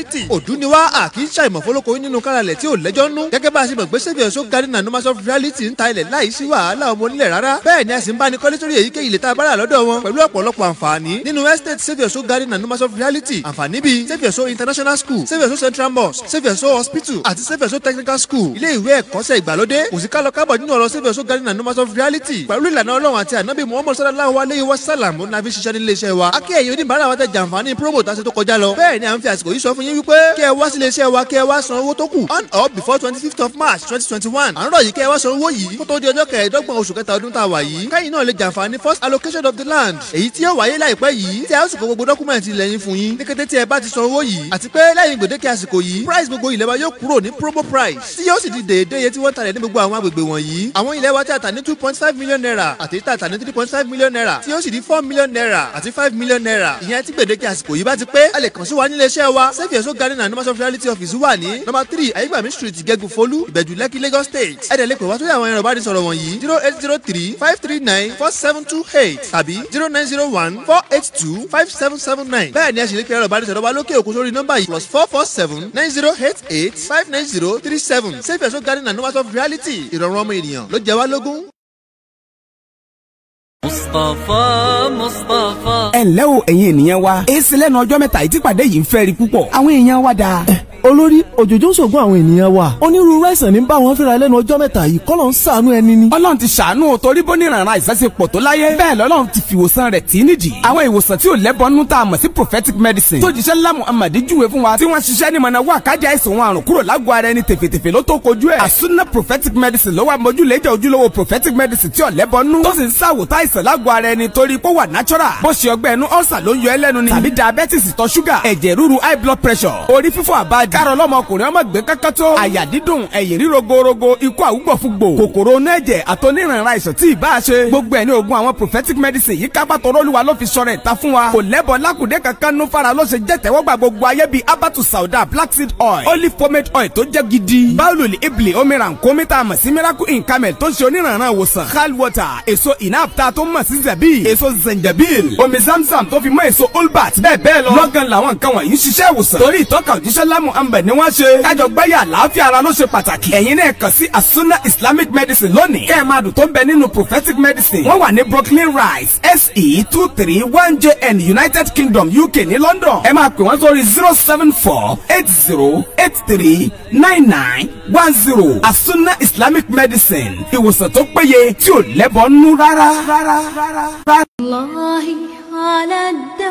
reality òdú ni wá à kì í ṣàìmọ̀ fọlọ́kọ nínú káralẹ̀ tí ò lẹ́jọ́ nú gẹ́gẹ́ bá a ṣe mọ̀ pé saviour so garden and numbers of reality ń ta ilẹ̀ láì sí wàhálà ọmọ onílẹ̀ rárá bẹ́ẹ̀ ni a sì ń bá ní kọ́lé sórí èyíkéyìí ilẹ̀ tá a bá rà lọ́dọ̀ wọn pẹ̀lú ọ̀pọ̀lọpọ̀ àǹfààní nínú estate saviour so garden and numbers of reality àǹfààní bíi saviour so international school saviour so central mosque saviour so hospital àti saviour so technical school ilé ìwé ẹ̀kọ́ṣẹ́ ìgbàlódé kò sí kálọ kábọ̀ nínú ọ̀rọ̀ saviour so garden and numbers of reality pẹ̀lú ìlànà ọlọ́run àti ànábì muhammad sallallahu alayhi wa sallam ó nàbí ṣiṣẹ́ nílé iṣẹ́ wa akẹ́ ẹ̀yìn oníbàárà wa tẹ jàǹfààní promo tá a ṣe tó kọjá lọ bẹ́ẹ̀ ni à ń fi àsìkò yìí sọ fún yín wípé kí ẹ wá sílé iṣẹ́ wa kí ẹ wá san owó tó kù on or before twenty fifth of march twenty twenty one à ń rọ̀ yìí kí ẹ wá san owó yìí kó tó di ọjọ́ kẹẹ̀ẹ́dọ́gbọ̀n oṣù kẹta ọdún tá a wà yìí kẹ́yìn náà lè jàǹfààní first allocation of the land èyí tí yóò wáyé láìpẹ́ yìí tí a ó sì kó gbogbo dọ́kúmẹ̀ntì ilẹ̀ yín fún yín ní kété tí ẹ bá ti san owó yìí àti pé lẹ́yìn gbèdéke àsìkò yìí price gbogbo ilẹ̀ wa yóò kúrò ní promo price tí yóò sì di déédéé iye tí wọ́n talẹ̀ ní gbogbo àwọn agbègbè wọ̀nyí àwọn ilẹ̀ wa tí a tà ní two point five million naira àti tí a tà ní three point five million naira tí yóò sì di four million naira àti five million naira ìyẹn tí gbèdéke àsìkò yìí bá ti pé a lè kàn sí wa nílé iṣẹ́ wa saviour so garden and numbers of reality office wà ní number three ayégbàmí street ìgẹ́gù folú ìbẹ̀jú lẹ́kì lagos state ẹ̀dẹ̀ lè pè wá sórí àwọn ẹ̀rọ ìbánisọ̀rọ̀ wọ̀nyí zero eight zero three five three nine four seven two eight tàbí zero nine zero one four eight two five seven seven nine bẹ́ẹ̀ ni ẹ sì lè pe ẹ̀rọ ìbánisọ̀rọ̀ wa lókè òkun sórí nọ́mbà yìí plus four four seven nine zero eight eight five nine zero three seven saviour so garden and numbers of reality ìrọ̀rùn ọmọ ènìyàn ló jẹ wá lógún. mustapha mustapha. ẹ ǹlẹ́ o ẹ̀yin ènìyàn wa èsì lẹ́nu ọjọ́ mẹ́ta yìí tí pàdé yìí ń fẹ́ rí púpọ̀ àwọn èèyàn wa dáa. olórí òjòjò ń ṣògùn àwọn ènìyàn wa onírúurú àìsàn ní bá wọn fínra lẹ́nu ọjọ́ mẹ́ta yìí kọ́ ló ń ṣàánú ẹni ni. ọlọ́run ti ṣàánú o torí bó ní ìrànràn àìsàn ṣe pọ̀ tó láyé bẹ́ẹ̀ lọ́lọ́run ti fi ìwòsàn rẹ̀ tì í nídìí. àwọn ìwòsàn tí ò lẹ́bọnú tá a mọ̀ sí prophetic medicine tó jíṣẹ́ ńlá muhammad júwe fún wa tí wọ́n ṣiṣẹ́ ní mọ̀nà wà kájà àìsàn wọn àrùn kúrò lágọ̀ọ́ ara ẹni tèfètèfè ló tó kojú ẹ̀. àsúná prophetic medicine ló wà mójúlẹ́jà ojúlówó prophetic medicine tí ò lẹ́bọnú tó sì ń ṣàwòtá àìsàn lágọ̀ọ́ ara ẹni torí pé ó wà natural bó ṣe ọgbẹ́ ẹnu ọ̀sà ló ń yọ ẹlẹ́nu ni tàbí diabetes ìtọ̀ ṣúgà ẹ̀jẹ̀ ríru high blood pressure orí fífọ́ àbájá kárọ̀ lọ́mọkùnrin ọmọ gbé kankan tó àyà dídùn ẹ̀yìn ríro gorogo ikú àwùgbọ̀fúgbò kòkòrò onú ẹ̀jẹ̀ àtọ́nírànra àìsàn tí ìbá ṣe gbogbo ẹ̀ ní oògùn àwọn prophetic medicine yìí kápá tọrọlùwà ló fi sọ̀rọ̀ ìta fún wa kò lẹ́bọ̀ lákùdé kankan nú fara ló ṣe jẹ́ tẹ́wọ́gbà gbogbo ayé bíi abatu sauda black seed oil olive pomade oil tó jẹ́ gidi báwùlù ibli omiran kọ́mítà mọ̀ sí miracle in camel tó ń ṣe onírànra ìwòsàn hal water èso inapta tó mọ̀ sí zabi èso zenjabil omi zamzam tó fi mọ́ èso olbat bẹ́ẹ̀ bẹ́ẹ̀ lọ lọ́gán làwọn nǹkan wọ̀nyí ń ṣiṣẹ́ ìwòsàn torí ìtọ́ka òjíṣẹ́ lámù ambẹ̀ ni wọ́n ṣe kájọ gbáyà àlàáfíà ara ló ṣe pàtàkì ẹ̀yin náà kàn sí asuna islamic medicine lónìí kẹ́ ẹ̀ máa dùn tó ń bẹ nínú prophetic medicine wọ́n wà ní brooklyn rise se two three one jn united kingdom uk ní london ẹ máa pè wọ́n sórí zero seven four eight zero eight three nine nine one zero asuna islamic medicine ìwòsàn tó péye tí ò lẹ́bọ̀ nú rárá. rárá rárá. الله على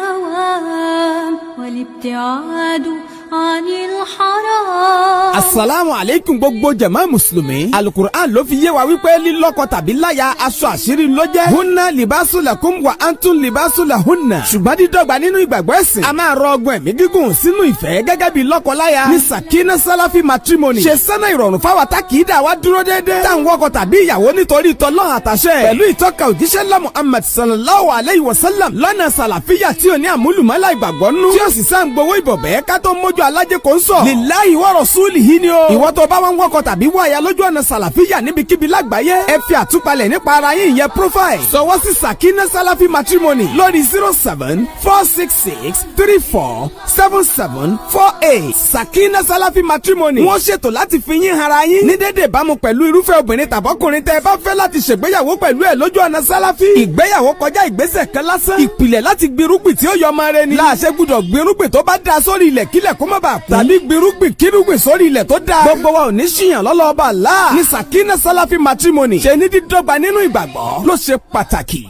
الدوام والابتعاد عن الحرام asalaamu aleykum gbogbo jama musulumi alukur'an ló fi yé wa wípé lílọ́kọ tàbí láya aṣọ àṣírí ló jẹ́ hunna libasu lakum wa antun libasu la hunna ṣùgbọ́n dídọ́gba nínú ìgbàgbọ́ ẹ̀sìn a máa rọ ọgbọ́n ẹ̀mí gígùn sínú ìfẹ́ gẹ́gẹ́ bí lọ́kọ-láya ní sakina salafi matrimony ṣe sẹ́nà ìrọ̀rùn fáwa tá kì í dà wá dúró déédéé tá à ń wọkọ tàbí ìyàwó nítorí tọ́lọ́hàn àtàṣẹ pẹ̀lú ìtọ́ka òjíṣẹ́ ńlá muhammad sallallahu alayhi wa sallam lọ́nà sàlàfíà tí ò ní àmúlùmọ́lá ìgbàgbọ́ nú tí ó sì sá ń gbowó ìbọ̀bẹ́ ká tó mójú alájẹ kò ń sọ lillahi wa rasulihi ni o ìwọ tó bá wọn wọkọ tàbí wọ àyà lójú ọ̀nà sàlàfíà níbikíbi lágbàáyé ẹ fi àtúpalẹ̀ nípa ara yín ìyẹn profile sọwọ́ sí sakina salafi matrimony lórí zero seven four six six three four seven seven four eight sakina salafi matrimony wọ́n ṣètò láti fi yín hara yín ní dédé ìbámu pẹ̀lú irúfẹ́ obìnrin tàbọ́kùnrin tẹ́ ẹ bá fẹ́ láti ṣègbéyàwó pẹ̀lú ẹ̀ lójú ọ̀nà sálàfí ìgbéyàwó kọjá ìgbésẹ̀ kan lásán ìpìlẹ̀ láti gbirúgbìn tí ó yọ ọmọ rẹ ni láàṣẹ gbúdọ̀ gbirúgbìn tó bá da sórí ilẹ̀ kílẹ̀ kó má bàa kú tàbí gbirúgbìn kírúgbìn sórí ilẹ̀ tó da gbogbo wa ò ní ṣìyàn lọ́lọ́ọ̀bà láà ní sakina salafi matrimony ṣe ní dídọ́gba nínú ìgbàgbọ́ ló ṣe pàtàkì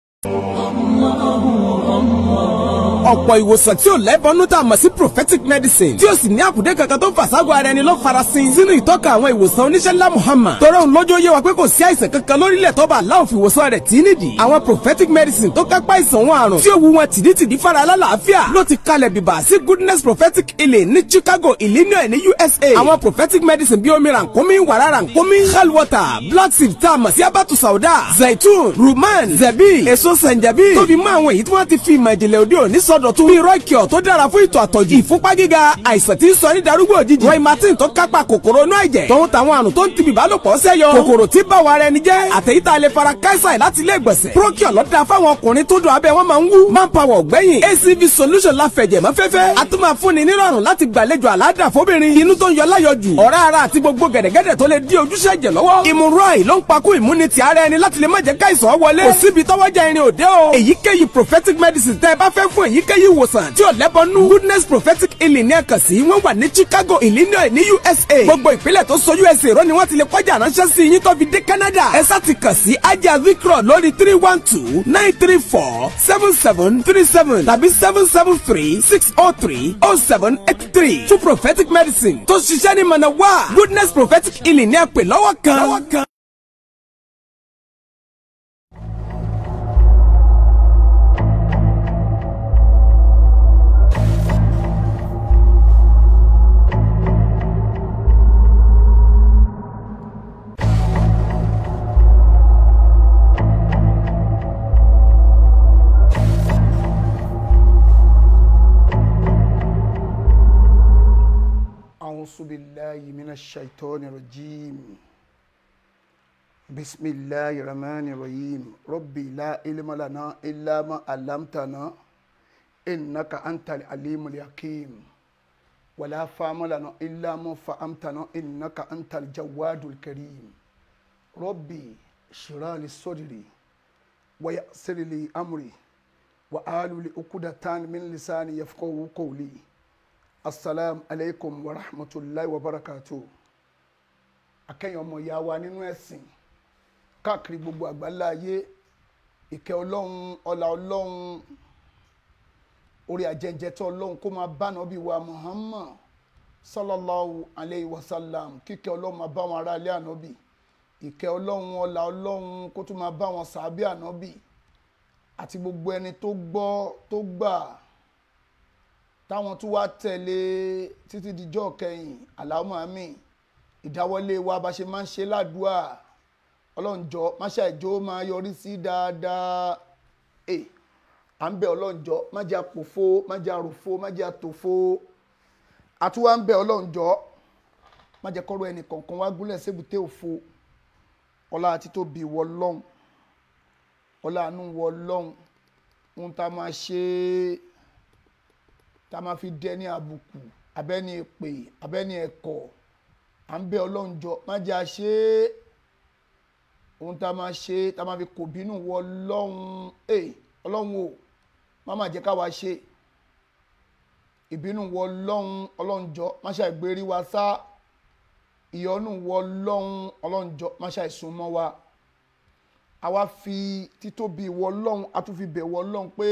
ọ̀pọ̀ ìwòsàn tí ò lẹ́bọnú tá a mọ̀ sí prophetic medicine tí ó sì ní àkùdé kankan tó fàságọ́ ara ẹni ló farasin sínú ìtọ́ka àwọn ìwòsàn oníṣẹ́ ńlá Muhammad tọrọ òun lójó yé wa pé kò sí àìsàn kankan lórílẹ̀ tó bá aláwọ̀ fi ìwòsàn rẹ̀ tí nídìí àwọn prophetic medicine tó kápá ìsàn wọn àrùn tí ó wu wọn tìdítìdí fara alálàáfíà ló ti kalẹ̀ bìbà sí goodness prophetic healing ní Chicago Illinois ní USA àwọn prophetic medicine bíi omi rànkómi wàrà rànkómi hell water black seed tá a mọ̀ sí abatu sauda zaitun ruman zebi èso sanjabi tó fi mọ́ àwọn èyí tí wọ́n ti fi ìmọ̀ ìjìnlẹ̀ òde òní sọ ìsọdọ̀tun bíi rọ́ìkìọ̀ tó dára fún ìtọ̀ àtọ̀jù ìfúnpá gíga àìsàn tí ń sọ ní darúgbò òjijì roy martin tó kápá kòkòrò inú ẹ̀jẹ̀ tòun tàwọn àrùn tó ń ti bìbálòpọ̀ sẹ́yọ kòkòrò tí bá wa ara ẹni jẹ́ àtẹ̀yítà lè fara káísà láti ilé ìgbọ̀nsẹ̀ procure lọ́dà fáwọn ọkùnrin tó dùn abẹ́ wọn máa ń wú manpower ọ̀gbẹ́yìn acv solution la fẹ̀jẹ̀ mọ́ fẹ́fẹ́ a tún máa fúnni nírọ̀rùn láti gbàlejò àládà fóbìnrin inú tó ń yọ láyọjù ọ̀rá ara àti gbogbo gẹ̀dẹ̀gẹ̀dẹ̀ tó lè dí ojúṣe ẹ̀jẹ̀ lọ́wọ́ ìmúrọ̀ì ló ń pakú ìmúnitì ara ẹni láti lè má jẹ́ káìsàn wọlé kò síbi tọ́wọ́jà irin òde o èyíkéyìí prophetic medicine tẹ́ ẹ bá fẹ́ fún èyíkéyìí ìwòsàn tí ò lẹ́bọnú goodness prophetic healing ní ẹ̀kan sí wọ́n wà ní chicago illinois ní usa gbogbo ìpínlẹ̀ tó so usa rọ ni wọ́n ti lè kọjá ránṣẹ́ sí yín tó fi dé canada ẹ sá ti kàn sí ajá vikro lórí three one two nine three four seven seven three seven tàbí seven seven three six oh three oh seven eight three fún prophetic medicine tó ṣiṣẹ́ ní mọ̀nàwá goodness prophetic healing ní ẹ̀pẹ̀ lọ́wọ́ kan. أعوذ بالله من الشيطان الرجيم بسم الله الرحمن الرحيم ربي لا علم لنا إلا ما علمتنا إنك أنت العليم الحكيم ولا فهم لنا إلا ما فهمتنا إنك أنت الجواد الكريم ربي اشرح لي صدري ويسر لي أمري وآل عقدة من لساني يفقهوا قولي assalamu alaikum wa rahmatulahi wa barakatu akẹ́yìn ọmọ ìyá wa nínú ẹ̀sìn káàkiri gbogbo àgbáńlá ayé ìkẹ́ ọlọ́run ọlá ọlọ́run orí ajẹ́njẹ́tọ́ ọlọ́run kó máa bá nàbí wa muhammad sallallahu alayhi wa sallam kíkẹ́ ọlọ́run máa bá wọn ará ilé ànábì ìkẹ́ ọlọ́run ọlá ọlọ́run kó tún máa bá wọn sàábì ànábì àti gbogbo ẹni tó gbọ́ tó gbà táwọn tún wá tẹ̀lé títí dijọ́ kẹyìn aláwọ̀ àmì ìdáwọ́lé wa bá ṣe máa ń ṣe ládùúà ọlọ́njọ́ máṣá ìjọ máa yọrí sí dáadáa ẹ à ń bẹ ọlọ́njọ́ má jẹ́ àpòfo má jẹ́ àròfo má jẹ́ àtòfo àtúwá ń bẹ ọlọ́njọ́ má jẹ́ kọ́rọ̀ ẹnì kọ̀ọ̀kan wá gúnlẹ̀ sébùté òfo ọlá àti tóbi wọ lọ́hùn ọlá àánú wọ lọ́hùn ohun tá a máa ṣe é tá a máa fi dẹ ní àbùkù abẹ́ni èpè abẹ́ni ẹ̀kọ́ à ń bẹ ọlọ́njọ́ má jẹ́ àṣe ohun tá a máa ṣe tá a máa fi kò bínú wọ ọlọ́run ẹ̀ ọlọ́run o má má jẹ́ káwa ṣe ìbínú wọ ọlọ́run ọlọ́njọ́ má ṣe àìgbérí wa sá ìyọ́nú wọ ọlọ́run ọlọ́njọ́ má ṣe àìsùnmọ́ wa àwa fi títóbi wọ ọlọ́run a tún fi bẹ̀ wọ ọlọ́run pé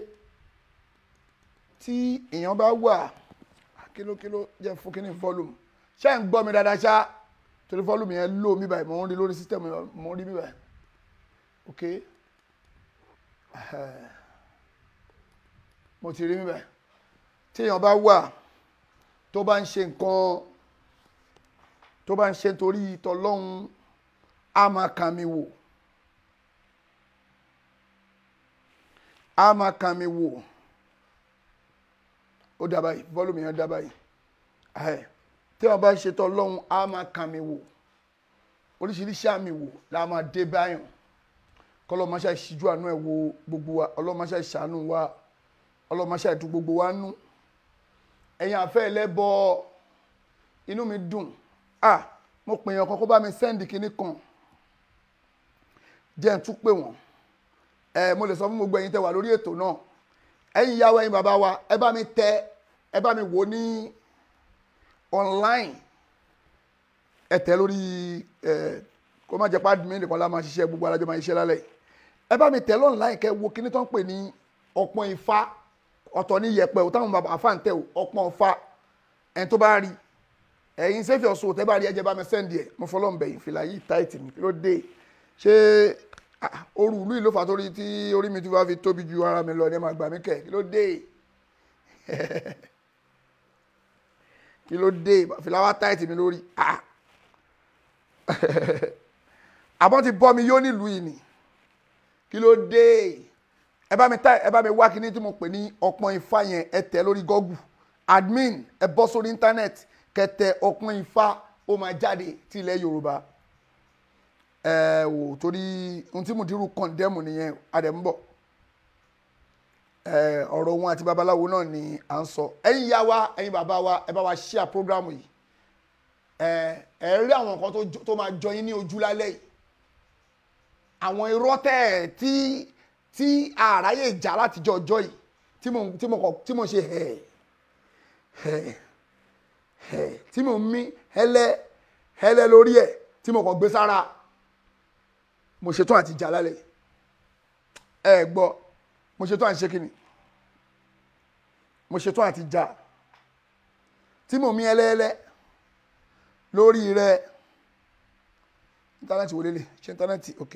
tí èèyàn bá wà kílókíló jẹ́ fún kíní volume ṣé ń gbọ́ mi dáadáa ṣá torí volume yẹn lò mí báyìí mò ń rí lórí system mò ń rí mí báyìí ok mo ti rí mí báyìí tí èèyàn bá wà tó bá ń ṣe nǹkan tó bá ń ṣe nítorí tọlọ́hun á máa kàn mí wò á máa kàn mí wò ó dá báyìí volume yẹn dá báyìí ẹ tí wọn bá ń ṣetán ọlọ́run á máa kàn mí wò oríṣiríṣi àmì wò la máa dé báyàn kọlọ́mọṣẹ́ ìṣíjú àánú ẹ̀ wo gbogbo wa ọlọ́mọṣẹ́ ìṣàánú wa ọlọ́mọṣẹ́ ìtú gbogbo wa nú ẹ̀yin àfẹ́ ẹlẹ́bọ inú mi dùn ah mo pè yàn kan kó bá mi sẹ́ndì kinní kan jẹ́ ń tún pè wọ́n ẹ mo lè sọ fún gbogbo ẹ̀yin tẹ́ wà lórí ètò náà ẹ̀yin ìyàwó ẹ̀yin bàbá wa ẹ bá mi tẹ ẹ bá mi wò ní online ẹ tẹ lórí ẹ kó má jẹ pé admin nìkan la máa ṣiṣẹ́ gbogbo alájọ máa ṣiṣẹ́ lálẹ́ ẹ bá mi tẹ online kẹ wo kíní tó ń pè ní ọpọ́n ifá ọ̀tọ̀ ní yẹ̀pẹ̀ o táwọn bàbá àfa ń tẹ o ọpọ́n ifá ẹni tó bá rí ẹ̀yin sẹfì ọsùn tẹ bá rí ẹjẹ bá mi sẹńdì ẹ mo fọlọ́ ń bẹ̀yìn fìlà yìí táìtì mi kí ló dé ṣé oru ìlú ìlú fàtórí tí orí mi ti wá fi tóbi ju ara mi lọ ní ẹ máa gbà mí kẹ kí ló dé kí ló dé fìlà wá táìtì mi lórí àbọ̀ ti bọ́ mi yóò nílùú yìí ni kí ló dé ẹ bá mi tá ẹ bá mi wá kíní tí mo pè ní ọpọ́n ifá yẹn ẹ tẹ̀ lórí Google admin ẹ bọ́ sórí íńtánẹ́ẹ̀tì kẹtẹ ọpọ́n ifá ó máa jáde tí ilẹ̀ Yorùbá ẹ wò torí ohun tí mo dirú kọ̀ǹdẹ́mù nìyẹn adẹ̀mbọ̀ ẹ ọ̀rọ̀ wọn àti babaláwo náà ni à ń sọ ẹ̀yin ìyá wa ẹ̀yin bàbá wa ẹ bá wa share program yìí ẹ ẹ rí àwọn nǹkan tó jọ- tó máa jọ yín ní ojú lálẹ́ yìí àwọn irọ́ tẹ́ ẹ̀ tí tí àráyè jà látijọ́ ọjọ́ yìí tí mo tí mo kọ tí mo ṣe hẹ̀ hẹ̀ hẹ̀ tí mo mí hẹ́lẹ́ hẹ́lẹ́ lórí ẹ̀ tí mo kàn gbé sára mo ṣetán àti jà lálẹ́ yìí. ẹ gbọ́ mo ṣetán àti ṣe kí ni mo ṣetán àti jà tí mo mí hẹ́lẹ́hẹ́lẹ́ lórí rẹ̀ íńtánẹ́ẹ̀tì wo lélẹ̀ ṣe íńtánẹ́ẹ̀tì ok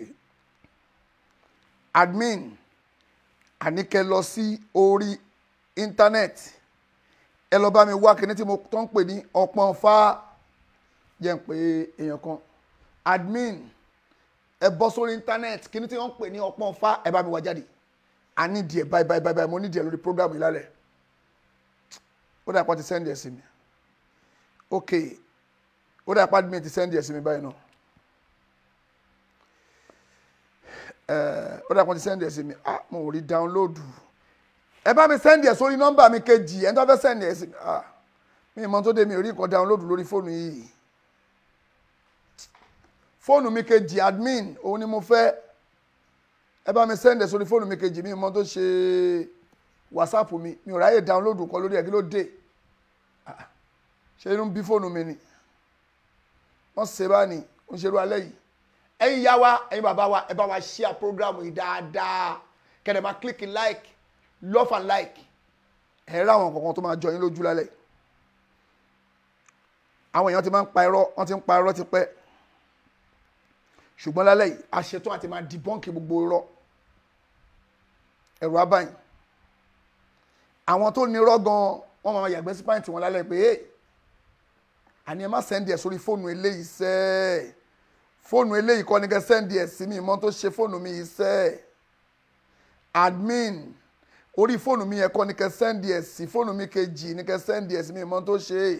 admin àníkẹ́ lọ sí orí íńtánẹ́ẹ̀tì ẹ lọ bá mi wá kíní tí mo tó ń pè ní ọpọ́n fá jẹ́ ń pè èèyàn kan admin ẹ bọ́ sórí íńtánẹ́ẹ̀tì kíní tí wọ́n ń pè ní ọpọ́n fá ẹ bá mi wá jáde a ní díẹ̀ báyìí báyìí báyìí mo ní díẹ̀ lórí program yìí lálẹ́ ó dà pọ̀ ti sẹ́ndì ẹ̀ sí mi ok ó dà pọ̀ admin ti sẹ́ndì ẹ̀ sí mi báyìí náà ó dà pọ̀ ti sẹ́ndì ẹ̀ sí mi ah mo ò rí dáńlódù ẹ bá mi sẹ́ndì ẹ̀ sórí nọ́mbà mi kejì ẹ̀ ń tó fẹ́ sẹ́ndì ẹ̀ sí mi ah mi ì mọ tó dé mi ò rí nǹkan dáńlódù lórí fóònù yìí fóònù mi kejì admin òun ni mo fẹ́ ẹ bá mi sẹ́ndì ẹ̀ sórí fóònù mi kejì mi ì mọ tó ṣe whatsapp mi mi ò ráyè dáńlódù kan lórí ẹ̀ kí ló dé Ah, ṣé inú bí fóònù mi ni wọ́n ṣe bá ní ó ń ṣerú alẹ́ yìí ẹ̀yin yá wa ẹ̀yin bàbá wa ẹ bá wa share program yìí dáadáa kẹ́dẹ̀ máa click like love and like ẹ̀ rí àwọn kankan tó máa jọ yín lójú lálẹ́ àwọn èèyàn ti máa ń pa irọ́ wọ́n ti ń pa irọ́ ti pẹ́ ṣùgbọ́n lálẹ́ yìí a ṣetán àti máa dìbọ́ǹkì gbogbo irọ́ ẹ̀rù abáyìn àwọn tó ní irọ́ gan wọ́n máa yàgbẹ́ sí pàǹtì wọn lálẹ́ pé hey, àní ẹ má sẹ́ndì ẹ̀ sórí fóònù eléyìí sẹ́ẹ̀ fóònù eléyìí kọ́ ni kẹ́ sẹ́ndì ẹ̀ sí mi ìmọ̀ tó ṣe fóònù mi yìí sẹ́ẹ̀ admin orí fóònù mi yẹn kọ́ ni kẹ́ sẹ́ndì ẹ̀ sí fóònù mi kejì ni kẹ́ sẹ́ndì ẹ̀ sí mi ìmọ̀ tó ṣe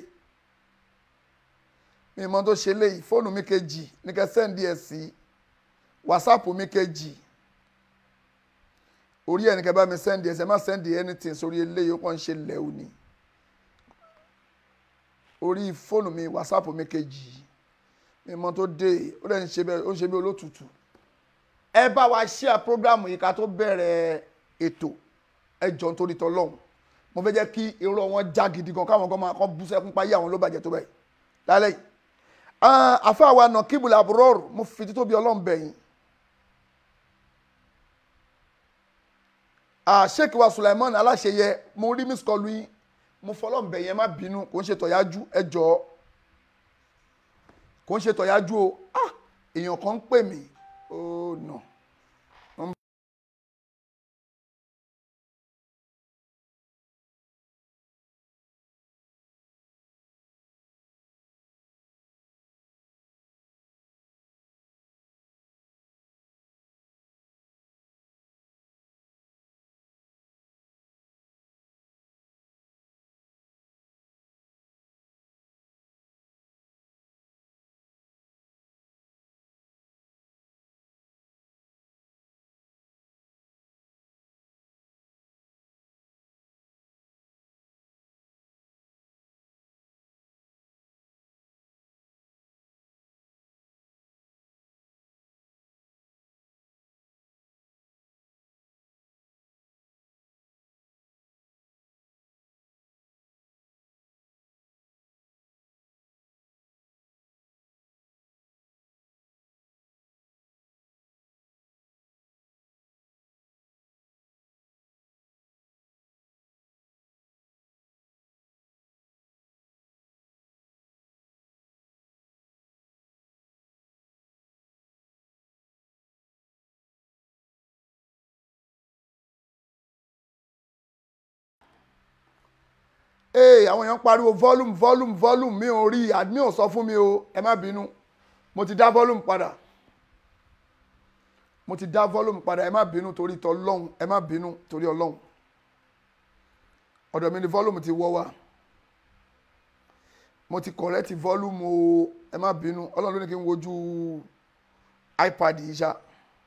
mi ìmọ̀ tó ṣe léyìí fóònù mi kejì ni kẹ́ sẹ́ndì ẹ̀ sí wàsápù mi kejì orí ẹ̀ ni kẹ́ bá mi sẹ́ndì ẹ̀ sí ẹ má sẹ́ndì anything sórí eléyìí ó kàn ń ṣe lẹ́wù ni orí fóònù mi wàsápù mi kejì mi mọ tó dé ó lẹ́yìn ṣe bẹ́ẹ̀ ó ń ṣe bí olótùtù ẹ bá wa share program yìí ká tó bẹ̀rẹ̀ ètò ẹ jọ nítorí tọlọ́hún mo fẹ́ jẹ́ kí irọ́ wọn já gidi gan káwọn kan máa kọ́ bú sẹ́kún páyé àwọn ló bàjẹ́ tó bẹ́ẹ̀ lálẹ́ yìí àfa wa nà kíbùlà àbúrọ́ọ̀rù mo fi títóbi ọlọ́run bẹ̀yìn sheikh wa Sulaiman aláṣeyẹ mo rí miss kọlu yín mo fọlọ́n bẹ̀yẹn má bínú kò ń ṣe tọ̀yájú ẹ jọ̀ọ́ kò ń ṣe tọ̀yájú o ah èèyàn kan ń pè mí oh no. ee àwọn èèyàn pariwo volume volume volume mi ò rí admin ò sọ fún mi o ẹ má bínú mo ti dá volume padà mo ti dá volume padà ẹ má bínú torí tọlọ́hún ẹ má bínú torí ọlọ́hún ọ̀dọ̀ mi ni volume ti wọ́ wá mo ti correct volume o ẹ má bínú ọlọ́run ló ní kí n wojú ipad yìí ṣá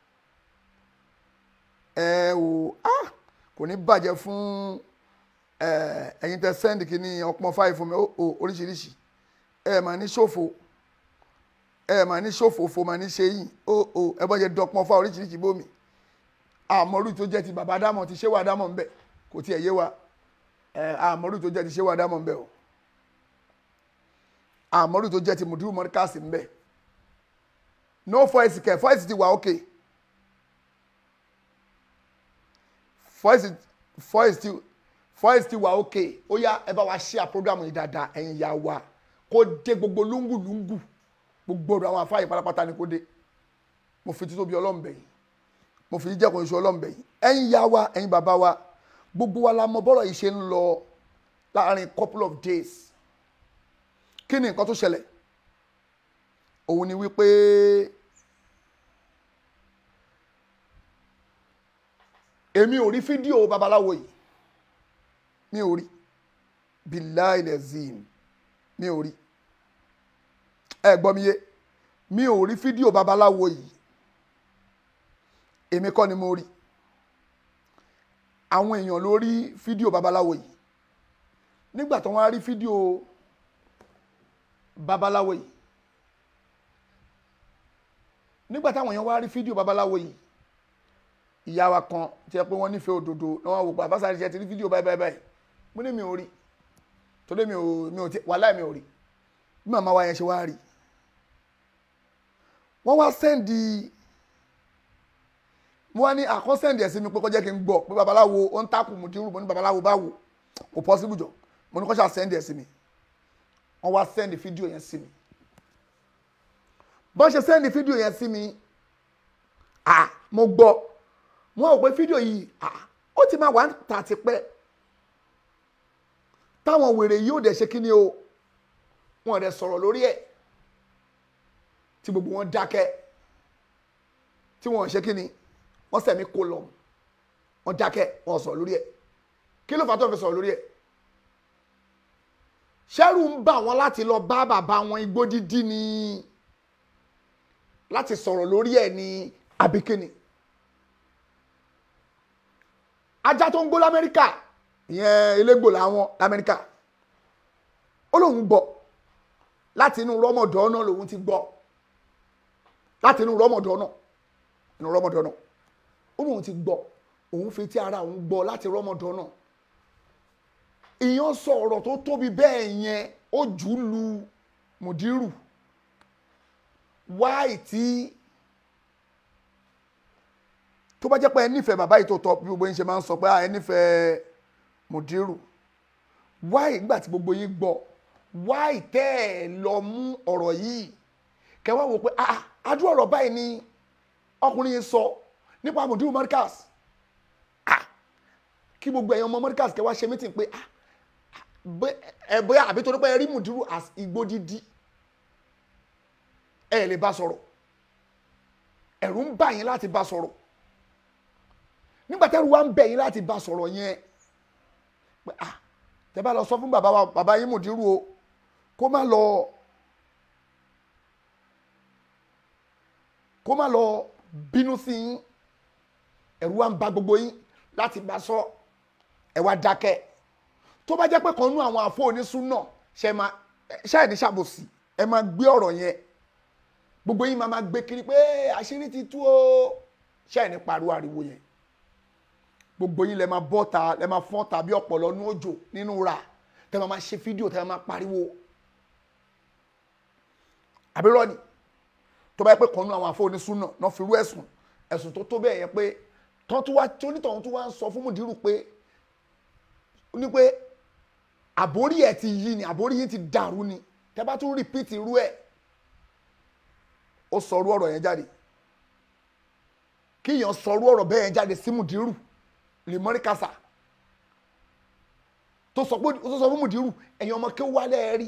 ẹ o ah kò ní bàjẹ́ fún ẹ ẹ̀yin tẹ send kìíní ọpọ́n fáì fún mi ó ó oríṣiríṣi ẹ mà ní ṣòfò ẹ mà ní ṣòfò fò mà ní ṣe yìí ó ó ẹ bọ́ jẹ dọpọ́n fáì oríṣiríṣi bómi àmọ́rú tó jẹ́ ti bàbá dámọ̀ ti ṣé wà dámọ̀ ń bẹ̀ kò tiẹ̀ yé wa ẹ àmọ́rú tó jẹ́ ti ṣé wà dámọ̀ ń bẹ̀ o àmọ́rú tó jẹ́ ti mùdúrú mọ́ríkàsì ń bẹ̀ no voice kẹ̀ voice ti wà okay voice voice ti voice ti wà okay ó yá ẹ bá wa share program yìí dáadáa ẹ̀yin ìyá wa kó dé gbogbo lúngùlúngù gbogbo ọ̀dọ̀ àwọn afáàyè pátápátá ni kó dé mo fi títóbi ọlọ́m̀bẹ̀ yìí mo fi jẹ́ kò ń ṣe ọlọ́m̀bẹ̀ yìí ẹ̀yin ìyá wa ẹ̀yin bàbá wa gbogbo wa la mọ bọ́rọ̀ yìí ṣe ń lọ láàrin couple of days kí ni nǹkan tó ṣẹlẹ̀ òun ni wípé èmi ò rí fídíò babaláwo yìí mi ò rí billahi lazim mi ò rí ẹ gbọ́ mi yé mi ò rí fídíò babaláwo yìí èmi kọ́ ni mo rí àwọn èèyàn ló rí fídíò babaláwo yìí nígbà tó wọ́n á rí fídíò babaláwo yìí nígbà táwọn èèyàn wá rí fídíò babaláwo yìí ìyá wa kan tí ẹ pé wọ́n nífẹ̀ẹ́ òdodo náà wọ́n wò pé àbáṣà ṣe ti rí fídíò báyìí báyìí báyìí mo ní mi ò rí torí mi ò mi ò tí wàhálà mi ò rí bí màmá wa yẹn ṣe wá rí wọ́n wá sẹ́ndì mo wá ní àkọ́ sẹ́ndì ẹ̀ sí mi pé kó jẹ́ kí n gbọ́ pé babaláwo ó ń takùn mo ti rú mo ní babaláwo báwo kò possible jọ mo ní kó ṣáà sẹ́ndì ẹ̀ sí mi wọ́n wá sẹ́ndì fídíò yẹn sí mi bọ́n ṣe sẹ́ndì fídíò yẹn sí mi ah mo gbọ́ wọ́n ò pé fídíò yìí ah ó ti máa wà ń tà ti pẹ́ táwọn wèrè yìí ò dẹ̀ ṣe kíni o wọn ò dẹ̀ sọ̀rọ̀ lórí ẹ̀ tí gbogbo wọn dákẹ́ tí wọn ò ṣe kíni wọ́n sẹ̀mí kó lọ wọ́n dákẹ́ wọn ò sọ̀rọ̀ lórí ẹ̀ kí ló fà tó fi sọ̀rọ̀ lórí ẹ̀ ṣẹ́rù ń bà wọ́n láti lọ bá bàbá wọn igbó dídí ni láti sọ̀rọ̀ lórí ẹ̀ ní abikini ajá tó ń gbó lamẹ́ríkà ìyẹn elégbò làwọn lamẹ́ríkà ó lóun gbọ́ láti inú rọ́mọdọ́ náà lòun ti gbọ́ láti inú rọ́mọdọ́ náà inú rọ́mọdọ́ náà ó lóun ti gbọ́ òun fi tí ara òun gbọ́ láti rọ́mọdọ́ náà ìyẹn sọ ọ̀rọ̀ tó tóbi bẹ́ẹ̀ yẹn ó jù ú lu mùdírù wáì tí tó bá jẹ́ pé ẹ nífẹ̀ẹ́ bàbá yìí tó tọ́ bí gbogbo yín ṣe máa ń sọ pé ẹ nífẹ̀ẹ́ mùdírù wáì nígbà tí gbogbo yín gbọ́ wáì tẹ́ ẹ lọ mú ọ̀rọ̀ yìí kẹwàá wò pé ah adú ọ̀rọ̀ báyìí ni ọkùnrin yìí sọ nípa mùdírù Markaz ah kí gbogbo ẹ̀yàn ọmọ Markaz kẹwàá ṣe mítìn pé ah ẹ bóyá àbí torí pé ẹ rí mùdírù as igbó dídí ẹ lè bá sọ̀rọ̀ ẹ̀rù ń bà yín láti bá sọ̀rọ̀ nígbà tẹ́rù wa ń bẹ̀ yín láti bá sọ̀rọ̀ yẹn pé ah tẹ́ bá lọ sọ fún bàbá wa bàbá yín mùdírù o kó má lọ kó má lọ bínú sí yín ẹ̀rù wa ń bà gbogbo yín láti bá sọ ẹ wá dákẹ́ tó bá jẹ́ pé kan nú àwọn àfọ onísùnà ṣe máa ṣe ẹ̀ ní ṣàbòsí ẹ máa gbé ọ̀rọ̀ yẹn gbogbo yín máa máa gbé kiri pé àṣírí ti tú o ṣe ní pariwo ariwo yẹn gbogbo yín lẹ máa bọ́ ta lẹ máa fọ́n ta bí ọ̀pọ̀lọ́ ní òjò nínú ra tẹ máa máa ṣe fídíò tẹ máa pariwo àbírọ́ ni tó bá yẹ pé kan nú àwọn afọ́nisún náà náà fi rú ẹ̀sùn ẹ̀sùn tó tó bẹ́ẹ̀ yẹn pé tán tó wá tí onítọ̀hún tó wá ń sọ fún mùdírù pé ó ní pé àbórí ẹ̀ ti yí ni àbórí yín ti dàrú ni tẹ bá tún rìpíìtì irú ẹ̀ ó sọrú ọ̀rọ̀ yẹn jáde kíyàn sọrú ọ̀rọ̀ bẹ́ẹ̀ yẹn jáde sí mùdírù lèmọ́rí kásá tó sọ pé tó sọ fún mùdírù ẹ̀yin ọmọ kí ó wálé ẹ rí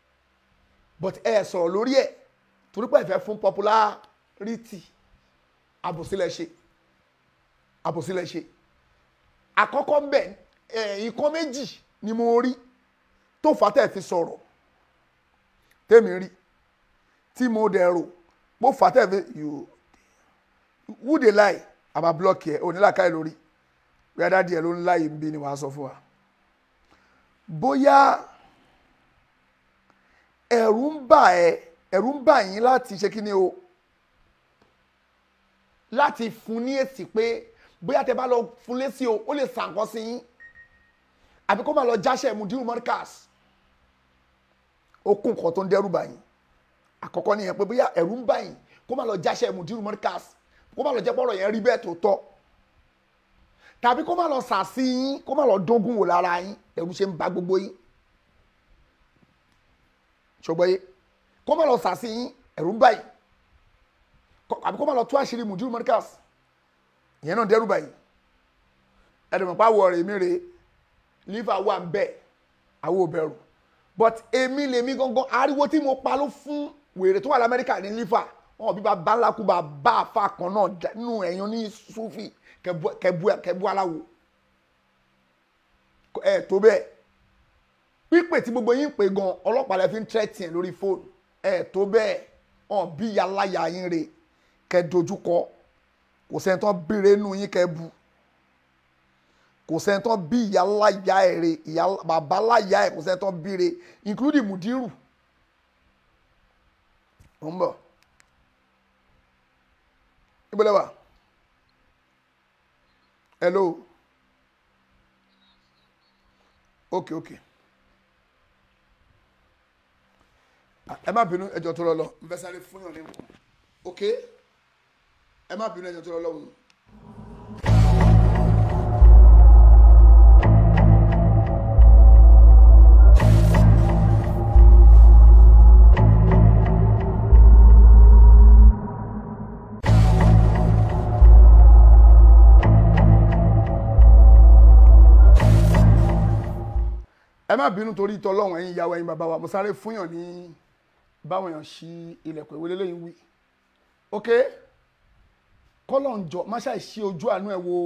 but ẹ sọ̀rọ̀ lórí ẹ̀ torí pé ẹ fẹ́ fún popularity àbòsílẹ̀ ṣe àbòsílẹ̀ ṣe àkọ́kọ́ ń bẹ̀ ẹ̀ nǹkan méjì ni mo rí tó fà á tẹ̀ fi sọ̀rọ̀ tèmi rí tí mo dẹ̀ rò mo fà á tẹ̀ fi you who dey lie àbá block ẹ̀ onílàkàyè lórí bí adádi ẹ̀ ló ń láyé ń bí ni wàá sọ fún wa bóyá ẹ̀rù ń bà ẹ́ ẹ̀rù ń bà yín láti ṣe kí ni o láti fún ní èsì pé bóyá tẹ bá lọ fún lésì o ó lè sàǹkan sí yín àbí kó máa lọ jáṣẹ́ mudiru mọ́ríkàs ó kún nǹkan tó ń dẹ́rù bà yín àkọ́kọ́ nìyẹn pé bóyá ẹ̀rù ń bà yín kó máa lọ jáṣẹ́ mudiru mọ́ríkàs kó máa lọ jẹ́ pọ́rọ̀ yẹn rí bẹ́ẹ̀ tó tọ́ tàbí kó máa lọ sàsí yín kó máa lọ dógún wò lára yín ẹ̀rù ṣe ń ba gbogbo yín ṣùgbọ́n yé kó máa lọ sàsí yín ẹ̀rù ń bà yín kọ- àbí kó máa lọ tú àṣírí mudiru mọ́ríkàs ìyẹn náà dẹ́rù bà yín ẹ̀dùnmọ̀ pa wọ̀ rèé mi rèé liver wà ń bẹ̀ àwọn ò bẹ̀rù but èmi lèmi gangan ariwo tí mo pa ló fún wèrè tó wà lamẹ́ríkà ní liver wọn bí bàbá ńlá kú bàbá àfa kan náà dá- nínú ẹ̀yàn ní sufi kẹbu kẹbu kẹbu aláwo ẹ tó bẹ́ẹ̀ pípè tí gbogbo yín pè gan ọlọ́pàá lẹ fi ń tẹ́tì ẹ̀ lórí fóònù ẹ tó bẹ́ẹ̀ hàn bí yaláya yín rè kẹ dojúkọ kò sẹ́ni tán bèrè nù yín kẹ bu kò sẹ́ni tán bí ìyá láyà ẹ̀ rè ìyá bàbá láyà ẹ̀ kò sẹ́ni tán bí rè including mudiru ó ń bọ̀ ibùdó wa hello okay okay Ah, ẹ má bínú ẹjọ́ tó lọ lọ n fẹ́ sáré fún yàn ní nǹkan okay ẹ má bínú ẹjọ́ tó lọ lọ́hùn. ẹ má bínú torí tọlọ́run ẹ̀yin ìyàwó ẹ̀yin bàbá wa mo sáré fúnyàn ní báwọn èèyàn ṣí ilẹ̀kùn ìwé lélẹ́yìn wí ok kọ́lọ́njọ́ má ṣàì ṣí ojú àánú ẹ̀ wo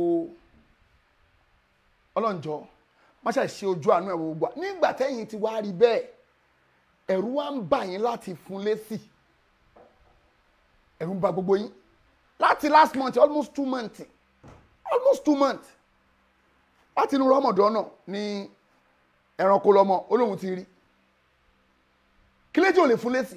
ọlọ́njọ́ má ṣàì ṣí ojú àánú ẹ̀ wo gbà nígbà tẹ́yìn ti wá rí bẹ́ẹ̀ ẹ̀rù wa ń bà yín láti fún lésì ẹ̀rù ń bà gbogbo yín láti last month almost two months almost two months láti inú rọmọdọ́ náà ní ẹranko lọmọ olóhùn ti rí kí lè tí ò lè fún lésì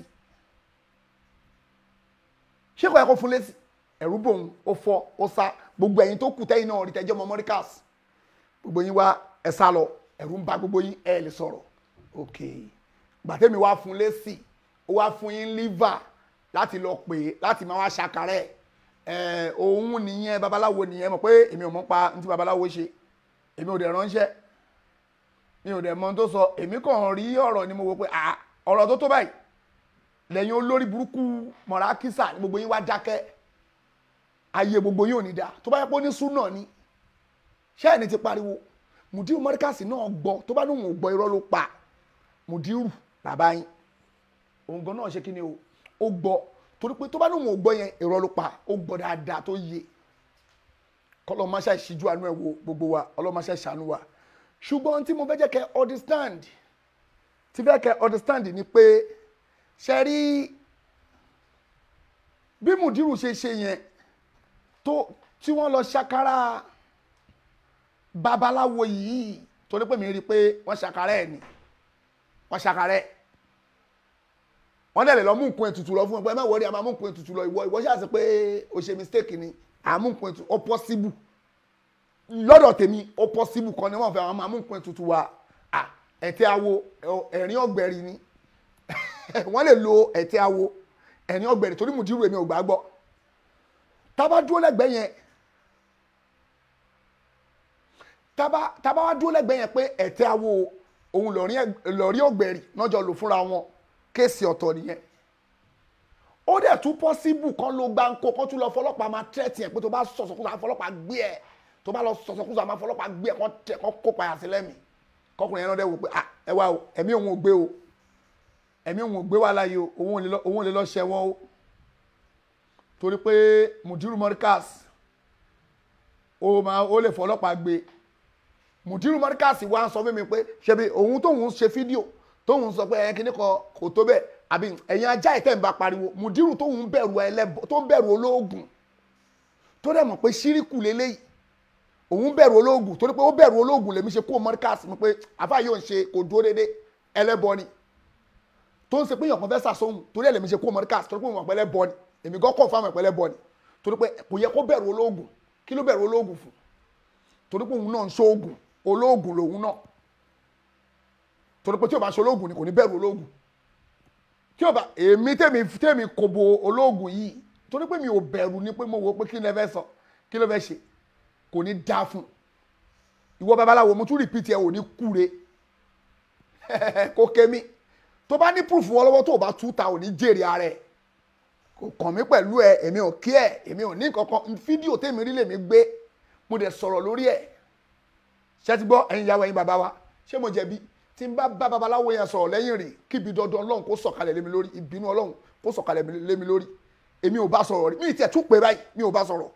ṣé kò yẹ kó fún lésì ẹ̀rú bòun ó fọ́ ó sá gbogbo ẹ̀yin tó kù tẹ́yìn náà rí tẹ́jọ́ ọmọ mọ́ríkàs gbogbo yín wá ẹ sá lọ ẹ̀rú ń bà gbogbo yín ẹ lè sọ̀rọ̀ ok gbàtẹ́mi wá fún lésì ó wá fún yín liver láti lọ pè é láti máa wá ṣàkárẹ̀ ẹ̀ òun nìyẹn babaláwo nìyẹn mọ̀ pé èmi ò mọ̀ pa ní ti babaláwo ṣe èmi ò dẹ̀ ránṣẹ́ mi ò dẹ̀ mọ ohun tó sọ èmi kàn rí ọ̀rọ̀ ni mo wò pé à ọ̀rọ̀ tó tó báyìí lẹ́yìn olórí burúkú mọ̀rákísà ni gbogbo yín wá dákẹ́ ayé gbogbo yín ò ní dáa tó bá yẹ pé ó ní súnà ni ṣé ẹni ti pariwo mùdírù mọ́ríkàsì náà gbọ́ tó bá lóun ò gbọ́ irọ́ ló pa mùdírù bàbá yín òun gan náà ṣe kí ni o ó gbọ́ torí pé tó bá lóun ò gbọ́ yẹn irọ́ ló pa ó gbọ́ dáadáa tó yé kọ́lọ́ máṣá ìṣíjú àánú ẹ̀ wo gbogbo wa ọlọ́máṣá ìṣàánú wa ṣùgbọ́n tí mo fẹ́ jẹ́ kẹ́ understand tí fẹ́ kẹ́ understand ni pé ṣe rí bí mùdírù ṣe ṣe yẹn tó tí wọ́n lọ ṣàkárà babaláwo yìí torí pé mi rí i pé wọ́n ṣàkárà ẹ̀ ni wọ́n ṣàkárà ẹ̀ wọ́n dẹ̀ lè lọ mú nǹkan ètùtù lọ fún ẹ pé ẹ má wọrí a máa mú nǹkan ètùtù lọ ìwọ ìwọ ṣáà sọ pé o ṣe mistake ni àmú nǹkan ètùtù ó possible lọ́dọ̀ tèmi ó possible kan ni wọ́n fẹ́ àwọn máa mú nǹkan ètùtù wa à ẹ̀tẹ́ awo ẹ̀rín ọ̀gbẹ̀rì ni wọ́n lè lo ẹ̀tẹ́ awo ẹ̀rín ọ̀gbẹ̀rì torí mùdírù èmi ò gbà gbọ́ tábà dúró lẹ́gbẹ̀ẹ́ yẹn tábà tábà wá dúró lẹ́gbẹ̀ẹ́ yẹn pé ẹ̀tẹ́ awo òun lọ́rí ọ̀gbẹ̀rì náà jọ lò fúnra wọn kéèsì ọ̀tọ̀ nìyẹn ó dẹ̀ tún possible kan ló gbá ńkó kan tún lọ fọlọ́pàá máa tẹ́tì ẹ̀ pé tó bá sọ̀sọ̀kúsọ àfọlọ́pàá gbé ẹ̀ tó bá lọ sọ̀sọ̀kúsọ àmọ́ fọlọ́pàá gbé ẹ̀ kọ́ tẹ̀ kọ́ kó payà sí lẹ́mìí kọkùnrin yẹn náà dẹ̀ wò pé ẹ wá o ẹ̀mí òun ò gbé o ẹ̀mí òun ò gbé wà láyé o òun ò lè lọ ṣẹ̀wọ̀n o torí pé mudiru morikas ó máa ó lè fọlọ́pàá gbé mudiru morikas wá sọ fún mi pé ṣebí òun tóun ṣe fídíò tóun sọ pé ẹ kíní kan kò tó bẹ́ẹ̀ àbí ẹ̀yin ajá ìtẹ̀ ń bá pariwo mudiru tóun bẹ̀rù ẹlẹ́bọ tó bẹ̀rù olóògùn tó dẹ̀ mọ̀ pé ṣíríkù lélẹ́yìí òun bẹ̀rù olóògùn torí pé ó bẹ̀rù olóògùn lèmi ṣe kó morikas mi pé àfáà yóò ń ṣe kò dúró dédé ẹlẹ́bọ ni tó ń ṣe pé èèyàn kan fẹ́ sàsóhun torí ẹ̀ lèmi ṣe kó mọ́ríkà torí pé mo mọ̀ pẹ́lẹ́ bọ́ ni èmi gan kọ̀ fáwọn ìpẹ́lẹ́ bọ́ ni torí pé kò yẹ kó bẹ̀rù olóògùn kí ló bẹ̀rù olóògùn fún torí pé òun náà ń ṣoògùn olóògùn lòun náà torí pé tí o bá ṣe olóògùn ni kò ní bẹ̀rù olóògùn tí o bá èmi tèmi tèmi kò bo olóògùn yìí torí pé mi ò bẹ̀rù ni pé mo wò pé kí ló fẹ́ sọ kí ló fẹ́ ṣe kò ní dá fún ìwọ babaláwo mo tún rìpítì ẹ ò ní kúre kó kémi tó bá ní proof wọn lọ́wọ́ tó o bá tú ta ò ní jèrè ara ẹ̀ kò kàn mí pẹ̀lú ẹ èmi ò kí ẹ èmi ò ní kankan fídíò tèmi rí lèmi gbé mo dẹ̀ sọ̀rọ̀ lórí ẹ̀ ṣé ti gbọ́ ẹ̀yin ìyàwó ẹ̀yin bàbá wa ṣé mo jẹ̀bi tí n bá bá babaláwo yẹn sọ̀rọ̀ lẹ́yìn rè kíbi dandan ọlọ́run kó sọ̀kalẹ̀ lé mi lórí ìbínú ọlọ́run kó sọ̀kalẹ̀ lé mi lórí èmi ò bá sọ̀rọ̀ rí mi ì tiẹ̀ tún pé báyìí mi ò bá sọ̀rọ̀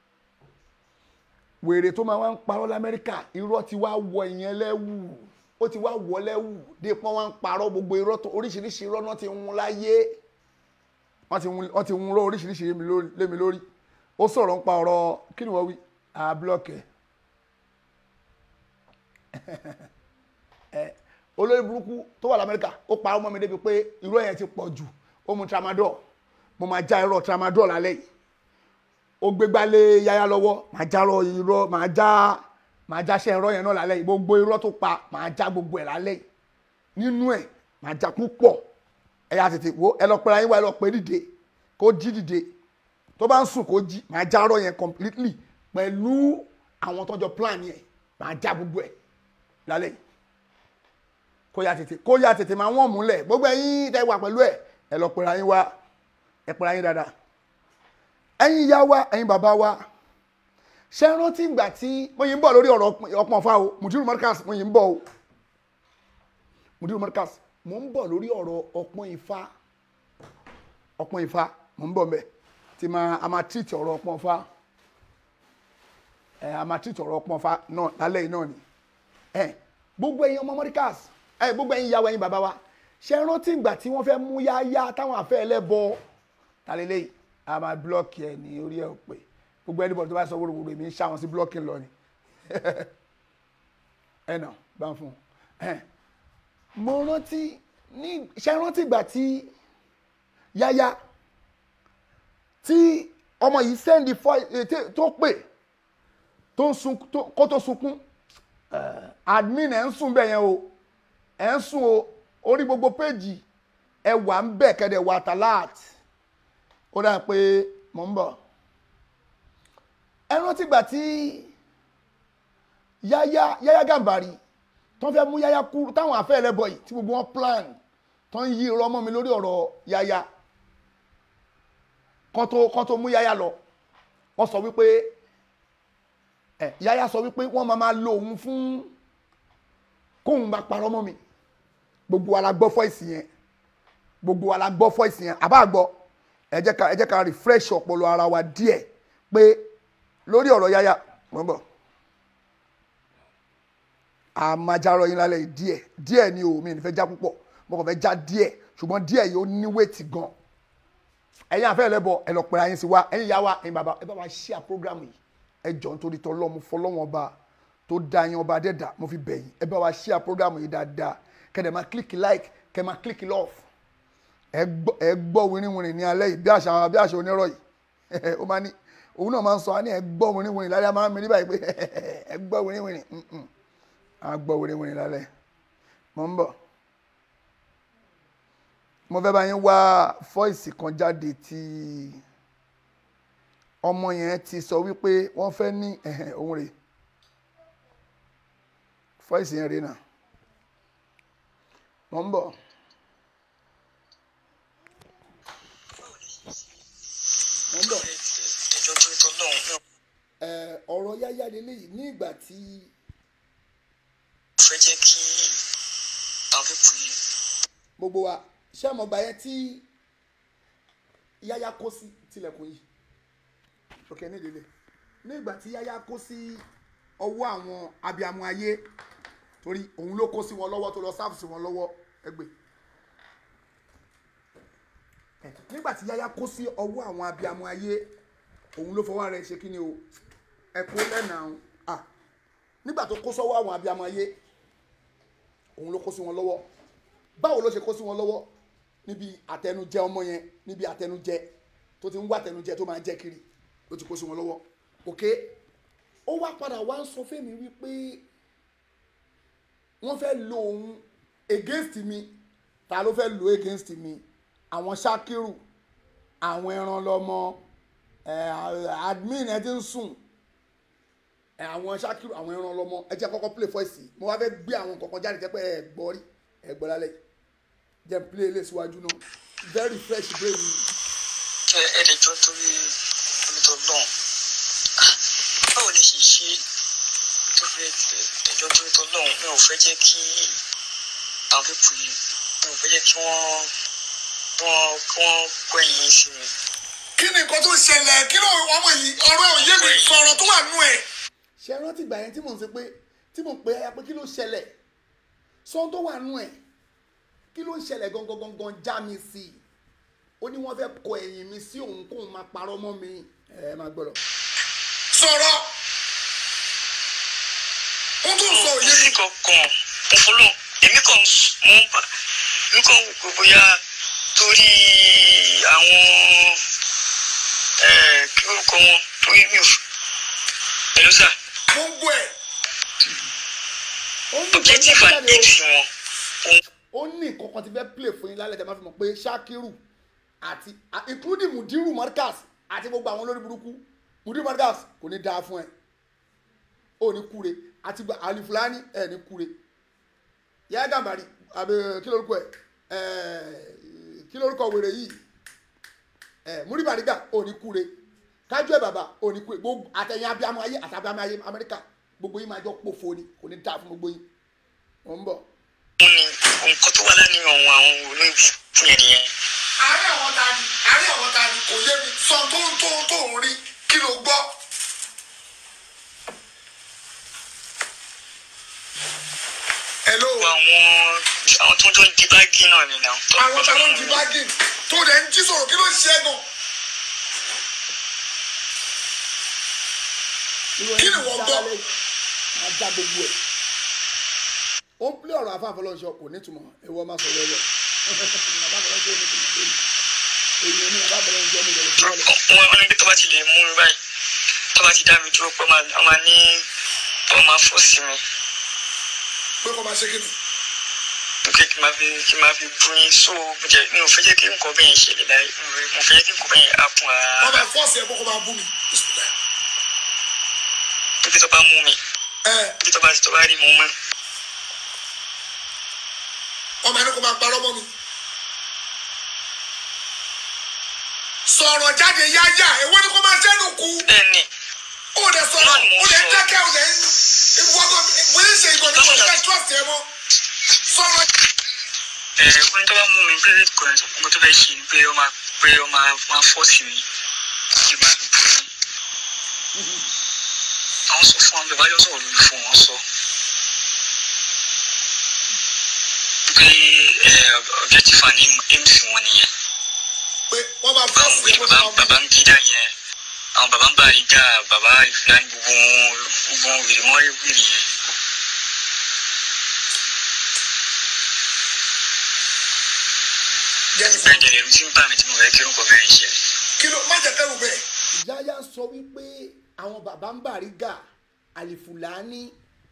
wèrè tó máa wá ń parọ́ lamẹ́ríkà irọ́ ti wá wọ ìyẹn lẹ́wù ó ti wá wọ lẹ́wù dé pọ́n wá ń parọ́ gbogbo irọ́ tó oríṣiríṣi irọ́ náà ti ń hun láyé wọ́n ti hun wọ́n ti hun rọ́ oríṣiríṣi lé mi lórí- lé mi lórí ó sọ̀rọ̀ ń pa ọ̀rọ̀ kí ni wọ́n wí àbúlọ̀kẹ́ ẹ olórí burúkú tó wà lamẹ́ríkà ó parọ́ mọ́ mi débi pé irọ́ yẹn ti pọ̀ jù ó mu tramadol mo máa já irọ́ tramadol lálẹ́ yìí ó gbégbá lé yáyá lọ́wọ́ màá já rọ irọ́ màá já màá já ṣe irọ́ yẹn náà lálẹ́ yìí gbogbo irọ́ tó pa màá já gbogbo ẹ̀ lálẹ́ yìí nínú ẹ̀ màá já púpọ̀ ẹ yà tètè wo ẹ lọ pẹ́ra yín wá ẹ lọ pẹ́ dìde kó jí dìde tó bá ń sùn kó jí màá já irọ́ yẹn completely pẹ̀lú àwọn tọ́jọ́ plan yẹn màá já gbogbo ẹ̀ lálẹ́ yìí kó yà tètè kó yà tètè máa wọ́n múlẹ̀ gbogbo ẹ̀yin tẹ́ wà pẹ̀lú ẹ̀ ẹ lọ pẹ́ra yín wá ẹ pẹ́ra yín dáadáa ẹ̀yin ìyá wa ẹ̀yin bàbá wa ṣe é rántí ìgbà tí mo yìí ń bọ̀ lórí ọ̀rọ̀ ọpọ́n fa o mudiru marcus mo yìí ń bọ̀ o mudiru marcus mo ń bọ̀ lórí ọ̀rọ̀ ọpọ́n ifá ọpọ́n ifá mo ń bọ̀ mbẹ̀ tí ma a máa tírìtì ọ̀rọ̀ ọpọ́n fa ẹ a máa tírìtì ọ̀rọ̀ ọpọ́n fa náà lálẹ́ yìí náà ni ẹ gbogbo ẹ̀yin ọmọ marcus ẹ gbogbo ẹ̀yin ìyá wa ẹ̀yin bàbá wa ṣe é rántí ìgbà tí wọ́n fẹ́ mú yáyá táwọn àfẹ́ ẹlẹ́bọ tàlélẹ́yìí a máa blọọkì ẹ ní orí ẹ ò pé gbogbo ẹni bọ̀ tó bá sọ wóróworó èmi ń ṣá wọn sí blọọkì lọ ni ẹ nà bá ń fún un ẹ mo rántí ní ṣe rántí ìgbà tí yáyá tí ọmọ yìí sẹ́ndì fọ́ tó pè tó ń sun kó tó sunkún admin ẹ̀ ń sùn bẹ́ẹ̀ yẹn o ẹ̀ ń sùn o orí gbogbo péjì ẹ wà ń bẹ̀ kẹ́dẹ̀ wà tàláàtì ó dáa pé mò ń bọ̀ ẹ rántí gbà tí yáyá yáyá gàmbàrí tó ń fẹ́ mú yáyá kúrú táwọn afẹ́ ẹlẹ́bọ̀ yìí tí gbogbo wọn plan tó ń yí irọ́ mọ́ mi lórí ọ̀rọ̀ yáyá kán tó kán tó mú yáyá lọ wọ́n sọ wípé ẹ yáyá sọ wípé wọ́n máa máa lo òun fún kóun bá parọ́ mọ́ mi gbogbo wa la gbọ́ fọ́ìsì yẹn gbogbo wa la gbọ́ fọ́ìsì yẹn àbá gbọ́ ẹ jẹ́ ká ẹ jẹ́ ká refresh ọpọlọ ara wa díẹ̀ pé lórí ọ̀rọ̀ yáyà mọ̀ ń bọ̀ àmàjárọ̀ yín lálẹ́ yìí díẹ̀ díẹ̀ ni o mi ní fẹ́ já púpọ̀ mo kàn fẹ́ já díẹ̀ ṣùgbọ́n díẹ̀ yìí ó ní wéètì gan ẹ̀yin àfẹ́ ẹlẹ́bọ ẹ lọ pẹ̀lú ayé sí wa ẹ̀yin ìyá wa ẹ̀yin bàbá ẹ bá wa share program yìí ẹ jọ nítorí tọ́lọ́ mo fọlọ́wọ́n ọba tó dá yín ọba dẹ́dà mo fi bẹ̀ yín ẹ bá wa share program yìí dáadáa kẹ́dẹ̀ máa click like kẹ́ máa click love ẹ gbọ́ ẹ gbọ́ wìrìwìrì ní alẹ́ yìí bí àṣà bí àṣà onírọ̀ yìí ó máa ní òun náà máa ń sọ á ní ẹ gbọ́ wìrìwìrì lálẹ́ a máa ń mi ní báyìí pé ẹ gbọ́ wìrìwìrì a gbọ́ wìrìwìrì lálẹ́ mo ń bọ̀ mo fẹ́ bá yín wá fọ́ìsì kan jáde tí ọmọ yẹn ti sọ wípé wọ́n fẹ́ ní òun rè fọ́ìsì yẹn rè náà mo ń bọ̀. wọ́n bọ̀. ẹjọ́ tó tọ́ lọ́hùn náà. ẹ ọ̀rọ̀ yáyá lélẹ́yìí ní ìgbà tí mo fẹ́ jẹ́ kí àwọn pípù yìí gbogbo wa ṣé àmọ́ gbà yẹn tí yáyá kó sí tilẹ̀kùn yìí òkè ní ìdílé ní ìgbà tí yáyá kó sí ọwọ́ àwọn abiyamọ ayé torí òun ló kó sí wọn lọ́wọ́ tó lọ sáfù sí wọn lọ́wọ́ ẹgbẹ́ nígbà tí yáyá kó sí ọwọ́ àwọn abiyamọ ayé òun ló fọwọ́ rẹ̀ ṣe kí ni o ẹ̀kọ́ lẹ́nà à nígbà tó kó sọ́wọ́ àwọn abiyamọ ayé òun ló kó sí wọn lọ́wọ́ báwo ló ṣe kó sí wọn lọ́wọ́ níbi àtẹnujẹ ọmọ yẹn níbi àtẹnujẹ tó ti ń wá àtẹnujẹ tó máa jẹ kiri ló ti kó sí wọn lọ́wọ́ òkè ó wá padà wá ń sọ fẹ́mi wípé wọ́n fẹ́ lo òun against mi ta ló fẹ́ lo against mi àwọn Ṣakiru àwọn ẹran lọmọ ẹ admin ẹ ti ń sùn ẹ àwọn Ṣakiru àwọn ẹran lọmọ ẹ jẹ́ kọ́kọ́ play voice mo wá fẹ́ gbé àwọn kọ̀ọ̀kan jáde jẹ́ pé ẹ gbọ́ rí ẹ gbọ́ lálẹ́ jẹ́ play ilé síwájú náà very fresh brain mi. ẹ ẹ lè jọ torí onítọ̀ náà báwo lè ṣe ṣe tó fẹ́ ẹjọ́ torí tọ́ náà mi ò fẹ́ jẹ́ kí àwọn pípù yìí mi ò fẹ́ jẹ́ kí wọ́n wọ́n kí wọ́n gbẹ̀yìn sí mi. kí ni nǹkan tó ṣẹlẹ̀ kí ló ọmọ yìí ọ̀rọ̀ òye mi sọ̀rọ̀ tó wà nú ẹ̀. ṣe rántí ìgbà yẹn tí mò ń ṣe pé tí mò ń pe aya pé kí ló ṣẹlẹ̀ sọ tó wà nú ẹ̀ kí ló ń ṣẹlẹ̀ gangan gangan já mi sí i ó ní wọ́n fẹ́ kọ ẹ̀yìn mi sí òun kóun máa parọ́ mọ́ mi ẹ máa gbọ́dọ̀. sọ̀rọ̀ ó tún sọ òye mi. sí kankan mo fọlọ èmi kàn mo ń bà èmi kàn wò pé bóyá torí àwọn ẹ kí orúkọ wọn torí mi ò f- pẹ̀lú sà mo ń gbọ́ ẹ̀. ó ní objective and ìkọ́ni aim wọn ó ní nǹkan kan ti fẹ́ play fún yín lálẹ́ tẹ́ máa fi mọ̀ pé Ṣakiru àti a- including Mudiru Markaz àti gbogbo àwọn olórí burúkú Mudiru Markaz kò ní dáa fún ẹ ó ní kúre àti gba Alifulani ẹ ní kúre Yahya Gambari àbẹ kí lórúkọ ẹ ẹ kí lórúkọ wèrè yìí ẹ Muri Bariga ó ní kúre kájú ẹ bàbá ó ní kúre gbogbo àtẹ̀yìn abiyamọ ayé àti abiyamọ ayé Amẹ́ríkà gbogbo yín máa jọ pòfo ni kò ní dáa fún gbogbo yín ò ń bọ̀. wọn ni nǹkan tó wà lánìí àwọn àwọn olóyìn fún yẹn nìyẹn. àárẹ̀ àwọn ta ni àárẹ̀ àwọn ta ni kò yé mi sọ tó ń tó ń tó ń rí kí ló gbọ́. hello àwọn àwọn tó ń jọ ń di báàgì náà ni náà. àwọn ta ló ń di báàgì tó dẹ̀ ń jí sọ̀rọ̀ kí ló ń ṣe é gan. kí ni wọ́n gbọ́. máa já gbogbo ẹ̀. ó ń pílẹ̀ ọ̀rọ̀ afáfọlọ́ṣọ kò nítumọ̀ ẹ̀wọ́ máa sọ lọ́wọ́ afáfọlọ́ṣọ ò nítumọ̀ lónìí èyí ni afáfọlọ́ṣọ mi lè fi wọlé. wọn wọn ní tó bá ti lè mú mi báyìí tó bá ti dá mi dúró pé wọn máa ní wọn máa fọ́ sí mi pé kò máa ṣe kí ni. pé kí n máa fi kí n máa fi bú yín so mo jẹ mi ò fẹ́ jẹ́ kí nǹkan bẹ́ẹ̀ yẹn ṣẹlẹ̀ láyé mo fẹ́ jẹ́ kí nǹkan bẹ́ẹ̀ yẹn á fún wọ́n ara bá fọ́ọ̀sì ẹ̀ kókó máa bú mi. pé tó bá mú mi ẹ pé tó bá tó bá rí mi mú ọmọ ẹni kò máa parọ́ mọ́ mi. sọ̀rọ̀ jáde yáyà èwo ni kò máa ṣẹ́nu kú. bẹ́ẹ̀ ni ó lè sọ̀rọ̀ ó lè dákẹ́ ó lè ń wọ́gbọ́ bóyá ṣe ìgbọ̀n ní kò ní ká trust ẹ mọ́. sọ̀rọ̀ ẹ ó ní tó bá mú mi pé kò ní mo tó fẹ́ ṣe ni pé ó máa pé ó máa máa fọ́ sí mi kí n máa fi bú yín àwọn sọ fún wọn bí wáyọ sọ̀rọ̀ lórí fún wọn sọ pé ẹ objective and aim aim sí wọn nìyẹn pé wọ́n máa àwọn fọ́ọ̀sì wèrè ẹ̀ kó bàbá máa bú bàbá ń gíga yẹn àwọn bàbá ń bá ìjà bàbá ìfúlàní gbogbo gbogbo wèrè mọ́ wèrè yẹn jẹ́ni bẹ́ẹ̀ dẹ̀ lẹ́rú tí ń bà mí tí mo fẹ́ kí orúkọ bẹ́ẹ̀ ṣe. kí ló má jẹ́ kẹ́rù bẹ́ẹ̀. ìyáyá sọ wípé àwọn bàbá ń bàrígà àlìfùlání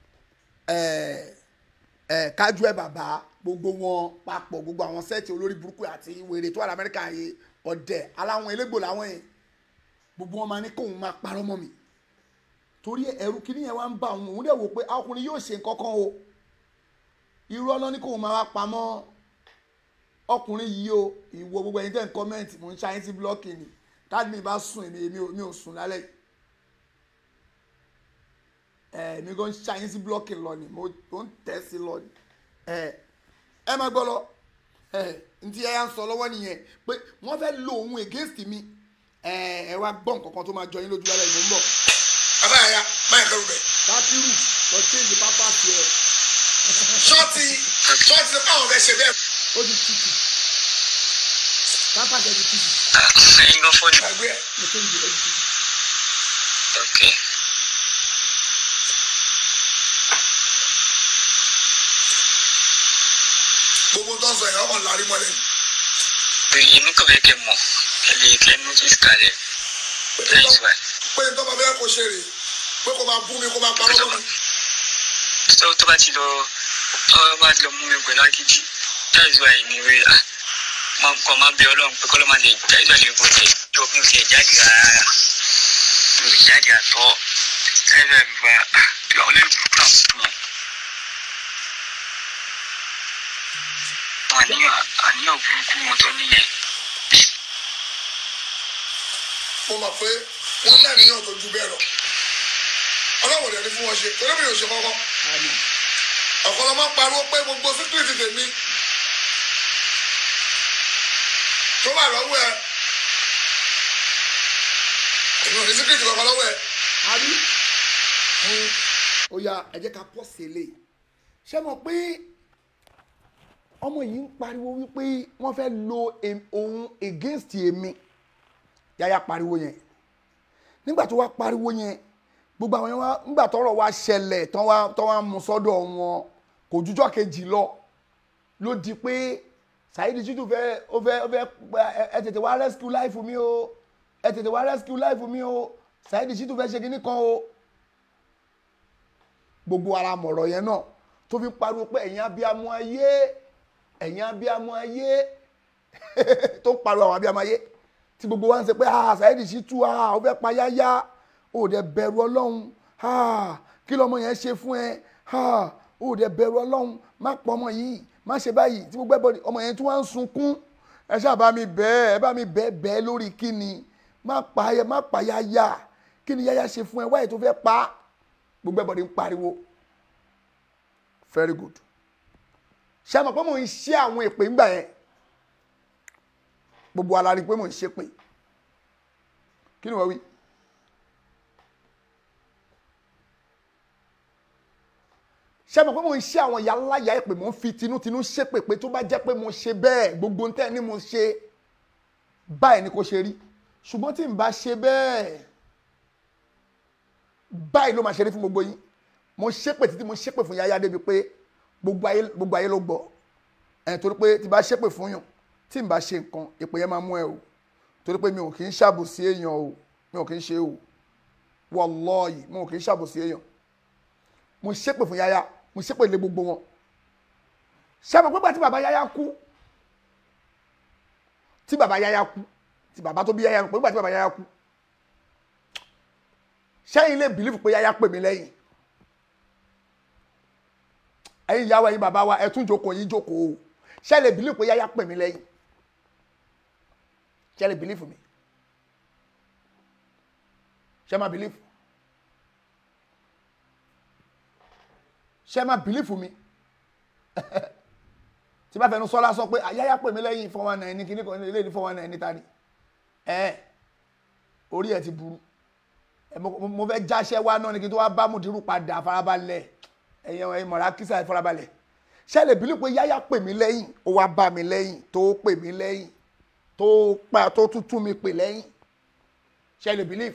kájú ẹ bàbá gbogbo wọn papọ̀ gbogbo àwọn sẹ́ẹ̀tì olórí burúkú àti wèrè tó wà lamẹ́ríkà yìí ọ̀dẹ̀ aláwọn elégbò làwọn yẹn gbogbo wọn máa ní kóun máa parọ́ mọ́ mi torí ẹ̀rù kìíní yẹn wá ń bá òun òun dẹ̀ wò pé ọkùnrin yóò ṣe nǹkan kan o irọ́ lọ ní kóun máa wá pamọ́ ọkùnrin yìí o ìwọ gbogbo ẹni tẹ́ ń kọ́mẹ́ǹtì mò ń ṣáyín sí blọ́ọ̀kì ni táàdì mi bá sùn èmi èmi ò mi ò sùn lálẹ́ yìí ẹ èmi kò ń ṣáyín sí blọ́ọ̀kì lọ ni mo mo ń tẹ̀ sí lọ ni ẹ ẹ má gbọ́ lọ ẹ ntí ẹ yà ń sọ lọ́wọ́ nìyẹn pé wọ́n fẹ́ lo òun against mi ẹ ẹ wá gbọ́ nǹkan kan tó máa jọ yín lójú lálẹ́ ìmọ̀ ń bọ̀. bàbá yàyà máa kẹrù bẹ. bátírù lọ change pápá sí ẹ ṣọ́ọ̀tì ṣọ́ọ̀tì ti fáwọn fẹ́ ṣe bẹ́ẹ̀. ó di títì pápá jẹ di títì ẹ̀yin gan fọ́ọ̀nù. gbàgbé ẹ̀. mo change ẹ di títì. ok gbogbo tó ń sọ yẹn ọmọ làrí mọ́lẹ̀ ni. pé èmi kò fẹ́ kẹ́ mọ̀ ẹ lè kẹ́ notice kalẹ̀ lẹ́yìn tí wà. pé tó bá fẹ́ kó ṣe rè pé kó máa bú mi kó máa parọ́ mọ́ mi. tó tó bá ti lọ tó bá ti lọ mú mi pẹ̀lú agídí lẹ́yìn tí wà yìí ni wí à máa kọ́ máa bẹ ọlọ́run pé kọ́lọ́ máa lè jáde wà lè kó tẹ̀ yóò mi ò tẹ̀ jáde rárá mi ò jáde àtọ́ lẹ́yìn tí wà gba àwọn olóyún burúkú náà fún wọn. àníyàn àníyàn burúkú wọn tó níyẹn. mo mọ̀ pé wọ́n láàníyàn tó ju bẹ́ẹ̀ lọ. ọlọ́wọ̀n dẹ̀ ni fún wọn ṣe torí mi ò ṣe kọ́kọ́. ọ̀kan ló máa ń pariwo pé gbogbo síkírìtì tèmi tó wà lọ́wọ́ ẹ èmi ò ní síkírìtì kankan lọ́wọ́ ẹ. àbí ó yá ẹ jẹ́ ká pọ̀ sí eléyìí ṣé mo pé ọmọ yìí ń pariwo wípé wọ́n fẹ́ lo em- òun against èmi yáyà pariwo yẹn nígbà tó wá pariwo yẹn gbogbo àwọn yẹn wá nígbà tọ́rọ̀ wá ṣẹlẹ̀ tán wá tán wá mú sọ́dọ̀ wọn kò jújọ́ kejì lọ ló di pé Saheed Shittu fẹ́ ó fẹ́ ó fẹ́ ẹ- ẹ tètè wá rescue life mi o ẹ tètè wá rescue life mi o Saheed Shittu fẹ́ ṣe kinní kan o gbogbo ara mọ̀rọ̀ yẹn náà tó fi pariwo pé ẹ̀yin abiyamọ ayé ẹ̀yin abiyamọ ayé tó pariwo àwọn abiyamọ ayé tí gbogbo wa ń ṣe pé ah Saheed Shittu ah ó fẹ́ pa yáyá ó dẹ̀ bẹ̀rù ọlọ́run ah kí lọ́mọ yẹn ṣe fún ẹ ah ó dẹ̀ bẹ̀rù ọlọ́run má pọ̀ ọmọ yìí má ṣe báyìí tí gbogbo ẹbọ ọmọ yẹn tí wọ́n ń sunkún ẹ ṣáà bá mi bẹ́ẹ̀ ẹ bá mi bẹ́ẹ̀ bẹ́ẹ̀ lórí kíni má pa ayẹ má pa yáyá kí ni yáyá ṣe fún ẹ wáyé tó fẹ́ pa á gbogbo ẹbọ ni ń pariwo very good ṣé àmọ̀ pé mò ń ṣe àwọn èpè ńgbà yẹn gbogbo ala rí i pé mò ń ṣe pé kí ni wọ́n wí. ṣé àmọ̀ pé mò ń ṣe àwọn ìyá ńlá ìyá èpè mò ń fi tinútinú ṣe pé pé tó bá jẹ́ pé mo ṣe bẹ́ẹ̀ gbogbo ń tẹ́ ni mo ṣe báyìí ni kò ṣe rí ṣùgbọ́n tí n bá ṣe bẹ́ẹ̀ báyìí ló máa ṣe rí fún gbogbo yín mo ṣépè títí mo ṣépè fún yáyá débi pé gbogbo ayé gbogbo ayé ló gbọ́ ẹ torí pé tí bá ṣépè fún yàn tí n bá ṣe nǹkan èpè yẹn máa mú ẹ o torí pé mi ò kì í ṣàbòsí èèyàn o mi ò kì í ṣe o wallahi mi ò kì í ṣàbòsí èèyàn mo ṣépè fún yáyá mo ṣépè lé gbogbo wọn ṣàbẹ̀ pé tí bàbá yáyá kú tí bàbá yáyá kú tí bàbá tó bí yáyá kú pé tí bàbá yáyá kú ṣẹ́yìn lè bìlífù pé yáyá pè mí lẹ́yìn ẹ̀yin ìyàwó ẹ̀yin bàbá wa ẹ tún jókòó yín jókòó o ṣé lè bìlífù pé yáyá pè mí lẹ́yìn ṣé lè bìlífù mi ṣé má bìlífù ṣé má bìlífù mi tí bá fẹnu sọ lásán pé yáyá pè mí lẹ́yìn four one nine ní kíní kan ilé ní four one nine níta ni ẹ orí ẹ ti burú ẹ mo mo fẹ́ jáṣẹ́ wá náà ni kí n tó wá bá mùdírù padà farabalẹ̀ ẹ̀yin ẹ̀yin mọ̀ra kísà farabalẹ̀ ṣé lè bílí pé yáyá pè mí lẹ́yìn ó wá bá mi lẹ́yìn tó pè mí lẹ́yìn tó pa tó tútù mi pè lẹ́yìn ṣé lè bílí.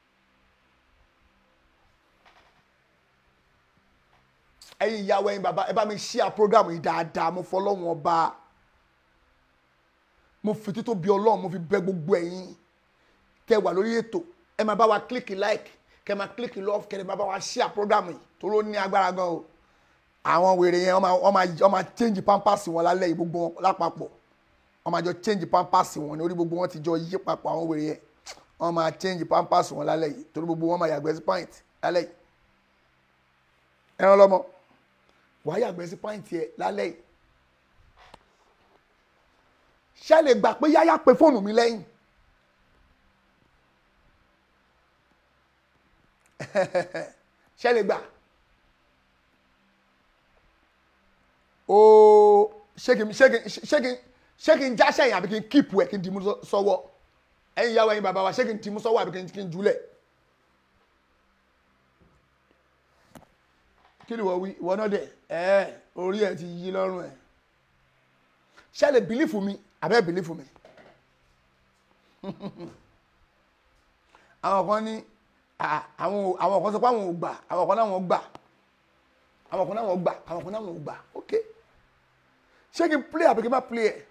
ẹ̀yin ìyàwó ẹ̀yin bàbá ẹ bá mi ṣíà program yìí dáadáa mo fọlọ́wọ́n ọba mo fi tító bí ọlọ́run mo fi bẹ gbogbo ẹ̀yin tẹ́ wà lórí ètò ẹ máa bá wa click like kẹ máa click love kẹ máa bá wa share program yìí tó ló ní agbára gan o àwọn wèrè yẹn wọ́n máa wọ́n máa wọ́n máa change pampers wọn lálẹ́ yìí gbogbo wọn lápapọ̀ wọ́n máa jọ change pampers wọn ní orí gbogbo wọn ti jọ yí papọ̀ àwọn wèrè yẹn wọ́n máa change pampers wọn lálẹ́ yìí torí gbogbo wọn máa yàgbẹ́ sí pint lálẹ́ yìí ẹran lọ́mọ wàá yàgbẹ́ sí pint yẹ lálẹ́ yìí ṣé lè gbà pé yáyá pe fóònù mi lẹ́yìn ṣe lè gbà ooo ṣé kí n ṣé kí n ṣé kí n ṣé kí n jáṣẹ́ yẹn àbí kí n kíìpù ẹ̀ kí n dìímú sọ́wọ́ ẹ̀yin ìyàwó ẹ̀yin bàbá wa ṣé kí n ti mú sọ́wọ́ àbí kí n- kí n jùlẹ̀ kí ni wọ́n wí ìwọ náà dẹ̀ ẹ̀ orí ẹ̀ ti yí lọ́rùn ẹ̀ ṣé ẹ lè bìlífù mi àbẹ́ bìlífù mi àwọn kan ní à, àwọn ò- àwọn kan sọ pé àwọn ò gbà àwọn kan náà wọ́n gbà àwọn kan náà wọ́n gbà àwọn kan náà wọ́n gbà ok ṣé kí n play àbí kí n má play ẹ̀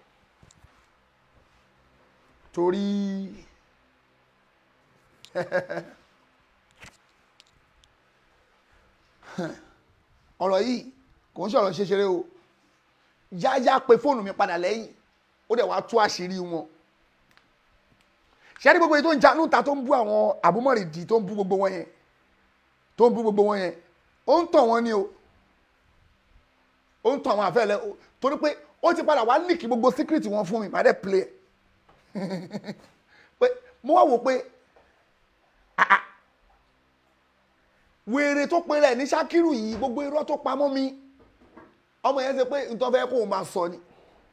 torí ọ̀rọ̀ yìí kò ń sọ̀rọ̀ ṣeṣeré o yáyá pe fóònù mi padà lẹ́yìn ó dẹ̀ wá tú àṣírí wọn ṣẹ́rí gbogbo èyí tó ń janú ta tó ń bú àwọn àbúmọ̀rìdì tó ń bú gbogbo wọn yẹn tó ń bú gbogbo wọn yẹn ó ń tàn wọ́n ni o ó ń tàn àwọn àfẹ́lẹ́ o torí pé ó ti padà wá líkì gbogbo síkírìtì wọn fún mi má dẹ̀ play ẹ̀ pé mo wá wò pé ah, ah, wèrè tó pe rẹ̀ ní Ṣákírù yìí gbogbo irọ́ tó pamọ́ mi ọmọ yẹn ṣe pé nǹkan fẹ́ kó o máa sọ ni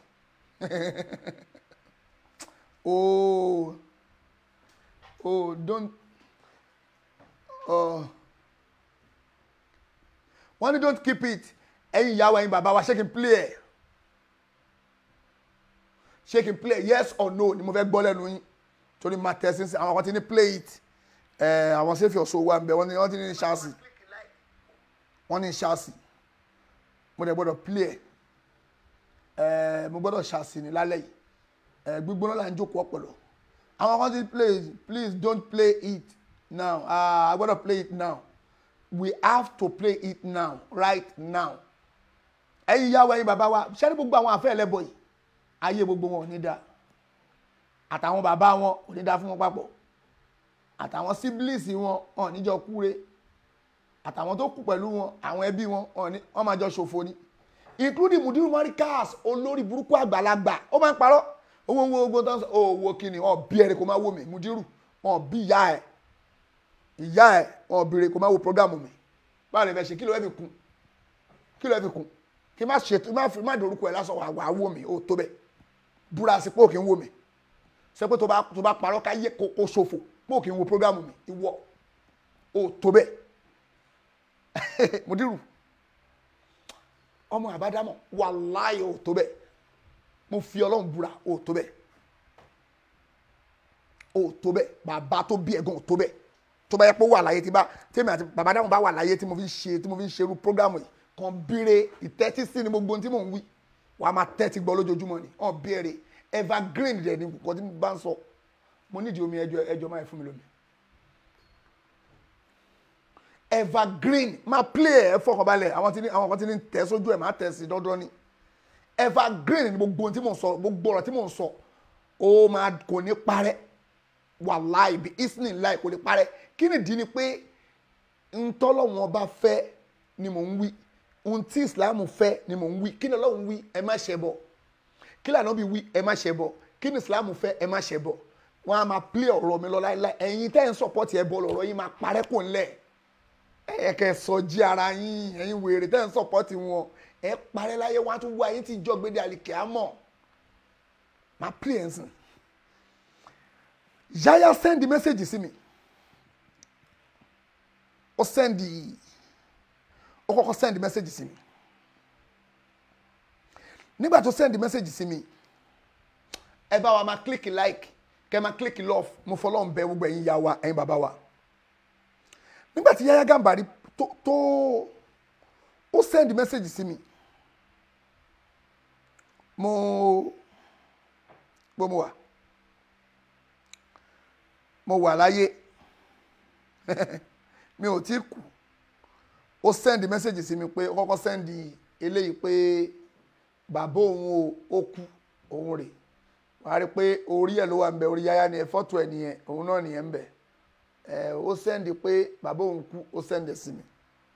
oh oh don't uh, wọ́n ní don't keep it ẹ̀yin ìyàwó ẹ̀yin bàbá wa ṣé kí n play ẹ̀ ṣé kí n play ẹ̀ yes or no ni mo fẹ́ gbọ́ lẹ́nu yín torí máa tẹ̀ sí àwọn kan ti ní play it ẹ̀ àwọn sẹ́fì ọ̀ṣọ́ wa ń bẹ wọ́n ní wọ́n ti ní ṣáàsì wọ́n ní ṣáàsì mo dẹ̀ gbọ́dọ̀ play ẹ̀ ẹ̀ mo gbọ́dọ̀ ṣáàsì ní lálẹ́ yìí ẹ̀ gbígbóná là ń jókòó ọ̀pọ̀lọ́ àwọn kan ti play please don't play it now ah I gbọ́dọ̀ play it now we have to play it now right now ẹ̀yin ìyàwó ẹ̀yin bàbá wa ṣẹ́ni gbogbo àwọn àfẹ́ ẹlẹ́bọ̀ yìí ayé gbogbo wọn ò ní dáa àtàwọn bàbá wọn ò ní dáa fún wọn papọ̀ àtàwọn siblings wọn wọn ò ní jọ kúre àtàwọn tó kù pẹ̀lú wọn àwọn ẹbí wọn wọn ò ní wọn máa jọ ṣòfò ni including mudiru marikas olórí burúkú àgbàlagbà ó máa ń parọ́ owó owó owó tó ń sọ owó kíni wọn bí ẹni kò máa wò mí mudiru wọn bí ìyá ẹ ìyá ẹ wọn bèrè kò máa wo programu mi báwo lè fẹ́ ṣe kí ló fẹ́ fi kún kí ló fẹ́ fi kún kí má ṣe má fi má dorúkọ ẹ lásán wà wà wò mí ó tó bẹ́ẹ̀ búra sí pé òkè ń wò mí sọ pé tó bá tó bá parọ́ ká yé kó kó ṣòfò pé òkè ń wo programu mi ìwọ ó tó bẹ́ẹ̀ mudiru ọmọ àbádámọ̀ wàláyé ó tó bẹ́ẹ̀ mo fi ọlọ́run búra ó tó bẹ́ẹ̀ ó tó bẹ́ẹ̀ bàbá tó bí ẹ̀gàn ó tó bẹ́ẹ̀ tó bá yẹ pé ó wà láyé tí bá tèmi àti bàbá dáhùn bá wà láyé tí mo fi ń ṣe tí mo fi ń ṣerú prógámù yìí kan bíire ìtẹ́tí sí ni gbogbo ohun tí mò ń wí wàá máa tẹ́tí gbọ́ lójoojúmọ́ ni ọ̀ bíire evergreen rẹ̀ ni nǹkan tí mo bá ń sọ mo nídìí omi ẹjọ́ ẹjọ́ máa fún mi lómi evergreen máa play ẹ fọkànbalẹ̀ àwọn tí ní àwọn kan tí ní tẹ̀ sójú ẹ̀ máa tẹ̀ sí dandan ni evergreen ni gbogbo ohun tí mò ń sọ gbogbo ọ̀rọ̀ tí mò ń sọ ó máa kò ní parẹ́ wàláì bí isnin láì kò lè parẹ́ kí nìdí ni pé ntọ́lọ́wọ́n bá fẹ́ ni mò ń wí ohun tí islam fẹ́ ni mò ń wí kí ni ọlọ́run wí ẹ má ṣe bọ̀ kí ni ànábì wí ẹ má ṣe bọ̀ kí ni islam fẹ́ ẹ má ṣe bọ̀ wọ́n á máa play ọ̀rọ̀ mi lọ láíláí ẹ̀yin tẹ́ ń support ẹ bọ̀ lọ́rọ̀ yín máa parẹ́ kò ńlẹ̀ ẹ kẹ́ sọ jí ara yín ẹ̀yin wèrè tẹ́ ń support wọn ẹ parẹ́ láyé wọn á tún wá yín tí ìjọ gbéde àlìkẹ́ àmọ́ máa play ẹ̀ sìn yaya send the message sí mi ó send ó kọ́kọ́ send message sí mi nígbà tó send message sí mi ẹ bá wa máa click like kẹ máa click love mo fọlọ́ ń bẹ gbogbo ẹ̀yin ìyá wa ẹ̀yin bàbá wa nígbà tí Yahya Gambari tó tó ó send message sí mi mo gbọ́ mo wà mo wà láyé mi ò tí kú ó send message sí mi pé ó kọ́kọ́ send eléyìí pé bàbá òun ó kú òun rè wàá rí pé orí ẹ̀ ló wà ń bẹ orí Yahya ni ẹ fọ́tò ẹ̀ nìyẹn òun náà nìyẹn ń bẹ ẹ ó send pé bàbá òun kú ó send sí mi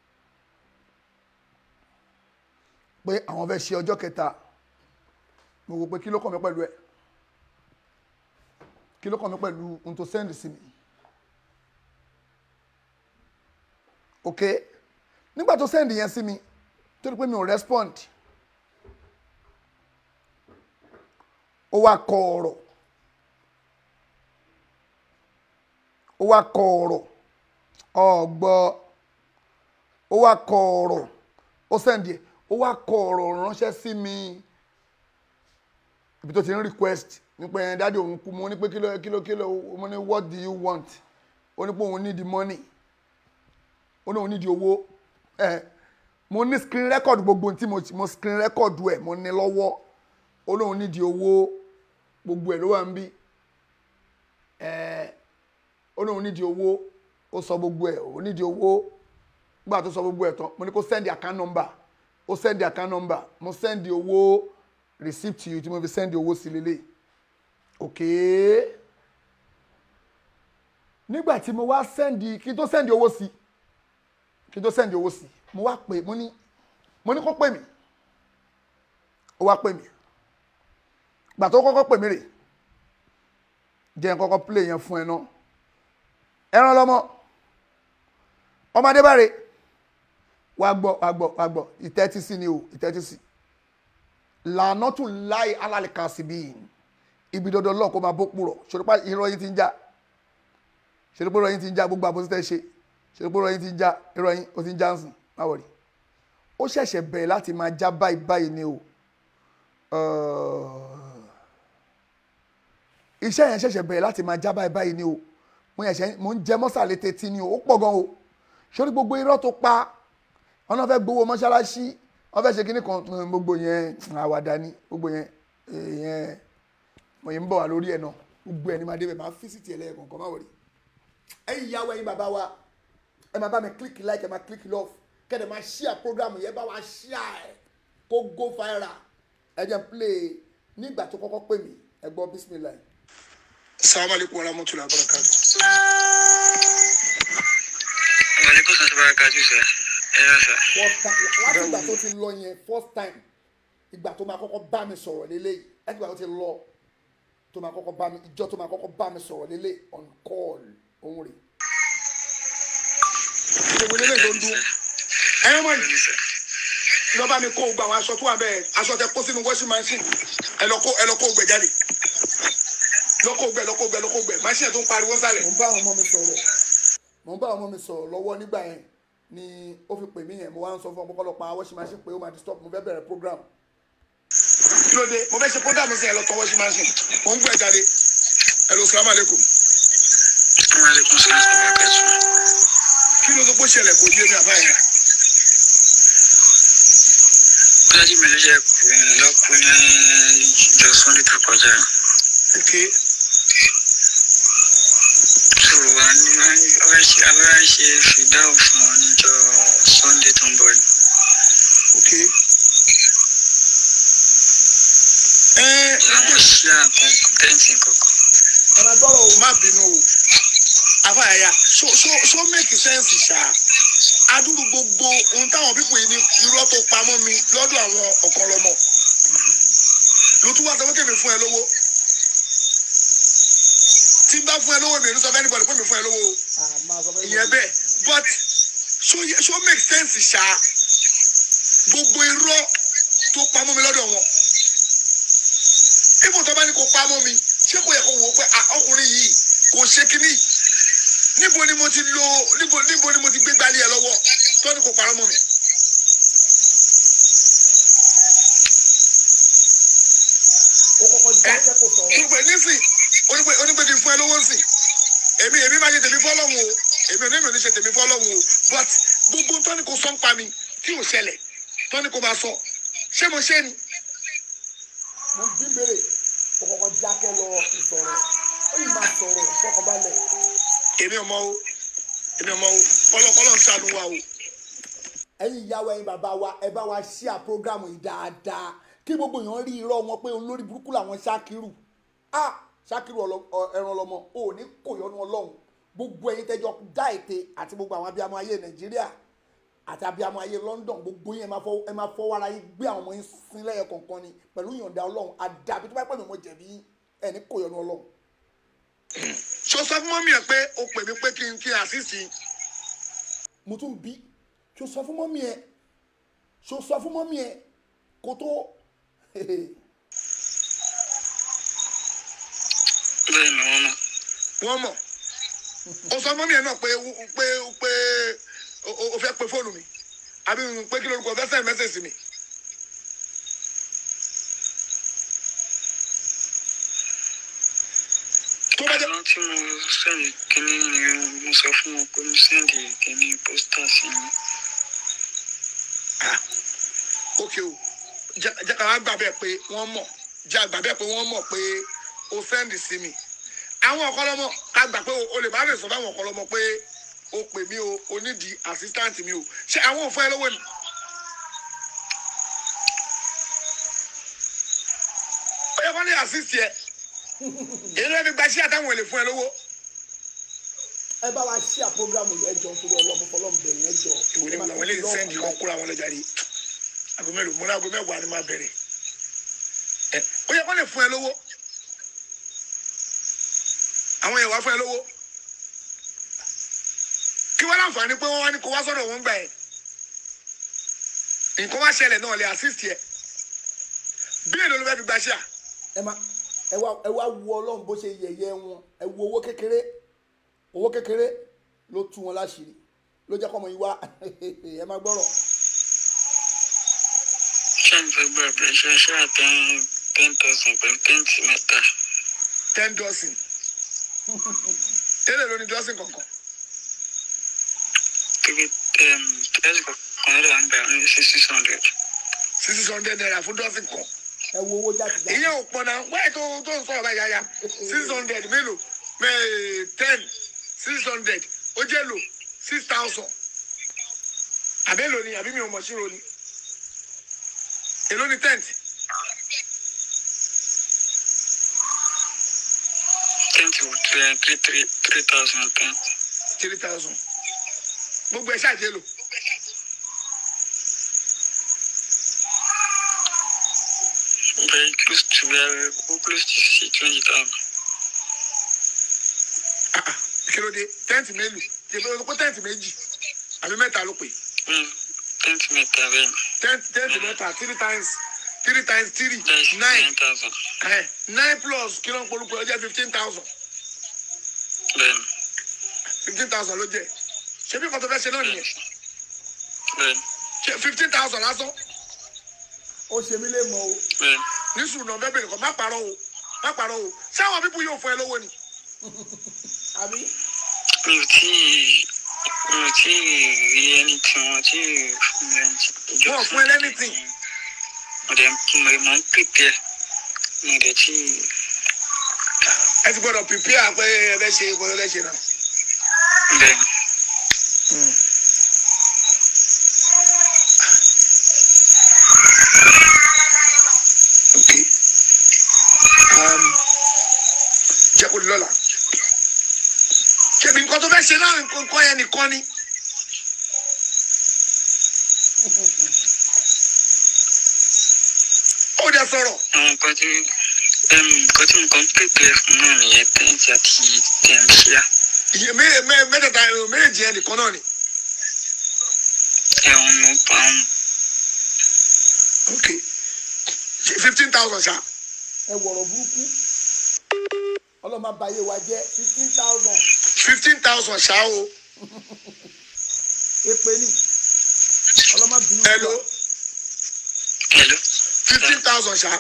pé àwọn fẹ́ ṣe ọjọ́ kẹta mo wò pé kí ló kàn mí pẹ̀lú ẹ̀ kí ló kàn mí pẹ̀lú ohun tó send sí mi ok nígbà tó send yẹn sí mi tó rí pé mi ò respond ó wá kọ ọ̀rọ̀ ó wá kọ ọ̀rọ̀ ọ̀gbọ́ ó wá kọ ọ̀rọ̀ ó sẹ́ndì ẹ̀ ó wá kọ ọ̀rọ̀ ránṣẹ́ sí mi ibi tó ti ń request nípa ẹ̀ dáàdi òun kú mo ní pé kílò kílò kílò mo ní what do you want ó ní pé òun need the money ó ní òun need the owó ẹ̀ mo ní screen record gbogbo tí mo mo screen record ẹ̀ mo ní lọ́wọ́ ó ní òun need the owó gbogbo ẹ̀ ló wà ń bí ẹ̀ ó ní òun need the owó ó sọ gbogbo ẹ̀ òun need the owó nígbà tó sọ gbogbo ẹ̀ tán mo ní kó send the account number ó send the account number mo send the owó receipt yìí tí mo fi send the owó sí lélẹ̀ okay nígbà tí mo wá send kí n tó send owó sí kí n tó send owó sí mo wá pè mo ní mo ní kó pè mí ó wá pè mí gbà tó kọ́kọ́ pè mí rè jẹ́ n kọ́kọ́ play yẹn fún ẹ náà ẹran lọ́mọ ọmọdé bá rè wá gbọ́ wá gbọ́ wá gbọ́ ìtẹ́tí sí ni o ìtẹ́tí sí lànà tún láì alálẹ̀ kan sí bíi ibi dandan lọ́ọ̀ kó máa bó purọ̀ ṣòropá irọ́ yín ti ń já ṣòropá irọ́ yín ti ń já gbogbo àbòsí tẹ́ ṣe ṣòropá irọ́ yín ti ń já irọ́ yín ó ti ń já ń sìn má wọ̀rí ó ṣẹ̀ṣẹ̀ bẹ̀rẹ̀ láti máa já báyìí báyìí ni o iṣẹ́ yẹn ṣẹ̀ṣẹ̀ bẹ̀rẹ̀ láti máa já báyìí báyìí ni o mo yẹn ṣe mo ń jẹ mọ́sàlẹ̀ tètè ni o ó pọ̀ gan o sórí gbogbo irọ́ tó pa wọn náà fẹ́ gbowó mọ́ṣáláṣí wọn fẹ́ ṣe kinní kan gbogbo yẹn àwàdà ni gbogbo yẹn yẹn mo yẹn ń bọ̀ wá lórí ẹ̀ náà gbogbo ẹ̀ ní máa débẹ̀ máa físìtì ẹ̀ lẹ́ẹ̀kan kan má wọ̀rí. ẹ̀yin ìyàwó ẹ̀yin bàbá wa ẹ máa bá mi click like ẹ máa click love kẹ́ẹ̀dẹ̀ máa share program yẹn bá wa share ẹ̀ kó go viral ẹ jẹ́ n play nígbà tó kọ́kọ́ pè mí ẹ gbọ́ bismillah. salamu alaikum wa rahmatullahi wa barakatuh. Wàlékún sọ̀tún bá kájú sẹ́. Ẹ yá sà. first time láti ìgbà tó ti lọ yẹn first time ìgbà tó máa kọ́kọ́ bá mi sọ̀rọ̀ lélẹ́yìí láti ìgbà tó ti lọ tó máa kọ́kọ́ bá mi ìjọ tó máa kọ́kọ́ bá mi sọ̀rọ̀ lélẹ̀ on call òun rè. gbogbo ilé tó ń dún ẹ̀yin mọ̀ yìí lọ bá mi kó gbogbo àwọn aṣọ tó wà bẹ́ẹ̀ aṣọ tẹ kó sínú washing machine ẹ lọ kó ẹ lọ kó gbẹ jáde lọ kó gbẹ lọ kó gbẹ lọ kó gbẹ machine tó ń pariwo sálẹ̀. mo ń bá àwọn ọmọ mi sọ̀rọ̀ mo ń bá àwọn ọmọ mi sọ̀rọ̀ lọ́wọ́ nígbà yẹn ni ó fi pè mí yẹn mo wá ń sọ fún ọmọ kọ́lọ́pàá washing machine pé ó máa disturb mo fẹ́ bẹ̀rẹ̀ program kí ló dé mo fẹ́ ṣe program sí ẹ lọ kó washing machine mo ń gbẹ jáde ẹ lọ salamu alaikum Wàlékún sọ̀tún bá kájú. kí ló tó kó ṣẹlẹ̀ kó yé mi àbá yẹn. Dájú mi ló jẹ́ pé lọ́kùn ní ìjọ Sunday tó kọjá. ok So wà ní abẹ́rẹ́ ṣe fìdáhùn fún ọ níjọ Sunday tó ń bọ̀ yìí. ok. ẹ Àwọn ṣí àkàn tẹ́ǹtì kankan. ẹ máa gbọ́rọ̀ o má bínú o afáyàyà so so so make sense ṣá adúrú gbogbo ohun táwọn pípò yìí ní irọ́ tó pamọ́ mi lọ́dọ̀ àwọn ọ̀kọ́lọ́mọ ló tún wá sọ pé kèmí fún ẹ lówó tí n bá fún ẹ lówó mi ò ní sọ fẹ́ nígbàdàn pé mi fún ẹ lówó o Ah, máa sọ fẹ́ ìyẹn bẹ́ẹ̀ but so ye- so make sense ṣá gbogbo irọ́ tó pamọ́ mi lọ́dọ̀ wọn ibùdó tó bá ní kó pamọ́ mi ṣé kò yẹ kó wò ó pé ah, ọkùnrin yìí kò ṣe kínní níbo ni mo ti lo níbo níbo ni mo ti gbé gbálẹ̀ ẹ lọ́wọ́ tó ní kó parọ́ mọ́ mi. ó kọ́kọ́ já kẹ́kọ̀ọ́ sọ̀rọ̀ ṣùgbọ́n nísìn onígbè onígbè kì í fún ẹ lówó sìn èmi èmi máa ṣe tèmi fọ́lọ́hún o èmi ò ní èmi ò ní ṣe tèmi fọ́lọ́hún o but gbogbo tó ní kó sọ ń pa mi tí ò ṣẹlẹ̀ tó ní kó máa sọ ṣé mo ṣe ni. mo ń bí béèrè ó kọ́kọ́ já kẹ́ lọ ìsọ̀rọ̀ ó yìí máa sọ̀rọ̀ fọkànbalẹ̀ èmi ò mọ o èmi ò mọ o kọlọkọlọ ń ṣàánú wa o. ẹ̀yin ìyàwó ẹ̀yin bàbá wa ẹ bá wa share program yìí dáadáa kí gbogbo èèyàn rí irọ́ wọn pé olórí burúkú làwọn ṣákírù ah ṣákírù ọlọ- ọ- ẹran ọlọmọ ò ní kò yọnu ọlọ́run gbogbo ẹ̀yin tẹ́jọ dá ète àti gbogbo àwọn abiyamọ ayé nàìjíríà àti abiyamọ ayé london gbogbo yín ẹ máa fọwọ́- ẹ máa fọwọ́ ara yín gbé àwọn ọmọ yín sin lẹ́yọ kọ̀ọ̀kan ni pẹ̀lú ìyọ̀ǹda ọlọ́run àdàbí tó bá pẹ̀lú ọmọ jẹ̀bi yín ẹ̀ ní kò yọnu ọlọ́run ṣo sọ fún mọ́mí ẹ̀ pé o pè mí pé kí n kí n àṣìṣì mo tún bí ṣo sọ fún mọ́mí ẹ ṣo sọ fún mọ́mí ẹ kó tó Bẹ́ẹ̀ ni wọ́n mọ̀. wọ́n mọ̀ o sọ mọ́mí ẹ̀ náà pé pé pé o o- o fẹ́ pe fóònù mi àbí pé kí lórúkọ fẹ́ send message sí mi. tó bá jẹ́ àwọn tí mo sẹ́ndì kínní ni mo sọ fún wọn pé mo sẹ́ndì kínní pósítà sí mi. ah ok o jẹ́ jẹ́ ká wá gbà bẹ́ẹ̀ pé wọ́n mọ̀ jẹ́ àgbà bẹ́ẹ̀ pé wọ́n mọ̀ pé o send sí mi àwọn ọ̀kọ́lọ́mọ ká gbà pé o- o lè má lè sọ fáwọn ọ̀kọ́lọ́mọ pé o pè mí o o nídìí assistant mi o ṣé àwọn ò fún ẹ lówó ni. ó yẹ kó ní assist yẹ èyí ló fi gba iṣẹ́ àtàwọn èlé fún ẹ lówó. ẹ bá wa ṣí à programu yẹn jọ nítorí ọlọ́mọ fọlọ́mù bẹ̀rẹ̀ yẹn jọ. ìwé ni àwọn eléyìí sẹ́ndì wọn kúrò àwọn ọlọ́jà rí aago mélòó mo ní aago mẹ́wàá ni máa bẹ̀rẹ̀ ẹ ó yẹ kó lè fún ẹ lówó àwọn yẹn wá fún ẹ lówó kí wọ́n láǹfààní pé wọ́n wá ní kó wá sọ́dọ̀ wọn gbà ẹ̀ nǹkan wá ṣẹlẹ̀ náà lè assist yẹ bí èlò ló fẹ́ fi gba ṣíà ẹ má ẹ wá ẹ wá wo ọlọ́run bó ṣe yẹ̀yẹ́ wọn ẹ wo owó kékeré owó kékeré ló tú wọn láṣìírí ló jẹ́ kọ́mọ yìí wá ẹ má gbọ́rọ̀ ṣé n fẹ́ gbọ́ ẹ̀bẹ̀ ṣe ṣe àtẹn ten thousand pẹ̀lú tẹ́ǹtì mẹ́ta. ten dozen tẹ́lẹ̀ ló ní dozen kankan three um, tẹ́ǹtì kọ̀ọ̀kan rẹ̀ ń bẹ̀ ní six hundred. six hundred naira fún dozen kan. ẹ wo owó jáde jáde ìyẹn ò pọ̀ náà wáyé tó tó ń sọ̀rọ̀ báyìí yáyá six hundred mélòó mẹ́ ten six hundred ó jẹ́ lò six thousand àbẹ́lò ni àbí mi ò mọ̀ sí ro ni èló ni tent tẹ́ǹtì wò three three three three thousand tẹ́ǹtì. three thousand gbogbo ẹ̀ ṣáàjẹ́ lò very close to very close to see twenty thousand. Ah, ah, kí ló dé tent mélòó kí ló pé tent méjì àbí mẹ́ta ló pè tẹ́ǹtì mẹ́ta bẹ́ẹ̀ ni. tent tent mẹ́ta three times three times three that's nine nine thousand. Eh, nine plus kí ló ń polúkọ ọjọ́ fifteen thousand bẹ́ẹ̀ ni fifteen thousand ló jẹ́ ṣé bí nǹkan tó fẹ́ ṣe náà nìyẹn bẹ́ẹ̀ ni ṣe fifteen thousand lásán ó ṣe mí lè mọ o bẹ́ẹ̀ ni. ní sùnà bẹ́ẹ̀ bẹ̀rẹ̀ kọ́ má parọ́ o má parọ́ o sáwọn pípọ̀ yóò fún ẹ lówó ni àbí mi ò tí ì mi ò tí ì rí ẹni tí wọn tí ì fún mi ẹni tí Wọn ò fún ẹ lẹ́nìtìn. mo dẹ̀ mo mọ̀ ń pèpè mo dẹ̀ tí ì ẹ ti gbọ́dọ̀ prepare pé ẹ fẹ́ ṣe ìkọ́ ẹ fẹ́ ṣe náà. bẹ́ẹ̀ ni. ok um, jẹ́ kó di lọ́la ṣebí nǹkan tó fẹ́ ṣe náà nǹkan nǹkan yẹn nìkan ni. ó dẹ sọ̀rọ̀ àwọn nǹkan tí em, nǹkan tí mo kàn ń pèpè fún náà nìyẹn tẹ́ǹtì àti tẹ̀m̀ṣíà iye mé- mé- mẹ́tẹ̀ẹ̀ta èrò méjì yẹn nìkan náà ni. ẹ̀wọ̀n mo pa ọ́n ok fifteen thousand ṣá ẹ wọ̀rọ̀ burúkú ọlọ́run má bayé wa jẹ́ fifteen thousand fifteen thousand ṣá o èpè ní ọlọ́run má bínú hello hello fifteen thousand ṣá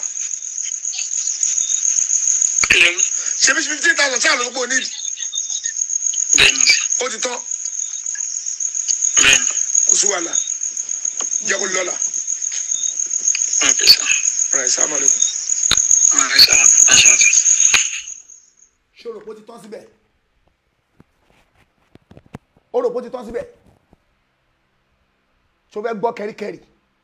hello ṣebí fifteen thousand ṣá ló ń pò nídìí bẹ́ẹ̀ ni ó ti tán bẹ́ẹ̀ ni kò sí wàhálà jẹ́ kó di lọ́la. ok sir Right, salaam alaikum. wọ́n rí sáà aṣọ àti. ṣé o rò pé ó ti tán síbẹ̀ ó rò pé ó ti tán síbẹ̀ ṣó fẹ́ gbọ́ kẹ́ríkẹ́rí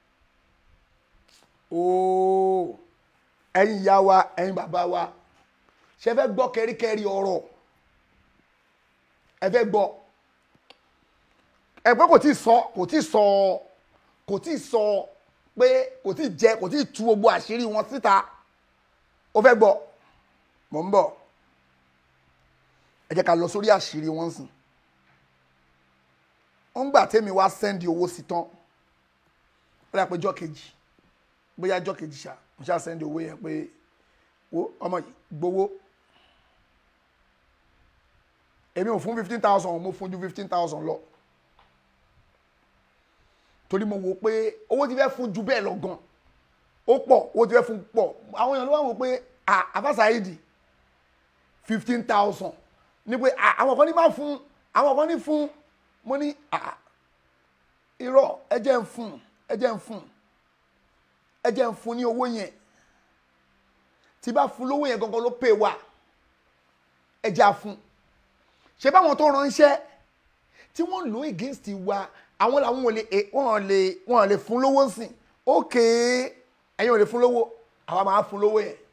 ooo ẹ̀yin ìyá wa ẹ̀yin bàbá wa ṣe fẹ́ gbọ́ kẹ́ríkẹ́rí ọ̀rọ̀ ẹ fẹ́ gbọ́ ẹ pé kò tí ì sọ kò tí ì sọ kò tí ì sọ pé kò tí ì jẹ kò tí ì tú gbogbo àṣírí wọn síta ó fẹ́ gbọ́ mò ń bọ̀ ẹ jẹ́ ká lọ sórí àṣírí wọn sìn ó ń gbà tẹ́mi wá sẹ́ndì owó sí tán ó dà pé jọ́ kejì bóyá jọ́ kejì ṣá mo ṣá sẹ́ndì owó yẹn pé wo ọmọ yìí gbowó èmi ò fún fifteen thousand mo fún ju fifteen thousand lọ torí mo wò pé owó ti fẹ́ fún ju bẹ́ẹ̀ lọ gan ó pọ̀ owó ti fẹ́ fún pọ̀ àwọn èèyàn ló wà wò pé àfàsàìdì fifteen thousand ní pé à, àwọn kan ní máa fún àwọn kan ní fún mo ní à, irọ́ ẹ jẹ́ ń fún ẹ jẹ́ ń fún ẹ jẹ́ ń fún ní owó yẹn tí bá fún lówó yẹn gangan ló pè wá ẹ jẹ́ à fún ṣé báwọn tó ránṣẹ́ tí wọ́n lò against wa àwọn làwọn ò lè eh, wọ́n lè wọ́n lè fún lówó sìn ókè ẹ̀yin ò lè fún lówó àwa máa fún lówó yẹn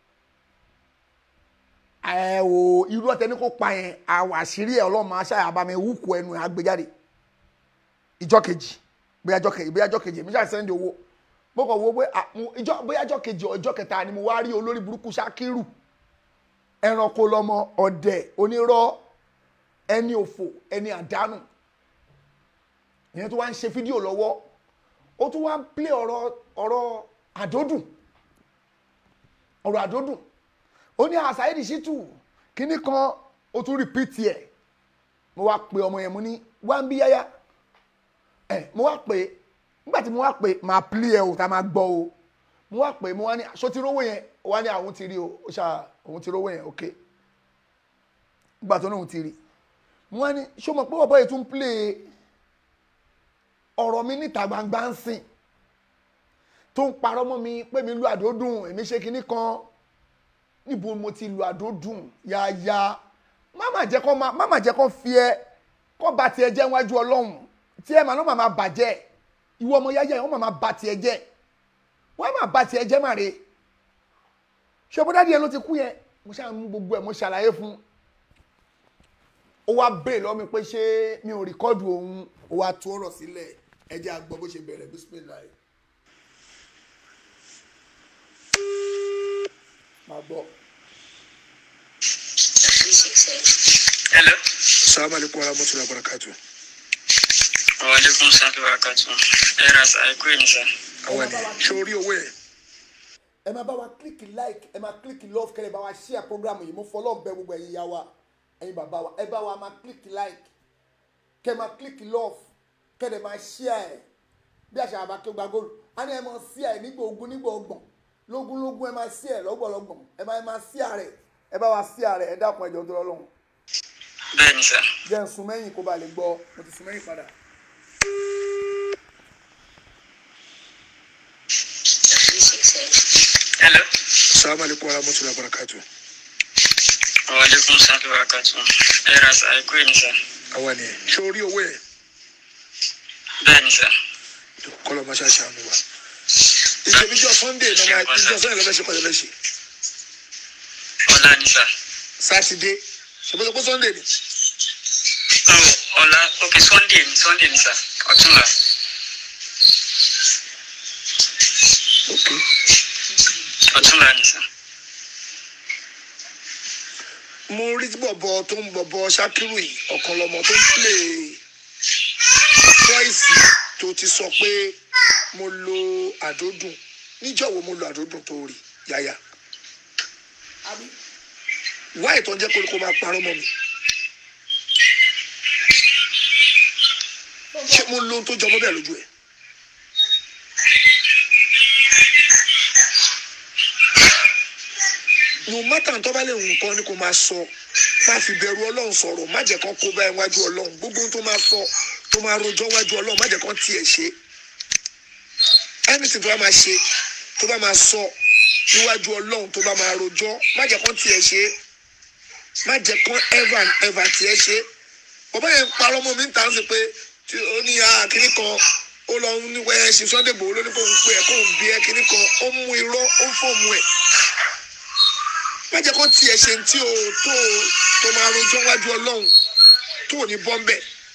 ẹ o irú ọ̀tẹ̀ ní kò pa yẹn àwọn àṣírí ẹ̀ ọlọ́run máa ṣàyà bá mi wúkú ẹnu ẹ̀ àgbéjáde ìjọ kejì bóyá ìjọ kejì bóyá ìjọ kejì èmi ṣáà sẹ́ndì owó mo kàn wo pé à, mo- ìjọ bóyá ìjọ kejì ọ ìjọ kẹta ni mo wá rí olórí burúkú ṣákírù ẹranko lọmọ ọ̀dẹ̀ onírọ́ ẹni òfò ẹni àdánù ìyẹn tó wá ń ṣe fídíò lọ́wọ́ ó tún wá ń plé ọ̀rọ̀ ọ̀rọ̀ àdódùn ọ̀rọ̀ àdódùn ó ní àṣàyèdì ṣítù kínní kan ó tún rìpíìtì ẹ̀ mo wá pe ọmọ yẹn mo ní wá ń bí yáyá ẹ mo wá pè é nígbà tí mo wá pè é máa plé ẹ o tá a máa gbọ́ o mo wá pè é mo wá ní aṣọ ti rówó yẹn ó wá ní àwọn ti rí o ó ṣá òun ti rówó yẹn ok nígbà tó ní òun ti rí mo wá ní ṣó mọ̀ pé bàbá yìí tún plé ọ̀rọ̀ mi níta gbangba ń sìn tó ń parọ́ mọ́ mi pé mi lu àdódùn èmi ṣe kinní kan níbo mo ti lu àdódùn yáyá má má jẹ́ kó má má jẹ́ kó fi ẹ kó ba tiẹ̀ jẹ́ wájú ọlọ́run tí ẹ máa lọ́ máa bàjẹ́ ìwọ ọmọ yáyá yẹn wọ́n máa ba tiẹ̀ jẹ́ wọ́n máa ba tiẹ̀ jẹ́ màre ṣọ́bọ́dá díẹ̀ ló ti kú yẹn mo ṣáà mú gbogbo ẹ̀ mo ṣàlàyé fún ó wá bèè lọ́ mi pé ṣé mi ò rìkọ́dù òun ó wá tú ọ̀rọ̀ sílẹ̀ ẹ jẹ́ àgbọ̀ bó ṣe bẹ̀rẹ̀ bísímìláì. máa gbọ́. Hello. salamu alaikum wa rahmatulahi wa barakatu. Wa alaikum salaam wa barakatuh. Ẹ ra sa ẹ kú èmi sa. àwọn ni ṣé o rí owó yẹn ẹ máa bá wa kílíkì like ẹ máa kílíkì love kẹlẹ bá wa share program yìí mo fọlọ́ bẹ gbogbo ẹ̀yin ya wa ẹ̀yin bàbá wa ẹ bá wa máa kílíkì like kẹ máa kílíkì love kẹlẹ máa share ẹ bí àṣà àbá kí o gba góòlù á ní ẹ máa share ẹ nígbà ogún nígbà ọgbọ̀n lógún lógún ẹ máa share ẹ lọ́gbọ̀lọ́gbọ̀n ẹ máa ẹ máa share rẹ ẹ bá wa share rẹ ẹ dákun ẹjọ tó lọ́lọ́run Bẹ́ẹ̀ni sà. jẹ́ ń sun mẹ́yìn kó ba lè gbọ́ mo ti sun mẹ́yìn padà. Hello. salamu alaikum wa rahmatulahi wa barakatu. Wa alaikum salaam wa barakatuh. Ẹ ra sa ẹ kú èmi sa. àwọn ni ṣé o rí owó yẹn Bẹ́ẹ̀ni sà. kọlọ ma ṣe àṣàánú wa. ìjọbíjọ sunday náà máa ìjọ sunday lọ́fẹ́ ṣe pàdé lẹ́sẹ̀ Ọlá ni sà. sátidé ṣèpọ́sọ pé sunday ni Oh, ọ̀la ok Sunday ni Sunday ni sà. Ọ̀túnla. ok Ọ̀túnla ni sà. mo rí bọ̀bọ̀ tó ń bọ̀bọ̀ ṣakiru yìí ọ̀kan lọ́mọ tó ń plé voice tó ti sọ pé mo lo àdódùn níjọ́ wo mo lo àdódùn tó rí yáyà wáyé tó ń jẹ́ kó kó máa parọ́ mọ́ mi ṣé mo lo ohun tó jọmọ́ bẹ́ẹ̀ lójú ẹ̀ no matter tó bá lè wù nǹkan ni kò máa sọ má fi bẹ̀rù ọlọ́run sọ̀rọ̀ má jẹ́ kán kó bá ẹ wájú ọlọ́run gbogbo ohun tó máa sọ tó máa rojọ́ wájú ọlọ́run má jẹ́ kán tiẹ̀ ṣe anything tó bá máa ṣe tó bá máa sọ níwájú ọlọ́run tó bá máa rojọ́ má jẹ́ kán tiẹ̀ ṣe má jẹ́ kán ever and ever tiẹ̀ ṣe bàbá yẹn parọ́ mọ́ mi ń tà ń sè pé tí ó ní àkíní kan ó lọ ń wẹ́ ṣe Sunday Igboho ló ní kó ń pè ẹ́ kó ń bí ẹ́ kíní kan ó mú irọ́ ó ń fọ̀mù ẹ̀ má jẹ́ kó tiẹ̀ ṣe tí o tó tó máa rojọ́ wájú ọlọ́run tó ò ní bọ́m̀bẹ̀.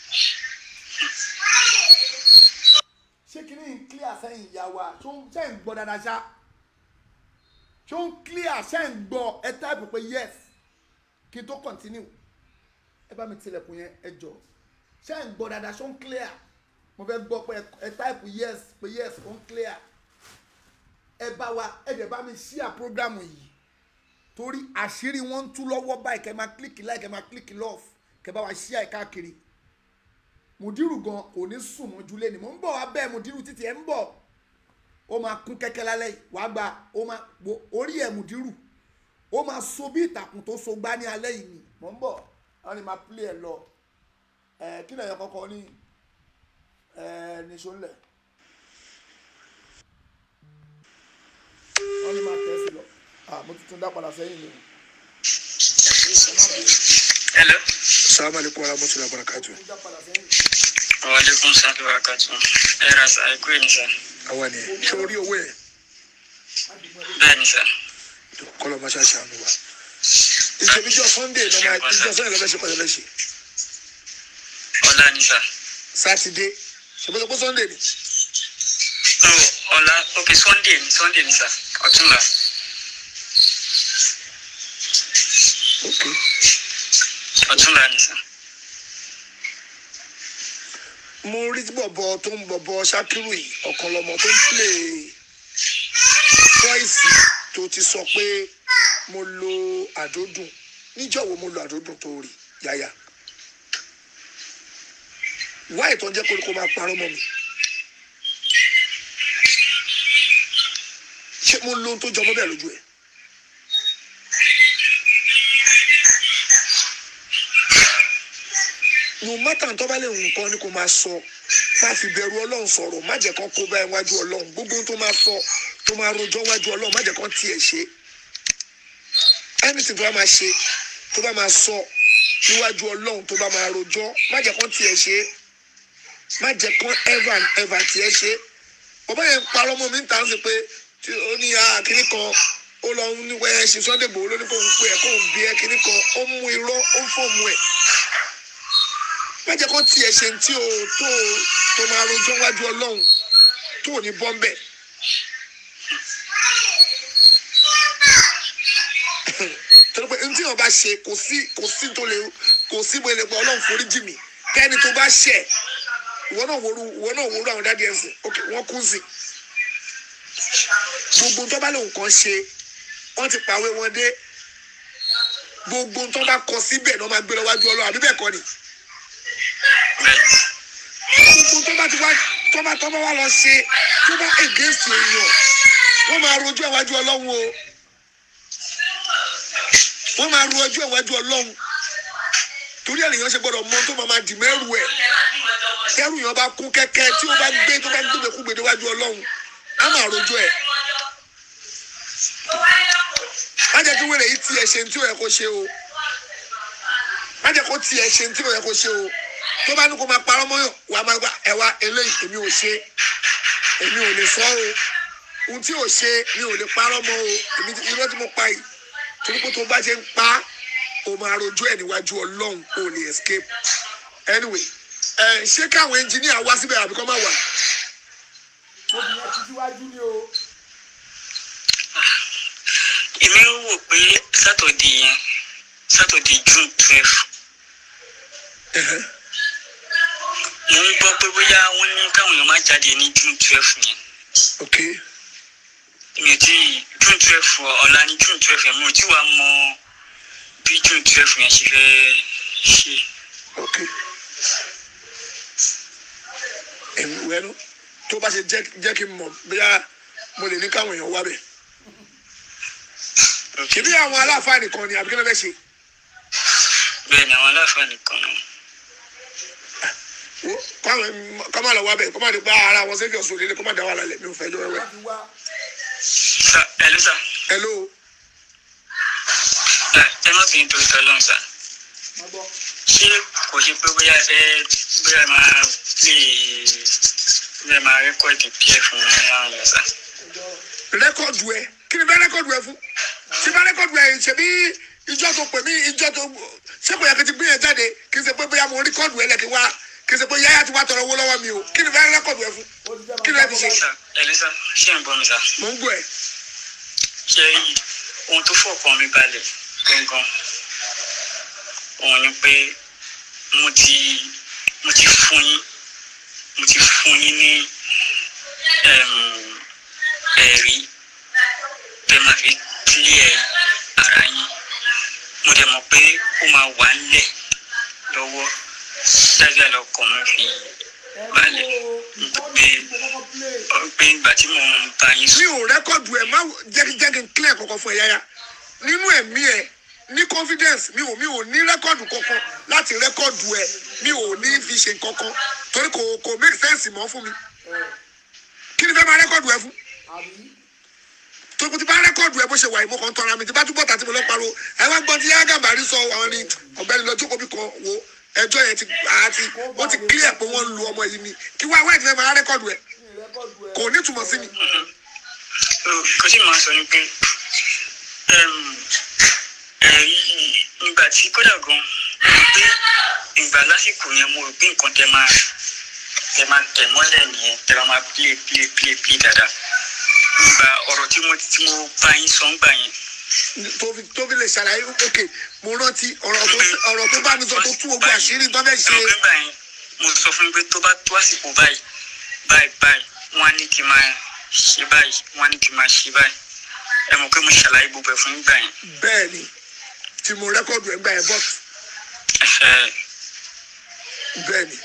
ṣé kí ni clear sẹ́yìn ìyá wa ṣó ń ṣe ń gbọ́ dáadáa ṣá ṣó ń clear ṣe ń gbọ́ ẹ táìpù pé yes kí n tó continue ẹ bá mi tilẹ̀kùn yẹn ẹ jọ ṣe ń gbọ́ dáadáa ṣó ń clear mo fẹ́ gbọ́ pé ẹ táìpù yes pé yes ó ń clear ẹ bá wa ẹ dẹ̀ bá mi share program yìí torí àṣírí wọn ń tú lọ́wọ́ báyìí kẹ́ máa click like kẹ́ máa click love kẹ́ bá wa ṣí àì káàkiri mùdírù gan kò ní sùn mọ́jú lé ni mò ń bọ̀ wá bẹ́ẹ̀ mùdírù títí ẹ̀ ń bọ̀ ó máa kún kẹ́kẹ́ lálẹ́ yìí wàá gba ó máa wo orí ẹ̀ mùdírù ó máa so bí ìtàkùn tó so gbá ní alẹ́ yìí ni mò ń bọ̀ wọ́n ní máa pílẹ̀ ẹ̀ lọ ẹ̀ kí lẹ́yìn kọ́kọ́ ní ẹ̀ níṣó ńlẹ̀ wọ́n ní máa tẹ̀ sí lọ ah mo tuntun dá padà sẹ́yìn ni hello. salamu alaykum wa rahmatulahi wa barakatu. mo dá padà sẹ́yìn. waaleykum salaam wa rahmatulah. ẹ ra sa ẹ kú yìí ni sa. àwa ni ṣé o rí owó yẹn bẹ́ẹ̀ ni sa. kọlọ ma ṣe àṣàánú wa. ìṣèbíjọ sunday lọ́mọ ìjọ sunday lọ́mọ ẹ̀ṣẹ̀ pẹ̀lú ẹ̀ṣẹ̀ ọ̀la ni sa. sátidé ṣèbíjọ pé sunday ni. no ọ̀la ok sunday ni sunday ni sa ọ̀túnla. ok ọ̀túnla ni sa. mo rí bọ̀bọ̀ tó ń bọ̀bọ̀ ṣakiru yìí ọ̀kan lọ́mọ tó ń play voice tó ti sọ pé mo lo àdódùn níjọ́ wo mo lo àdódùn tó rí yáyà wá ìtàn jẹ́ kó máa parọ́ mọ́ mi ṣé mo lo ohun tó jọmọ́ bẹ́ẹ̀ lójú ẹ̀ no matter tó bá lè rùn nǹkan ni kò máa sọ má fi bẹ̀rù ọlọ́run sọ̀rọ̀ má jẹ́ kán kó bá ẹ wájú ọlọ́run gbogbo ohun tó máa sọ tó máa rojọ́ wájú ọlọ́run má jẹ́ kán tiẹ̀ ṣe anything tó bá máa ṣe tó bá máa sọ níwájú ọlọ́run tó bá máa rojọ́ má jẹ́ kán tiẹ̀ ṣe má jẹ́ kán ever and ever tiẹ̀ ṣe bàbá yẹn parọ́ mọ́ mi ń tà ń sè pé tí ó ní àkíní kan ó lọ ń wẹ́ ṣe Sunday Igboho ló ní kó ń pè ẹ́ kó ń bí ẹ́ kíní kan ó mú irọ́ ó ń fọ̀mù ẹ̀ má jẹ́ kó tiẹ̀ ṣe tí o tó tó máa rojọ́ wájú ọlọ́run tó ò ní bọ́m̀bẹ̀. torí pé ntí wọn bá ṣe kò sí kò sí tó lè kò sí bó lè pọ ọlọ́run forí jì mí kẹ́ni tó bá ṣẹ̀ ìwọ náà wòru ìwọ náà wòru àwọn dáadé ẹ̀sìn ok wọ́n kú sí gbogbo tó bá lóun kan ṣe wọ́n ti pàwé wọn dé gbogbo tó bá kọ síbẹ̀ náà máa gbé lọ wájú ọlọ́run àbí bẹ́ẹ̀ kọ́ ni gbogbo tó bá ti wá tó bá tó bá wá lọ ṣe tó bá against èèyàn wọ́n máa rojú ẹ̀wájú ọlọ́run o wọ́n máa ro ẹjọ́ ẹ̀wájú ọlọ́run torí ènìyàn ṣe gbọ́dọ̀ mọ tó máa máa dì mẹ́rù ẹ̀ kẹ́rù yẹn bá kún kẹ́kẹ́ tí ó bá gbé tó bá gbé kú gbèdé wájú ọlọ́run á máa rojú ẹ̀ má jẹ́ kí wèrè yìí tiẹ̀ ṣe ní tí ò yẹ kó ṣe o má jẹ́ kó tiẹ̀ ṣe ní tí ò yẹ kó ṣe o tó bá ní kó máa parọ́ mọ́yàn wàá máa gba ẹ̀wà eléyìí èmi ò ṣe èmi ò lè sọ o ohun tí ò ṣe mi ò lè parọ́ mọ́ o èmi irọ́ tí mo pa yìí torí pé tó bá ṣe ń pa o máa rojú ẹ̀ níwájú ọlọ́run o lè escape anyway ẹ ṣé káwọn engineer wá síbẹ̀ àbí kọ́ máa wà. obìnrin ti síwájú ni o. èmi ń wò pé sátọ̀dé yẹn sátọ̀dé june twelve mo ń gbọ́ pé bóyá wọ́n ní káwọn èèyàn má jáde ní june twelve yẹn ok mi ò tí june twelve ọ̀la ní june twelve yẹn mi ò tí wàá mọ bí june twelve yẹn ṣe fẹ́ ṣe. ok èmi wẹ́nu tó bá ṣe jẹ́ jẹ́ kí n mọ̀ bóyá mo lè ní káwọn èèyàn wá bẹ̀. ṣèbí àwọn aláàfáà nìkan ni àbí kí ló fẹ́ ṣe. bẹ́ẹ̀ ni àwọn aláfáà nìkan náà. wo káwọn kọ́ máa lọ wá bẹ̀ kọ́ máa lè gba ara wọn sẹ́kẹ̀ ọ̀sùn òdìdí kọ́ máa dá wà lálẹ́ mi ò fẹ́ jọ wẹ́wẹ́. láti wá sa ẹ ló sà hello ẹ ẹ má fi nítorí tọ́ lọ́hùn sà má gbọ́. ṣé kò ṣe pé bóyá ẹ fẹ́ bóyá ẹ máa lè bóyá ẹ máa rẹ́kọ̀dì pf fún àwọn yẹn sà. rẹ́kọ̀dù ẹ kí ni bẹ́ rẹ́kọ̀dù ẹ fún tí bá rẹ́kọ̀dù ẹ ṣebí ìjọ tó pè mí ìjọ tó ṣé kò yẹ kí n ti gbé yẹn jáde kí n ṣe pé bóyá mo rẹ́kọ̀dù ẹ lẹ́kì wá kí n ṣe pé yáyà ti wá tọrọ owó lọ́wọ́ mi o kí ni bẹ́ rẹ́kọ̀dù ẹ fún ó ti jẹ́ kí ni ẹ ti ṣe sà ẹ ló sà ṣé ń gbọ́ mi sà. mò ń gbọ́ ẹ ṣe ohun tó fọkàn mi balẹ̀ gangan òun ni pé mo ti mo ti fún yín mo ti fún yín ní em, ẹ̀rí bẹ́ẹ̀ máa fi clear ara yín mo dẹ̀ mọ̀ pé ó máa wà ńlẹ̀ lọ́wọ́ dáadáa lọkàn mi fi balẹ̀ pé pé ìgbà tí mo ń bá yín mi sùn ò rẹ́kọ̀dù ẹ̀ má jẹ́kijẹ́ki ń clear kankan fún ẹ yáyá nínú ẹ̀mí ẹ̀ ní confidence mi ò mi ò ní rẹ́kọ̀dù kankan láti rẹ́kọ̀dù ẹ̀ mi ò ní fi ṣe kankan torí kò kò make sense mọ́ fún mi kí ni fẹ́ máa rẹ́kọ̀dù ẹ fún tókùtì bá rẹ́kọ̀dù ẹ bó ṣe wà yìí mo kàn ń tọ́ra mi tí bá túbọ̀ tàbí mo lọ pariwo ẹ wá gbọ́n tí yágà bàrí sọ àwọn ni ọ̀gbẹ́ni lọ jókòó bí kan wo ẹjọ́ yẹn ti àti ó ti clear pé wọ́n ń lu ọmọ yìí ni kí wá wáyé ti fẹ́ máa rẹ́kọ̀dù ẹ kò ní túmọ̀ sí mi. kò sí máa sọ ni pé ẹm, ẹ̀rí nígbà tí kódà gan mo rò pé ìgbà lásìkò yẹn mo rò pé nǹkan tẹ máa tẹ máa tẹ̀ mọ́lẹ̀ nìyẹn tẹ máa máa play play play play dáadáa nígbà ọ̀rọ̀ tí mo tí mo bá yín sọ ń gbà yẹn tó fi tó fi lè ṣàlàyé ok mo rántí ọ̀rọ̀ tó ọ̀rọ̀ tó bá mi sọ tó tú ogun àṣírí tó fẹ́ ṣe ẹ̀rọ gbígbà yẹn mo sọ fún mi pé tó bá tó àsìkò báyìí báyìí báyìí wọ́n á ní kí n máa ṣe báyìí wọ́n á ní kí n máa ṣe báyìí ẹ mọ̀ pé mo ṣàlàyé gbogbo ẹ̀ fún yín gbà yẹn bẹ́ẹ̀ ni tí mo rẹ́kọ̀dù ẹ̀ gbà yẹn bọ́t ẹ̀fẹ̀ bẹ́ẹ̀ ni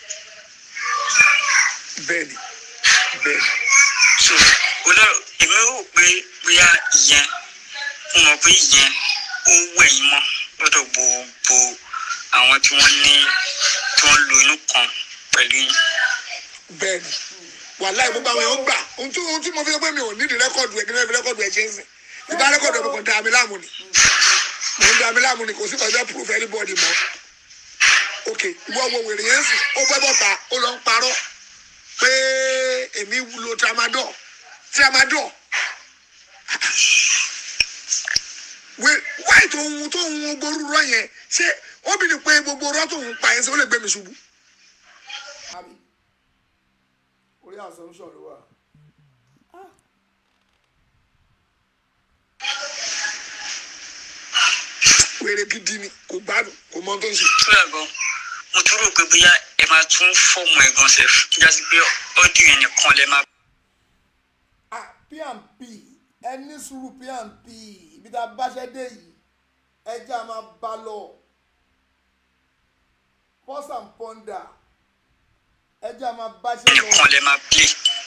bẹ́ẹ̀ ni bẹ́ẹ̀ ni so olóró èmi rò pé bóyá ìyẹn mo mọ̀ pé ìyẹn ó wẹ̀ yín mọ́ lọ́dọ̀ gbogbo àwọn tí wọ́n ní tí wọ́n lo inú kan pẹ̀lú yín bẹ́ẹ̀ ni wàhálà gbogbo àwọn èèyàn gbà ohun tí ohun tí mo fi sọ pé mi ò nídìí rẹ́kọ̀dù ẹ̀ kí n fi rẹ́kọ̀dù ẹ̀ ṣe ń sìn ìbá rẹ́kọ̀dù ẹ̀ mo kàn dá mi láàmú ni mo ń dá mi láàmú ni kò sí kọjá proof anybody mọ́ ok ìwọ wo wèrè yẹn sìn ó gbẹ́ bọ́ta ó lọ ń parọ́ pé èmi lo tramadol tramadol wé- wáyé tó ń tó ń gbórú rọ yẹn ṣé obìnrin pé gbogbo rọ tó ń pa yẹn ṣé ó lè gbé mi ṣubú. orí assumption ló wà. wèrè gidi ni kò gbádùn kò mọ ohun tó ń ṣe. tóyà gan mo tún rò pé bóyá ẹ máa tún fọ́ọ̀mù ẹ̀ gan sef kíjà sí pé ọ́dìò yẹn nìkan lẹ máa ah pnp ẹ ní sùúrù pnp ibi tá a báṣẹ dé yìí ẹjẹ a máa bá lọ pause and ponder ẹjẹ a máa báṣẹ lọ nìkan lẹ máa play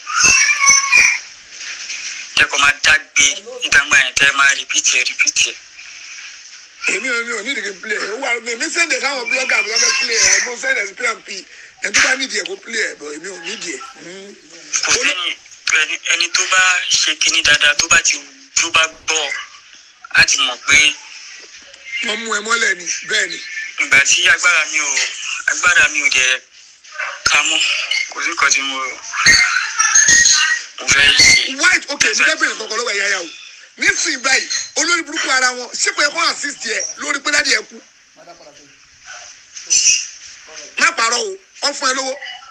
tẹkọ̀ máa dágbé nígbàgbà yẹn tẹ́ máa repeat ẹ̀ repeat ẹ̀. èmi ò ní ò ní ìdíje play ẹ wà èmi sẹ́ndẹ̀ káwọn blogger mi lọ́fẹ́ play ẹ mo sẹ́ndẹ̀ sí pmp ẹ tó bá nídìí ẹ kó play ẹ bọ̀ èmi ò nídìí ẹ. kò sẹ́yìn ẹni ẹni tó bá ṣe kinní dáadáa tó bá ti tó bá gbọ́ á ti mọ̀ pé wọ́n mú ẹ mọ́lẹ̀ ni bẹ́ẹ̀ ni ìgbà tí agbára mi ò agbára mi ò jẹ́ ká mọ́ kò sí nǹkan tí mo mo fẹ́ ṣe. white ok mi fẹ́ bèrè kankan lọ́wọ́ ẹ̀yà yà o nísìnyí báyìí olórí burúkú ara wọn sípò ẹ̀kọ́ assist ẹ lórí pé dáàdi ẹ kú má parọ́ o wọ́n fún ẹ lówó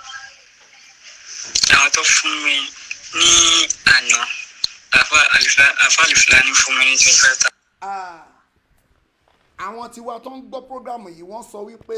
àwọn tó fún mi ní àná àfa àlìfá- àfa àlìfúlání fún mi ní twenty five thousand. Ah, àwọn tiwa tó ń gbọ́ programu yìí wọ́n sọ wípé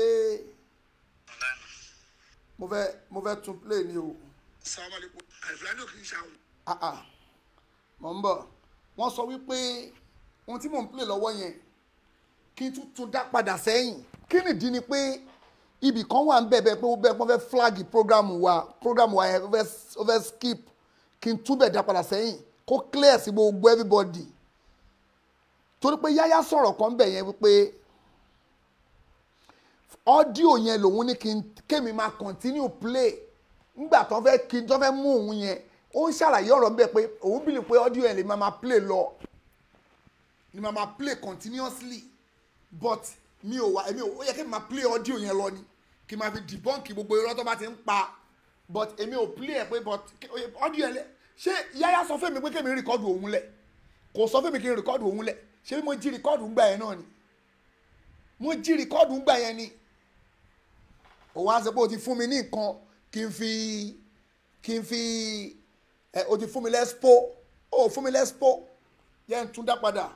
mo fẹ́ mo fẹ́ tún play ni o sàmàlẹ́kọ̀ àìfúlàní ò kì í ṣàwọn. ah ah mọ̀ ń bọ̀ wọ́n sọ wípé ohun tí mò ń play lọ́wọ́ yẹn kí n tún tún dá padà sẹ́yìn kí nìdí ni pé ibì kan wà ń bẹ̀bẹ̀ pé ó bẹ́ẹ̀ pọ́n fẹ́ flag program wa program wa yẹn ó fẹ́ ó fẹ́ skip kí n túbẹ̀ dá padà sẹ́yìn kó clear sí gbogbo everybody torí pé yáyá sọ̀rọ̀ kan bẹ̀ yẹn wípé ọ́díò yẹn lòun ní kí n kémi máa continue play nígbà tó fẹ́ kí n tó fẹ́ mú òun yẹn ó ń ṣàlàyé ọ̀rọ̀ bẹ́ẹ̀ pé òun bìlì pé ọ́díò yẹn lè máa máa play lọ ni máa máa play continuously but mi ò wá èmi ò ó yẹ kí n máa play ọ́díò yẹn lọ ni kí n máa fi debunk gbogbo irọ́ tó bá ti ń pa but èmi ò play ẹ̀ pé but ọ́díò yẹn lẹ ṣé yáyá sọ fún mi pé kémi rìkọ́dù òun lẹ̀ kò sọ fún mi kí n rìkọ́dù òun lẹ̀ ṣé mo jí rìkọ́dù ńgbà yẹn náà ni mo jí rìkọ́dù ńgbà yẹn ni òun á sọ pé o ti fún mi ní nǹkan kí n fi kí n fi ẹ o ti fún mi lẹ́spo o ò fún mi lẹ́spo jẹ́ n tún dá padà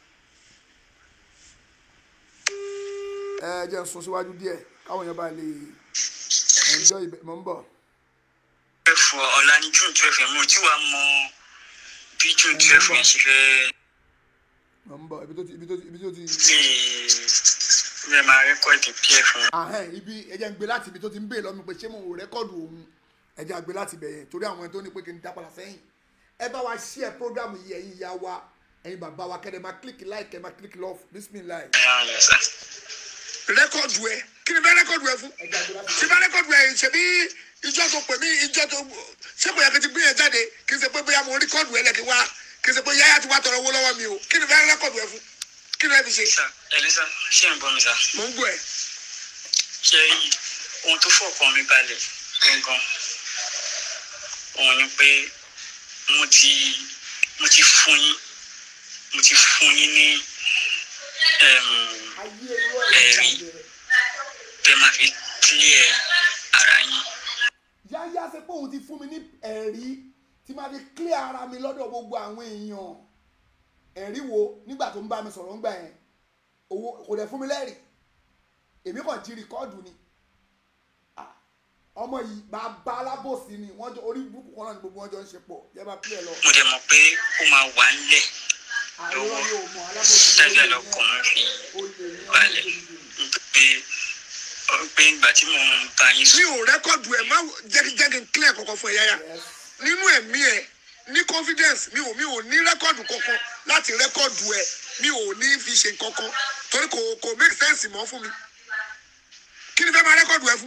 ẹ jẹ́ n sún síwájú díẹ̀ káwọn èèyàn bá lè enjoy ibẹ̀ mọ̀ ń bọ̀. ẹ fọ ọ̀la ní june twelve yẹn mo tí wàá mọ bí june twelve yẹn ṣe fẹ́ mọ̀ ń bọ̀ ibi tó ti ibi tó ti ibi tó ti lè mi ẹ̀ máa rẹ́kọ̀dì pf fún mi. ahẹ́n ibi ẹ̀jẹ̀ ń gbé láti ibi tó ti ń bèè lọ́mi pé ṣé mo ò rẹ́kọ̀dù òun ẹ̀jẹ̀ àgbé láti bẹ̀ yẹn torí àwọn ẹni tó ní pé kí n dá padà sẹ́yìn ẹ bá wa ṣí ẹ prógrámù yìí ẹ̀yin ìyá wa ẹ̀yin bàbá wa kẹ́dẹ̀ máa kílíkì láìkẹ́ máa kílíkì lọ́ọ̀fù bísímìláì. rẹ́kọ̀dù ẹ kí ni bẹ́ẹ̀ rẹ́kọ̀dù ẹ fún tí bá rẹ́kọ̀dù ẹ ṣebí ìjọ tó pè mí ìjọ tó ṣé kò yẹ kí n ti gbé yẹn jáde kí n ṣe pé bóyá mo rẹ́kọ̀dù ẹ lẹ́kì wá kí n ṣe pé yáyà ti wá tọrọ owó lọ́wọ́ mi o kí ni bẹ́ẹ̀ rẹ́kọ̀dù ẹ fún kí ni ẹ fi ṣe. sà ẹlẹ́sà ṣé ń bọ́ mi sà. mò ń gbọ́ ẹ. ṣe ohun tó fọkàn mi balẹ̀ gangan òun ni pé mo ti mo ti fún yín mo ti fún yín ní ẹm, ẹ̀rí bẹ́ẹ̀ máa fi clear ara yín. yáyá ṣe pé òun ti fún mi ní ẹ̀rí tí máa fi clear ara mi lọ́dọ̀ gbogbo àwọn èèyàn ẹ̀rí wo nígbà tó ń bá mi sọ̀rọ̀ ńgbà yẹn owó kò dẹ̀ fún mi lẹ́rìí èmi kàn jí rìkọ́ọ̀dù ni Ah, ọmọ yìí bàbá alábòsí ni wọ́n jọ orí burúkú kan náà ni gbogbo wọn jọ ń ṣe pọ̀ yẹ bá pílẹ̀ lọ. mo dẹ̀ mọ̀ pé ó máa wà ńlẹ̀ àwọn lọ́wọ́ yóò mọ alábòsí tẹ́lẹ̀ lọ́kàn mi fi balẹ̀ pé pé ìgbà tí mo ń bá yín mi sùn ò rẹ́kọ̀dù ẹ má jẹ́kijẹ́ki ń clear kankan fún ẹ yáyà nínú ẹ̀mí ẹ ní confidence mi ò mi ò ní rẹ́kọ̀dù kankan láti rẹ́kọ̀dù ẹ mi ò ní fi ṣe kankan torí kò kò make sense mọ́ fún mi kí ni fẹ́ máa rẹ́kọ̀dù ẹ fún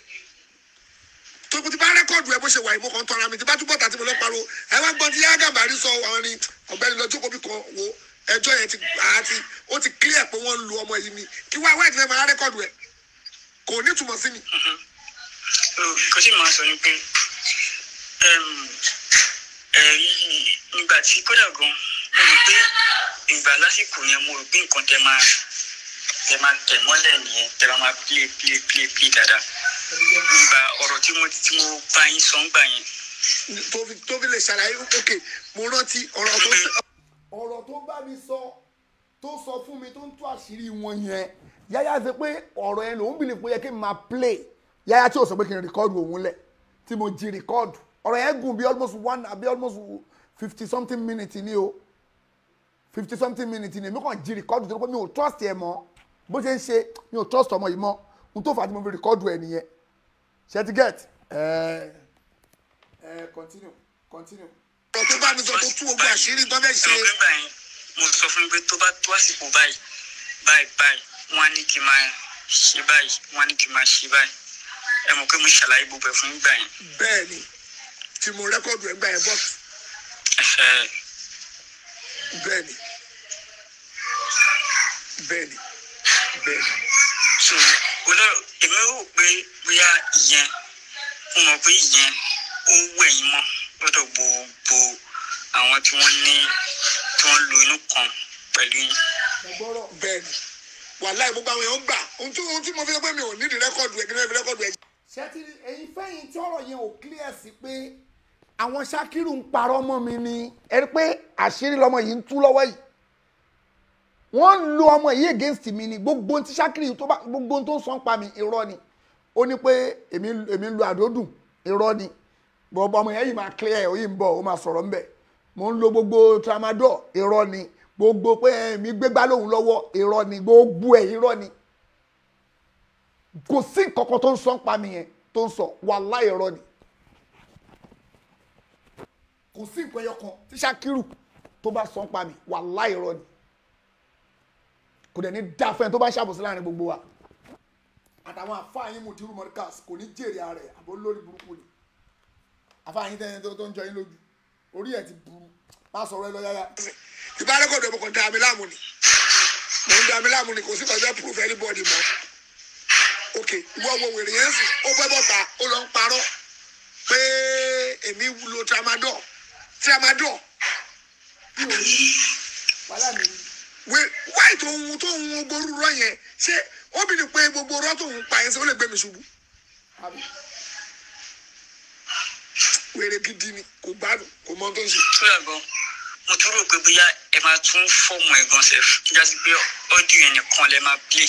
tó kò tí bá rẹ́kọ̀dù ẹ bó ṣe wà ìmọ̀ kan tọ́ra mi tí bá túbọ̀ tàbí mo lọ pariwo ẹ wá gbọ́n tí yá gàmbàrí sọ àwọn ni ọ̀gbẹ́ni lọ jókòó bí kan wo ẹjọ́ yẹn ti àti ó ti clear pé wọ́n ń lu ọmọ yìí ni kí wá wáyé tí fẹ́ máa rẹ́kọ̀dù ẹ kò ní túmọ̀ sí mi. kò sí máa sọ ni pé ẹm, ẹ̀rí nígbà tí kódà gan mo rò pé ìgbà lásìkò yẹn mo rò pé nǹkan tẹ máa tẹ máa tẹ̀ mọ́lẹ̀ nìyẹn tẹ máa máa play play play play dáadáa nígbà ọ̀rọ̀ tí mo tí mo bá yín sọ ń gbà yẹn tó fi tó fi lè ṣàlàyé ok mo rántí ọ̀rọ̀ tó ọ̀rọ̀ tó bá mi sọ tó sọ fún mi tó ń tú àṣírí wọn yẹn yáyá ṣe pé ọ̀rọ̀ yẹn lòún bìlì pé ó yẹ kí n máa play yáyá tí ò sọ pé kí n rìkọ́dù òun lẹ̀ tí mo jí rìkọ́dù ọ̀rọ̀ yẹn gùn bí almost one àbí almost fifty something minutes ni o fifty something minutes ni èmi kàn jí rìkọ́dù tó pé mi ò trust ẹ mọ́ bó ṣe ń ṣe mi ò trust ọmọ yìí mọ́ n tó fà á tí mo fi rìkọ́dù ẹ nìyẹn ṣe ti get ẹ ẹ continue continue. ọ̀rọ̀ tó bá mi sọ tó tú ogun àṣírí tó fẹ́ ṣe ẹ̀rọ gbẹ́gbà yẹn mo sọ fún mi pé tó bá tó àsìkò báyìí báyìí báyìí wọ́n á ní kí n máa ṣe báyìí wọ́n á ní kí n máa ṣe báyìí ẹ mọ̀ pé mo ṣàlàyé gbogbo ẹ̀ fún yín gbà yẹn. bẹ́ẹ̀ ni tí mo rẹ́kọ̀dù ẹ̀ gbà yẹn bọ́ọ̀sì Ẹ, bẹ́ẹ̀ ni bẹ́ẹ̀ ni bẹ́ẹ̀ ni. so olóró èmi rò pé bóyá ìyẹn mo mọ̀ pé ìyẹn ó wù ẹ̀yìn mọ́ lọ́dọ̀ gbogbo àwọn tí wọ́n ní tí wọ́n lo inú kan pẹ̀lú yín. bẹ́ẹ̀ ni wàláì gbogbo àwọn èèyàn gbà ohun tí ohun tí mo fi sọ pé mi ò nídìí rẹ́kọ̀dù ẹ̀ kí ni wọ́n fi rẹ́kọ̀dù ẹ̀. ṣẹ́tì ẹ̀yin fẹ́yìn tí ọ̀rọ̀ yẹn ò clear sí pé àwọn Ṣakiru ń parọ́ mọ́ mi ni ẹ rí pé àṣírí lọmọ yìí ń tú lọ́wọ́ yìí wọ́n ń lo ọmọ yìí against mi ni gbogbo ohun tí Ṣakiru tó bá gbogbo ohun tó ń sọ ń pa mi irọ́ ni ó ní pé èmi èmi ń lo àdódùn irọ́ ni bọ̀bọ̀ ọmọ yẹn yìí máa clear ẹ̀ ó yìí ń bọ̀ ó máa sọ̀rọ̀ ńbẹ̀ mo ń lo gbogbo tramadol irọ́ ni gbogbo pé èmi gbégbá lóhùn lọ́wọ́ irọ́ ni gbogbo ẹ̀ irọ́ ni kò sí nǹkan kan tó ń sọ ń pa mi yẹn tó ń sọ wàláhì irọ́ ni kò sí nǹkan ẹyọ kan tí Ṣakiru tó bá sọ ń pa mi wàláhì irọ́ ni kò dẹ̀ ní dá fẹ́ni tó bá ṣàbòsí láàrin gbogbo wa àtàwọn àfáàyín mùtírù mọ́ríkàs kò ní jèrè ara ẹ̀ àbó lórí burúkú ni àfáàyín tẹ́yìn tó tó ń jọ yín lójú orí ẹ̀ ti burú má sọ̀rọ̀ ẹ lọ yáyá. ìbá rẹ́kọ̀dù ẹ̀ mo kàn dá mi láàmú ni mo ń dá mi láàmú ni kò sí kàn fẹ́ proof anybody mọ́ ok ìwọ wo wèrè yẹn sì ó fẹ́ bọ́ta ó lọ ń parọ́ pé èmi lo tramadol tramadol wàhálà mi wé wáì tó ń tó ń gbórú rọ yẹn ṣé ó bí ni pé gbogbo rọ tó ń pa yẹn ṣé ó lè gbé mi ṣubú àbí wèrè gidi ni kò gbádùn kò mọ ohun tó ń ṣe. tóyà gan mo tún rò pé bóyá ẹ máa tún fọ́ọ̀mù ẹ̀ gan sef kíjà sí pé ọ́díò yẹn nìkan lẹ máa play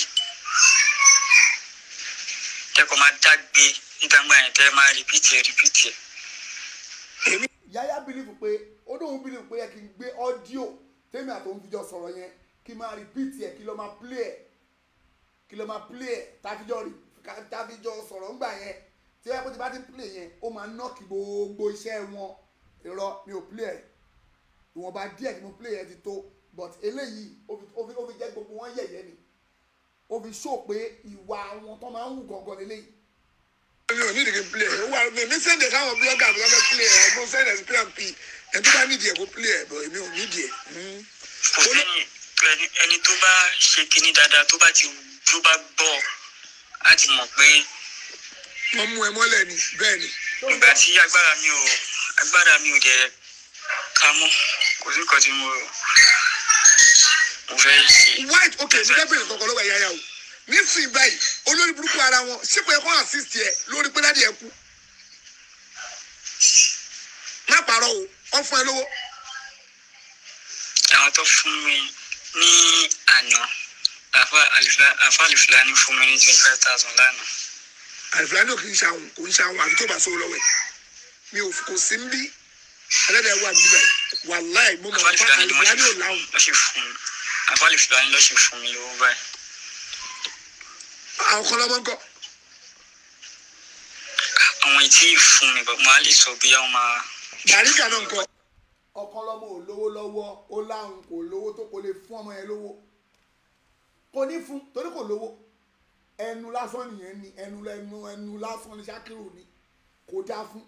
tẹkọ̀ máa dágbé nígbàgbà yẹn tẹ́ ẹ máa rìpítì ẹ̀ rìpítì ẹ̀. yáyá bìlífù pé ó dóun bìlífù pé yẹ kí n gbé ọ́díò tèmi àtòun fi jọ sọ̀rọ̀ yẹn kí n máa rìpíìtì ẹ̀ kí ló máa plé ẹ̀ kí ló máa play ẹ̀ táfíjọ́ rí táfíjọ́ sọ̀rọ̀ ńgbà yẹn tí wọ́n ti bá ti play yẹn ó máa nọ́ọ̀kì gbogbo iṣẹ́ wọn irọ́ mi ò play ẹ̀ ìwọ̀nba díẹ̀ tí mo play ẹ̀ ti tó but eléyìí ó fi ó fi ó fi jẹ́ gbogbo wọn yẹ̀yẹ́ ni ó fi show pé ìwà wọn tó máa ń wù gangan lélẹ́yìí mi ò ní ìdíkì play ẹ̀ wà mí mi sẹ́ndẹ̀ káwọn blọ́gà tó bá fẹ́ play ẹ̀ mo sẹ́ndẹ̀ sí pmp ẹ̀ tó bá nídìí ẹ̀ kó play ẹ̀ bọ̀ èmi ò nídìí ẹ̀. kò sẹ́yìn ẹni ẹni tó bá ṣe kinní dáadáa tó bá ti tó bá gbọ́ á ti mọ̀ pé wọ́n mú ẹ mọ́lẹ̀ ni bẹ́ẹ̀ ni. ìgbà tí agbára mi ò agbára mi ò jẹ́ ká mọ́ kò sí nǹkan tí mo mo fẹ́ ṣe. white ok mo fẹ́ bèrè kankan lọ́wọ́ ẹ̀yà yà o nísìnyí báyìí olórí burúkú ara wọn sípò ẹ̀kọ́ assist ẹ̀ lórí pé dáàdi ẹ̀ kú. má parọ́ o wọ́n fún ẹ lówó. àwọn tó fún mi ní àná àfa àlìfilá àfa àlìfilá ní fún mi ní twenty five thousand lánàá. àlùfáàní ò kì í ṣàwọn kò ń ṣàwọn àfi tó bá sọ lọ́wọ́ ẹ̀ mi ò kò sí ń bí ẹlẹ́dàá wà níbẹ̀ wàláì mo mọ̀ àfa nípa àlìfilá ní wọ́n àlùfáàní ò ṣe láwùn. lọ́ ṣe fún mi àfa àlìfilá ní lọ́ ṣe fún mi lówó báyìí. àwọn kan lọ́mọ ń kọ́ àwọn ìtí fún mi bọ̀ máa lè sọ bí àwọn máa. bàríkà náà ń kọ́ ọkàn lọmọ ò lówó lọ́wọ́ ó láhùn kò lówó tó kò lè fún ọmọ yẹn lówó kò ní fún torí kò lówó ẹnu lásán nìyẹn ni ẹnu ẹnu ẹnu lásán ni Ṣakiru ni kò dáa fún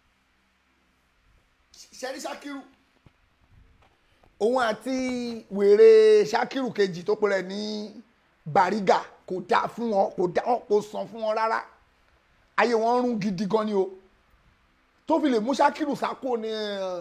ṣẹ́rí Ṣakiru òun àti wèrè Ṣakiru kejì tó pèrè ní Bariga kò dáa fún wọn kò dáa wọn kò sàn fún wọn rárá ayé wọn rún gidi gan ni o tó fi lè mú Ṣakiru sáko ní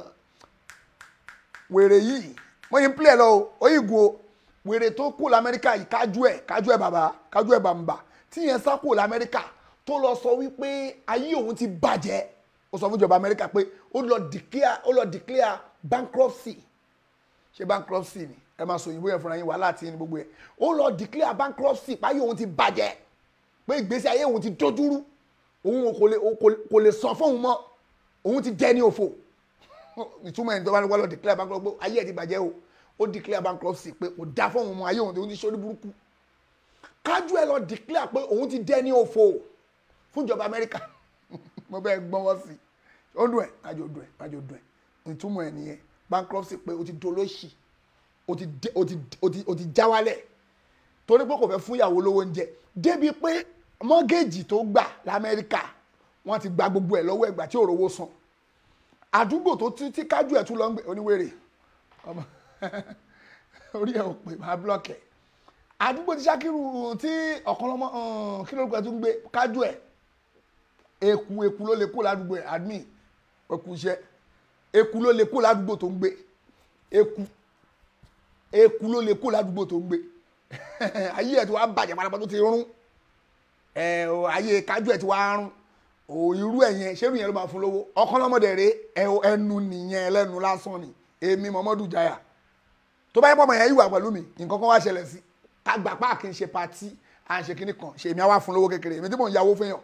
wèrè yìí wọ́n yín pílẹ̀ lọ o ó yìí gun o wèrè tó kú lamẹ́ríkà yìí kájú ẹ̀ kájú ẹ̀ bàbá kájú ẹ̀ bàmbà tí yẹn sá kú lamẹ́ríkà tó lọ sọ wípé ayé òun ti bàjẹ́ ó sọ fún ìjọba amẹ́ríkà pé ó lọ declare ó lọ declare bankruptcy ṣe bankruptcy ni ẹ máa sọ òyìnbó yẹn fúnra yín wàhálà tí ní gbogbo yẹn ó lọ declare bankruptcy páyé òun ti bàjẹ́ pé ìgbésí ayé òun ti dojúrú òun kò lè kò lè san fóun mọ́ òun ti jẹ́ ní òfò ìtumọ̀ ẹni tó bá ní wọ́n lọ declare bankruptcy ayé ẹ̀ ti bàjẹ́ o ó declare bankruptcy pé kò dá fún òun mọ́ ayé òun tó ti sórí burúkú kájú ẹ lọ declare pé òun ti dẹ́ ní òfò fún ìjọba amẹ́ríkà mo bẹ́ẹ̀ gbọ́wọ́ sí i ó dùn ẹ̀ kájọ dùn ẹ̀ kájọ dùn ẹ̀ ìtumọ̀ ẹ̀ nìyẹn bankruptcy pé o ti dolóṣì o ti dé- o ti o ti o ti já wálẹ̀ torí pé kò fẹ́ fún ìyàwó lówó oúnjẹ débi pé mọ́gẹ́jì tó gbà lamẹ́ríkà wọ́n ti gba gbogbo ẹ̀ lọ́wọ́ ẹ̀gbà tí ò rówó san àdúgbò tó tí tí kájú ẹ̀ tún lọ ń gbé oníwèrè ọmọ orí ẹ̀ ò pè máa blọọkì ẹ̀ àdúgbò tí Ṣakiru tí ọ̀kanlọ́mọ kí ló ń pẹ́ tó ń gbé kájú ẹ̀ eku eku ló lè kó ládùúgbò ẹ̀ admin eku iṣẹ́ eku ló lè kó ládùúgbò tó ń gbé eku eku ló lè kó ládùúgbò tó ń gbé ayé ẹ̀ tí wàá bàjẹ́ pátápátá tó ti rún ẹ̀ o, ayé kájú ẹ̀ tí wàá rún o irú ẹ̀ yẹn ṣé irú yẹn ló máa fún lówó ọ̀kanlọ́mọdé rè é ẹnu nìyẹn ẹlẹ́nu lásán ni èmi Muhammadu Jaya tó bá yẹ pọ̀ mọ̀ yẹn ìwà pẹ̀lú mi nǹkan kan wá ṣẹlẹ̀ sí ká gbà pa kì í ṣe patí à ń ṣe kinní kan ṣe èmi á wá fún lówó kékeré èmi tí mò ń yáwó fún yàn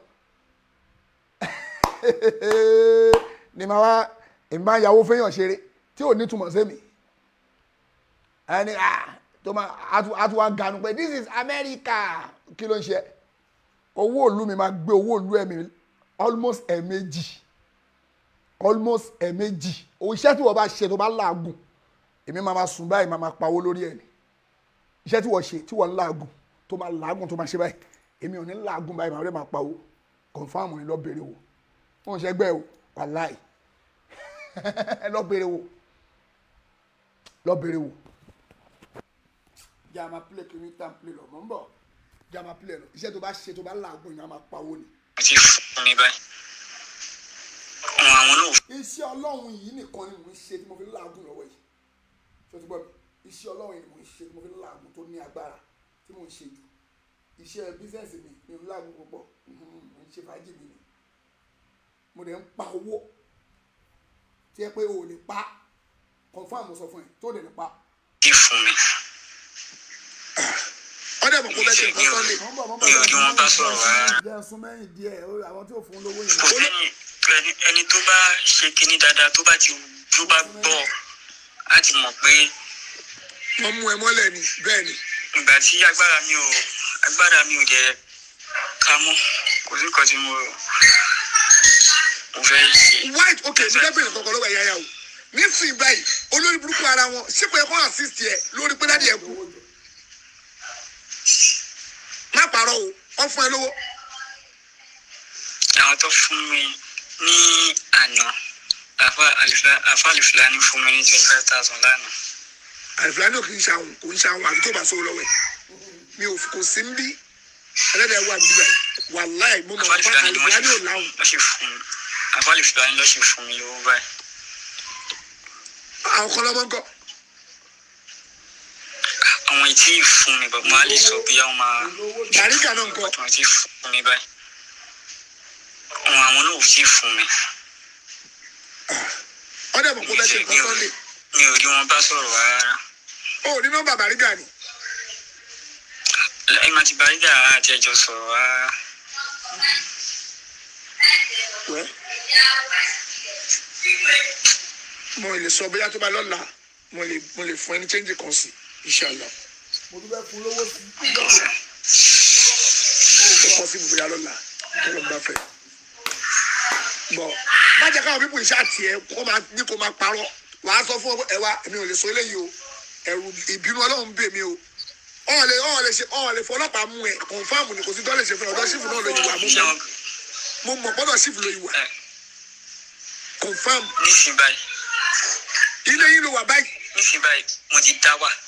ni màá wá èmi máa ń yáwó fún yàn ṣeré tí ò ní túmọ̀ sí mi ẹni ah tó máa á tún wá ganu pé this is America kí ló ń ṣe owó òlu mi máa gbé owó òlu ẹ̀mí almost ẹ̀ẹ̀mejì almost ẹ̀ẹ̀mejì iṣẹ́ tí wọ́n bá ṣe tó bá làágùn èmi máa ma sùn báyìí máa ma pawó lórí ẹ̀ ni iṣẹ́ tí wọ́n ṣe tí wọ́n ń làágùn tó máa làágùn tó máa ṣe báyìí èmi ò ní làágùn báyìí màá rẹ̀ máa pawó confam ni lọ bèrè wò wọn ò ṣe gbẹ o wàláì ẹ lọ bèrè wò lọ bèrè wò. jama play kiri tan play lọ mọ̀ ń bọ̀ jama play lọ iṣẹ́ tó bá ṣe tó bá làágùn yìí máa ma pawó ni. wọ́n ti fún mi báyìí. ohun àwọn náà iṣẹ́ ọlọ́run yìí nìkan ni mò ń ṣe tí mo fi ń làágùn lọ́wọ́ yìí ṣé o ti gbọ́ mi iṣẹ́ ọlọ́run yìí ni mò ń ṣe tí mo fi ń làágùn tó ní agbára tí mò ń ṣe jù iṣẹ́ bísẹ̀nsì mi mi ń làágùn púpọ̀ mhm, mò ń ṣe fàájì mi ni mo dẹ̀ ń pa owó tí ẹ pé o ò lè pa confam mo sọ fún ẹ tó dẹ̀ lè pa. ti fún mi. ọdẹ mọ̀ kó bẹ́ẹ̀ ṣe nǹkan sunday Mọ̀ ń bọ̀, mọ̀ ń bọ̀, mi ò rí wọn bá sọ̀rọ̀ rárá. jẹ́ sún mẹ́yìn díẹ̀ ó- àwọn tí ò fún lówó yẹn. kò sẹ́yìn ẹni ẹni tó bá ṣe kinní dáadáa tó bá ti tó bá gbọ́ á ti mọ̀ pé wọ́n mú ẹ mọ́lẹ̀ ni bẹ́ẹ̀ ni ìgbà tí agbára mi ò agbára mi ò jẹ́ ká mọ́ kò sí nǹkan tí mo mo fẹ́ ṣe. white ok ní bẹ́ẹ̀ bẹ̀rẹ̀ kọ̀ọ̀kan lọ́wọ́ ẹ̀yà yà o nísìnyí báyìí olórí burúkú ara wọn sípò ẹ̀kọ́ assist yẹ lórí pé dáàdi ẹ̀ kú má parọ́ o wọ́n fún ẹ lówó àwọn tó fún mi ní àná àfa àlìfà- àfa àlìfìlání fún mi ní twenty five thousand lánàá. àlìfúlání ò kì í ṣàwọn kò ń ṣàwọn àbí tó bá sówó lọ́wọ́ ẹ̀ mi ò kò sí ń bí ẹlẹ́dẹ̀ wà níbí báyìí wàláì mo mọ̀ àfa nípa àlìfìlání ni wọ́n àlìfúlání ò ṣe láwọn lọ́ ṣe fún mi àfa àlìfìlání lọ́ ṣe fún mi lówó báyìí. àwọn kan lọ́mọ ń kọ́ àwọn ìtí fún mi bàbá máa lè sọ bí àwọn máa Bàríkà náà ń kọ́. àwọn tí fún mi báyìí àwọn àwọn náà ò tí fún mi wọ́n dẹ̀ mọ̀ kó bẹ́ẹ̀ ṣe nǹkan sunday mi ò rí wọn bá sọ̀rọ̀ rárá ó ní nọ́mbà bàríkà ni lẹ́yìn máa ti bàrígà àti ẹjọ́ sọ̀rọ̀ rárá wẹ́ mo lè sọ bóyá tó bá lọ́la mo lè mo lè fún ẹni change kan sí inshallah mo dúpẹ́ fún lówó sí ó kọ́ sí bóyá lọ́la tó ló ń bá fẹ́ bọ̀ má jẹ́ káwọn pípọ̀ iṣẹ́ àti ẹ̀ kó máa ní kó máa parọ́ wàá sọ fún ẹ wá èmi ò lè sọ eléyìí o ẹ̀rù ìbínú ọlọ́run ń bè mí o ọ̀hún lè ọ̀hún lè ṣe ọ̀hún lè fọlọ́pàá mú ẹ kọ̀ǹfàmù ni kò sí tó lè ṣe fún ẹ ọ̀dọ́ sífù náà ló yìí wà mú ṣé mọ́ wọn mo mọ̀ gbọ́dọ̀ sífù ló yìí wà ẹ kọ̀ǹfàmù nísìnyí báyìí ilé yìí ló wà báyìí nísìnyí báyìí mo ti dá wà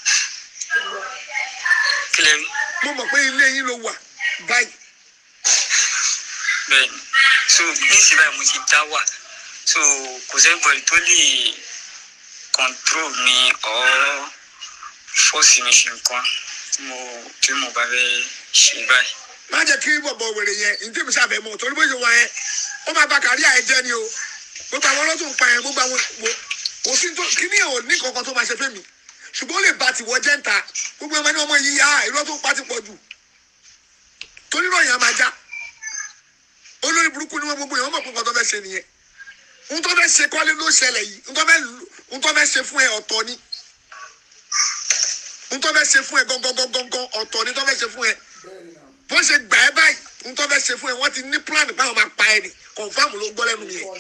kílẹ̀ rí mo mọ̀ pé ilé yìí ló wà báyìí bẹ́ẹ̀ ni so nísìnyí báyìí mo ti dá wà so kò sẹ́gbọ̀n tó lè control mi or force mi ṣe nǹkan tí mo tí mo bá fẹ́ ṣe báyìí. má jẹ́ kí bọ̀bọ̀ wèrè yẹn ní tèmi sábẹ́ mọ̀ torí bó ṣe wà yẹn ó máa ba kárí àyè jẹ́ ni o gbogbo àwọn ọlọ́tún pa yẹn gbogbo àwọn wo kò sí tó kí ni ò ní kankan tó máa ṣe fẹ́mi ṣùgbọ́n ó lè ba tìwọ́ jẹ́ ń ta gbogbo ẹ̀ma ní ọmọ yìí yá irọ́ tó pa ti pọ̀ jù torí náà yẹn á máa já olórí burúkú ni wọ́n gbogbo yẹn wọ́n mọ̀ pé nǹkan tó fẹ́ ṣe nìyẹn n tó fẹ́ ṣe kọ́lé ló ṣẹlẹ̀ yìí n tó fẹ́ lù- n tó fẹ́ ṣe fún ẹ ọ̀tọ̀ ni n tó fẹ́ ṣe fún ẹ gangan ọ̀tọ̀ ni tó fẹ́ ṣe fún ẹ bó ṣe gbà ẹ báyìí n tó fẹ́ ṣe fún ẹ wọ́n ti ní plan báwọn máa pa ẹ ni confam ló gbọ́ lẹ́nu yẹn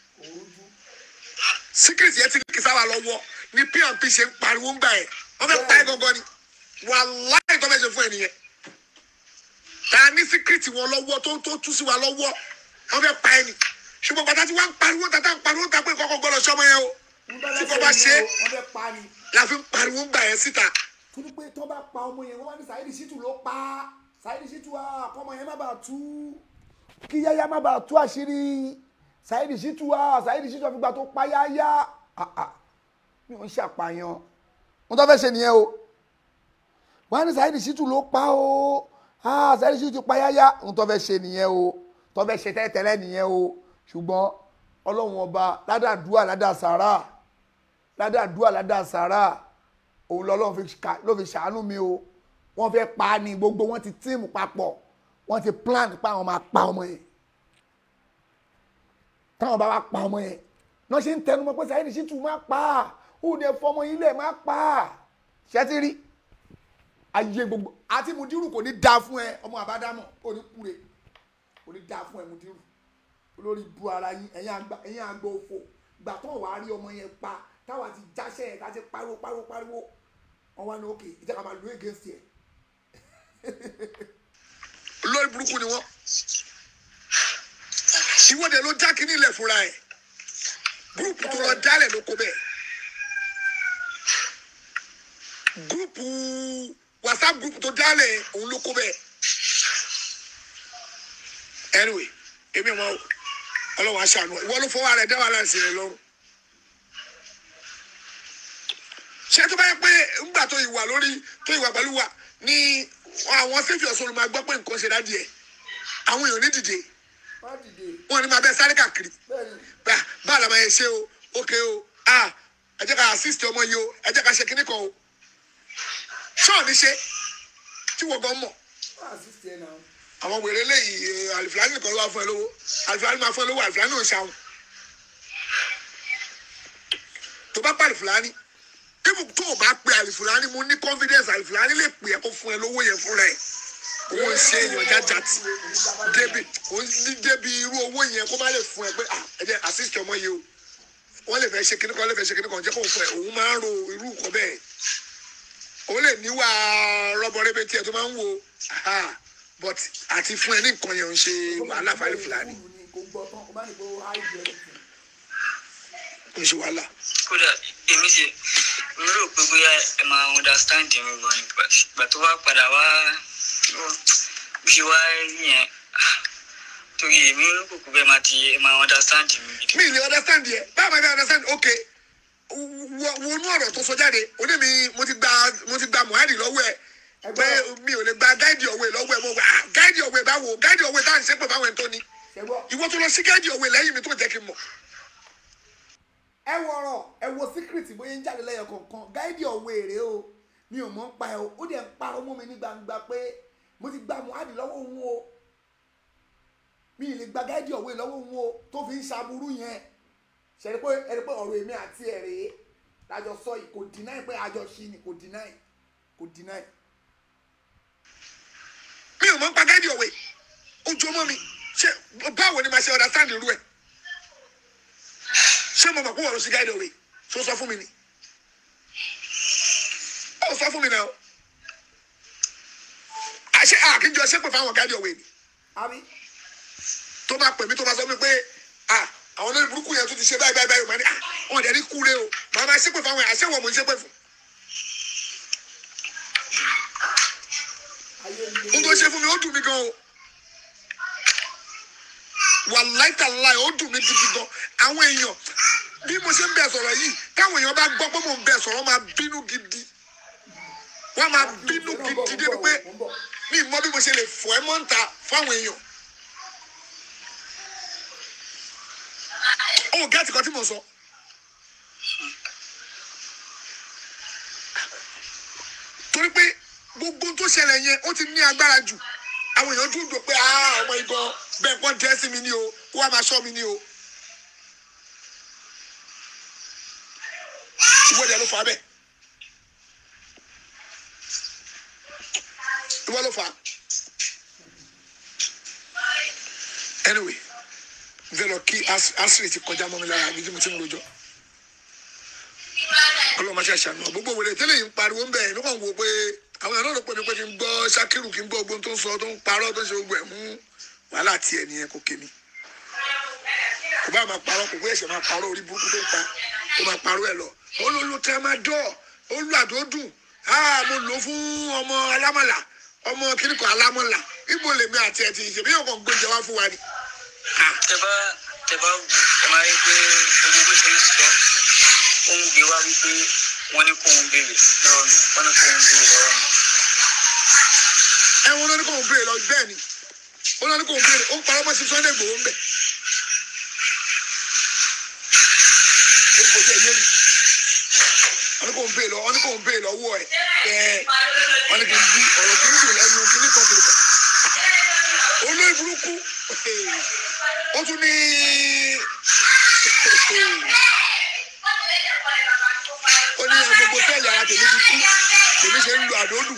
secret yẹn ti ní kìsáwà lọ́wọ́ ni pnp ṣe ń pariwo ń gbà ẹ wọ́n fẹ́ pa ẹ gangan ni wàláì tó fẹ́ ṣe fún ẹ nìyẹn tá a ní secret wọn lọ́wọ́ tó tó tú sí wa lọ́wọ́ wọ́n fẹ́ pa ẹ ni ṣùgbọ́n pàtàkì wọn ń pariwo tata ń pariwo ta pé kọ́kọ́ gbọ́dọ̀ sọ́mọ yẹn o tí kò bá ṣe é wọ́n fẹ́ pa ni la fi ń pariwo ń gbà yẹn síta torí pé tó bá pa ọmọ yẹn wọ́n wá ní Saheed Shittu ló pa Saheed Shittu à kọ́mọ yẹn má bàa tú kí yáyá má bàa tú àṣírí Saheed Shittu à Saheed Shittu àfìgbà tó pa yáyá Ah, ah. mi ò ń ṣàpàyàn wọ́n tó fẹ́ ṣe nìyẹn o wọ́n á ní Saheed Shittu ló pa o ah Saheed Shittu pa yáyá wọ́n tó fẹ́ ṣe nìyẹn o tó fẹ́ ṣe tẹ́tẹ́lẹ́ nìyẹn o ṣùgbọ́n ọlọ́run ọba ládàdúà ládàsàrà ládàdúà ládàsàrà òun lọ́lọ́run fi ṣà- ló fi ṣàánú mi o wọ́n fẹ́ pa á ní gbogbo wọn ti tíìmù papọ̀ wọ́n ti plan pa àwọn máa pa ọmọ yẹn táwọn bá wá pa ọmọ yẹn náà ṣe ń tẹnu mọ́ pé Saheed Shittu máa pa á ó dẹ fọmọ yín lẹ̀ máa pa á ṣẹ́tí rí ayé gbogbo àti Mudiru kò ní dáa fún ẹ ọmọ àbádámọ̀ kò ní kúre kò ní dáa fún ẹ Mudiru olórí bu ara yín ẹ̀yin àgbà ẹ̀yin àgbà òfò gbà tó wàá rí ọmọ yẹn pa táwa ti jáṣẹ́ ẹ̀ tá a ti pariwo pariwo pariwo wọn wá ní òkè ìjọba máa lo against ẹ̀ lórí burúkú ni wọn ìwọ́de ló já kínní ilẹ̀ fúnra ẹ̀ gúrùpù tó lọ dálẹ̀ ló kó bẹ́ẹ̀ gúrùpù whatsapp gúrùpù tó dálẹ̀ òun ló kó bẹ́ẹ̀ anyway èmi wọn o ọlọ́wọ́ aṣàánú ẹ̀ ìwọ ló fọwọ́ rẹ̀ dá wàhálà sí rẹ̀ lọ́rùn ṣé tó bá yẹ pé ńgbà tó ìwà lórí tó ìwà pẹ̀lú wa ni àwọn sẹ́fì ọ̀sán ló máa gbọ́ pé nǹkan ṣe dádìí ẹ̀ àwọn èèyàn ní dìde má dìde wọn ni máa bẹ sáré káàkiri bẹ́ẹ̀ ni bá bá àlàmà yẹn ṣe o ókè o a ẹ jẹ́ ká assist ọmọ yìí o ẹ jẹ́ ká ṣe kíní kan o ṣọ́ọ̀ ní ṣe tí wọ́n gan mọ̀ má assist ẹ náà àwọn wèrè léyìí àlìfíàní nìkan ló wá fún ẹ lówó àlìfíàní máa fún ẹ lówó àlìfíàní ò ń ṣàwọn tó bá pa àlìfíàní kíkù tó o bá pe àlìfíàní mo ní confidence àlìfíàní lè pè é kó fún ẹ lówó yẹn fúnra ẹ owó ń ṣe èèyàn jájàtì débi òun ní débi irú owó yẹn kó má lè fún ẹ pé ah ẹ jẹ́ assist ọmọ yìí o wọ́n lè fẹ́ ṣe kíní kan lè fẹ́ ṣe kíní kan jẹ́ kó fún ẹ òun máa ń ro irú nǹkan bẹ́ẹ̀ òun lè níwà rọ́bọrẹ́bẹ tiẹ̀ tó máa ń wo aha but àti fún ẹ ní nǹkan yẹn ń ṣe wàhálà fáìlì fúlàní kò gbọ́ tán kò má ní kó háìdì ẹ̀ ń ṣe wàhálà. kódà èmi ṣe mi rò pé bóyá ẹ máa understand mi gan ni ìgbà tó wá padà wá bí ṣe wá rí yẹn ah, torí èmi kò kú bẹ́ẹ̀ máa ti ẹ máa understand mi gidi. mi ni understand yẹ báwo ma fi understand ok wo- wọnú ọ̀rọ̀ tó sọ jáde ó ní mi mo ti gba mo ti gba muhari lọ́wọ́ ẹ̀ pé mi ò lè gba gáìdì ọ̀wé lọ́wọ́ ẹ̀ mo gba gáìdì ọ̀wé báwo gáìdì ọ̀wé tá à ń ṣe pé báwọn ẹ̀ tó ni ṣẹ́gbọ́ ìwọ tó lọ sí gáìdì ọ̀wé lẹ́yìn mi tó jẹ́ kí n mọ̀ ẹ wo ọ̀rọ̀ ẹ wo síkírìtì bóyá ń jáde lẹ́yọ kọ̀ọ̀kan gáídì ọ̀wọ́ èrè o mi ò mọ̀ ń pa ẹ o ó dẹ̀ ń parọ́ mọ́ mi ní gbangba pé mo ti gba muhadi lọ́wọ́ òun o mi ì lè gba gáídì ọ̀wọ́ lọ́wọ́ òun o tó fi ń ṣaburú yẹn ṣẹ̀rí pé ẹ̀rí pé ọ̀rọ̀ èmi àti ẹ̀ rèé lájọ sọ yìí kò deny pé àjọ ṣí ni kò deny kò deny. mi ò mọ̀ ń pa gáìdì ọ̀wé ojú ọmọ mi ṣe báwo ni màá ṣe understand irú ẹ̀ ṣé mo mọ̀ pé wọ́n lọ sí gáìdì ọ̀wé tó sọ fún mi ni ó sọ fún mi náà àṣẹ àkíjọ ṣépè fáwọn gáìdì ọ̀wé ni àbí tó bá pè mí tó bá sọ mí pé ah àwọn olórí burúkú yẹn tó ti ṣe báyìí báyìí báyìí màá ní ah wọn dẹ̀ ní kúre o màá máa ṣépè fáwọn yẹn àṣẹ wọn mò ń ṣépè fún ayé ń n tó ṣe fún mi ó dùn mí gan o wàláì tàláì ó dùn mí gidi gan àwọn èèyàn bí mo ṣe ń bẹ̀ sọ̀rọ̀ yìí táwọn èèyàn bá gbọ́ pé mò ń bẹ̀ sọ̀rọ̀ wọ́n máa bínú gidi wọ́n máa bínú gidi débi pé mi mọ bí mo ṣe lè fọ ẹ́ mọ́ǹta fáwọn èèyàn ó gẹ́tì kan tí mo sọ. torí pé gbogbo tó ṣẹlẹ̀ yẹn ó ti ní agbára jù àwọn èèyàn dúró dò pé ah ọmọ ìbọn bẹ́ẹ̀ kọ́ jẹ́ sí mi ní o kó wá máa ṣọ́ mi ní o. ìwọ dẹ̀ ló fà á bẹ́ẹ̀. ìwọ ló fà á. anyway n fẹ́ lọ kí As- asiri ti kọjá mọ́ mi lára ibi tí mo ti ń rojọ́ ọlọ́run máa ṣe àṣàánú gbogbo wèrè tẹ́lẹ̀ yìí ń pariwo ń bẹ̀ ẹ̀ nígbà wo pé àwọn èèyàn náà ló pè mí pé kí n gbọ́ Ṣakiru kí n gbọ́ ogun tó ń sọ tó ń parọ́ tó ń ṣe gbogbo ẹ̀ mú wàhálà tiẹ̀ nìyẹn kò kémi kò bá máa parọ́ kò gbé ẹ̀ṣẹ̀ máa parọ́ orí burúkú tó ń pa kó máa parọ́ ẹ̀ lọ olólo tramadol olú àdódùn ah mo lò ó fún ọmọ alámọ̀là ọmọ kíníkọ̀ alámọ̀là ibo lèmi àti ẹ̀ ti ṣèbí yóò kàn gbóúnjẹ wá fún wa ni. Ah, tẹ bá tẹ bá wù ẹ máa rí pé gbogbo bó ṣe ń sọ ó ń gbé wá wípé wọ́n ní kó ń béèrè lọ́wọ́ mi wọ́n ní kó ń béèrè lọ́wọ́ mi. ẹ wọn lọ ní kò ń béèrè lọ bẹ́ẹ̀ ni wọn lọ ní kò ń béèrè ó ń parọ́ mọ́ sí Sunday Igboho ń bẹ̀. ó kò tẹ̀ yé mi wọn ní kò ń béèrè lọ wọn ní kò ń béèrè lọ́wọ́ ẹ̀ ẹ̀ wọn ní kì í bí ọ̀rọ̀ kì í dùn lẹ́nu kì í ní kan kìlọ̀ olóyè burúkú ó tún ní ó ní gbogbo sẹ́ẹ̀lì ara tèmi ti kú tèmi ṣe ń lo àdóòdù.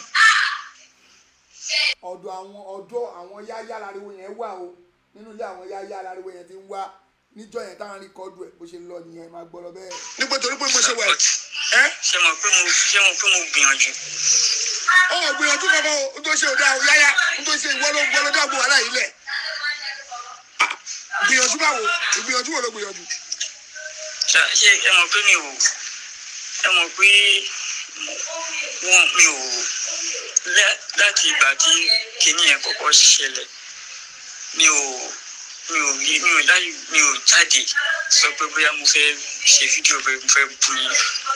ọ̀dọ̀ àwọn ọ̀dọ̀ àwọn yáyá láriwo yẹn wà o nínú ilé àwọn yáyá láriwo yẹn ti ń wá níjọ́ yẹn táwọn rí kọ́dù ẹ̀ bó ṣe lọ nìyẹn máa gbọ́ lọ bẹ́ẹ̀. nígbà torí pé mo ṣe wà ẹ́ ṣé mo pé mo ṣé mo pé mo gbìyànjú. ọ gbìyànjú kankan o n tó ṣe òde àwọn yáyá n tó ṣe ìwọ ló ń gbọ́ ló dáàbò wàhálà yìí lẹ̀ Ah, gbìyànjú báwo ìgbìyànjú wo ló gbìyànjú. ṣá ṣé ẹ mọ̀ pé mi ò ẹ mọ̀ pé wọn mi ò lẹ́- láti ìgbà tí kinní yẹn kọ́kọ́ ṣẹlẹ̀ mi ò mi ò rí mi ò láyé mi ò jáde sọ pé bóyá mo fẹ́ ṣe fídíò pé mo fẹ́ bu yín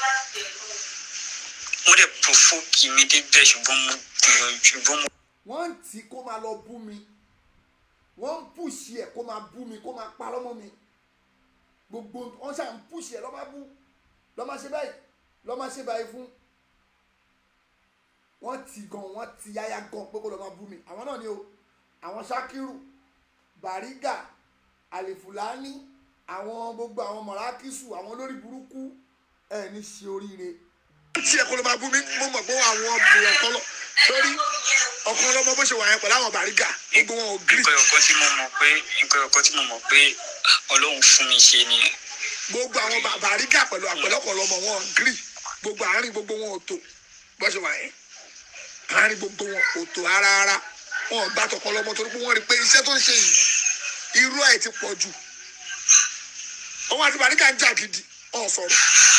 wọ́n dẹ̀ provoke mi débẹ̀ ṣùgbọ́n mo gbìyànjú ṣùgbọ́n mo wọ́n ń tì í kó máa lọ bú mi wọ́n ń pùṣì ẹ̀ kó máa bú mi kó máa parọ́ mọ́ mi gbogbo wọ́n ṣáà ń pùṣì ẹ̀ lọ́ máa bú lọ́ máa ṣe báyìí lọ́ máa ṣe báyìí fún wọ́n ti gan wọ́n ti yáyá gan pé kó lọ́ máa bú mi àwọn náà ni o àwọn Ṣakiru Bariga Alifulani àwọn gbogbo àwọn mọ̀rákìsù àwọn olórí burúkú ẹ̀ ní ṣe oríire tí ẹ kó ló máa bú mi mo mọ̀ pé àwọn ọmọ ọkọ lọ sórí ọkàn lọmọ bó ṣe wà yẹn pẹ̀lú àwọn bàrígà gbogbo wọn ò gírì nǹkan ọ̀kan tí mo mọ̀ pé nǹkan ọ̀kan tí mo mọ̀ pé ọlọ́run fún mi ṣe nìyẹn gbogbo àwọn bà- bàrígà pẹ̀lú àpẹlọpọ̀ lọmọ wọn ò gírì gbogbo àárín gbogbo wọn ò tó bó ṣe wà yẹn àárín gbogbo wọn ò tó ara ara wọn ò gbà tọkọ lọmọ torí pé wọn rí i pé iṣẹ́ tó ń ṣe yìí irú ẹ̀ ti pọ̀ jù òun àti bàrígà ń jà gidi ọ̀ sọ̀rọ̀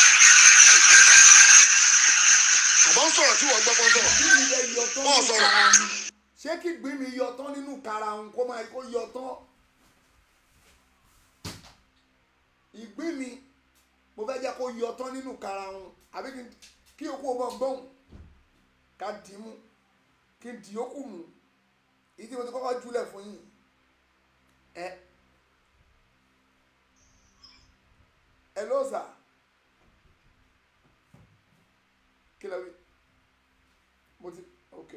àbọ̀ ń sọ̀rọ̀ tí wọ́n gbọ́ kọ́ sọ̀rọ̀ Ìgbín mi lè yọ tán Wọ́n nínú sọ̀rọ̀. kara mi. ṣé kí ìgbín mi yọ tán nínú kara òun kó máa kó yọ tán ìgbín mi mo fẹ́ jẹ́ kó yọ tán nínú kara òun àbí kí n- kí okú ọmọ gbọ́n ká dì í mú kí n dì ókù mú èyí tí mo ti kọ́kọ́ júlẹ̀ fún yín ẹ ẹ ló sà kí lẹ wí mo ti ok.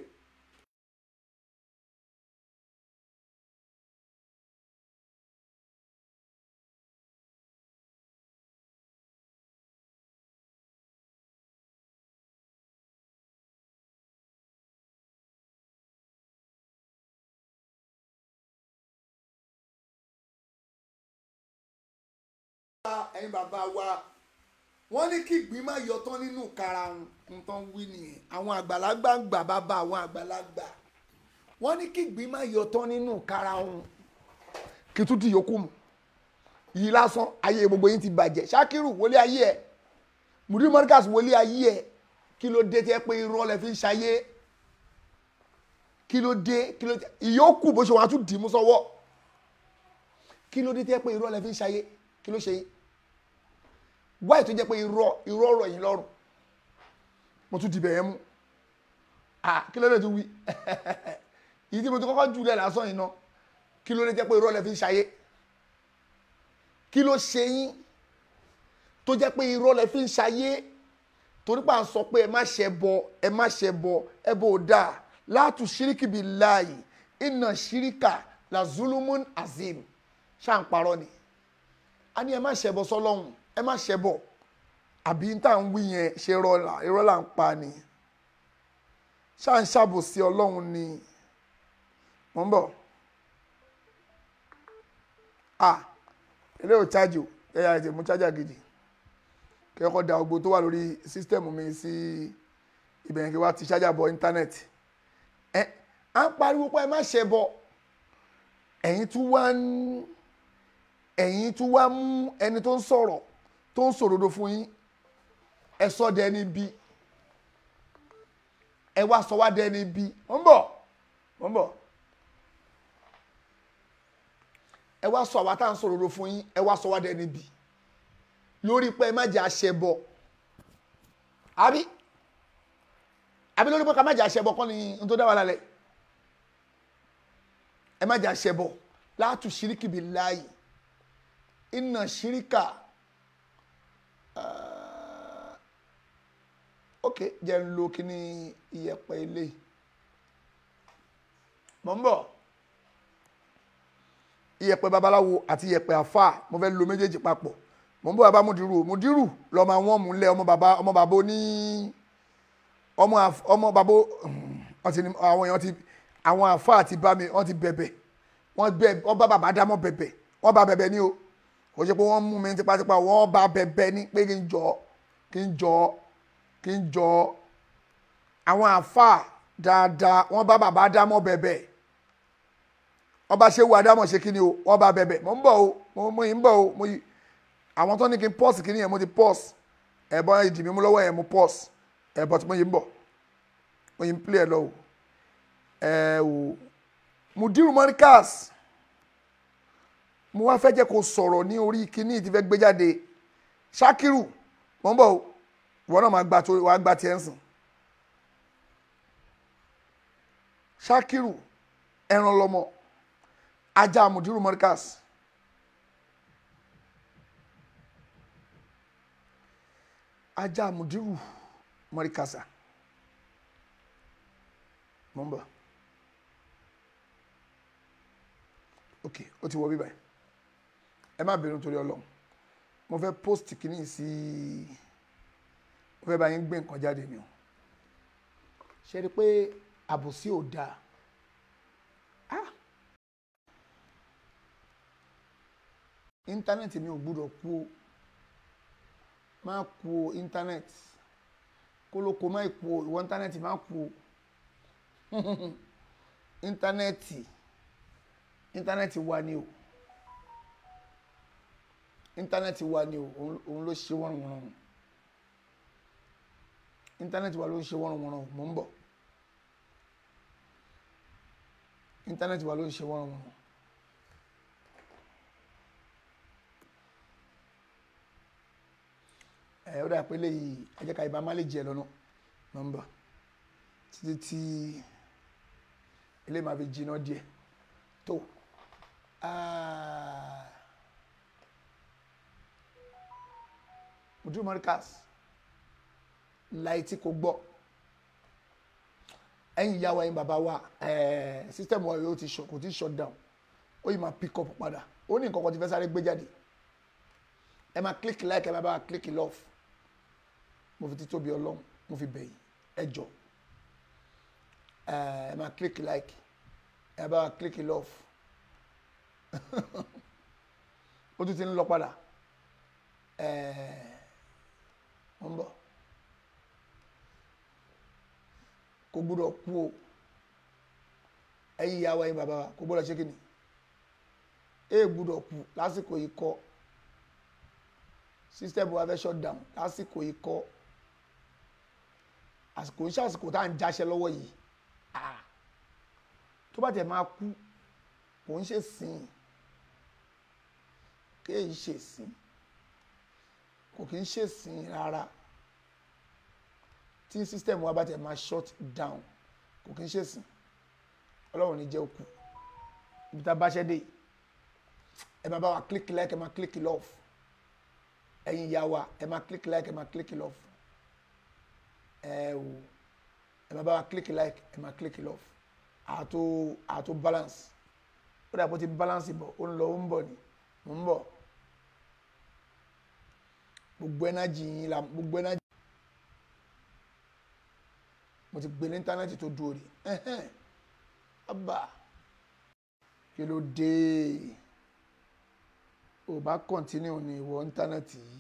ẹ̀yin bàbá wa wọ́n ní kí ìgbín má yọ tán nínú kara nǹkan wí nìyẹn àwọn àgbàlagbà ń gbà bàbá àwọn àgbàlagbà wọ́n ní kí ìgbín má yọ tán nínú kara òun kí tún ti yòókù mu yìí lásán ayé gbogbo yín ti bàjẹ́ ṣákírù wọlé ayé ẹ̀ mùdí mọ́ríkàsì wọlé ayé ẹ̀ kí ló dé tẹ́ pé irọ́ lẹ fi ń ṣayé kí ló dé kí ló dé ìyókù bó ṣe wọn á tún dì í mú sọ́wọ́ kí ló dé tẹ́ pé irọ́ lẹ fi ń ṣayé kí ló ṣe yín wáyé tó jẹ́ pé irọ́ irọ́ ọ̀rọ̀ yìí lọ́rùn mo tún dìbẹ̀ yẹn mú ah kí ló dé tó wí ìyí tí mo ti kọ́kọ́ jù lẹ̀ lásán yìí ná kí ló dé jẹ́ pé irọ́ lẹ fi ń ṣayé kí ló ṣe yín tó jẹ́ pé irọ́ lẹ fi ń ṣayé torí pé à ń sọ pé ẹ má ṣe bọ ẹ má ṣe bọ ẹ bò dáa látù ṣíríkì bíi láàyè iná ṣíríkà la zulumun azim ṣáà ń parọ́ ni a ní ẹ má ṣẹbọ sọ́lọ́hun ẹ má ṣẹbọ àbí tá à ń wí yẹn ṣe rọlà irọ́ là ń pa ni ṣáà ń ṣàbòsí ọlọ́run ni mò ń bọ̀ ah ilé ò chájì o ẹ̀yà ètò mú chájà gidi kẹ́kọ̀ọ́ da gbogbo tó wà lórí sísítẹ̀mù mi sí ibẹ̀ kí wá ti chájà bọ íńtánẹ́ẹ̀tì ẹ à ń pariwo pé ẹ má ṣẹbọ ẹ̀yin tún wá ń ẹ̀yin tún wá mú ẹni tó ń sọ̀rọ̀ tó ń sòrodo fún yín ẹ sọ dẹni bí ẹ wá sọ wá dẹni bí mo ń bọ̀ mo ń bọ̀ ẹ wá sọ àwa tá à ń sòrodo fún yín ẹ wá sọ wá dẹni bí lórí pé ẹ má jẹ́ àṣẹbọ àbí àbí lórí pé ká má jẹ́ àṣẹbọ kọ́ ni n tó dá wa lálẹ́ ẹ má jẹ́ àṣẹbọ látù ṣíríkì bí láàyè iná ṣíríkà ok jẹ́ ń lo kíní iyẹ̀pẹ̀ ilé mọ̀ ń bọ̀ iyẹ̀pẹ̀ babaláwo àti iyẹ̀pẹ̀ àfà mo fẹ́ lo méjèèjì papọ̀ mọ̀ ń bọ̀ bàbá mudiru mudiru lọ́mọ àwọn múlẹ̀ ọmọ bàbá ọmọ bàbá ní ọmọ àf- ọmọ bàbá wọ́n ti ní àwọn èèyàn ti àwọn àfà ti bá mi wọ́n ti bẹ̀bẹ̀ wọ́n bẹ̀ wọ́n bá bàbá dámọ̀ bẹ̀bẹ̀ wọ́n bá bẹ̀bẹ̀ ní o kò ṣe pé wọ́n mú mi tipátipá wọ́n bá bẹ̀bẹ̀ ní pé kí n jọ kí n jọ kí n jọ àwọn àfà dáadáa wọ́n bá bàbá dámọ̀ bẹ̀bẹ̀ wọ́n bá ṣe wù adámọ̀ ṣe kí ni o wọ́n bá bẹ̀bẹ̀ mo ń bọ̀ o mo mo yìí ń bọ̀ o mo yìí àwọn tó ní kí n pọ́ọ̀sì kí ni yẹn mo ti pọ́ọ̀sì ẹ̀bọ̀n ìdì mi mú lọ́wọ́ yẹn mo pọ́ọ̀sì ẹ̀bọ̀n tí mo yìí ń bọ̀ mo yìí ń pílẹ̀ ẹ̀ lọ o ẹ̀ o mudiru monikas mo wá fẹ́ jẹ́ kó sọ̀rọ̀ ní orí kíní tí fẹ́ gbé jáde ṣakiru mo ń bọ̀ o ìwọ náà máa gba tó wàá gba tiẹ̀ ń sìn ṣakiru ẹran lọmọ ajá mudiru monikas ajá mudiru mọ́ríkàsà mo ń bọ̀ ok ó ti wọ bíbá yìí ẹ má bẹ̀rù nítorí ọlọ́run mo fẹ́ post kìíní sí ó fẹ́ bá yín gbé nǹkan jáde ni o ṣe rí i pé àbòsí ò dáa ah íńtánẹ́ẹ̀tì mi ò gbúdọ̀ kú o má kú o íńtánẹ́ẹ̀tì kólókó má kú o ìwọ íńtánẹ́ẹ̀tì má kú o íńtánẹ́ẹ̀tì íńtánẹ́ẹ̀tì wa ni o íńtánẹ́ẹ̀tì wa ni o òun òun ló ṣe wọ́n wọ́n íńtánẹ́ẹ̀tì wa ló ń ṣe wọ́n wọ́n mò ń bọ̀ íńtánẹ́ẹ̀tì wa ló ń ṣe wọ́n wọ́n. ẹ ó dà pé léyìí ẹ jẹ́ ká ibà má lè jẹ lọ́nà nọ́mbà títí tí ilé máa fi jiná díẹ̀ tó mudu marikas láì tí kò gbọ́ ẹ̀yin ìyá wa ẹ̀yin bàbá wa sísítẹ́mù wa yóò ti shut kò tí shut down ó yìí máa pick up padà ó ní nǹkan kan tí fẹ́ sáré gbé jáde ẹ máa click like ẹ máa bá wa click love mo fi títóbi ọlọ́run mo fi bẹ̀yìn ẹ jọ ẹ máa click like ẹ bá wa click love ó tún ti ń lọ padà ẹ mo ń bọ̀ kò gbúdọ̀ kú o ẹ̀yin ìyá wa ẹ̀yin bàbá wa kò gbúdọ̀ ṣé kí ni ẹ gbúdọ̀ kú lásìkò yìí kọ́ system wa fẹ́ shut down lásìkò yìí kọ́ àsìkò ń ṣàsìkò tá à ń jáṣẹ́ lọ́wọ́ yìí ah tó bá tẹ̀ máa kú kò ń ṣe sìn kéèyí ṣe sìn kò kí ń ṣe sìn rárá tí system wa bá tẹ̀ máa shut down kò kí ń ṣe sìn ọlọ́run ní jẹ́ òkú ibi tá a bá ṣẹ́ dé ẹ máa bá wa click like ẹ máa click love ẹ̀yin ìyá wa ẹ máa click like ẹ máa click love ẹ o ẹ máa bá wa click like ẹ máa click love àtò àtò balance ó dàbò ti balance bọ̀ ó ń lọ ó ń bọ̀ ni mò ń bọ̀ gbogbo energy yín la gbogbo energy mo ti gbé ní íńtánẹ́ẹ̀tì tó dúró rí ẹ̀hẹ́n abba kí ló dé ò bá continue ní ìwọ íńtánẹ́ẹ̀tì yìí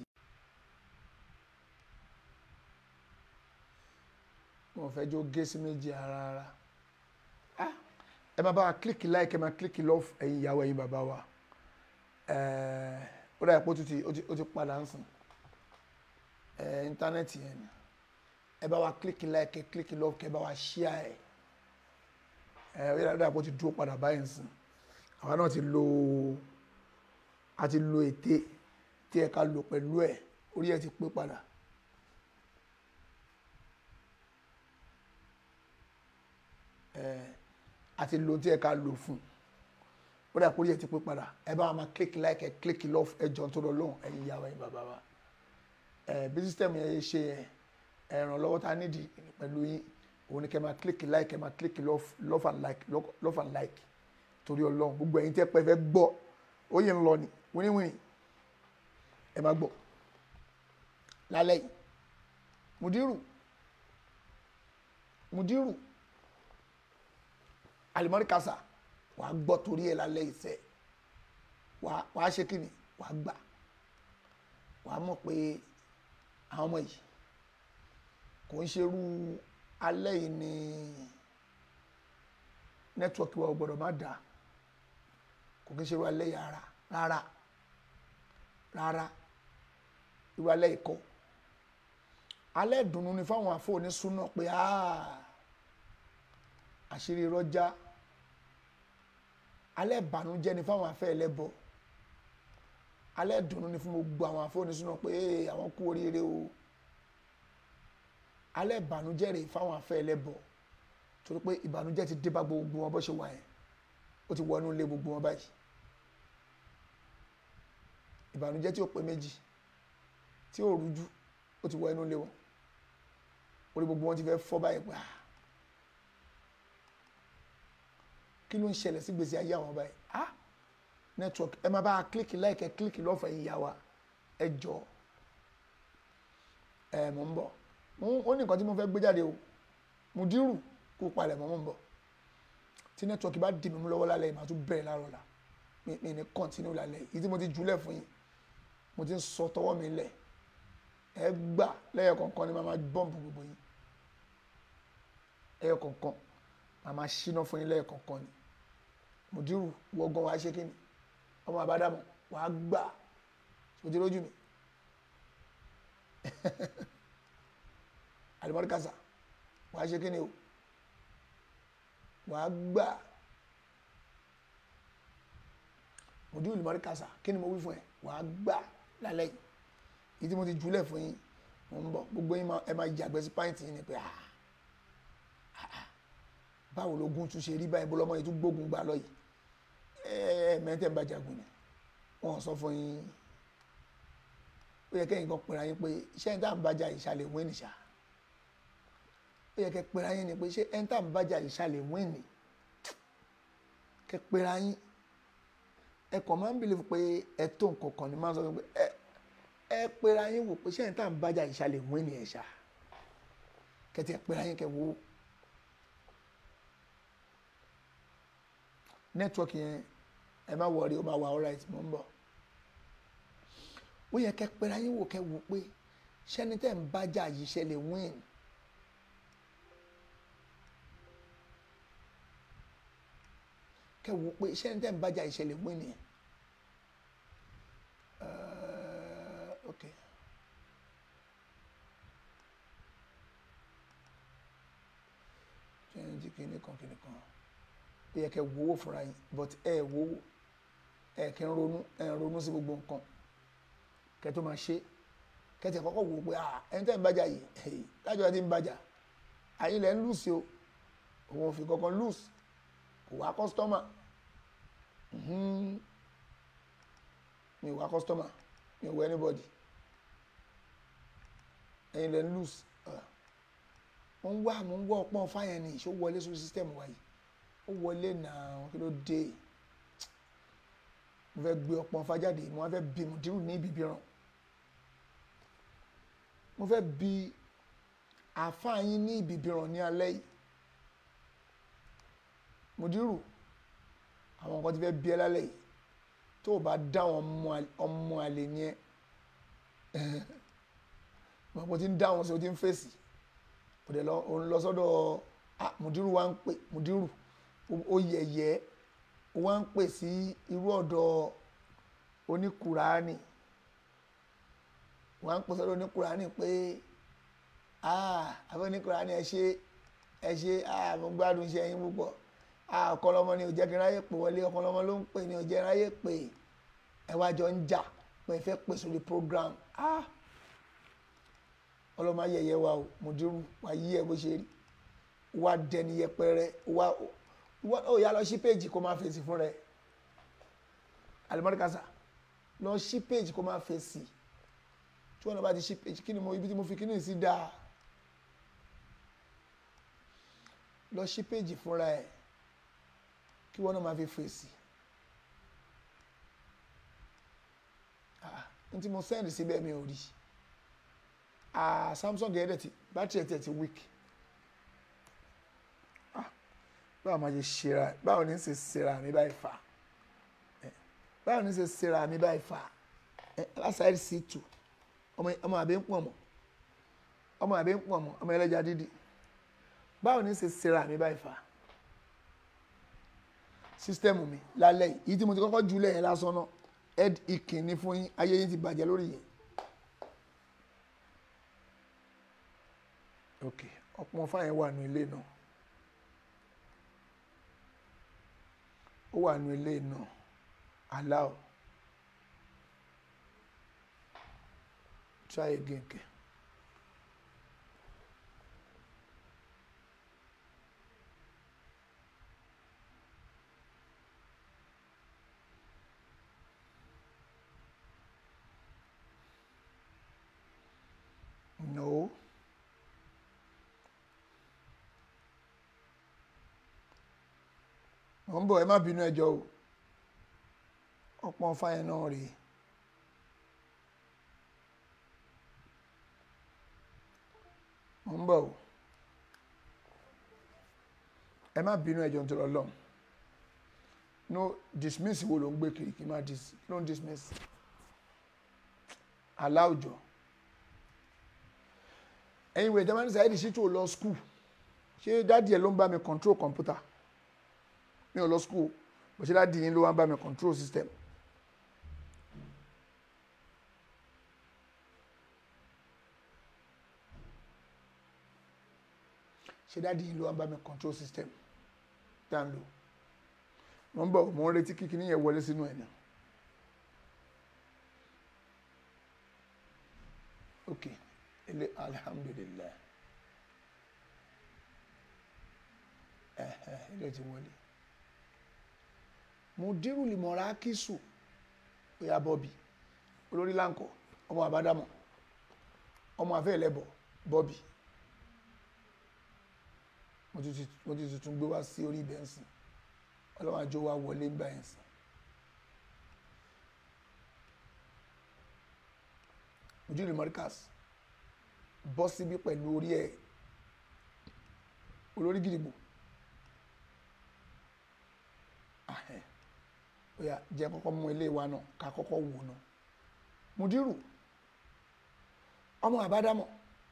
mo fẹ́ jó gé sí méjì ara ara ah ẹ máa bá wa click like ẹ máa click love ẹ̀yin ìyàwó ẹ̀yin bàbá wa ẹ̀ẹ́ ó dà pé ó ti ó ti padà ń sìn ẹ̀ íńtánẹ́ẹ̀tì yẹn ni ẹ bá wa click like ẹ click love kẹ bá wa share ẹ ẹ ó dà pé ó ti dúró padà báyìí ń sìn àwa náà ti lo a ti lo ète tí ẹ ká lò pẹ̀lú ẹ̀ orí ẹ̀ ti pé padà. àti lo tí ẹ ká lò fún ó dà kórìí ẹ ti pé padà ẹ bá wa máa click like ẹ click love ẹ jọ tó lọ lóhùn ẹ̀yin ìyá wa ẹ̀yin bàbá wa ẹ bí sísítẹ́mù yẹn ṣe ẹ ìrànlọ́wọ́ tá a nídìí pẹ̀lú yín òun ni kẹ́ máa click like ẹ máa click love love and like love and like torí ọlọ́run gbogbo ẹ̀yin tẹ́ pẹ́ fẹ́ gbọ́ ó yẹ ń lọ ni wíníwíní ẹ máa gbọ́ lálẹ́ yìí mudiru mudiru alimọ́rí kasa wàá gbọ́ torí ẹ̀ lálẹ́ ìṣẹ́ wàá ṣe kí ni wàá gbà wàá mọ̀ pé àwọn ọmọ yìí kò ń ṣerú alẹ́ yìí ni nẹ́tíwọ́kì wa ò gbọ́dọ̀ má dáa kò kí ń ṣerú alẹ́ yìí rárá rárá rárá irú alẹ́ yìí kọ́ alẹ́ ìdùnnú ni fáwọn àfọ̀ní súná pé àṣírí rọ́jà alẹ́ ìbànújẹ́ ni fáwọn afẹ́ ẹlẹ́bọ alẹ́ ìdùnnú ni fún gbogbo àwọn àfọ̀ní súná pé àwọn kú oríire o alẹ́ ìbànújẹ́ rèé fáwọn afẹ́ ẹlẹ́bọ torí pé ìbànújẹ́ ti dé bá gbogbo wọn bó ṣe wà yẹn ó ti wọnú ilé gbogbo wọn báyìí ìbànújẹ́ tí ó pé méjì tí ó rújú ó ti wọ inú ilé wọn orí gbogbo wọn ti fẹ́ fọ́ báyìí pa kí ló ń ṣẹlẹ̀ sí gbèsè ayé àwọn báyìí ah network ẹ máa bá a kílíkì láìkẹ́ kílíkì lọ́fẹ̀ẹ́ yìí yá wa ẹ jọ ẹ mọ̀ ń bọ̀ mo- ó ní nǹkan tí mo fẹ́ gbé jáde o Mudiru kó palẹ̀ mọ́ mọ́ ń bọ̀ tí nẹ́tíwọ́ọ̀kì bá dì mí mú lọ́wọ́ lálẹ́ yìí màá tún bẹ̀rẹ̀ láàárọ̀ la mi mi ní kọ́ntínú lálẹ́ yìí tí mo ti jùlẹ̀ fún yín mo ti ń sọ tọwọ́ mi lẹ̀ ẹ gbà lẹ́yọ̀ kọ̀ọ̀kan ni màá máa bọ́ǹbù gbogbo yín ẹyọ kọ̀ọ̀kan màá máa ṣínà fún yín lẹ́yọ̀ kọ̀ọ̀kan ni Mudiru wọ́gán wàá ṣe kí ni ọmọ àbádámọ̀ wàá gbà ojú lójú mi alimọ́ríkàsà wàá ṣe kí ni o wàá gbà Mudiru alimọ́ríkàsà kí ni mo wí fún ẹ wàá gbà lálẹ́ yìí yìí tí mo ti jùlẹ̀ fún yín mo ń bọ̀ gbogbo yín máa- ẹ máa jàgbẹ́ sí pàǹtì yín ni pé ah báwo lógun tún ṣe rí báyìí bó lọ́mọ yìí tún gbógun gbà lọ yìí ẹ ẹ mẹ́tẹ̀ ń bá jagun ni wọ́n sọ fún yín ó yẹ kẹ́yìn kan pera yín pé iṣẹ́ ń tà ń bájà ìṣàlẹ̀ wín nìṣà ó yẹ kẹ́ pera yín ni pé ṣé ẹ̀ ń tà ń bájà ìṣàlẹ̀ wín nì kẹ́ pera yín ẹ kàn máa ń bìlẹ̀ pé ẹ tó nǹkan kan ni máa ń sọ fún mi pé ẹ ẹ pera yín wò pé ṣé ẹ̀ ń tà ń bájà ìṣàlẹ̀ wín nì ẹ̀ ṣá kẹ́ tiẹ̀ pera yín kẹ́ wò ó. nẹ́tíwọ́ọ̀kì yẹn ẹ má wọrí ó máa wà alright mò ń bọ̀ ó yẹ kẹ́ pẹ́ra yín wò kẹ́ wò pé ṣẹ́ni tẹ́ ń bájà yìí ṣe lè win kẹ́ wò pé ṣẹ́ni tẹ́ ń bájà yìí ṣe lè win nìyẹn Uh, okay. twenty kìíní kan kìíní kan ó yẹ kẹ́ wowó fúnra yín but ẹ wowó ẹ kẹ́ ń ronú ẹ ń ronú sí gbogbo nǹkan kẹ́ tó máa ṣe kẹ́tì kọ́kọ́ wò ó pé ah ẹni tẹ́ ń bájà yìí hey, lájọ́ ti ń bájà àyìn lẹ́ ń lùsì o òun ò fi kankan lùsì kò wá kọ́sítọ́mà mi ò wá kọ́sítọ́mà mi ò wá anybody ẹ̀yin lẹ́ ń lùsì mo ń wá mo ń wá ọpọ́n fáyẹn ni ìṣó wọlé sórí sísítẹ́ẹ̀mù wa yìí ó wọlé náà kí ló dé mo fẹ́ gbé ọpọ́n fájáde mo wá fẹ́ bí Mudiru ní ibi ìbíràn mo fẹ́ bí àáfàá yín ní ibi ìbíràn ní alẹ́ yìí Mudiru àwọn nǹkan ti fẹ́ bí ẹ lálẹ́ yìí tó o bá dá àwọn ọmọ àlè ní ẹ mo ti ń dá wọn sí o ti ń fèsì o dẹ̀ lọ òun lọ sọ́dọ̀ ah Mudiru wa ń pè Mudiru ó yẹ̀yẹ́ ó wá ń pè sí irú ọ̀dọ̀ oníkùránì wọ́n á ń pè sọ́dọ̀ oníkùránì pé ah àbẹ́ oníkùránì ẹ ṣe ẹ ṣe ah mo gbádùn iṣẹ́ yín púpọ̀ ah ọ̀kọ́lọ́mọ ni ò jẹ́ kí n ráyè pè wọlé ọ̀kọ́lọ́mọ ló ń pè ní ò jẹ́ ráyè pè ẹ wá jọ ń jà pé ẹ fẹ́ pè sórí program ah ọlọ́mọ ayẹyẹ wa o Mudiru wà yí ẹ bó ṣe rí wà dẹni yẹpẹrẹ wà ó yà lọ sí péjì kó máa fèsì fún rẹ alimọ́dékásá lọ sí péjì kó máa fèsì tí wọn náà bá ti sí péjì kí ni mo ibi tí mo fi kí ni sí dáa lọ sí péjì fúnra ẹ kí wọn náà máa fi fèsì n tí mo sẹ́ndì síbẹ̀ mi ò rí Samsung yẹn dẹ̀ ti bátìrì ẹ̀ tẹ̀ ti weak báwo máa ṣe ṣera báwo ní ṣe ṣera mi báyìí fà báwo ní ṣe ṣera mi báyìí fà lásàáyé sí tù ọmọ àbí ń pọ̀ mọ́ ọmọ àbí ń pọ̀ mọ́ ọmọ ẹlẹ́ja dídì báwo ní ṣe ṣera mi báyìí fà sísítẹ́ẹ̀mù mi lálẹ́ yìí tí mo ti kọ́kọ́ jùlẹ̀ yẹn lásán náà ed ìkíní fún yín ayé yín ti bàjẹ́ lórí yẹn. ok ọ̀pọ̀ fáyẹn wà ní ilé náà. ó wà nù ilé náà allow try again kẹ. no. mo ń bọ̀ ẹ má bínú ẹjọ́ o ọ̀pọ̀ fáyẹn náà rèé mo ń bọ̀ o ẹ má bínú ẹjọ́ nítorí ọlọ́run no dismiss wo ló ń gbé kiri kí n má dis ló ń dismiss aláwùjọ ẹ̀yin ìwé ìjọba ní Saheed Shittu ò lọ school ṣé dáàdì ẹ ló ń bá mi control computer mi ò lọ school bó ṣe dáàdì yín ló wá ń bá mi control system ṣe dáàdì yín ló wá ń bá mi control system tá ń lò mo ń bọ̀ mo ń retí kíkiní yẹn wọlé sínú ẹ̀ náà ok ilé alhamdulilayi ẹ̀hẹ̀ ilé ti wọlé mudiru limọ̀ra kíṣù oya bọ́bì olórí láǹkọ̀ ọmọ àbádámọ̀ ọmọ àfẹ́ ẹlẹ́bọ̀ bọ́bì mo ti ti- mo ti tuntun gbé wá sí orí ibẹ̀ ń sìn ọlọ́run àjọ wa wọlé ń bá ẹ̀ sìn mudiru limọ̀ríkàs bọ́ síbí pẹ̀lú orí ẹ̀ olórí gidigbo ahẹ́ oya jẹ́ kọ́kọ́ mú ilé wa náà ká kọ́kọ́ wò náà mudiru ọmọ àbádámọ̀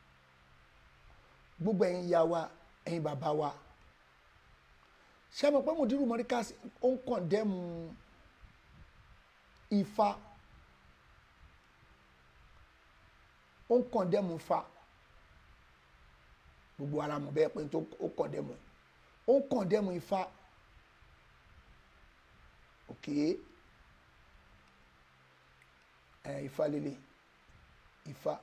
gbogbo ẹ̀yin ìyá wa ẹ̀yin bàbá wa ṣé mo pé mudiru mọ́ríkàs ó ń kọ̀ndẹ́mù ifá ó ń kọ̀ndẹ́mù fa gbogbo ara mọ̀ bẹ́ẹ̀ pé tó ó kọ̀ndẹ́mù ó ń kọ̀ndẹ́mù ifá òkè ẹ ifá lélẹ̀ ifá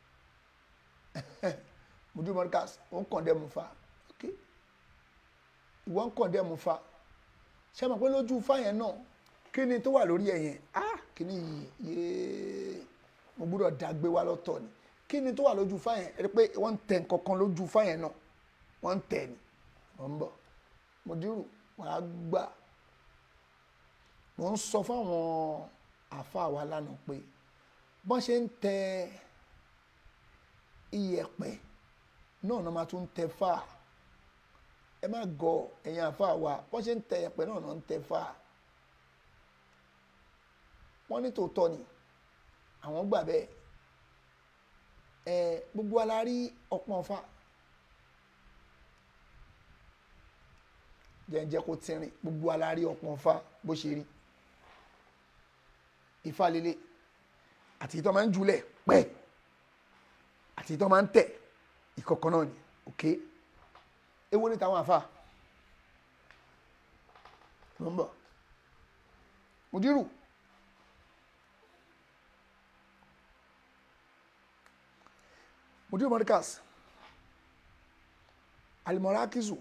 mudiru mọ́ríkàs ó ń kọ̀ndẹ́mù fa òkè ìwọ ń kọ̀ndẹ́mù fa ṣé mo pé lójú ifá yẹn náà kí ni tó wà lórí ẹ̀ yẹn ah kí ni yìí yéé mo gbúdọ̀ dàgbé wá lọ́tọ̀ ni kí ni tó wà lójú fáyẹn ẹ rí i pé wọ́n ń tẹ nǹkan kan lójú fáyẹn náà wọ́n ń tẹ̀ ni mo ń bọ̀ mo dírù wàá gbà mo ń sọ fáwọn àáfàá wa lánàá pé bọ́n ṣe ń tẹ iyẹ̀pẹ̀ náà náà máa tún ń tẹ fáà ẹ má gọ ẹ̀yin àáfàá wa bọ́n ṣe ń tẹ iyẹ̀pẹ̀ náà náà ń tẹ fáà wọ́n ní tòótọ́ ni àwọn gbà bẹ́ẹ̀ ẹ gbogbo ala rí ọpọ́n ọfà jẹ́njẹ́ kó tínrín gbogbo ala rí ọpọ́n ọfà bó ṣe rí ifá lélẹ̀ àti ìtọ́ máa ń julẹ̀ pẹ́ àti ìtọ́ máa ń tẹ̀ ìkọ̀kọ̀ náà ni òkè ewu ní tàwọn àfà ló ń bọ̀ mudiru mudiru morikas alimorakizu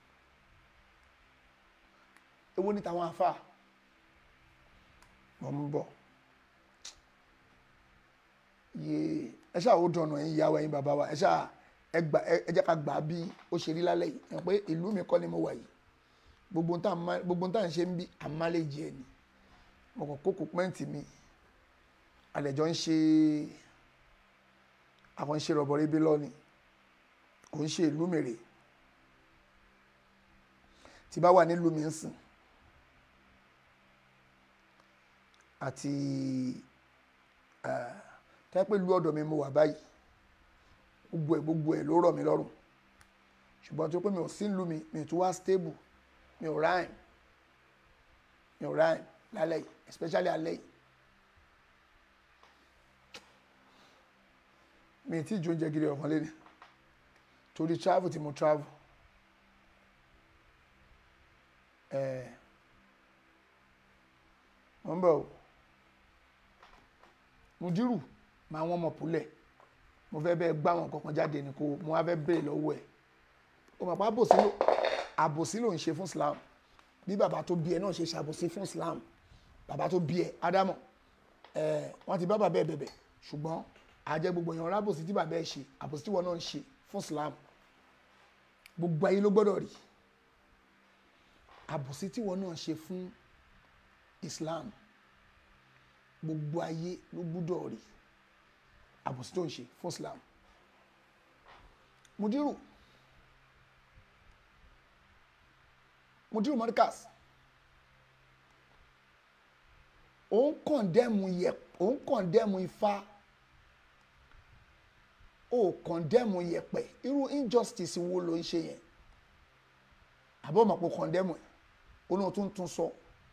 ewu ní tàwọn afa mọ̀ ń bọ̀ yé ẹ ṣáà ó dọ̀nà ẹ̀yin ìyá wa ẹ̀yin bàbá wa ẹ ṣáà ẹ gbà ẹ jẹ́ ká gbà á bí ó ṣe rí lálẹ́ yìí ẹ pé ìlú mi kọ́ ni mo wà yìí gbogbo ń tà gbogbo ń tà ń ṣe ń bí àmàlẹ́jì ẹ̀ ni mo kàn kókò pẹ́ǹtì mi àlẹ́jọ́ ń ṣe àwọn ń ṣe rọ̀bọ̀rẹ́ bí lọ́ni kò ń ṣe ìlú mèrè tí bá wà nílùú mi ń sìn àti tẹ́ pé ìlú ọ̀dọ̀ mi mo wà báyìí gbogbo ẹ̀ gbogbo ẹ̀ ló rọ̀ mí lọ́rùn ṣùgbọ́n tó pé mi ò sí ìlú mi mi tún wá stable mi ò rhyme mi ò rhyme lálẹ́ yìí especially alẹ́ yìí mi ti ju oúnjẹ gidi ọ̀kan lé ní torí travel tí mo travel ẹ̀ mo ń bọ̀ o mudiru máa wọ́n mọ̀ púlẹ̀ mo fẹ́ bẹ́ẹ̀ gbá wọn kankan jáde ní kó mo wá fẹ́ bẹ́ẹ̀ lọ́wọ́ ẹ̀ o mọ̀ pé àbòsí ló àbòsí ló ń ṣe fún Islam bí bàbá tó bí ẹ náà ṣe ṣàbòsí fún Islam bàbá tó bí ẹ Ádámọ̀ ẹ wọ́n ti bá bàbá ẹ bẹ̀bẹ̀ ṣùgbọ́n àjẹ gbogbo èèyàn rábòsí tí bàbá ẹ ṣe àbòsí tí wọn náà ń ṣe fún Islam gbogbo ayé ló gbọ́dọ̀ rí àbòsí tí wọn náà ṣe fún Islam gbogbo ayé ló gbọ́dọ̀ rí àbòsí tó ń ṣe fún Islam mudiru mudiru mọ́ríkàs òun kọ̀ndẹ́mù yẹ òun kọ̀ndẹ́mù ifá ó kọ̀ndẹ́mù yẹpẹ̀ irú injustice wo ló ń ṣe yẹn àbọ̀ mọ̀ pé kọ̀ndẹ́mù ẹ̀ ó náà tún tún sọ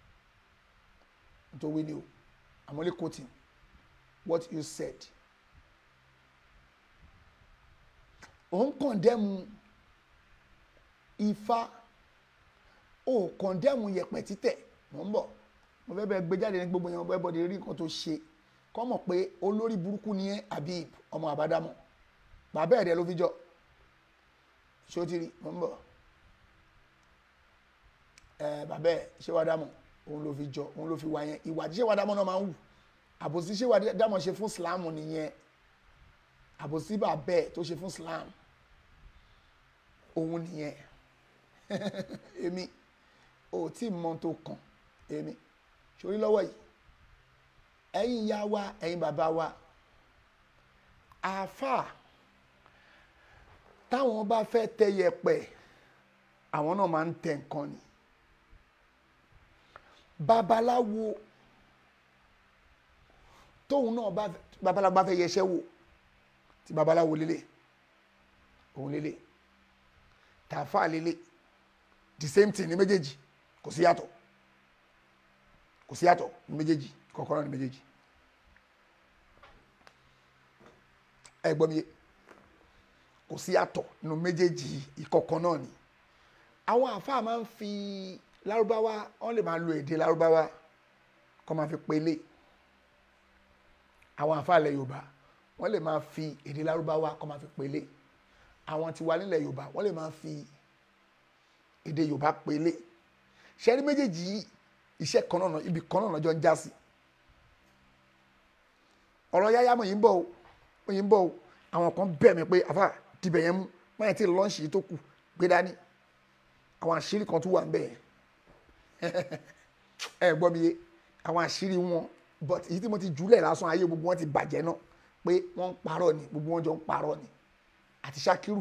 nítorí ni o I'm only quoting what you said òun kọ̀ndẹ́mù ifá ó kọ̀ndẹ́mù yẹpẹ̀ títẹ̀ mọ̀ ń bọ̀ mo fẹ́ bẹ́ẹ̀ gbé jáde ní gbogbo yẹn mo fẹ́ bọ́dé rí nǹkan tó ṣe kọ́ mọ̀ pé olórí burúkú ni ẹ́ Habib ọmọ àbádámọ̀ bàbá ẹ̀rẹ́ ló fi jọ ṣé ó ti rí mo ń bọ̀ ẹ bàbá ẹ̀ ṣé wàá dámọ̀ òun ló fi jọ òun ló fi wá yẹn ìwà tí ṣé wàá dámọ̀ náà máa ń wù àbòsí ṣé wàá dámọ̀ ṣe fún Islam nìyẹn àbòsí bàbá ẹ̀ tó ṣe fún Islam òun nìyẹn èmi ò tí ì mọ tó kàn èmi sórí lọ́wọ́ yìí ẹ̀yin ìyá wa ẹ̀yin bàbá wa àáfàá táwọn bá fẹ́ tẹ yẹ̀pẹ̀ àwọn náà máa ń tẹ nǹkan ni babaláwo tóun náà bá babaláwo bá fẹ́ yẹsẹ́ wò tí babaláwo lélẹ̀ òun lélẹ̀ tààfà lélẹ̀ the same thing ní méjèèjì kò sí yàtọ̀ kò sí yàtọ̀ ní méjèèjì kọ̀ọ̀kan ní méjèèjì ẹ gbọ́ mi yé kò sí yàtọ̀ nínú méjèèjì ìkọ̀kan náà ni àwọn àfáà máa ń fi lárúbáwá wọ́n lè máa lo èdè lárúbáwá kọ́ máa fi pélé àwọn àfáà ilẹ̀ yorùbá wọ́n lè máa fi èdè lárúbáwá kọ́ máa fi pélé àwọn tiwa nílẹ̀ yorùbá wọ́n lè máa fi èdè yorùbá pélé ṣẹ́rí méjèèjì yìí iṣẹ́ kan náà ibi kan náà lọ́jọ́ ń já sí ọ̀rọ̀ yáyá mo yìí ń bọ̀ o mo yìí ń bọ̀ o àwọn kan bẹ̀ mí pé àfà dìbẹ̀ yẹn mú máyà tí lọ́ọ̀ṣì yìí tó kù gbé dání àwọn àṣírí kan tún wà ń bẹ̀ yẹn ẹ gbọ́ mi yé àwọn àṣírí wọn but èyí tí mo ti jùlẹ̀ lásán ayé gbogbo wọn ti bàjẹ́ náà pé wọ́n ń parọ́ ni gbogbo wọn jọ ń parọ́ ni àti Ṣakiru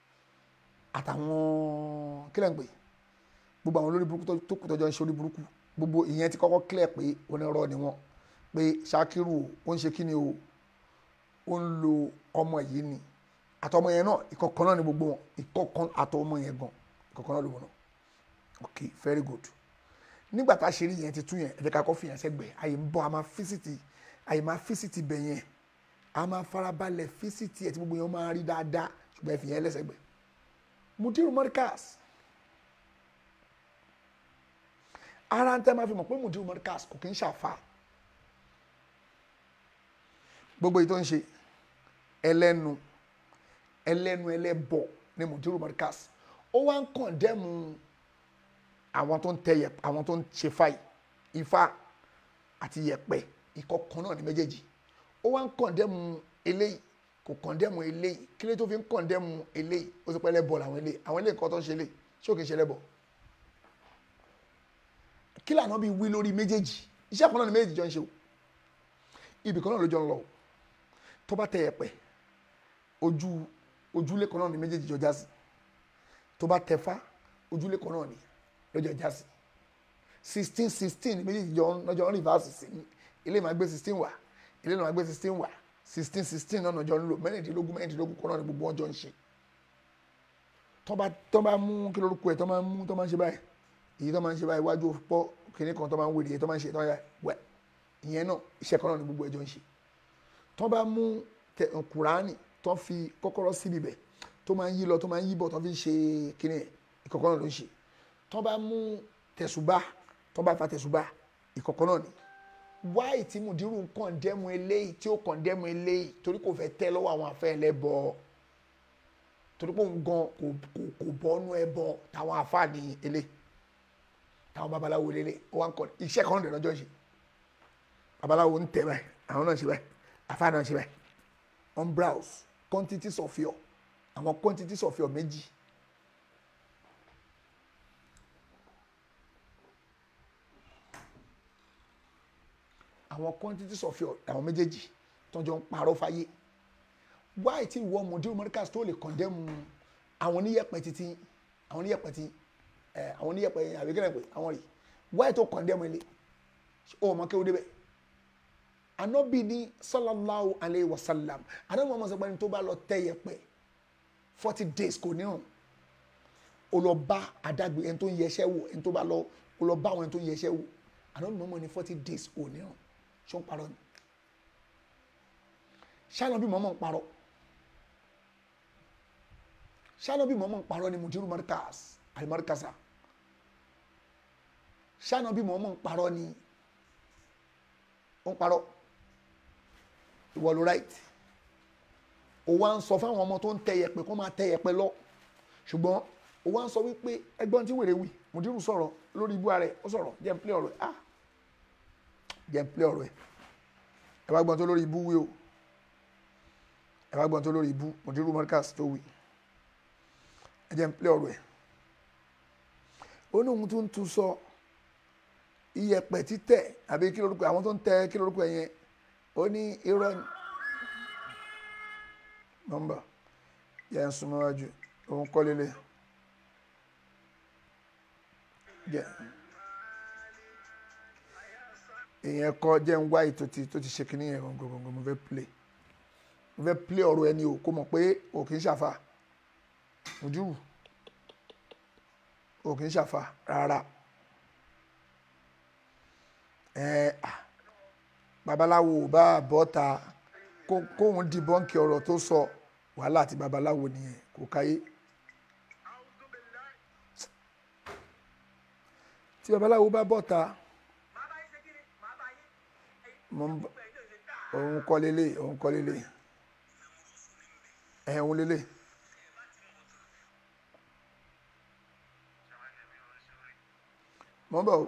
àtàwọn kílẹ̀ ń pè gbogbo àwọn olórí burúkú tó kù tọ́jọ́ ń ṣe orí burúkú gbogbo ìyẹn ti kọ́kọ́ clear pé onírọ́ ni wọ́n pé Ṣakiru ó ń ṣe kí ni o ó ń lo ọmọ yìí ni àtọmọ yẹn náà ìkọ̀kan náà ni gbogbo wọn ìkọ̀kan àtọmọ yẹn gan ìkọ̀kan náà ló wọn náà ok very good nígbà tá a ṣe rí yẹn ti tún yẹn ẹ jẹ́ ká kọ́ fi yẹn sẹ́gbẹ̀ẹ́ àyè ń bọ̀ a máa físìtì àyè máa físìtì bẹ̀ yẹn a máa farabalẹ̀ físìtì ẹ̀ tí gbogbo yẹn máa rí dáadáa ṣùgbọ́n ẹ fi yẹn lẹ́sẹ̀gbẹ̀ Mudiru Markaz ara ń tẹ́ máa fi mọ̀ pé Mudiru Markaz kò kí ń ṣàfà gbogbo èyí tó ń ṣe ẹlẹ́nu ẹlẹ́nu ẹlẹ́bọ̀ ní Mudiru Markaz ó wá ń kọ̀ndẹ́mu àwọn tó ń tẹ yẹpẹ àwọn tó ń ṣe fáì ifá àti yẹpẹ ìkọ̀kan náà ní méjèèjì ó wá ń kọ̀ndẹ́mu eléyìí kò kọ̀ndẹ́mu eléyìí kí ló tó fi ń kọ̀ndẹ́mu eléyìí ó ti pẹ́ lẹ́bọ̀ làwọn eléyìí àwọn eléyìí kan tó ń ṣe eléyìí ṣé ò kì í ṣe lẹ́bọ̀ kí lànà bí wí lórí méjèèjì iṣẹ́ kan náà ní méjèèjì jọ ń ṣe o ibì kan náà ló jọ ń lọ o tó bá tẹ yẹpẹ ojú ojúlé kan náà ní méjèèjì jọ já sí tó bá tẹ fá ojúlé kan náà ní lọ́jọ́ já sí sixteen sixteen ní méjèèjì jọ lọ́jọ́ ń rìvásì sí ilé máa gbé sixteen wá ilé náà máa gbé sixteen wá sixteen sixteen náà jọ ń lò mẹ́rìndínlógún mẹ́rìndínlógún kan náà ní gbogbo wọn jọ ń ṣe tó bá tó bá mú kí lórúkọ ẹ̀ tó máa mú tó máa ń ṣe báyìí èyí tó máa ń ṣe báyìí iwájú pọ́ kìnìún kan tó máa ń wèrè èyí tó máa ń ṣe tó máa ń wẹ̀ ìyẹn náà iṣẹ́ kan náà ní gbogbo ẹ̀ jọ ń ṣe tó bá mú kùránì tó fi kọ́kọ́rọ́ síbi bẹ̀ tó máa ń yí lọ tó máa ń yí bọ̀ tó fi ń ṣe kíní ìkọ̀kọ́ náà ló ń ṣe tó bá mú tẹ̀sùbá tó bá fa tẹ̀sùbá ìkọ̀kọ́ náà ni wáì tí Mudiru ń kọ̀ndẹ́mu eléyìí tí ó kọ̀ndẹ́mu eléyìí torí kò fẹ́ tẹ́ lọ́wọ́ àwọn afẹ́ ẹlẹ́bọ torí pé òun gan kò kò kò bọ́nú ẹbọ táwọn afá ní elé táwọn babaláwo lélẹ̀ ó wá ń kọ́ iṣẹ́ kan náà lọ́jọ́ ṣe babaláwo ń tẹ̀ báyìí àwọn náà ṣe báyìí afá náà ṣe báyìí on browse quantities of your àwọn quantities of your méjì àwọn quantities of your àwọn méjèèjì tó jọ ń parọ́ fáyé wáyé tí ìwọ mọ̀dúró mọ́ríkà tó lè kọ̀ndẹ́mu àwọn oníyẹ̀pẹ̀ títí àwọn oníyẹ̀pẹ̀ tí ẹ àwọn oníyẹ̀pẹ̀ yẹn àbí kẹ́lẹ́ pé àwọn rè wáyé tó kọ̀ndẹ́mu ilé ó mọ̀ kéwòn débẹ̀ anabi ní sallallahu alayhi wa sallam anabi muhammad sọ pé ẹni tó bá lọ tẹ́ yẹ̀pẹ̀ forty days kò ní hàn ó lọ bá adágbé ẹni tó ń yẹsẹ́ wò ẹni tó bá lọ ó lọ bá àwọn ẹni tó ń yẹsẹ́ wò anabi muhammad ní forty days kò ní hàn ṣó ń parọ́ ni ṣáná bí mọ́mọ́ ń parọ́ ṣáná bí mọ́mọ́ ń parọ́ ni mudiru markas alimarkasa ṣáná bí mọ́mọ́ ń parọ́ ni ó ń parọ́ ìwọ ló right ó wá ń sọ fáwọn ọmọ tó ń tẹ yẹ̀pẹ̀ kó máa tẹ yẹ̀pẹ̀ lọ ṣùgbọ́n ó wá ń sọ wípé ẹgbọ́n tí wèrè wì mudiru sọ̀rọ̀ lórí ibú ààrẹ ó sọ̀rọ̀ jẹ́ ń plé ọ̀rọ̀ ẹ̀ ah jẹ́ ń plé ọ̀rọ̀ ẹ̀ ẹ bá gbọ́n tó lórí ibú wí o ẹ bá gbọ́n tó lórí ibú mọ̀dúrú marcus tó wí ẹ jẹ́ ń pẹ́ ọ̀rọ̀ ẹ̀ ó ní ohun tó ń tu sọ iyẹ̀pẹ̀ títẹ̀ àbí kí lórúkọ àwọn tó ń tẹ kí lórúkọ yẹn ó ní irọ́ nọ́mbà yẹn ń súnmọ́ wájú òun kọ́ lélẹ̀ jẹ́ ìyẹn kọ́ jẹ́ ń wá ètò tó ti ṣe kínní yẹn gbọ̀ngbọ̀ngbọ̀n mo fẹ́ play mo fẹ́ play ọ̀rọ̀ ẹni o kó mọ̀ pé o kì í ṣàfà ojú o kì í ṣàfà rárá ẹ babaláwo ò bá bọ́ta kóun di bọ́ǹkì ọ̀rọ̀ tó sọ wàhálà àti babaláwo nìyẹn kò káyé tí babaláwo bá bọ́ta òun kọ́ lélẹ̀ òun kọ́ lélẹ̀ ẹ̀hún lélẹ̀ mọ́ bọ̀ o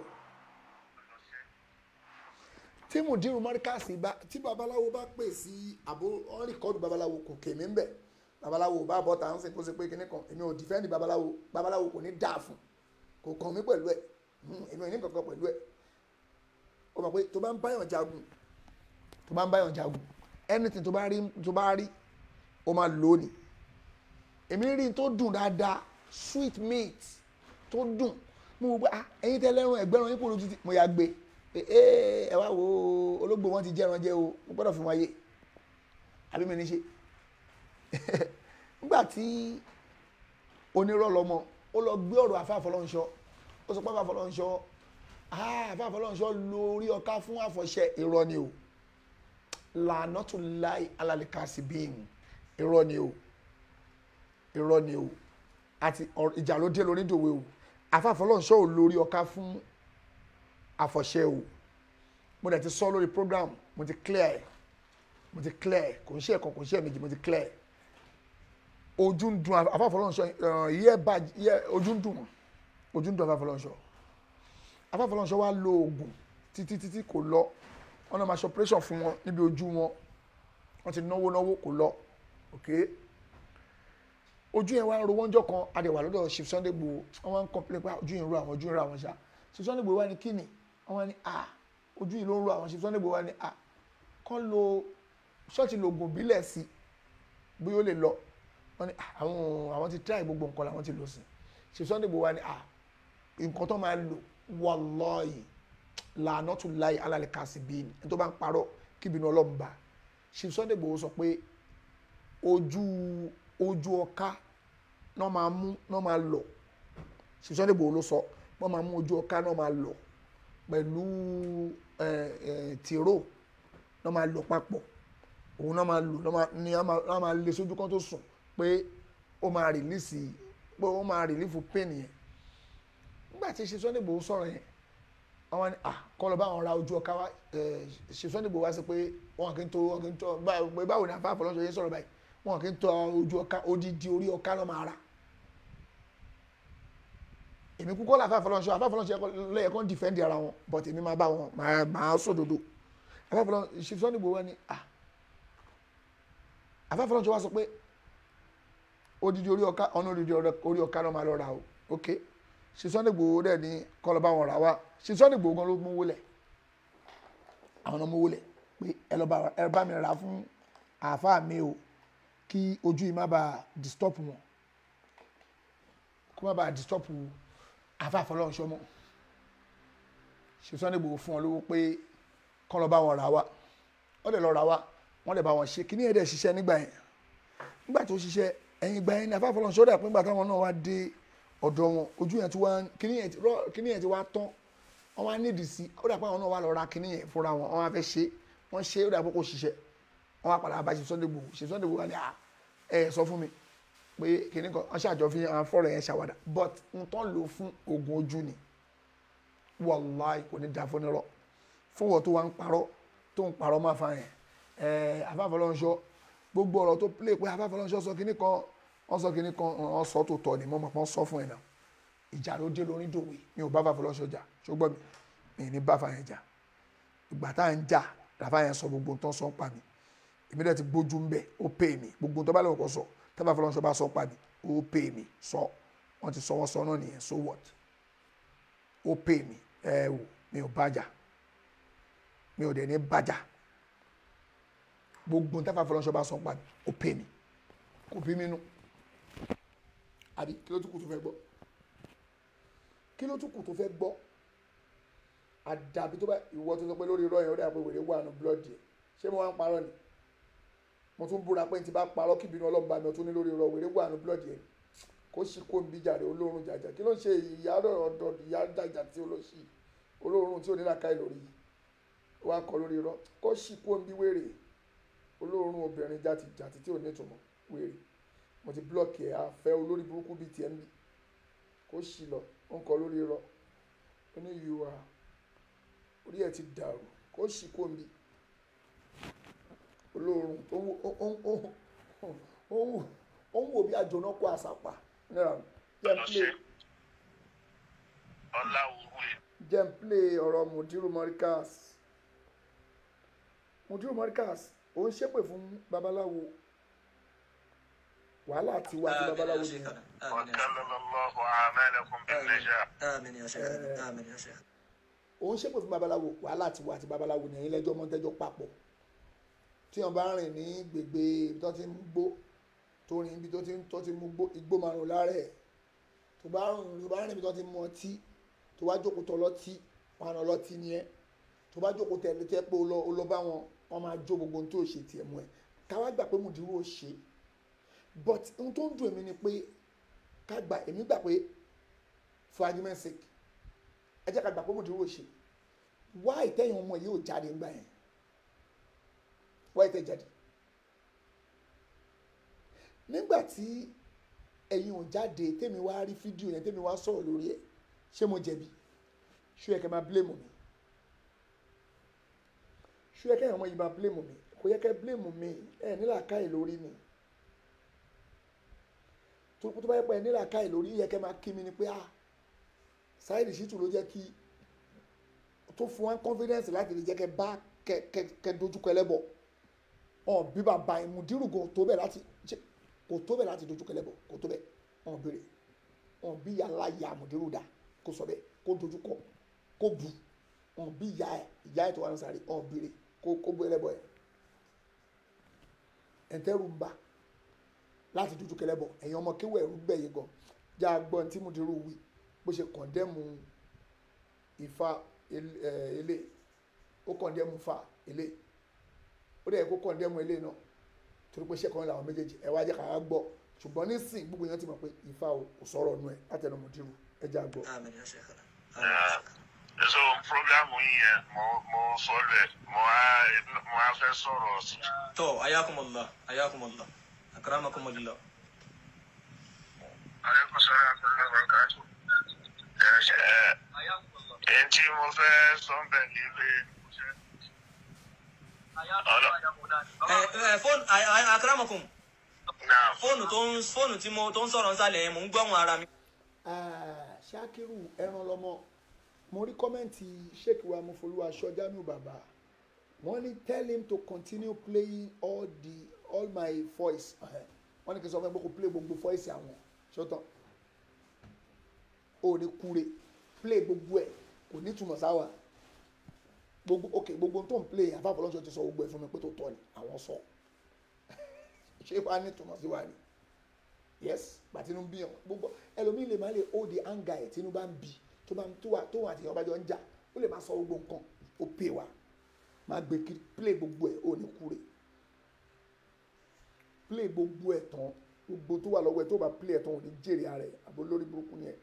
tí mùdírù mọ́ríkàsì bá tí babaláwo bá pè sí àbó ọ́n rìkọ́dù babaláwo kò kèmí ń bẹ̀ babaláwo bá bọ́ ta ń sìn kó ṣe pé kíní kan èmi ò dìfẹ́ǹdì babaláwo babaláwo kò ní dáa fún kò kàn mí pẹ̀lú ẹ̀ èmi ò ní kankan pẹ̀lú ẹ̀ ó mọ̀ pé tó bá ń báyàn jagun tó bá ń báyàn jagun anything tó bá rí tó bá rí ó máa lò ó ni èmi rí tó dùn dáadáa sweet meat tó dùn mo wò pé ah ẹ̀yin tẹ́ lẹ́rùn ẹ̀gbẹ́rún yín kò lójú ti mo yà gbé ee ẹ wá wo ológbò wọn ti jẹran jẹ o mo gbọ́dọ̀ fi wọn yé àbí mi ní ṣe nígbà tí onírọ̀ lọ́mọ ó lọ gbé ọ̀rọ̀ àfáàfọlọ́nṣọ́ ó sọ pé àfáàfọlọ́nṣọ́ àfáàfọlọ́nṣọ́ lórí ọká fún àfọ̀ṣẹ irọ́ ni o lànà tó láì alálẹ́kàsí bíi irọ́ ni o irọ́ ni o àti ìjà ló dé lórí ìdòwe o àfáàfọlọ́nṣọ́ ò lórí ọká fún àfọ̀ṣẹ o mo dẹ̀ ti sọ lórí program mo ti clear ẹ̀ mo ti clear ẹ̀ kò ń ṣe ẹ̀kan kò ń ṣe ẹ̀mejì mo ti clear ẹ̀ ojú ń dun àfáàfọlọ́nṣọ́ yẹ bá yẹ ojú ń dùn ojú ń dùn àfáàfọlọ́nṣọ́ àfáàfọlọ́nṣọ́ wa lo oògùn títí títí kò lọ wọn náà máa ṣe operation fún wọn níbi ojú wọn wọn ti náwó náwó kò lọ ok ojú yẹn wá ń ro wọ́njọ́ kan adẹ̀wà lọ́dọ̀ Chief Sunday Igboho wọ́n wá ń complain pé ojú yẹn ń ro àwọn ojú yẹn ń ro àwọn ṣá Chief Sunday Igboho wá ní kíni wọ́n wá ní à ojú yìí ló ń ro àwọn Chief Sunday Igboho wá ní à kọ́ lo ṣọ́ọ̀tì lògùn bílẹ̀ sí bóyá ó lè lọ wọ́n ní àwọn àwọn ti try gbogbo nǹkan làwọn ti lò sí Chief Sunday Igboho wá ní à nǹkan tó máa lò wallahi làánà tún láì alálẹ̀ kàsí bíi ní tó bá ń parọ́ kíbinú ọlọ́run bá Chief Sunday Igboho sọ pé ojú ojú ọká náà máa mú náà máa lọ Chief Sunday Igboho ló sọ wọ́n máa mú ojú ọká náà máa lọ pẹ̀lú tìró náà máa lọ papọ̀ òun náà máa lò ní náà máa lè sójú kan tó sùn pé ó máa rìlíìsì pé ó máa rìlíìfù pain yẹn nígbà tí Chief Sunday Igboho sọ̀rọ̀ yẹn àwọn ni ah kọ́ lọ bá àwọn ra ojú ọká wa Chief Sunday Igboho wá sí pé wọn kì í tó wọn kì í tó báwo ni àfáà fọlọ́sọ yẹn sọ̀rọ̀ báyìí wọn kì í tó ojú ọká odidi orí ọká lọ́ máa ra èmi kúkọ́ là àfáà fọlọ́sọ àfáà fọlọ́sọ lẹ́yìn kan dìfẹ́ǹdì ara wọn but èmi máa bá wọn máa sòdodo àfáà fọlọ́sọ Chief Sunday Igboho wá ní ah àfáà fọlọ́sọ wá sọ pé odidi orí ọká ọ̀nà odidi orí ọká lọ́ máa lọ ra o ok Chief Sunday Igboho dẹ̀ ní kọ́ lọ bá wọn rà wá Chief Sunday Igboho gan ló mú wọlé àwọn ọmọ wọlé pé ẹ lọ bá ẹ bá mi rà fún àáfàá mi o kí ojú yìí má bàa disturb wọn kó má bàa disturb afáfọlọ́nṣọ́ mọ́ ṣe Sunday Igboho fún wọn lówó pé kọ́ lọ bá wọn rà wá wọ́n lè lọ rà wá wọ́n lè bá wọn ṣe kíní yẹn dẹ̀ ṣiṣẹ́ nígbà yẹn nígbà tó ṣiṣẹ́ ẹ̀yìn ìgbà yẹn ni afáfọlọ́nṣọ́ dà pé nígbà táwọn náà wá dé ọ̀dọ̀ wọn ojú yẹn ti wá kíní yẹn ti rọ kíní yẹn ti wá tán wọ́n wá nídìí sí ó dà pé àwọn náà wá lọ ra kíní yẹn fúnra wọn wọ́n wá fẹ́ ṣe wọ́n ṣe ó dà pé kò ṣiṣẹ́ wọ́n wá padà bá ṣe Sunday Igboho ṣe Sunday Igboho wá ní à ẹ sọ fún mi pé kíní kan wọ́n ṣàjọ fi hàn fọ́ọ̀rọ̀ yẹn ṣàwádà but n tán lò fún oògùn ojú ni wàláì kò ní da fúnirọ fún wọn tó wá ń parọ́ tó ń parọ́ máa fa yẹn ẹ afáfọlọ́nṣọ́ gbogbo ọ̀rọ̀ tó play pé afáfọlọ́nṣọ́ sọ kíní kan wọ́n sọ kíní kan wọ́n sọ tó tọ́ ni mo mọ̀ pé wọ́n sọ fún ẹ̀ náà ìjà ló dé lórí dòwe mi ò bá afáfọlọ́nṣọ́ jà ṣùgbọ́n mi mi ní bá fa yẹn jà ìgbà tá à ń jà làfà yẹn sọ gbogbo tó ń sọ ń pa mi èmi dẹ̀ ti gbójú ń bẹ̀ ó pè mí gbogbo tó bá lọ́wọ́ kọ sọ tábàfọlọ́nṣọ́ bá sọ ń pa mi ó pè mí sọ wọ́n ti sọ wọ́n sọ náà nìyẹn so what ó pè mí ẹ wò mi ò bàjà mi ò dẹ̀ ní bàjà gbogbo táfà fọlọ́nṣọ́ bá sọ pa mi ó pè mí kò bí mi nú àbí kí ló tún kù tó fẹ́ gbọ́ kí ló tún kù tó fẹ́ gbọ́ àdàbí tó bá ìwọ tó sọ pé lórí irọ́ yẹn ó dà pé wèrè wà nù blọ́ọ̀dì ẹ̀ ṣé mo wá ń parọ́ ni mo tún búra pé n ti bá parọ́ kí ìbínú ọlọ́run bá mi ọtún ní lórí irọ́ wèrè wà nù blọ́ọ̀dì ẹ̀ kó sì kó ń bí jàre olóorun jàjà kí ló ń ṣe ìyá ọ̀dọ̀ ìyá jàjà tí ó lọ sí olóorun tí ò ní làkàì lórí wa kọ lórí irọ́ kó sì kó ń bí wèrè olóorun obìnrin jàti jàti tí ò ní ìtumọ̀ wèrè mo ti blọọkì ẹ̀ àfẹ́ olórí burúkú bíi tiẹ̀ ń bì kó sì lọ ó ń kọ lórí irọ́ ó ní ìwà orí ẹ̀ ti dàrú kó sì kó ń bí olóorun tó ń wò ó ń wò ó ń wò bí àjọ̀nà kó àṣàpà náà jẹ́ ń play jẹ́ ń play ọ̀rọ̀ mudiru morikas mudiru morikas ó ń ṣépè fún babaláwo wàhálà ti wá ti babaláwo nìyẹn وكمل الله أعمالكم بالنجاح آمين يا شيخ آمين يا شيخ ó ń ṣépè fún babaláwo wàhálà ti wá ti babaláwo nìyẹn lẹ́jọ́ mọ́tẹ́jọ́ papọ̀ tí wọ́n bá rìn ní gbègbè ibi tó ti ń gbó tó rìn ibi tó ti ń tó ti mú gbó igbó márùn lára ẹ̀ tó bá rìn tó bá rìn ibi tó ti mú ọtí tó bá jókòó tọ lọ́tí wọn àná lọ́tí ni ẹ́ tó bá jókòó tẹ ló tẹ́ pé ó lọ ó lọ bá wọn wọn máa jó gbogbo ohun tó ṣe tiẹ̀ mú ẹ káwá gbà pé mùdírù ó ṣe but ohun tó ń dùn èmi ni pé ká gbà èmi gbà pé for argument sake ẹ jẹ́ ká gbà pé mùdírù ó ṣe wá ìtẹ́yìn ọmọ yìí ò jáde ńgbà yẹn wá ìtẹ́ jáde nígbà tí ẹ̀yin ò jáde tèmi wá rí fídíò yẹn tèmi wá sọ̀rọ̀ lórí ẹ̀ ṣé mo jẹ̀bi ṣó yẹ kẹ́ máa blame mi ṣó yẹ kẹ́ ọmọ yìí máa blame mi kò yẹ kẹ́ blame mi ẹ̀ nílà káyè lórí mi tó tó bá yẹ pé ẹ̀ nílà káyè lórí yẹ kẹ́ máa kí mi ni pé ah Saheed Shittu ló jẹ́ kí tó fún wa confidence láti lè jẹ́ kẹ́ bá kẹ́ kẹ́ kẹ́ dojúkọ ẹlẹ́bọ̀ ọ̀ bí bàbá ìmùdírù gan tó bẹ̀ láti ṣe kò tó bẹ̀ láti dojú kẹlẹ́bọ̀ kò tó bẹ̀ wọn béèrè wọn bí yàrá ya àmọ̀dérò dá kó sọ bẹ́ẹ̀ kó dojú kọ kó bu wọn bí ìyá ẹ̀ ìyá ẹ̀ tó wà ní sàárè wọn béèrè kó kó bú ẹlẹ́bọ̀ ẹ̀ ẹ̀ńtẹ́rù ń bà láti dojú kẹlẹ́bọ̀ ẹ̀yin ọmọ kéwọ́ ẹ̀rú gbẹ̀yìn gan já gbọ́n tí mùdírù wí bó ṣe kọ̀ndẹ́mù Ifá ilé ó kọ̀ndẹ́mù fa ilé ó dẹ̀ kó kọ̀ndẹ́mù ilé náà torí pé sẹ́kọ̀ọ́ làwọn méjèèjì ẹ wá jẹ́ ká gbọ́ ṣùgbọ́n nísìn gbogbo yẹn ti mọ̀ pé Ifá ò sọ̀rọ̀ nù ẹ̀ látẹnu mùdírù ẹ já gbọ́. آمين يا شيخ so programu yìí yẹn mo mo sọ lẹ mo á mo á fẹ́ sọ̀rọ̀ sí. تو حياكم الله حياكم الله أكرمكم الله aleykum salaam wa rahmatulah barakatu. ẹ ṣe ẹ ẹ tí mo fẹ́ sọ bẹ́ẹ̀ ni pé. ẹ fóònù أكرمكم Now, fóònù tó ń fóònù tí mo tó ń sọ̀rọ̀ nsàlẹ̀ yẹn mò ń gbọ́hùn ara mi. Ah, Ṣakiru ẹran lọmọ mo rí kọ́mẹ́ǹtì sheik wa mufoluwa sọjánu bàbá wọ́n ní tell him to continue playing all the all my voice Eh, wọ́n ní kí n sọ fún ẹ pé kò play gbogbo voice àwọn ṣọ́tàn ó ní kúre play gbogbo ẹ̀ kò ní túmọ̀ sáwà gbogbo ok gbogbo tó ń play àfàfọlọ́sọ ti sọ gbogbo ẹ̀ fún mi pé tó tọ́ ni àwọn sọ ṣé wàá ní túmọ̀ sí wa ni yes gbàtínú bí yàn gbogbo ẹlòmíì lè má lè hold the anger ẹ̀ tínú bá ń bì tó bá ń tó wà tó wà àtìyàn bá jọ ń jà ó lè má sọ gbogbo nǹkan ó pè wá má gbé kiri play gbogbo ẹ̀ ó ní kúrè play gbogbo ẹ̀ tán gbogbo tó wà lọ́wọ́ ẹ̀ tó bá play ẹ̀ tán ò ní jèrè ara ẹ̀ àbó lórí burúkú ni ẹ̀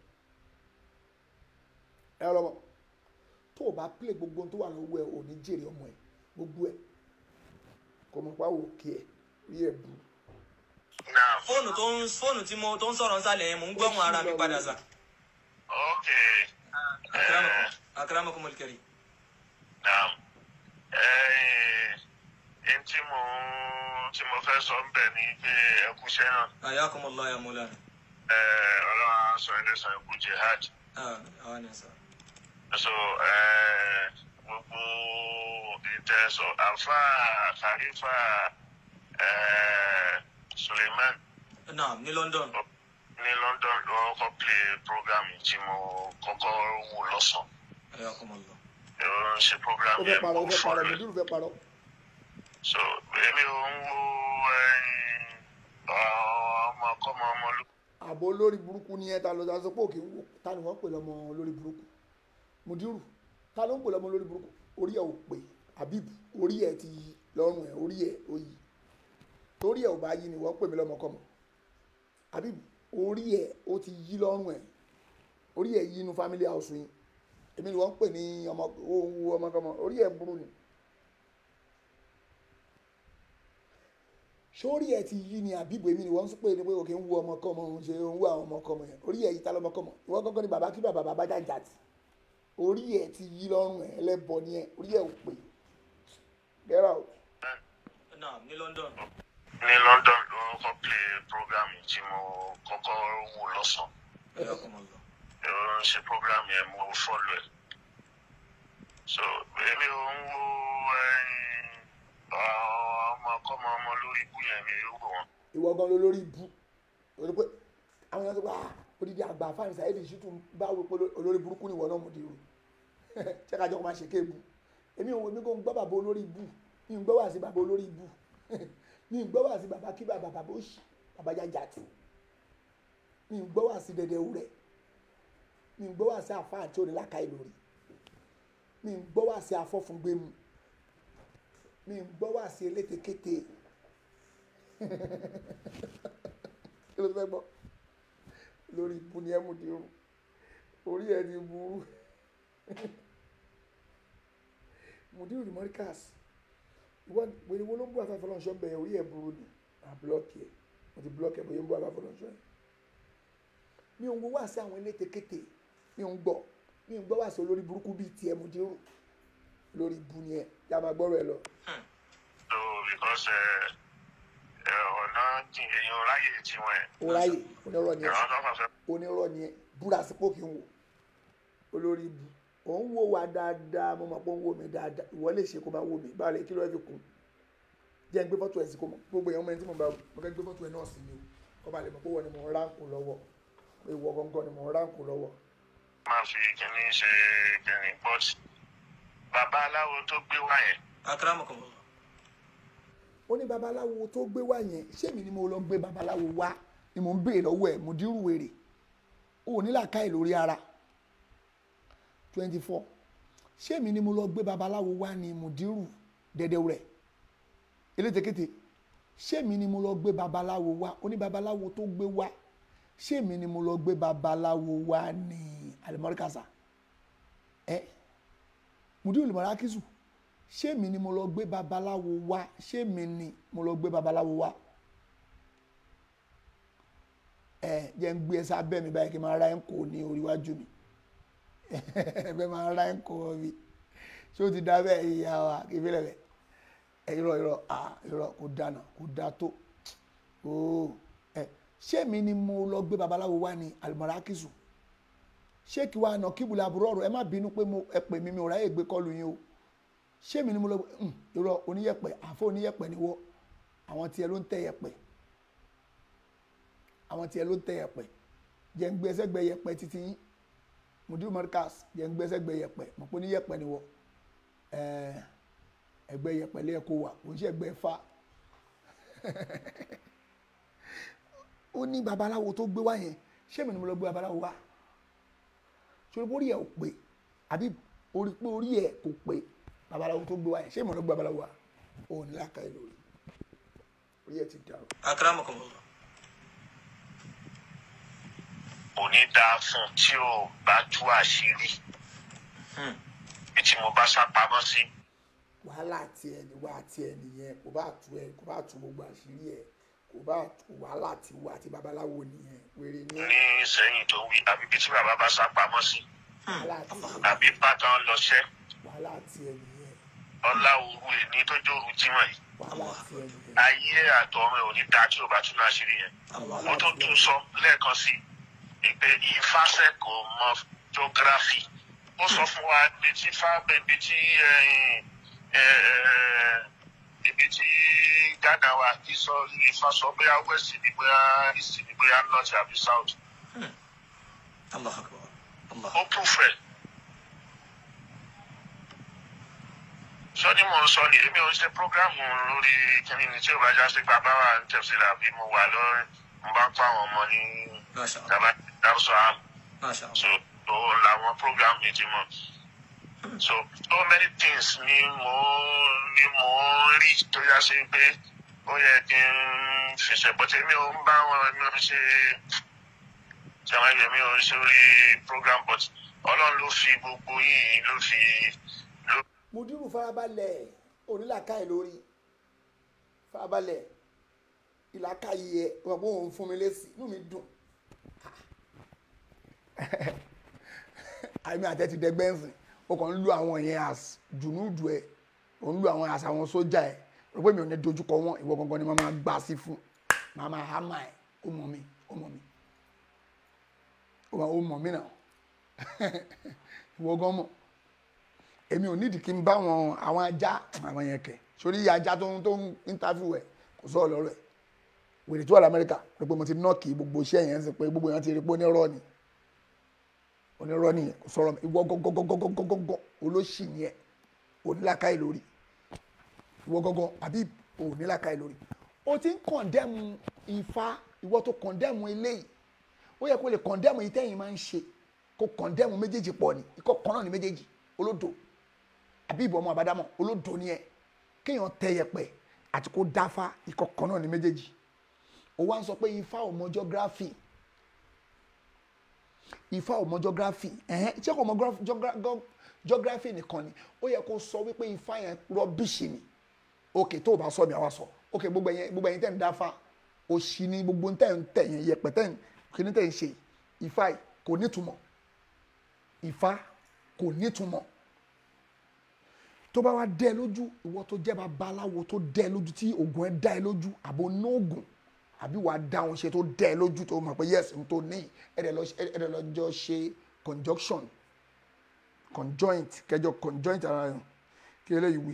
ẹ lọ́mọ tó o bá play gbogbo tó wà lọ́wọ́ ẹ̀ ò ní jèrè ọmọ ẹ̀ gbogbo ẹ̀ kò mọ̀ pa òkè ẹ̀ rí ẹ̀ bu fóònù tó ń fóònù tí mo tó ń sọ̀rọ̀ nsàlẹ̀ yẹn mò ń gbọ́hùn ara mi padà sà. ok akramakum al-karim. naam ẹ̀ẹ́n tí mo tí mo fẹ́ sọ ń bẹ̀ ni pé ẹkúṣẹ́ náà ayakumullah ya mulana. ẹ̀ẹ́ ọlọ́run á sọ ẹlẹ́sàn ẹkú jihad àwọn ni sà. so ẹ̀ẹ́ gbogbo ìtẹ̀sọ̀ àfa khalifa ẹ̀ẹ́ suleiman naam ní london. ní london ló kọ́ play program tí mo kọ́kọ́ wò lọ́sàn-án ayakumullah. ó ń ṣe program ó fẹ́ yẹn parọ́ ó mo fẹ́ fọ́ parọ́ lọ mùdírù fẹ́ parọ́ so èmi ò ń wo ẹyin ọmọ kọ́mọ ọmọ ló. àbò olórí burúkú ni ẹ ta lọ sọ pé òkè ń wò ta ni wọ́n pè lọ́mọ olórí burúkú mùdírù ta ló ń pè lọ́mọ olórí burúkú orí ẹ̀ ò pè habib orí ẹ̀ ti yí lọ́rùn ẹ̀ orí ẹ̀ ò yí torí ẹ̀ ò bá yí ni wọ́n pè mí lọ́mọkọ́mọ habib orí ẹ̀ ó ti yí lọ́rùn ẹ̀ orí ẹ̀ yí inú family house yín èmi ni wọ́n pè ní ọmọ owó ọmọkọ́mọ orí ẹ̀ burú ni sórí ẹ ti yí ni àbíbo èmi ni wọ́n ń pè ní pé òkè ń wo ọmọkọ́mọ òun ṣe ń wo àwọn ọmọkọ́mọ yẹn orí ẹ yí ta lọ́mọkọ́mọ ìwọ gángan ni bàbá kí bàbá bàbá jàjà tì orí ẹ ti yí lọ́rùn ẹ ẹlẹ́bọ ni ẹ orí ẹ ò pè get out. naam ní london. ní london ló kọ́ play program tí mo kọ́kọ́ wò lọ́sàn-án ayakumullah. ó ń ṣe program yẹn mo fọ́lọ̀ ẹ̀ so èmi ò ń wo ẹyin ọmọ kọ́mọ ọmọ lórí ikú yẹn mi ò wò wọ́n. ìwọ gan ló lórí ibú torí pé àwọn èèyàn tó bá odidi àgbà fáwọn ìsàyè ṣì tún bá wò pé olórí burúkú ni ìwọ náà mú di rò ṣé kájọ kó máa ṣe kéèbù èmi ò èmi kò ń gbọ́ bàbá olórí ibú mi ń gbọ́ wá sí bàbá olórí ibú mi ń gbọ́ wá sí bàbá kí bàbá bàbá òṣì bàbá jájà tì mi ń gbọ́ wá sí dẹdẹ wúrẹ́ mi ń gbọ́ wá sí àfa àti onílàkà ìlórí mi ń gbọ́ wá sí afọ́fúngbẹ́mu mi ń gbọ́ wá sí elétekéte kí ló fẹ́ gbọ́ lórí ibu ni ẹ mú di irun orí ẹ ti burú mudiru di morikas ìwọ wèrè wo ló ń bú afẹ́fẹ́ lọ́nṣọ́ bẹ̀rẹ̀ orí ẹ burú ni à blọọkì ẹ mo ti blọọkì ẹ bóyá ń bú afẹ́fẹ́ lọ́nṣọ́ ẹ mi ò ń wo wá sí àwọn elétekéte mi ò ń gbọ́ mi ò ń gbọ́ wá sí olórí burúkú bíi tiẹ̀ mudiru lórí ibu ni ẹ yá máa gbọ́rọ̀ ẹ lọ. so because ẹ ẹ ọ̀nà jìn èèyàn ráyè tiwọn ẹ̀ ó ráyè onírọ̀ ni ẹ ìran tó fà fẹ́ onírọ̀ ni ẹ búra sípò kí n wò olórí ibu òun wò wá dáadáa mo mọ̀ pé òun wò mí dáadáa ìwọ lè ṣe kó máa wò mí báwo lè kí ló ẹ fi kún jẹ́ ń gbé fọ́tò ẹ̀ sí kó mọ̀ gbogbo èèyàn mẹ́rin tí mo bá wò mo fẹ́ gbé fọ́tò ẹ̀ náà sí ni o kọ́ ba lè mọ̀ pé wọ́n ni mò ń ránkù lọ́wọ́ pé ìwọ gangan ni mò ń ránkù lọ́wọ́. máa fi kínní ṣe kínní but bàbá aláwo tó gbé wá yẹn akramakumullah. ó ní babaláwo tó gbé wá yẹn ṣé mi ni mo lọ gbé babaláwo wá ni mo ń béèrè lọ́wọ́ ẹ̀ mo dírú wèrè ó ní làákàyè lórí ara twenty four ṣé mi ni mo lọ gbé babaláwo wá ni mo dírú dẹ́dẹ́ rẹ̀ elétekéte ṣé mi ni mo lọ gbé babaláwo wá ó ní babaláwo tó gbé wá ṣé mi ni mo lọ gbé babaláwo wá ní alimọ́ríkàsá ẹ mudiru limarakisu ṣé mi ni mo lọ gbé babaláwo wá ṣé mi ni mo lọ gbé babaláwo wá ẹ jẹ́ ń gbé ẹsẹ̀ abẹ́ mi báyìí kí n máa ra ẹ̀ ń kó ní oríwájú mi ẹ fẹ́ máa ra ẹ̀ ń kó mi ṣé o ti da bẹ́ẹ̀ ìyá wa kí n fi lẹ̀ bẹ́ẹ̀ ẹ irọ́ irọ́ ah irọ́ kò dáná kò dá tó ooo ẹ ṣé mi ni mo lọ gbé babaláwo wá ní alimọ̀rákìsù ṣé kí wàá nà kíbùlà àbúrò ọ̀rọ̀ ẹ má bínú pé mo ẹ pè mí mi ò ráyè gbé kọlù yín o ṣé mi ni mo lọ um, irọ́ oníyẹ̀pẹ̀ àfọ oníyẹ̀pẹ̀ ni wọ́ àwọn tiẹ̀ ló ń tẹ̀ yẹ̀pẹ̀ àwọn tiẹ̀ ló ń tẹ̀ yẹ̀pẹ̀ jẹ́ ń gbé ẹsẹ̀ gbẹ yẹ̀pẹ̀ títí yín mudiru marcus jẹ́ ń gbé ẹsẹ̀ gbẹ yẹ̀pẹ̀ mọ̀ pé oníyẹ̀pẹ̀ ni wọ́ ẹgbẹ́ yẹ̀pẹ̀ lẹ́ẹ̀kọ́ wà kò ń ṣe ẹgbẹ́ fa ó ní babaláwo tó gbé wá yẹn ṣé mi ni mo lọ gbé babaláwo wá ṣòro pé orí ẹ̀ ò pé àbí orí pé orí ẹ̀ kò pé babaláwo tó gbé wá yẹn ṣé mi ni mo lọ gbé babaláwo wá òun ní láàka ẹ̀ lórí orí ẹ̀ ti dàrú. akramakumullah kò ní dáa fún un tí ò bá tú àṣírí bí tí mo bá sá pamọ́ sí. wàhálà tiẹ̀ ni wà tiẹ̀ nìyẹn kò bá tu ẹ kò bá tu gbogbo àṣírí ẹ kò bá tu wàhálà ti wà àti babaláwo nìyẹn wèrè ní ní sẹ́yìn tó wí àbí bí tí bàbá bá sá pamọ́ sí wàhálà tiẹ̀ àbí bàtàn lọ́ṣẹ́ wàhálà tiẹ̀ nìyẹn ọlá òru èní tó jòrú jímọ̀ yìí wàhálà tiẹ̀ nìyẹn ayé àtọ̀run ẹ̀ ò ní dáa tí ò bá tún náà ṣírí yẹn mo tún tún sọ lẹ́ẹ̀kan sí i pé ìfàsẹ́ kò mọ geography ó sọ fún wa ibi tí fábẹ́ ibi tí ẹ̀yìn, ẹ̀, ẹ̀, ibi tí Ghana wa kì í sọ Ifá sọ bóyá west ni bóyá east ni bóyá north àbí south allah akbar allah ó proof ẹ̀. sọ́ni mò ń sọ ni èmi ò ń ṣe prógrámù lórí kíní ni tí ò bá já sí pé abáwá ń tẹ̀síra bí mo wà lórí mo bá ń kọ́ àwọn ọmọ ní masha allah tàbá dárúsọ àmì masha allah so tó làwọn program mi ti mọ so so many things ni mo ni mo ń rí tó yá sí pé ó yẹ kí n fèsì bọ́tẹ́ mi ò ń bá wọn mi ò ń ṣe ṣàmàlẹ́ mi ò ń ṣe orí program but ọlọ́run ló fi gbogbo yìí ló fi ló mudiru farabalẹ̀ onílàkàyè lórí farabalẹ̀ ìlàkàyè ẹ̀ wọ́n bó òun fún mi lésì inú mi dùn àmì àtẹ ti dẹgbẹ́ ń sìn ó kàn ń lu àwọn yẹn as dùnúdù ẹ̀ ó ń lu àwọn as àwọn sójà ẹ̀ rò pé mi ò ní dojúkọ wọn ìwọ gangan ni màá máa gbà sí fún màá máa hámà ẹ̀ ó mọ̀ mi ó mọ̀ mi ó mọ̀ ó mọ̀ mi náà ìwọ gan mọ̀ èmi ò nídìí kí n bá wọn àwọn ajá àwọn yẹn kẹ sórí ajá tó ń tó ń interview ẹ kò sọ ọlọrọ ẹ wèrè tó wà lamẹríkà rẹ pé mo ti nọọkì gbogbo iṣẹ́ yẹn ń sìn pé gbogbo yẹn ti rí pé onírọ́ ni onírọ́ nìyẹn kò sọ̀rọ̀ ìwọ gọgọgọgọgọgọ olóṣì yẹn onílàkàyè lórí ìwọ gọgọ àbí onílàkàyè lórí o ti ń kọ̀ndẹ́mu ifá ìwọ tó kọ̀ndẹ́mu eléyìí ó yẹ kó lè kọ̀ndẹ́mu yìí tẹ́yìn máa ń ṣe kó kọ̀ndẹ́mu méjèèjì pọ̀ ni ikọ̀ kan náà ni méjèèjì olódò àbí ìbọn ọmọ àbádámọ̀ olódò ni ẹ kéèyàn tẹ yẹpẹ àti kó dáfá ikọ̀ kan náà ni méjèèjì ó wá ń sọ pé ifá ò mọ geography ifá ò mọ geography ẹ̀hẹ́n iṣẹ́ kò mọ geography- geogra- geo- geography nìkan ni ó yẹ kó sọ wípé ifá yẹn rọ́bìṣì ni ok tó o bá sọ mi àwa sọ ok gbogbo ẹ̀yẹn gbogbo ẹ̀yẹn tẹ̀ ń dáfá òṣì ni gbogbo tẹ̀ ń tẹ̀ yẹn yẹpẹ tẹ̀ ń kíní tẹ̀ ń ṣe ifá yìí kò nítumọ̀ ifá kò nítumọ̀ tó bá wá dẹ́ ẹ lójú ìwọ tó jẹ́ babaláwo tó dẹ́ ẹ lójú tí oògùn ẹ dá ẹ lójú àbò nóògùn àbí wàá dá wọn ṣe tó dẹ́ ẹ lójú tó mọ̀ pé yes n tó ní ẹ̀rẹ̀ lọ ẹ̀rẹ̀ lọ jọ ṣe conjunction conjoint kẹjọ conjoint ara yẹn kí eléyìí wí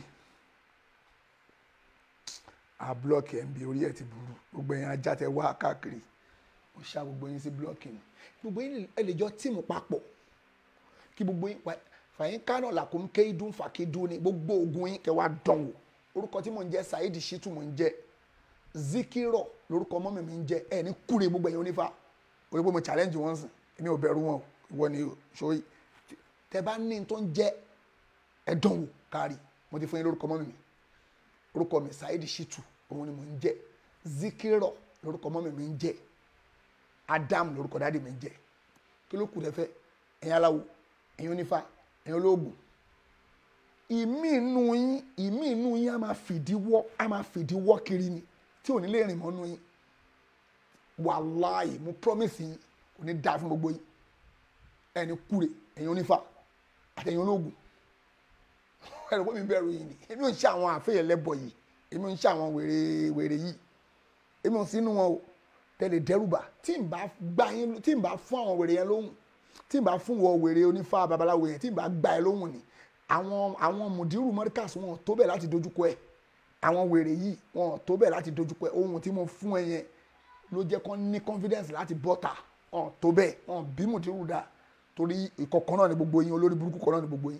a blọọkì ẹ̀ ń bi orí ẹ̀ ti burú gbogbo yẹn ajá tẹ wá káàkiri mo ṣá gbogbo yín sí blọọkì ni gbogbo yín ẹ lè jọ tíìmù papọ̀ kí gbogbo yín wá- fàyín kánò làkún kéidún fàkídún ni gbogbo ogun yín kẹ wá dán wò orúkọ tí mò ń jẹ saheed shitu mò ń jẹ zikirọ lórúkọ mọ́mì mi ń jẹ ẹ ní kúre gbogbo ẹ̀yin onífà orí pé mo challenge wọn sìn èmi ò bẹ̀rù wọn o ìwọ ni o sóyí tẹ bá ní tó ń jẹ ẹ dán wò kárí mo ti fún yín lórúkọ mọ́mì mi orúkọ mi saheed shitu òun ni mò ń jẹ zikirọ lórúkọ mọ́mì mi ń jẹ adam lórúkọ dáàdi mi ń jẹ kí ló kù rẹ fẹ́ ẹ̀yin aláwo ẹ̀yin onífà ẹ̀yin olóògùn ìmí inú yín ìmí inú yín á máa fìdí wọ́ á máa fìdí wọ́ kiri ni tí ò ní lè rìn mọ́nú yín wàláì mo promise yín kò ní dáa fún gbogbo yín ẹni kúre ẹ̀yin onífà àtẹ̀yin olóògùn ẹ̀rọ pé mi bẹ̀rù yìí ni èmi ò ń ṣe àwọn àfẹ́yẹ lẹ́bọ̀ yìí èmi ò ń ṣe àwọn wèrè wèrè yìí èmi ò sínú wọn o tẹ̀lé dẹ́rùbà tí n bá gbá yín tí n bá fún àwọn wèrè yẹn lóhùn tí n bá fún wọ wèrè onífà babaláwo yẹn tí n bá gbá ẹ lóhùn ni àwọn àwọn mùdírù mọ́ríkàs wọn ò tó bẹ́ẹ̀ láti dojúkọ ẹ àwọn wèrè yìí wọn ò tó bẹ́ẹ̀ láti dojúkọ ẹ ohun tí mo fún ẹ yẹn ló jẹ́ kó ní confidence láti bọ́ta wọn ò tó bẹ́ẹ̀ wọn ò bí mùdírù dá torí ìkọ̀kan náà ni gbogbo yín olórí burúkú kan náà ni gbogbo yín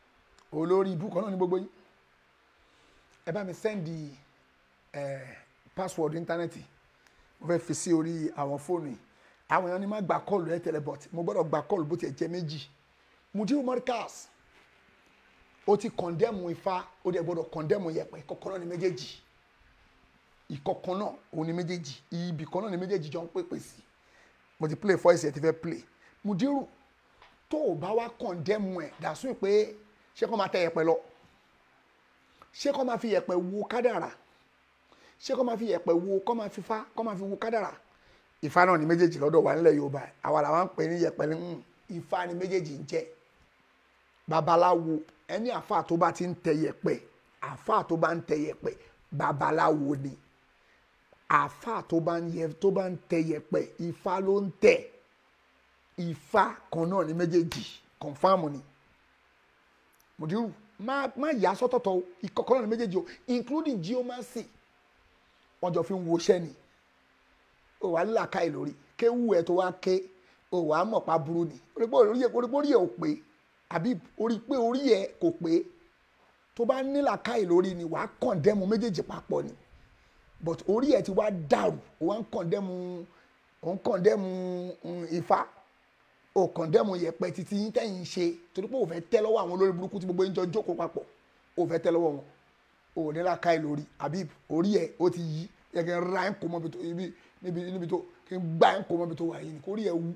olórí ibú kan náà ni gbogbo yín ẹ bá mi sẹ́ndì ẹ password íńtánẹ́ẹ̀tì mo fẹ́ fi sí orí àwọn fóònù yìí àwọn èèyàn ní má gba kọ́ọ̀lù ẹ̀ tẹ́lẹ̀ but mo gbọ́dọ̀ gba kọ́ọ̀lù bó tiẹ̀ jẹ́ méjì mudiru markaz ó ti kọ̀ndẹ́mù ifá ó dẹ̀ gbọ́dọ̀ kọ̀ndẹ́mù yẹ̀pẹ̀ ìkọ̀kan náà ní méjèèjì ìkọ̀kan náà òun ní méjèèjì ibì kan náà ní méjèèjì jọ ń pèpè sí mo ti play voice ẹ̀ ti fẹ́ play mudiru tó o bá wá kọ̀ndẹ́mù ẹ̀ dàsún pé ṣé kó máa tẹ yẹ̀pẹ̀ lọ ṣé kó máa fi yẹ̀pẹ̀ wo kádàrà ṣé kó máa fi yẹ̀pẹ̀ wo kó máa fi fá kó máa fi wo kádàrà ifá náà ní méjèèjì lọ́dọ̀ wa nílẹ̀ yorùbá àwa làwọn ń pè ní yẹ̀pẹ̀ ní mm, ifá ní méjèèjì ń jẹ́ babaláwo ẹni àfáà tó bá ti ń tẹ yẹ̀pẹ̀ àfáà tó bá ń tẹ yẹ̀pẹ̀ babaláwo ni àfáà tó bá ń yẹ tó bá ń tẹ yẹ̀pẹ̀ ifá ló ń tẹ ifá kan náà ní méjèèjì kọ̀nfàmù ni mùdírù má má yà sọ́tọ̀tọ̀ o ìkọ̀kọ̀ náà ní méjèèjì o including geomancy wọ́n jọ fi ń woṣẹ́ ni o wà nílà káì lórí kéwù ẹ̀ tó wá ké o wà á mọ̀ pa burú ni orí pé orí ẹ̀ orí pé orí ẹ̀ ò pé àbí orí pé orí ẹ̀ kò pé tó bá nílà káì lórí ni wàá kọ̀ndẹ́mu méjèèjì papọ̀ ni but orí ẹ̀ ti wá dàrú o wá ń kọ̀ndẹ́mu o ń kọ̀ndẹ́mu mm, ifá o kọ̀ndẹ́mu yẹ̀pẹ̀ títí yín tẹ̀yìn ṣe torí pé o fẹ́ tẹ́ lọ́wọ́ àwọn olórí burúkú tí gbogbo yín jọ jókòó papọ̀ o fẹ́ tẹ́ lọ́wọ́ wọn o ò nílà káì lórí àbí orí ẹ̀ ó ti yí yẹ kí n ra ẹ̀ ń kó mọ́ bí tó ibi níbi níbi tó kí n gbá ẹ̀ ń kó mọ́ bí tó wà yìí ni kó rí ẹ̀ wú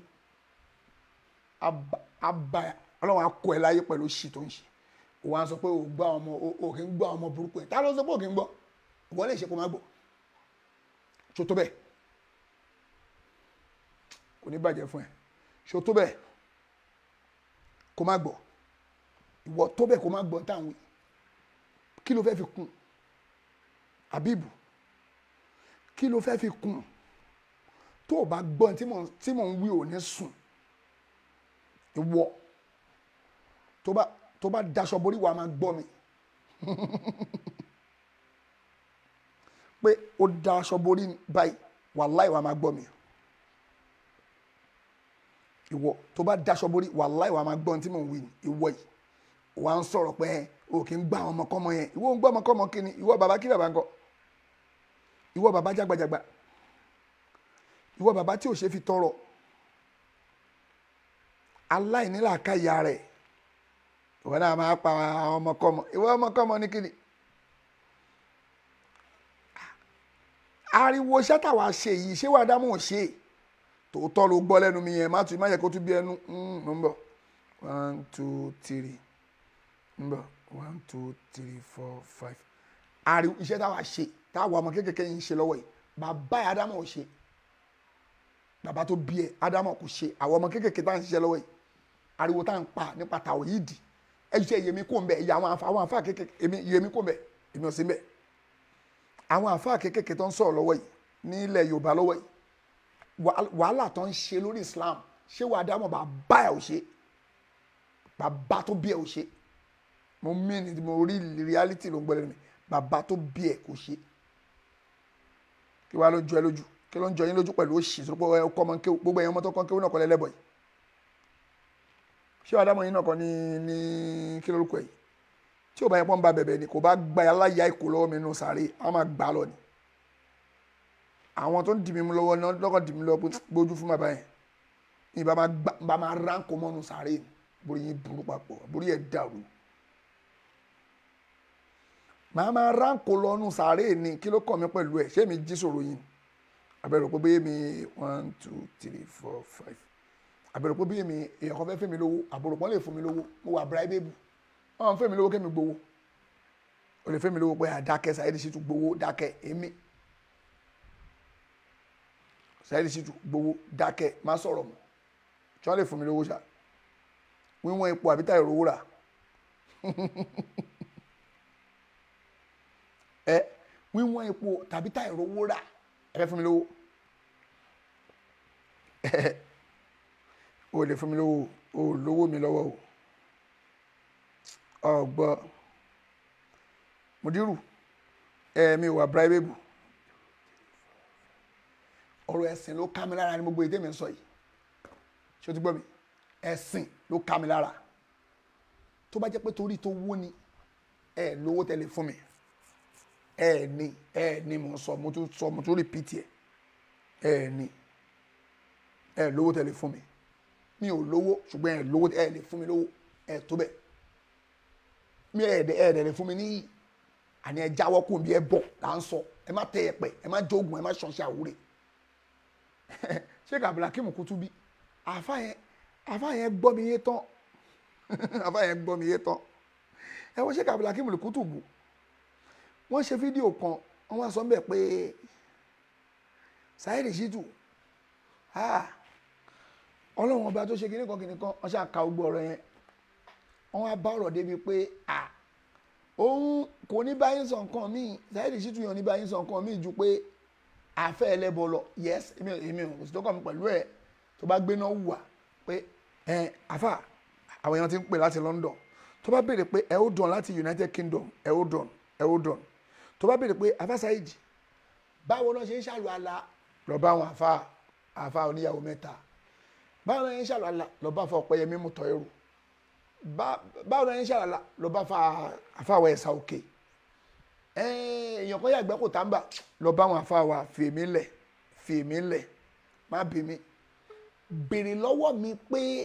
aba ọlọ́run akọ ẹ̀ láyé pẹ̀lú òṣì tó ń ṣe òun á sọ pé o gbọ́ ọmọ o kì í gbọ́ ọmọ burúkú ẹ̀ tá ló sọ pé o kì í gbọ́ ìwọ lè ṣe kó má gbọ́ ṣó tó bẹ́ẹ̀ kò ní bàjẹ́ fún ẹ ṣó tó bẹ́ẹ̀ kó má gbọ́ ìwọ tó bẹ́ẹ̀ kó má gbọ́ táwọn wí kí ló fẹ́ fi kún àbíbù kí ló fẹ́ fi kún tó o bá gbọ́ tí mò tí mò ń wí ò ní sùn ìwọ tó bá tó bá daṣọ borí wa máa gbọ́ mi pé ó daṣọ borí báyìí wàláì wa máa gbọ́ mi ìwọ tó bá daṣọ borí wàláì wa máa gbọ́ tí mò ń wí ni ìwọ yìí wà ń sọ̀rọ̀ pé o kì í gbá àwọn ọmọkọ́mọ yẹn ìwọ ń gbọ́ ọmọkọ́mọ kí ni ìwọ bàbá kí bàbá ń kọ́ ìwọ bàbá jágbajàgba ìwọ bàbá tí ò ṣe fi tọrọ aláìnílàáká ìyá rẹ̀ ìwọ náà máa pa àwọn ọmọkọ́mọ ìwọ ọmọkọ́mọ ní kíni ariwo sátàwá ṣe yìí ṣé wàá dámọ̀ ṣe tòótọ́ ló gbọ́ lẹ́nu mi yẹn má tún má yẹ kó tún bí ẹnu ń bọ̀ one two three ń bọ̀ one two three four five ariwo iṣẹ́ táwa ṣe táwa ọmọ kékeré yìí ń ṣe lọ́wọ́ yìí bàbá ẹ̀ ádámọ̀ ò ṣe bàbá tó bí ẹ̀ ádámọ̀ kò ṣe àwọn ọmọ kékeré tá à ń ṣiṣẹ́ lọ́wọ́ yìí ariwo tá à ń pa nípa tàwọn yìí dì ẹ ṣe yèmí kò ń bẹ ìyá àwọn àfa àwọn àfa kékeré èmi yèmí kò ń bẹ èmi ò sí ń bẹ àwọn àfa kékeré tó ń sọ̀rọ̀ lọ́wọ́ yìí nílẹ̀ Yorùbá lọ́wọ́ yìí wàhálà tó ń ṣe lórí Islam ṣé wàá dámọ̀ bàbá ẹ̀ ò ṣe bàbá tó bí ẹ̀ ò ṣe mo mí ni mo rí reality ló ń gbọ́ lẹ́nu mi bàbá tó bí ẹ̀ kò ṣe kí wàá ló jọ ẹ lójú kí ló ń jọ yín lójú pẹ̀lú òṣì tó pọ̀ ọkọ ọmọ kéwù gbogbo ẹ̀yàn ọmọ tó kọ́ kéwù náà kọ́ lẹ́lẹ́bọ̀ yìí ṣé wàá dámọ̀ yín náà kọ́ ní ní kí lórúkọ yìí tí ò bá yẹ pọ́n ba bẹ̀bẹ̀ ni kò bá gba aláya ìkó lọ́wọ́ mi nù sàárè á máa gbà á lọ ni àwọn tó ń dì mí mú lọ́wọ́ náà lọ́kọ̀ dì mí lọ́wọ́ gbójú fún bàbá yẹn ní bá máa ránkó mọ́nu sàárè ni borí yín burú papọ̀ borí ẹ̀ dàrú màá máa ránkó lọ́nu sàárè ni kí ló kàn mí pẹ̀lú ẹ̀ ṣé mi jí sòrò yín abẹ́rẹ́ pé bóyá mi one two three four five abẹ́rẹ́ pé bóyá mi èèyàn kan fẹ́ fẹ́ mi lówó àbúrò kan lè fún mi lówó mo wà bíráìbébù wọn fẹ́ mi lówó kẹ́mi gbowó o lè fẹ́ mi lówó pé àdákẹ́ Saheed Shittu gbowó dákẹ́ èmi Saheed Shittu gbowó dákẹ́ má sọ̀rọ̀ mọ́ tí wọ́n lè fún mi lówó ṣá wíwọ́n ipò àbí táyà rówó rà ẹ wíwọ́n ipò tàbí táyà rówó rà ẹ fẹ́ fún mi lówó o lè fún mi lówó o lówó mi lọ́wọ́ o ọgbọ mudiru ẹ̀ẹ̀mi wà bribable ọ̀rọ̀ ẹ̀sìn ló ká mi lára ní gbogbo èdè mi ń sọ yìí ṣé o ti gbọ́ mi ẹ̀sìn ló ká mi lára tó bá jẹ́ pé torí tó wó ni ẹ lówó tẹ́lẹ̀ fún mi ẹ ní ẹ ní mo sọ mo tún sọ mo tún repeat ẹ ẹ ní ẹ lówó tẹ lè fún mi mi ò lówó ṣùgbọ́n ẹ lówó ẹ lè fún mi lówó ẹ tó bẹ́ẹ̀ mi ẹ dẹ ẹ dẹ lè fún mi níyì àní ẹ jáwọ́ kó bí ẹ bọ̀ là ń sọ ẹ má tẹ ẹ pẹ ẹ má jogun ẹ má ṣọṣẹ àwúrẹ sheik abdulhakeem kutubi àfa yẹn àfa yẹn gbọ́ mi yé tán àfa yẹn gbọ́ mi yé tán ẹ wọ́n sheik abdulhakeem kutubu wọ́n ṣe fídíò kan wọ́n wá sọ ń bẹ̀ pé Saheed Shittu ọlọ́run ọba tó ṣe kinní kan kinní kan wọ́n ṣe àka gbogbo ọ̀rọ̀ yẹn wọ́n wá bá ọ̀rọ̀ débi pé òun kò ní báyìí sọ nǹkan míì Saheed Shittu yàn ní báyìí sọ nǹkan míì ju pé àfẹ́ ẹlẹ́bọ lọ yes èmi èmi ò sì tó kàn mí pẹ̀lú ẹ̀ tó bá gbéná wùwà pé ẹ àfà àwọn èèyàn ti ń pè láti London tó bá béèrè pé ẹ ó dùn láti United Kingdom ẹ ó dùn ẹ ó dùn tó bá béèrè pé àfà Saheed báwo náà ṣe ń ṣàlù àlà lọ bá àwọn àfà àfà oníyàwó mẹ́ta báwo náà ṣe ń ṣàlù àlà lọ bá àfà Ọ̀pẹ́yẹmí Mutọ̀ẹ́rù báwo náà ṣe ń ṣàlù àlà lọ bá àfà àwọ̀ ẹ̀sà òkè èèyàn kan yàgbẹ́ kò tàǹbà lọ bá àwọn àfà wa fèmí lẹ̀ fèmí lẹ̀ má bí mi béèrè lọ́wọ́ mi pé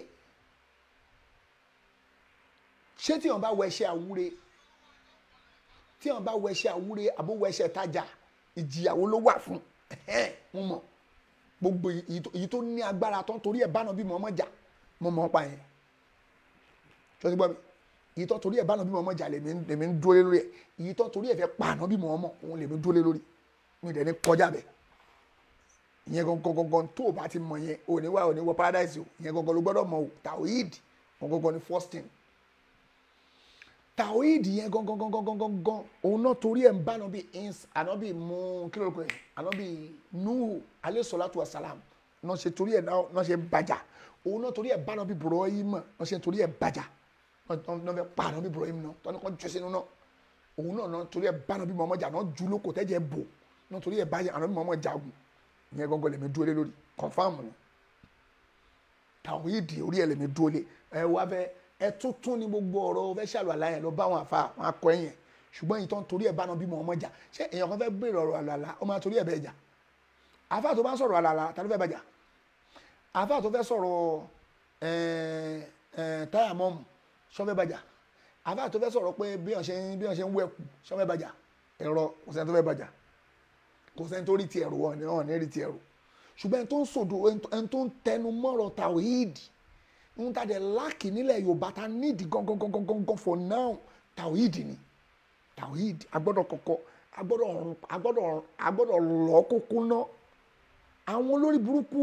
ṣé tí wọn bá wọ ẹṣẹ àwúre tí wọn bá wọ ẹṣẹ àwúre àbó wọ ẹṣẹ tajà ìjìyàwó ló wà fún mo mọ gbogbo èyí tó ní agbára tó ń torí ẹ̀ bánà bí mo ọmọ jà mo mọ pa yẹn ṣọtí gbọ́ mi èyí tó torí ẹ̀ bánà bí mo ọmọ jà lèmi ń dúró lé lórí ẹ̀ èyí tó torí ẹ̀ fẹ́ pààná bí mo ọmọ òun lèmi dúró lé lórí mi dẹ̀ ní kọjá bẹ́ẹ̀ ìyẹn gangan gangan tó o bá ti mọ yẹn o ní wá o ní wọ paradise o ìyẹn gangan ló gbọ́dọ̀ mọ o tawhid gangan ni first thing tawhid yẹn gangan gangan gangan gan òun náà torí ẹ̀ ń bá ànábì ins ànábì mú kí ló kọ ẹ̀ ànábì nuhu alayhi salatu wa salam náà ṣe torí ẹ̀ náà ṣe bàjá òun náà torí ẹ̀ bá ànábì Ibrahim náà ṣe torí ẹ̀ bàjá náà fẹ́ pa ànábì Ibrahim náà tọ́ni kan jù sínú náà òun náà náà torí ẹ̀ bá ànábì Muhammad jà náà jù lóko tẹ́jẹ̀ bò náà torí ẹ̀ bá ànábì Muhammad jagun ìyẹn gángan lèmi dúró lé lórí confam ni tàwíìdì orí ẹ lèmi dúró lé ẹ wá fẹ ẹ tuntun ní gbogbo ọ̀rọ̀ fẹ ṣàlù àlàyé lọ bá wọn àfa wọn akọ ẹyìn ṣùgbọ́n ìtàn torí ẹ bá náà bímọ ọmọ jà ṣé èèyàn kan fẹ́ béèrè ọ̀rọ̀ àlàlà ọmọ àtòrí ẹ bẹ́ẹ̀ jà àfa tó bá ń sọ̀rọ̀ àlàlà ta ló fẹ́ bàjà àfa tó fẹ́ sọ̀rọ̀ táyà mọ́mù sọ́fẹ́ bàjà àfa tó fẹ́ sọ̀rọ̀ pé bí wọ́n ṣe ń wẹ̀kù sọ́fẹ́ bàjà ẹ̀rọ kò sẹ́ni tó fẹ́ bàjà kò sẹ́ni tó rí ti ẹ̀rù wọn náà ní rí ti ẹ̀rù ṣùgbọ́n ẹni tó ń sòdò ẹni tó ń tẹnu mọ́rọ̀ tàwíìdì ń tàdé láàkì nílẹ̀ yorùbá ta níìdì gangan for now tàwíìdì ni tàwíìdì agbọ́dọ̀ kọ̀kọ́ agbọ́dọ̀ ọ̀run agbọ́dọ̀ ọ̀run agbọ́dọ̀ lọ́ kókó ná àwọn olórí burúkú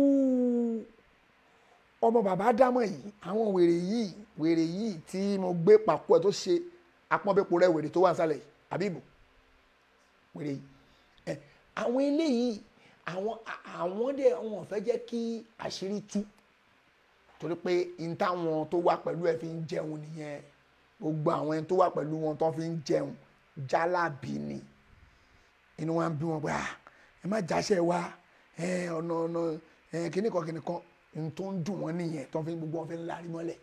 ọmọ bàbá dámọ̀ yìí àwọn wèrè yìí wèrè yìí tí mo gbé pàkó ẹ̀ tó ṣe apọ́nbẹ́pọ̀ rẹ̀ wèrè tó wà nísàlẹ̀ yìí àbíbò wèrè yìí àwọn eléyìí àwọn àwọn dẹ wọn fẹ́ jẹ́ kí àṣírí tú torí pé n táwọn tó wà pẹ̀lú ẹ̀ fi ń jẹun nìyẹn gbogbo àwọn ẹni tó wà pẹ̀lú wọn tó fi ń jẹun jálàbí ni inú wa ń bí wọn pé ah ẹ má jáṣẹ wa ẹ ọ̀nà ọ̀nà ẹ kíní kan kíní kan n tó ń dùn wọn nìyẹn tó fi gbogbo wọn fi ń larí mọ́lẹ̀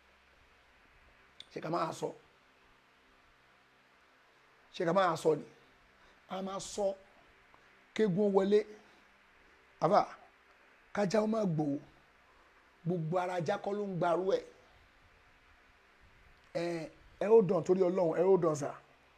ṣé ká máa sọ ṣé ká máa sọ ni a máa sọ. So kégun wọlé àbá kájà ó máa gbòó gbogbo ara ajá kọ́ ló ń gbarú ẹ̀ ẹ ẹ ó dàn torí ọlọ́run ẹ ó dàn sà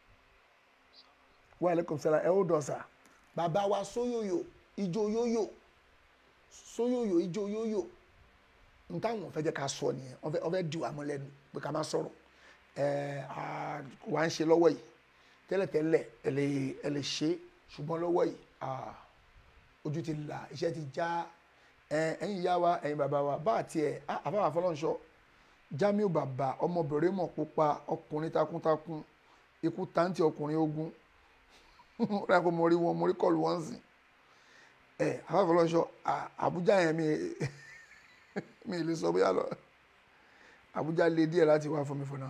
wa alaikum salaam ẹ ó dàn sà bàbá wa sóyòyò ijó yóyò sóyòyò ijó yóyò n táwọn fẹ́ jẹ́ ká sọ nìyẹn wọ́n fẹ́ wọ́n fẹ́ di wà mọ́ lẹ́nu pé ká má sọ̀rọ̀ ẹ wà ń ṣe lọ́wọ́ yìí tẹ́lẹ̀tẹ́lẹ̀ ẹ lè ẹ lè ṣe ṣùgbọ́n lọ́wọ́ yìí ojú ti là iṣẹ́ ti já ẹ̀yin ìyá wa ẹ̀yin bàbá wa bá àti ẹ̀ àfáwà fọlọ́nṣọ́ Jamiu bàbá ọmọbìnrin mọ̀ pupa ọkùnrin takuntakun ikú táǹtì ọkùnrin ogun rẹ̀ kó mo rí wọn mo rí kọlù wọn sìn ẹ̀ àfáwà fọlọ́nṣọ́ Àbújá yẹn mi mi lè sọ bóyá lọ Àbújá lé díẹ̀ láti wá fún mi fún náà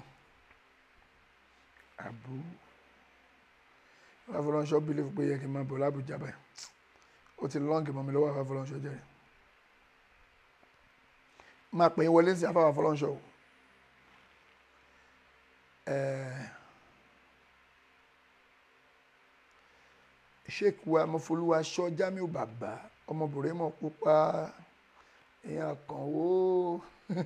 àbú afọlọ́nṣọ́ bílíf pé yẹ kí n máa bọ̀ lábújá báyìí ó ti lọ́ǹkì mọ́ mi lọ́wọ́ afọlọ́nṣọ́ jẹ́rìí máa pè é wọlé sí afáwà afọlọ́nṣọ́ o sheik wa mọfolúwa sọ jamiu bàbá ọmọbìnrin mọ pupa èèyàn kan ó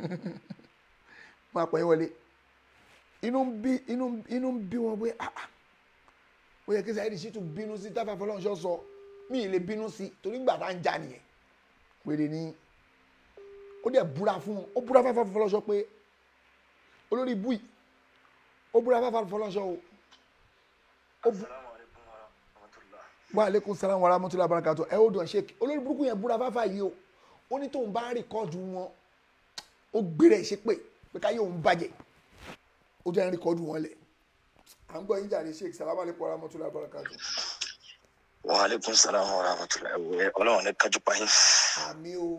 máa pẹ́ wọlé inú ń bí inú inú ń bí wọn pé ah ah ó yẹ kí Saheed Shittu bínú sí táfà fọlọ́nṣọ́ sọ mí ì lè bínú sí torí gbà tá à ń jà nìyẹn péré ní ó dẹ̀ búra fún wọn ó búra fáfá fọlọ́nṣọ́ pé olórí ibú yìí ó búra fáfá fọlọ́nṣọ́ o ó bú wa aleykum salaam wa rahmatulah barakatu ẹ ó dùn ṣe olórí burúkú yẹn búra fáfá yìí o ó ní tóun bá rìkọ́ọ̀dù wọn ó gbére ẹ̀ ṣe pé pé káyé òun bàjẹ́ ó jẹ́ rìkọ́ọ̀dù wọn lẹ̀ à ń gbọ́ yín jàre sheik salaam aleykum wa rahmatulah barakatu. wa aleykum salaam wa rahmatulah ẹ ọlọ́run ní kájú pa yín. àmì o.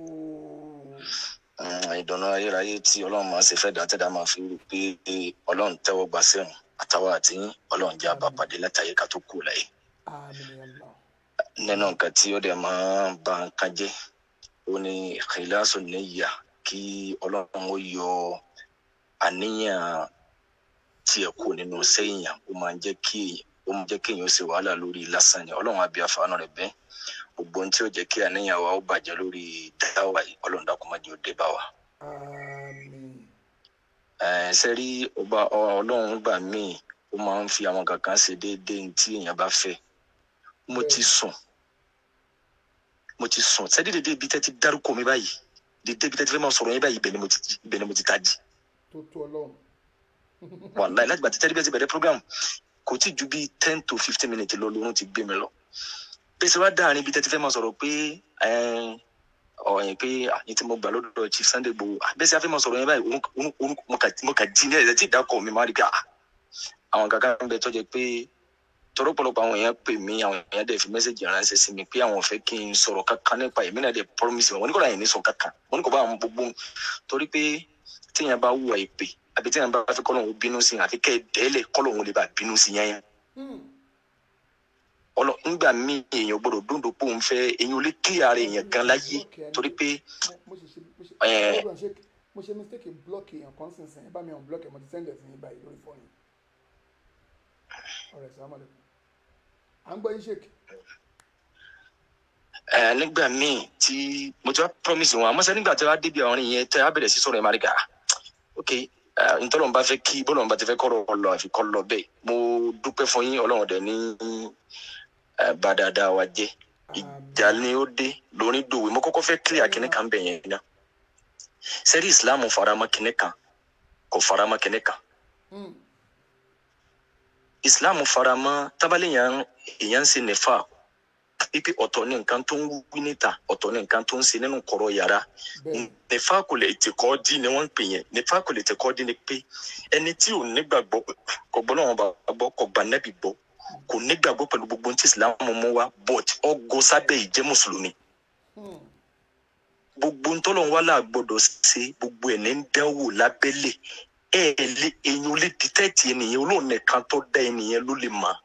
ìdùnnú ayérayé tí ọlọ́run máa ṣe fẹ́ dàtẹ́dá máa fi rí i pé ọlọ́run tẹ́wọ́ gbà sẹ́wọ̀n àtàwọn àti yín ọlọ́run jẹ́ àbápàdé látàyè ká tó kù láyé. nínú nǹkan tí ó dẹ̀ máa ń ba nǹkan jẹ́ ó ní ìkìlásù níyà kí ọlọ́run ó yọ àníyàn tiẹ̀ kù nínú sẹ́yìn ó máa ń jẹ́ kí ó máa ń jẹ́ kí èèyàn ó ṣe wàhálà lórí lásán ni ọlọ́run á bí àfààní rẹ̀ bẹ́ẹ̀ gbogbo ohun tí ó jẹ́ kí àníyàn wa ó bàjẹ́ lórí dáwà yìí ọlọ́run dákun má jẹ́ ó dé bá wa. ṣe rí ọba ọlọ́run gbà míì ó máa ń fi àwọn kankan ṣe déédéé tí èèyàn bá fẹ́ mo ti sùn mo ti sùn sẹ́dí dédé ibi tẹ́ ti dárúkọ mi báyìí dédé ibi tẹ́ ti fẹ́ máa sọ̀rọ̀ yín báyìí ibẹ̀ ni mo ti ibẹ̀ ni mo ti tají. tó tó ọlọ́run. wàláì láti gbà tí tẹ́lifíà ti bẹ̀rẹ̀ program kò tí ju bíi ten to fifteen minutes lọ lórun ti gbé mi lọ. pèsè wá dáàrin ibi tẹ́ ti fẹ́ máa sọ̀rọ̀ pé ọ̀yìn pé àyìn tí mo gbà lọ́dọ̀ chief sunday gbòó bẹ́sẹ̀ afẹ́ máa sọ̀rọ̀ yẹn báyìí mo kà jí ní ẹ̀ tí ìdákọ̀ mi máa rí pé àwọn kankan ń bẹ tó jẹ pé tọrọ pọ̀lọpọ̀ àwọn èèyàn pè mí àwọn èèyàn dẹ̀ fi mẹ́sẹ̀gì ránṣẹ́ sí mi pé àwọn fẹ́ kí n sọ̀rọ̀ kankan nípa èmi náà dẹ̀ promise wọn ní kò láyé ní sọ kankan wọn ní kò bá àwọn gbogbo torí pé téèyàn bá wùwà ìpè àbí téèyàn bá fẹ́ kọ́lọ́hún bínú sí àfi kẹ́ ẹ dẹ́lẹ̀ kọ́lọ́hún lè bá bínú sí yẹn yẹn. ọlọ ńgbà mí èèyàn gbọ́dọ̀ dúndùn pé òun fẹ́ èèyàn ò lè kílẹ̀ ara èèyàn gan láyé torí pé. mo ṣe mistake block èèyàn kan sínsìn ẹ bá mi hàn block ẹ mo ti send ẹ sí yín báyìí lórí fóònù ọ̀rẹ́ sàmàlẹ́kùn à ń gbọ́ yín ṣèkì. ẹ nígbà míì tí mo ti wá promise wọn àmọ́ sẹ́ nígbà tí wàá débi àwọn yẹn tẹ́ a bẹ̀rẹ̀ sí sọ̀rọ̀ ẹ̀ máa rí gà ok ntọ́lọ́n bá fẹ́ kí bọ́lọ́n bá ti fẹ́ kọ́rọ̀ lọ àfi kọ́ lọ bẹ́ẹ̀ mo dúpẹ́ fún yín ọlọ́run dẹ̀ ní bá dáadáa wa jẹ́ ìjà ni ó dé lórí dòwe mo kọ́kọ́ fẹ́ clear kíní kan bẹ̀ yẹn náà sẹ́rí islam faramọ́ kíní kan kò faramọ́ kíní kan islam faramọ́ tábàlẹ́yàn èèyàn ń ṣe nẹ́fà pípé ọ̀tọ̀ ní nǹkan tó ń wí níta ọ̀tọ̀ ní nǹkan tó ń ṣe nínú kọ̀rọ̀ yàrá nẹ́fà kò lè tẹ̀ kọ́ dí ni wọ́n ń pè yẹn nẹ́fà kò lè tẹ̀ kọ́ dí ni pé ẹni tí ò nígbàgbọ́ kò gbọ́ náà bá gbọ́ kò gbà nẹ́bì gbọ́ kò nígbàgbọ́ pẹ̀lú gbogbo tí islam mú wá but ọgọ́ sábẹ́ ìjẹ́ mùsùlùmí gbogbo ntọ́lọ́wọ́ là gbọ́dọ̀ ṣe gbogbo ẹ̀ ní ń dánwò lábẹ́lẹ̀ ẹ ẹ lé èyàn lè dìtẹ́tì ènìyàn olóòn nìkan tó dá ènìyàn ló lè mọ̀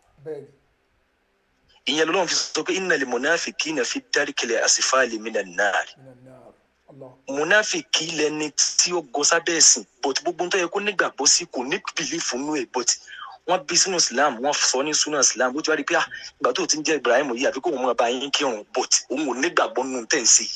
ìyẹn lọ́wọ́ fi sọ pé iná lè mọ̀náfìkì náà fi dárí kẹlẹ̀ àsìfáàlì mi náà náà mọ̀náfìkì lẹni tí ó gọ sábẹ́ ẹ̀sìn but gbogbo tó yẹ kó nígbàgbọ́ sí kò ní bìlífù nú ẹ̀ but wọ́n bí sínú islam wọ́n sọ ní sínú islam ó ti wá rí pé ah ìgbà tó ti ń jẹ́ ibrahim yìí àfi kó òun máa bá yín kírun but òun ò nígbàgbọ́ nínú tẹ̀sí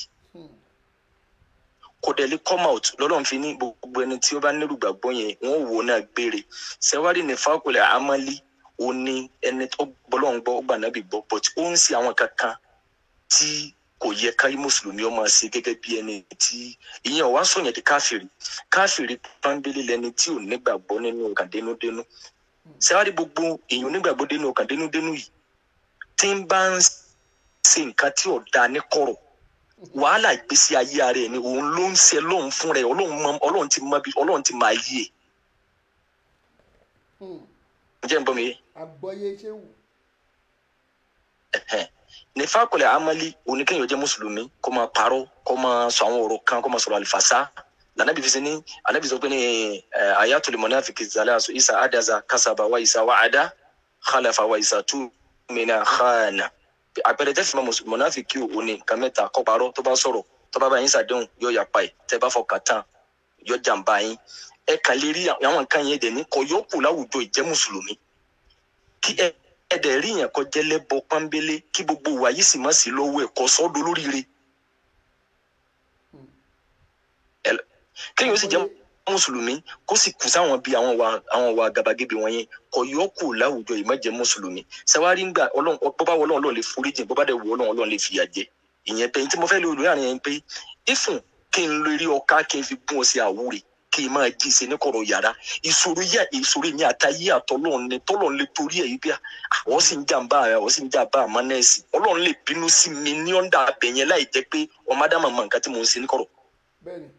kò dẹ̀ lè come out lọ́lọ́run fi ní gbogbo ẹni tí ó bá nílùú gbàgbọ́ yẹn wọ́n wò náà gbére sẹ́wárì ní fákòlẹ̀ amálí ó ní ẹni tó gbọ́lọ́ ń gbọ́ ó gbà náà bí gbọ́ but ó ń ṣe àwọn kankan tí kò yẹ ká mùsùlùmí ọmọ ṣe gẹ́gẹ́ bí ẹni tí ìyẹn ò wá sọ̀yàn di káfìrí káfìrí pọ́nbélé lẹni tí ò nígbàgbọ́ nínú ọkàn dénúdénú sẹ́wárì gbogbo èèyàn onígbàgbọ́ dénú ọkàn dénúdénú yìí tí ń bá ń ṣe nǹkan tí ò dáa ní kọ̀rọ̀ wàhálà ìgbésí ayé ara ẹ ni òun ló ń ṣe lóun fún rẹ ọlọ́run mọ ọlọ́run ti mọ bí ọlọ́run ti máa yí ẹ. ǹjẹ́ ń bọ́ mi yé. àgbọ̀yé ṣé wù. nífà kọlẹ̀ amali oníkẹ́yìn jẹ́ mùsùlùmí kó máa parọ́ kó máa sọ àwọn ọ̀rọ̀ kan kó máa sọ̀rọ̀ àlìfàṣà lànàbí fi sini ànàbí sọ pé ní ayatul munafiki zalasu isa adaza kasaba wa isa wa ada khalafa wa isa tu mina khana àpẹẹrẹ tẹ́ fi mọ mọ̀nàfíkì òní nǹkan mẹ́ta kọ́ parọ́ tó bá sọ̀rọ̀ tó bá bá yín sàdéhùn yóò yapa ẹ̀ tẹ́ bá fọkàn tán yóò jàǹbá yín ẹ kàn lè rí àwọn nǹkan yẹn dẹ̀ ní kọ yóò kù láwùjọ ìjẹ́ mùsùlùmí kí ẹ ẹ̀ẹ́dẹ̀ rí yẹn kọjá lẹ́bọ pọ́nbélé kí gbogbo wa yìí sì má sí lọ́wọ́ ẹ̀kọ́ sọ́dọ̀ lóríire. Ẹ- kéèyàn ó sì jẹ́ mùsùlùmí kó sì kù sáwọn bíi àwọn wa àwọn wa gàbàgebè wọn yẹn kò yọ kù láwùjọ yìí má jẹ́ mùsùlùmí sẹwárí ń gbà ọlọ́run bọ́bá wọ ọlọ́run ọlọ́run lè foríjì bọ́bá dẹ̀ wọ ọlọ́run ọlọ́run lè fìyà jẹ ìyẹn pé tí mo fẹ́ lè olórí àárín yẹn pé ìfún kí n lórí ọká kí n fi gún ọ sí àwúre kí n máa jí ṣe ní kọ̀rọ̀ yàrá ìṣòro yà ìṣòro mi àtàyé àtọ́lọ́run ni tọ́lọ́run lè torí ẹ̀ yìí bí àwọn sì ń jàǹbá àwọn sì ń jàǹbá àmọ́ nẹ́ẹ̀sì ọlọ́run lè bínú sí mi ní ọ̀ndà abẹ̀yẹn láì jẹ́ pé ọmọ ádámà mọ nǹkan tí mò ń ṣe ní kọ̀rọ̀ bẹ́ẹ̀ni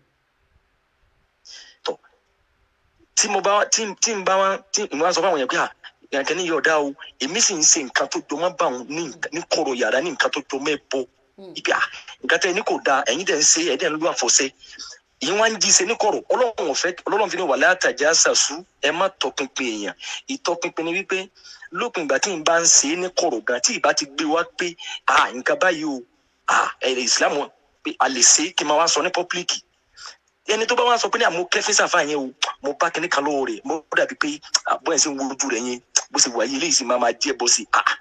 tí mo bá tí tí n bá wá tí n bá sọ fún àwọn yẹn pé à yàtọ̀ ní yọ̀ọ̀dá o èmi sì ń ṣe nǹkan tó jọmọ́ bá òun ní nǹkan- ní kọ̀rọ̀ yàrá ní nǹkan tó jọmọ́ ẹ̀ bọ̀ ibi à nǹkan tẹ́ ẹ ní kò da ẹ̀yin dẹ̀ ń ṣe ẹ̀ dẹ̀ ń lu àfọ̀ṣẹ́ yìí wá ń jí ṣe ní kọ̀rọ̀ ọlọ́run ọ̀fẹ́ ọlọ́run fi ní wàlẹ́ àtàjà ṣàṣù ẹ má tọpinpin èèyàn ìtọpinpin ni wípé lópin ìgbà tí n bá ń ṣe é ní kọ̀rọ̀ gan tí ìbá ti gbé wá pé à nǹkan báyìí o à ẹ̀rẹ̀ ìsìlámù pé a lè ṣe é kí n máa wá sọ ní pọ́pílíkì ẹni tó bá wá sọ pé ní àmú kẹfí sàfà yẹn o mo bá kíní kan lọ́wọ́ rẹ̀ mo dàbí pé àbọ̀ ẹ̀ sì ń wo ojú rẹ̀ yẹn bó ṣe wà yìí eléyìí sì máa máa jẹ́ bọ́ sí i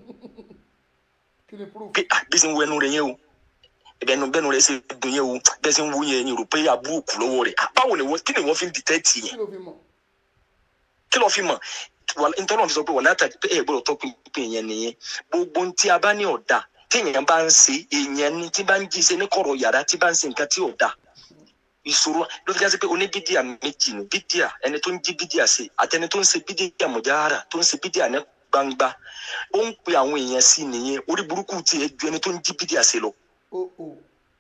kí ni proof pé ah bí ṣe ń wo ẹnu rẹ̀ yẹn o ẹbẹnu bẹnu rẹ̀ ṣe dùn yẹn o bẹ́ẹ̀ ṣe ń wo yẹn ni rò pé àbúrò kù lọ́wọ́ rẹ̀ Ah, báwo ni wọ́n kí ni wọ́n fi ń dìtẹ́tì yẹn kí ló fi mọ̀ kí ló fi mọ̀ Wà- ntọ́nà fi sọ pé wọ́n láta pé ẹ̀ gbọ́dọ̀ tọ́ pínpín yẹn nìyẹn gbogbo ohun tí a bá ní ọ̀dà tí èèyàn bá ń ṣe èèyàn ni tí bá ń jí ṣe ní kọ̀rọ̀ yàrá tí bá ń ṣe nǹkan tí ọ̀dà ìṣòro ló fi já sí pé oníbídíà méjì ni bídíà ẹni tó ń jí bídíà ṣe àtẹni tó ń ṣe bídíà mọ̀jára tó ń ṣe bídíà ní gbangba ó ń pe àwọn èèyàn sí nìyẹn orí burúkú tiẹ̀ ju ẹni tó ń jí bídíà ṣe lọ o o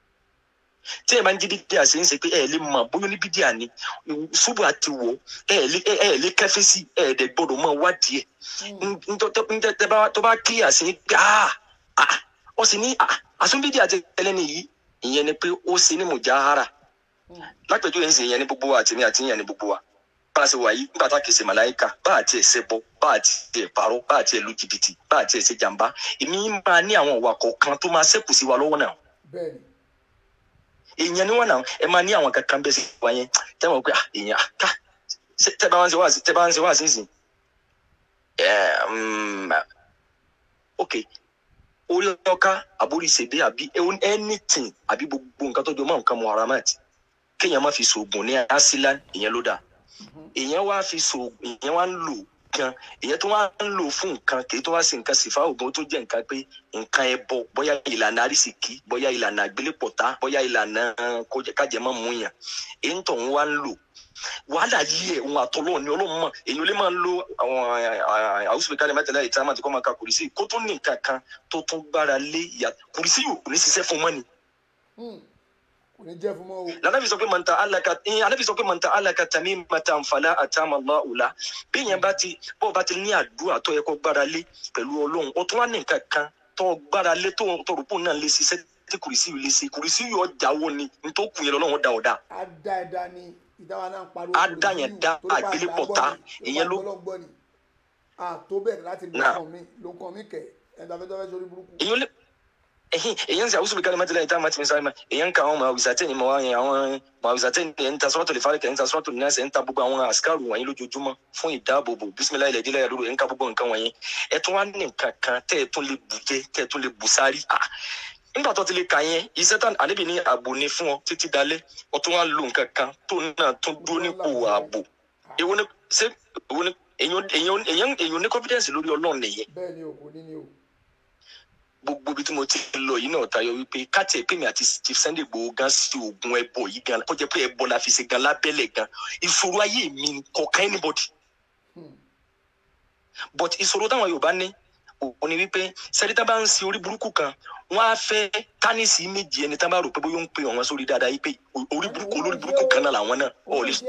tí ẹ máa ń jí bídíà ṣe ń ṣe pé ẹ lè mọ bóyá ní bídíà ni ṣubú àti wọ ẹ lè ẹ ẹ lè kẹfí sí ẹ dẹ gbọ́dọ̀ mọ wádìí ẹ ntẹ tó bá kíyà sí pé ah ah ó sì ní ah àsúnbídíà ti tẹlẹ nìyí ìyẹn ni pé ó ṣe ní mùjáhárà lápẹjọ yẹn sì ìyẹn ní gbogbo wa àtìmí àti ìyẹn ní gbogbo wa bá a ṣe wà yìí nígbà tá a kì í ṣe màláìka bá a tiẹ̀ ṣe bọ bá a tiẹ̀ parọ́ bá a tiẹ̀ lu jìbìtì bá a tiẹ̀ ṣe jàǹbá èmi máa ní àwọn ìwà kọ̀ọ̀kan tó máa ṣẹ́kù sí wa lọ́wọ́ náà bẹ́ẹ̀ni èèyàn ni wọn náà ẹ máa ní àwọn kankan bẹ́ẹ̀ sí wa yẹn tẹ́ wọ́n pé ah, èèyàn ah, ká ṣe- tẹ́ bá wọn ṣe wá sí tẹ́ bá wọn ṣe wá sí sìn ẹ mm, ok orí ọkà àbórí ìṣèdè àbí anything àbí gbogbo nǹkan tó jọ mọ́ nǹkan muharamat kéèyàn má fi ṣoògùn ní asilan ìyẹn ló dáa èèyàn wá fi ṣoògùn èèyàn wá ń lò gan èèyàn tó wá ń lò fún nǹkan kì í tó wá sí nǹkan sífà ògùn tó jẹ́ nǹkan pé nǹkan ẹbọ bóyá ìlànà àrísìkí bóyá ìlànà àgbélépọ̀tá bóyá ìlànà kójẹ- kájẹmọ́ mú yàn èyí ń tọ̀ ń wá ń lò wàhálà yìí ẹ̀ òun àtọ́lọ́ ni ọlọ́run mọ̀ èyàn lè máa ń lo àwọn àwùsùn ìkàlẹ̀ mẹ́tẹ̀lá ìta máa ti kọ́ máa ka kùrìsì kó tún ní nǹkan kan tó tún gbára lé ìyá kùrìsì yóò ní ṣiṣẹ́ fún mọ́ni kò ní jẹ́ fún mọ́ o lànàbì sọ pé mọ̀ntà alaka ẹ̀yìn anábì sọ pé mọ̀ntà alaka tàmí mọ̀tà nfàlà àtàmà lọ́ọ̀la bí yẹn bá ti bó o bá ti ní àdúrà tó yẹ kó gbára lé pẹ̀lú ọlọ́run ó tún wá ní nǹkan kan tó gbára lé tó tó rò pé òun náà lè ṣiṣẹ́ tí kùrìsì yìí lè ṣe kùrìsì yìí ọjà wo ni nítorí kù yẹn lọ́wọ́ da ọ̀dà á dá ẹ dá ní ìdáwà náà ń pariwo Á dá yẹn dá àgbélépọ̀tá, ìyẹn ló- gbọ́ ni à tó bẹ̀rẹ̀ láti ló Náà. kàn mí ló kàn mí kẹ̀ ẹ̀dá fẹ́ tó fẹ́ sórí burúkú èyàn lè ẹhìn èyàn ń sẹ àwùsùn bìkan ní mẹtẹlẹ ìta mẹtìmí sáré mẹ èyàn ń ka àwọn màwùsàtẹ ní màwá yẹn àwọn màwùsàtẹ ní ẹ̀ ń ta sọ́tò lè fárẹ̀ kẹ́ ń ta sọ́tò ní ẹsẹ̀ ń ta gbogbo àwọn àsìkárù wọ̀nyí lójoojúmọ́ fún ìdáàbòbò bísímilá ilẹ̀ ìdílé ẹ̀rọ ẹ̀ ń ka gbogbo nǹkan wọ̀nyí ẹ̀ tún wá ní nǹkan kan tẹ́ ẹ̀ tún lè bù jẹ tẹ́ ẹ̀ tún lè bù sáré ah nígbà tó ti lè kà yẹn iṣẹ́ tán àníbi ní ààbò ni fún ọ títí dalẹ́ ọ tún wá lo nǹkan kan tó náà tún dúró nípò ààbò èwo ni ṣé èwo ni èyàn èyàn èyàn èyàn ní confidence lórí ọlọ́run nìyẹn bẹ́ẹ̀ ni o kò ní ní o gbogbo ibi tí mo ti lọ yìí náà tayọ wípé káàtì ẹ̀ pé mi àti chief sunday gbòó gan sí oògùn ẹbọ yìí gan kó jẹ́ pé ẹbọ la fi ṣe gan lábẹ́lẹ̀ gan ìṣòro ayé mi ni kò ká anybody but ìṣòro táwọn yorùbá ní òun ni wípé sẹ́dítà bá ń sin orí burúkú kan wọ́n á fẹ́ tánìsì méjì ẹni tá bá rò pé bóyá ó ń pe ọ̀wọ́n sórí dáadáa yìí pé orí burúkú olórí burúkú kan náà làwọn náà ọ̀ lè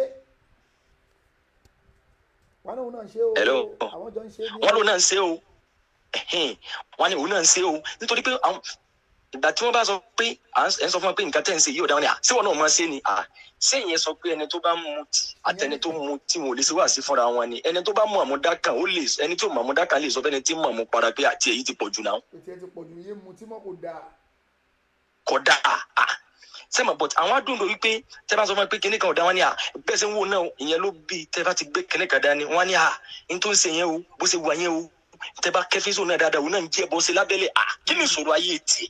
wọn náà òun náà ń ṣe o Hello. àwọn jọ ń ṣe ní wọn lòun náà ń ṣe o ẹhìn wọn ni òun náà ń ṣe o nítorí pé àwọn ìgbà tí wọn bá sọ pé à ń ẹ ń sọ fún wọn pé nǹkan tẹ̀ ń ṣe yìí ò dáwọn ni à ṣé wọn náà máa ṣe ni à ṣé ìyẹn sọ pé ẹni tó bá mu tí àtẹni tó mu tí wọn ò lè ṣe wá sí fúnra wọn ni ẹni tó bá mu àmúdá kan ó lè ẹni tí ò mu àmúdá kan lè sọ fẹ́ni tí mu àmú para pé àti èyí ti pọ̀ jù náà ètò ẹ ti pọ̀ jù yé mu tí mọ́ kò dáa kódà à sẹ́mọ̀ but àwọn adúndò wípé tẹ́ bá sọ fún mi pé kinní kan ò dá wọn ni à bẹ́ẹ̀ sẹ́ ń wò náà ìyẹn ló bí tẹ́ bá ti gbé kinní kan dání wọn ni à n tó ń ṣe yẹn o bó ṣe wà yẹn o tẹ bá kẹfí sóun náà dáadáa òun náà ń jẹ bọ́ sí lábẹ́lẹ̀ à kí ni ìṣòro ayé tiẹ̀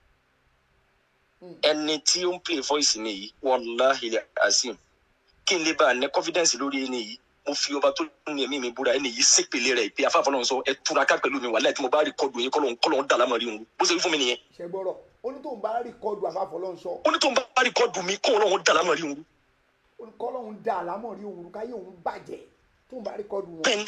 ẹni tí ó ń play voice mi yìí wàláhi azim kí n lè bá a ní confidence lórí ẹni yìí mo fi ọba tó ní ẹ̀mí mi búra ẹni yìí sépèlé rẹ̀ pé afáfọ́ náà sọ ẹ túraká pẹ̀lú mi wàláì tí mo bá rí kọ́ọ̀dù yín kọ́lọ́n kọ́lọ́n dà lámàrí òun bó ṣe wí fún mi nìyẹn ṣe gbọ́rọ̀ ó ní tóun bá rìkọ́dù àfàfọlọ́nsọ ó ní tó ń bá rí kọ́ọ̀dù mi kọ́lọ́n dà lámàrí òun ó ní kọ́lọ́hún dá àlámọ̀rí òun káyé òun bàjẹ́ tóun bá rìkọ́dù wọn. bẹ́ẹ̀ni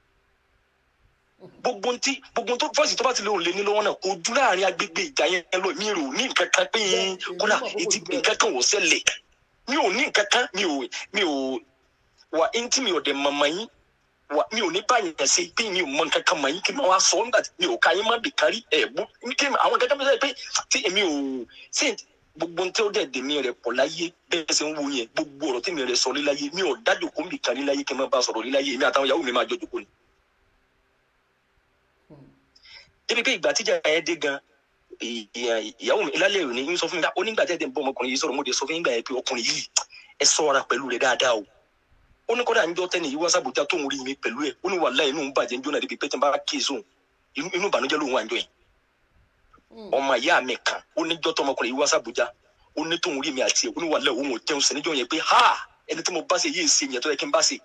gbogbo ntí gbogbo tó fọ́ọ̀sì tó bá ti lóun lé ní lọ́wọ́ náà kò dúró láàrin agbègbè ìjà yẹn lọ mi rò ní nǹkan kan pé kódà etí nǹkan kan wò ṣẹlẹ̀ mi ò ní nǹkan kan mi ò mi ò wà ntí mi ò dẹ̀ mọ̀mọ́ yín wà mi ò ní báyìí yẹn ṣe pé mi ò mọ nǹkan kan mọ̀ yín kí n máa wá sọ nígbà tí mi ò ka yín má bì kárí ẹ̀ bú kí ni àwọn kankan bí sẹ́yìn pé tí èmi ò ṣe gbogbo ntí ó dẹ̀ dèmí rẹ̀ pọ̀ láyé bẹ́ẹ̀ ṣe ń wo yẹn gbogbo ọ̀rọ̀ tí mi rẹ̀ sọ líláyé mi ò dájò kó ń bì kárí láyé kí n má bá sọ̀rọ̀ líláyé èmi àtàwọn ìyàwó mi máa jọ jòkó ni débi pé ìgbà tíjà yẹn dé gan ì- ì- ìyàwó mi lálẹ́ òní ń sọ fún mi dá onígbà tẹ́ tẹ́ ń bọ́ ọmọkùnrin yìí sọ̀rọ̀ mo dé sọ fún yín gbà yẹn pé ọkùnrin yìí ẹ ṣọ́ra pẹ̀lú rẹ̀ dáadáa o ó ní kọ́dà níjọ́ tẹ́ni yìí wá sábòjá tóun rí mi pẹ̀lú ẹ̀ ó ní wàhálà inú ń bàjẹ́ níjọ́ náà débi pé tí n bá kí èso inú inú ìbànújẹ́ lòun wà níjọ́ yẹn ọmọ ìyá mi kan ó níjọ́ tó ọmọkùnrin yìí wá sábòjá ó ní tóun rí mi àti ẹ̀ ó ní wàhálà òun ò jẹun sí níjọ́ yẹn pé ha ẹni tí mo bá ṣe yéé ṣe yẹn tó yẹ kí n bá ṣe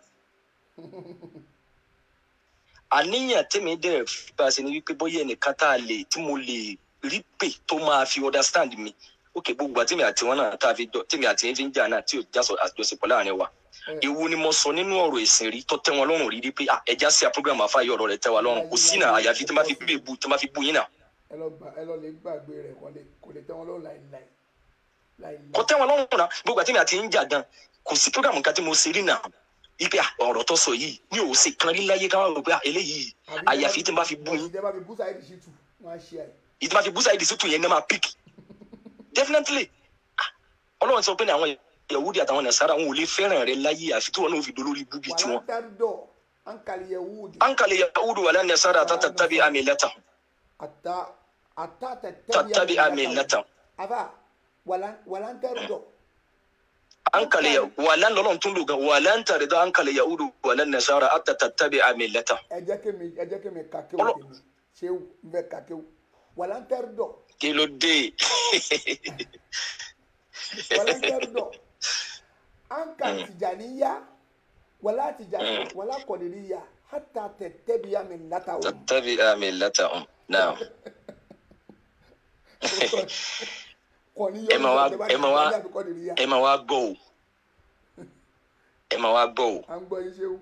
àníyàn tèmi dẹ̀ bá a ṣe ni wípé bóyá ẹnìkan tá a lè tí mo lè rí pè tó máa fi understand mi ókè gbogbo àti tèmi àti wọn náà tá a fi jọ tèmi àti yẹn fi ń jà náà tí ò já sọ àjọṣepọ̀ láàrin wa ewu ni mo sọ nínú ọ̀rọ̀ ìsìn rí tó tẹ́ wọn lọ́rùn rí rí pé ah, ẹja sí program àfáàyè ọ̀rọ̀ rẹ̀ tẹ́ wa lọ́rùn kò sí náà àyàfi tí wọ́n bá fi bú èbú tí wọ́n bá fi bú yín náà ẹ lọ gbà ẹ lọ lè gbàgbé rẹ kò lè kò lè tẹ́ wọn lọ́wọ́ láìláì láìláì. kò tẹ́ wọn lọ́rùn náà gbogbo àti tèmi àti yín jà gan kò sí program kan tí mo ṣe rí náà ipe ah, ọ̀rọ̀ tó sọ yìí mi ò ṣe kan rí láyé káwọn rò pé ah, eléyìí àyàfi tí wọ́n bá fi bú yín ìjọba fi bú sáyẹ́dì sí tù wọ́n á ṣe àyè. ìdí máa fi bú sáyidì sítú yẹn ní máa pick definitely Ah, ọlọ́run sọ pé ní àwọn yahudi àtàwọn nasara wọn ò lè fẹ́ràn rẹ láyé àfi tí wọn náà fi dolórí búbi tiwọn. wàlá dárúdọ̀ ankali yahudi ankale yahudu wàlá nasara tata tabi ami lata ata ata tatabi ami lata afa wàlá wàlá dárúdọ̀ ankale ya wàlá lọ́lọ́run tún lò gan wàlá ń tàrí dán ankale yahudu wàlá nasara ata tatabi ami lata. ẹ jẹ́ kémi ẹ jẹ́ kémi kàkéwò tèmi ṣéwù n fẹ́ kàkéwò wàlá dárúdọ̀ kí ló dé wàlá dárúdọ̀ anka tìjàníyá wàlá tìjàní wàlá kọ̀dìríyá hata tẹ̀tẹ̀bi àmì ńláta o. tatabi ami lata um, now ẹ máa wá ẹ máa wá ẹ máa wá gbọ́ o ẹ máa wá gbọ́ o. à ń gbọ́ yín ṣéwù.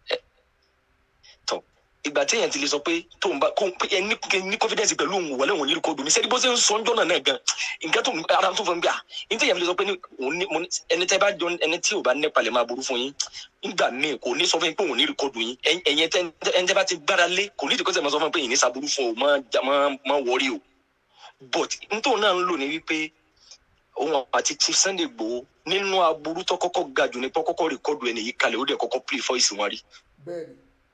tọ ìgbà tí èèyàn ti lè sọ pé tó ń bá kó pé ẹ ní kí ní confidence pẹ̀lú òun wọlé òun ní rìkọ́dù mi sẹ́ni bó ṣe ń sọ ọ́njọ́ náà náà gan nǹkan tó ara tó fún mi bí a ní tí èèyàn fi lè sọ pé ní òun ní mo ní ẹni tẹ́ bá jọ ẹni tí ò bá nípa lè máa burú fún yín nígbà míì kò ní sọ fún yín pé òun ní rìkọ́dù yín ẹ̀yin ẹ̀yin tẹ́ ẹni tẹ́ bá ti gbára lé kò ní ìdíkọ́sẹ̀ máa sọ fún yín pé yìí ní saburú fún o máa já- máa máa wọrí o but nítorí náà ń lò ní wípé òun àti Chief Sunday Igboho nínú aburú tó kọ́kọ́ ga jù ní pé kọ́kọ́ rìkọ́dù ẹni yìí kalẹ̀ ó dẹ̀ kọ́kọ́ play voice wọn rí bẹ́ẹ̀ni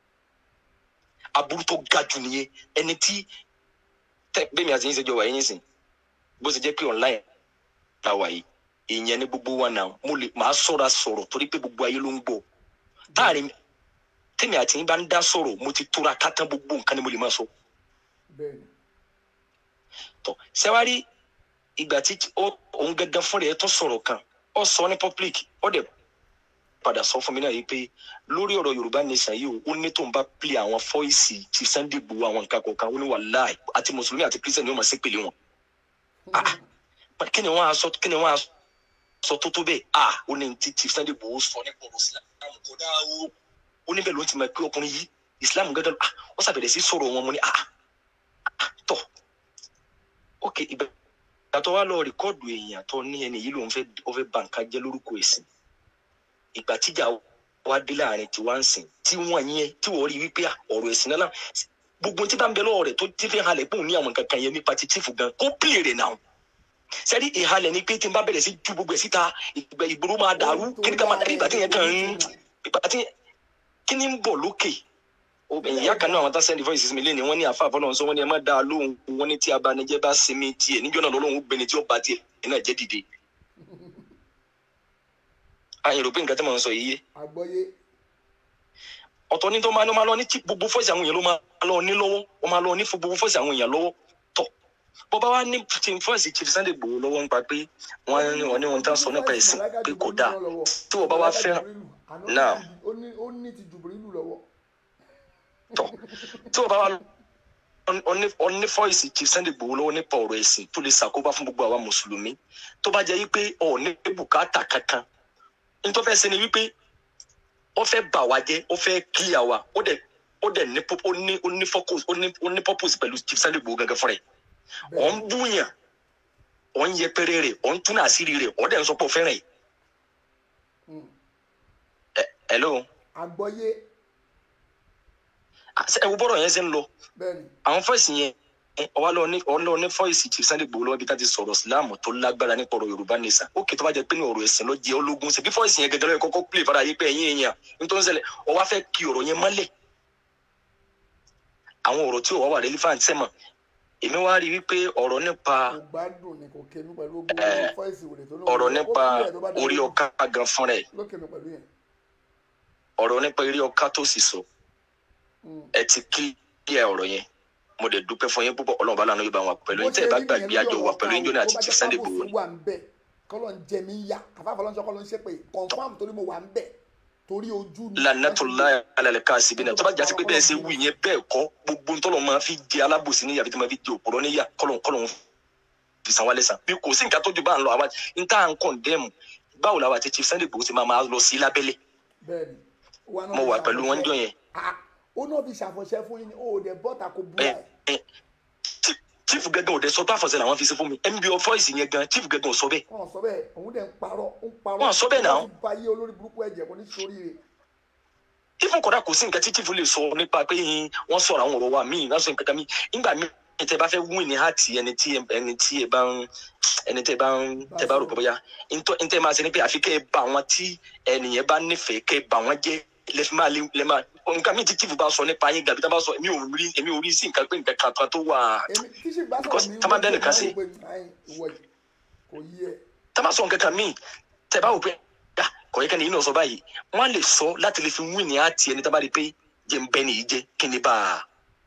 aburú tó ga jù nìyẹn ẹni tí tẹ bẹ́ẹ̀ mi àti yín ṣe jọ wà yín sìn bó ṣe jẹ́ pé online la wà yìí ìyẹn ní gbogbo wa náà mo lè máa sọ̀ra sọ̀rọ̀ torí pé gbogbo ayé ló ń gbọ́ táàrin tèmi àti yín bá ń dá sọ̀rọ̀ mo ti tóra kátán gbogbo nǹkan ni mo lè máa sọ bẹ́ẹ̀ni tọ sẹwárí ìgbà tí ó- òun gẹ́gẹ́ fún rẹ̀ tó sọ̀rọ̀ kan ó sọ ní public ó dẹ̀ padà sọ fún mi náà yìí pé lórí ọ̀rọ̀ yorùbá nation yìí o ó ní tóun bá play àwọn fọ́ìsì ti Sunday Igboho àwọn nǹkan kọ̀ọ̀kan ó ní wàláì àti mùsùlùmí àti kírísítẹ̀nì yóò máa ṣe pèlè wọn. Ah, ah, kí ni wọ́n á sọ kí ni wọ́n á sọ tó tó bẹ́ẹ̀ ah ó ní ti ti Sunday Igboho sọ nípa ọ̀rọ̀ Islam kò dáa o ó ní bẹ́ẹ̀ ló ti mọ̀ pé ọkùnrin yìí Islam gẹ́gẹ́ ah ó ṣàbẹ̀rẹ̀ sí sọ̀rọ̀ wọn mo ní ah ah, tọ̀ ok ìgbà tó wá lọ rìkọ́ọ̀dù èèyàn tó ní ẹni yìí lòun fẹ́ ó fẹ́ bà nǹkan jẹ́ lórúkọ ẹ̀sìn ìgbà tíjà wá dé láàrin tiwa ń sìn tí wọ́n yẹn tí wọ́n rí wípé à, ọ̀rọ̀ ẹ̀sìn náà gbogbo tí bá ń bẹ lọ́wọ́ rẹ̀ tó ti fi halẹ̀ pé òun ní àwọn nǹkan kan yẹn nípa ti tífù gan kó pìlè rẹ̀ náà sẹ́rí ìhalẹ̀ ni pé tí n bá bẹ̀rẹ̀ sí ju gbogbo ẹ̀ síta ìgbà ìgboro máa dàrú kí ni ká máa dàbí ìgbà tí yẹn kàn ń ìgbà tí kí ni ń bọ̀ lókè obìnrin ìyá kan náà àwọn tá send voices mi léni wọn ní àfa àfọlọ́run sọ wọn ní ẹ má dáa lóhùn wọn ní tí abanijẹ́ bá sinmi tiẹ̀ níjọ́ náà lọ́lọ́run gbẹni tí ó bá tiẹ̀ náà jẹ́ dìde. àyìn rò pé nǹkan tí mò ń sọ yìí yé àgbọ́yé ọ̀tọ̀ ní tó máa ní ó máa lọ ní tí gbogbo fọ́ọ̀sì àwọn èèyàn ló máa lọ ní lọ́wọ́ ó máa lọ ní fún gbogbo fọ́ọ̀sì àwọn èèyàn lọ́wọ́ tọ̀ bó bá wá ní team fọ́ọ̀sì chief sunday gbòòrò lọ́wọ́ nípa pé wọ́n ní wọ́n ní wọ́n tán sọ nípa ẹ̀sìn pé kò dáa tí wọ́n bá wá fẹ́ràn náà ó ní ó ní ti jùbìrìlù lọ́wọ́. tí wọ́n bá wá ọní fọ́ìsì chief sunday gbòòrò lọ́wọ́ nípa ọ̀rọ̀ ẹ̀sìn tó lè ṣàkóbá fún gbogbo àwa mùsùlùmí tó bá jẹ́ wípé ọ̀ ní bùkátà kankan nítorí fẹ́ ṣe ni wípé ó fẹ́ bà wá jẹ́ ó fẹ́ kíyà wa ó dẹ̀ ó dẹ̀ ní ó ní ó ní focus ó ní ó ní purpose pẹ̀lú chief sunday gbòòrò gẹ́gẹ́ fúnra ẹ̀ ọ̀ ń búyàn ọ̀ ń yẹpẹrẹ rẹ̀ ọ̀ ń tún àṣírí rẹ̀ ọ̀ dẹ̀ ń sọ pé ó fẹ́ràn ẹ̀ ẹ̀ hello àgbọ́yé ẹ wo bọ́rọ̀ yẹn ṣe ń lọ bẹ́ẹ̀ni àwọn fọ́ìsì yẹn ọwọ́ lọ ní ọwọ́ lọ ní fọ́ìsì chief sunday gbòòrò lọ́wọ́ bí tá ti sọ̀rọ̀ síláàmù tó lágbára nípa ọ̀rọ̀ yorùbá nìsan ó kì í tó bá jẹ pé ní ọ̀rọ̀ ẹ̀sìn ló jẹ ológun ṣe bí fọ́ìsì yẹn gẹ́gẹ́ lọ́yẹ kọ́kọ́ pílè fara yé pé ẹ̀yìn èèyàn nítorí ṣẹlẹ̀ ọwọ́ fẹ́ kí ọ̀rọ̀ yẹn mọ́lẹ̀ àwọn ọ̀rọ̀ tí ọwọ́ wà relevant sẹ́mọ̀ èmi wá rí wípé ọ̀rọ̀ nípa kò gbádùn ni kò kémi pẹ̀lú gbogbo Eh, fọ́ìsì wèrè tó lóun ọ̀rọ̀ ó nípa kúlẹ̀ tó bá dé orí ọ̀ká gan fúnra ẹ̀ ló kémi pẹ̀lú yẹn. ọ̀rọ̀ nípa eré ọ̀ká tó sì sọ ẹ ti kílíà ọ̀rọ̀ yẹn mo dẹ̀ dúpẹ́ fún yín púpọ̀ ọlọ́run bá lànà yóò bá wọn pẹ̀lú yín tẹ́ ẹ bá gbàgbé àjọ wà pẹ̀lú yín jóná àti chief sunday gbòòrò ni. wà ń bẹ̀ kọ́lọ̀ ń jẹ mí yá àfáàfọ́ lọ́nṣọ́ kọ́ ló ń ṣe pé confam torí mo wà ń bẹ̀ torí ojú ni. lanatola alalẹ káàsì bí náà tó bá jásí pé bẹ́ẹ̀ ṣe wù yẹn bẹ́ẹ̀ kọ́ gbogbo ntọ́lọ́ máa fi jẹ alábòsí níyà bí tó máa fi jẹ òpùrọ́ níyà kọ́lọ̀ kọ́lọ̀ fi san wálé san bí kò sí nǹkan tó ju bá ń lọ àwa n tá à ń kọ̀ndẹ́mù báwo làwọn àti chief sunday gbòòrò ti máa máa lọ sí lábẹ́lẹ̀ bẹ́ẹ̀ni wa náà mo fi wà pẹ̀lú wọn ṣàfọ̀ṣẹ́. jọ yẹn Ah, ó náà fi ṣàfọ̀ṣẹ́ fún yín ní o ò dẹ̀ bọ́ta kò bú ẹ ẹ̀ ẹ Chief- chief gẹ́gẹ́ ò dẹ sọ pé àfọ̀sẹ́ làwọn fi ṣe fún mi mbo voice yẹn gan chief gẹ́gẹ́ ò sọ bẹ́ẹ̀ wọ́n sọ bẹ́ẹ̀ òun dẹ̀ ń parọ́ ń parọ́ Wọ́n sọ bẹ́ẹ̀ náà. wọ́n ti ba iye olórí burúkú ẹ̀jẹ̀ kò ní sórí rẹ̀ even kódà kò sí nǹkan tí chief lè sọ nípa pé hin, wọ́n sọ̀rọ̀ àwọn ọ̀rọ̀ wa míì wọ́n sọ nǹkan kan míì nígbà míì tẹ bá fẹ́ win ní hàtì ẹni tí ẹni tí ẹ bá ń ẹni tẹ bá ń tẹ bá rò pé bóyá ntọ́ ntẹ́ máa ṣe ni pé àfi kẹ́ ẹ bá àwọn tí ẹnìyẹn bá nífẹ̀ẹ́ kẹ́ ẹ bá wọn jẹ́ lẹ́fí máa lé lẹ́ máa nǹkan míì tí chief bá sọ nípa yín gàbí tá bá sọ èmi ò rí èmi ò rí sí nǹkan pé nǹkan kan tó wà èmi tí sì bá Because sọ̀rọ̀ mi tá bá dẹ́nìkan sí. wọ́n wò pé ayin, ìwọ yìí kò yí ẹ tá bá sọ nǹkan kan míì tẹ bá wò pé ah kò yẹ kẹ́ni yìí náà sọ báyìí wọ́n á lè sọ láti lè fi win ní hàtì ẹni tá bá rí pé jẹ́ ń bẹ́ nìyí jẹ́ kí ni bá a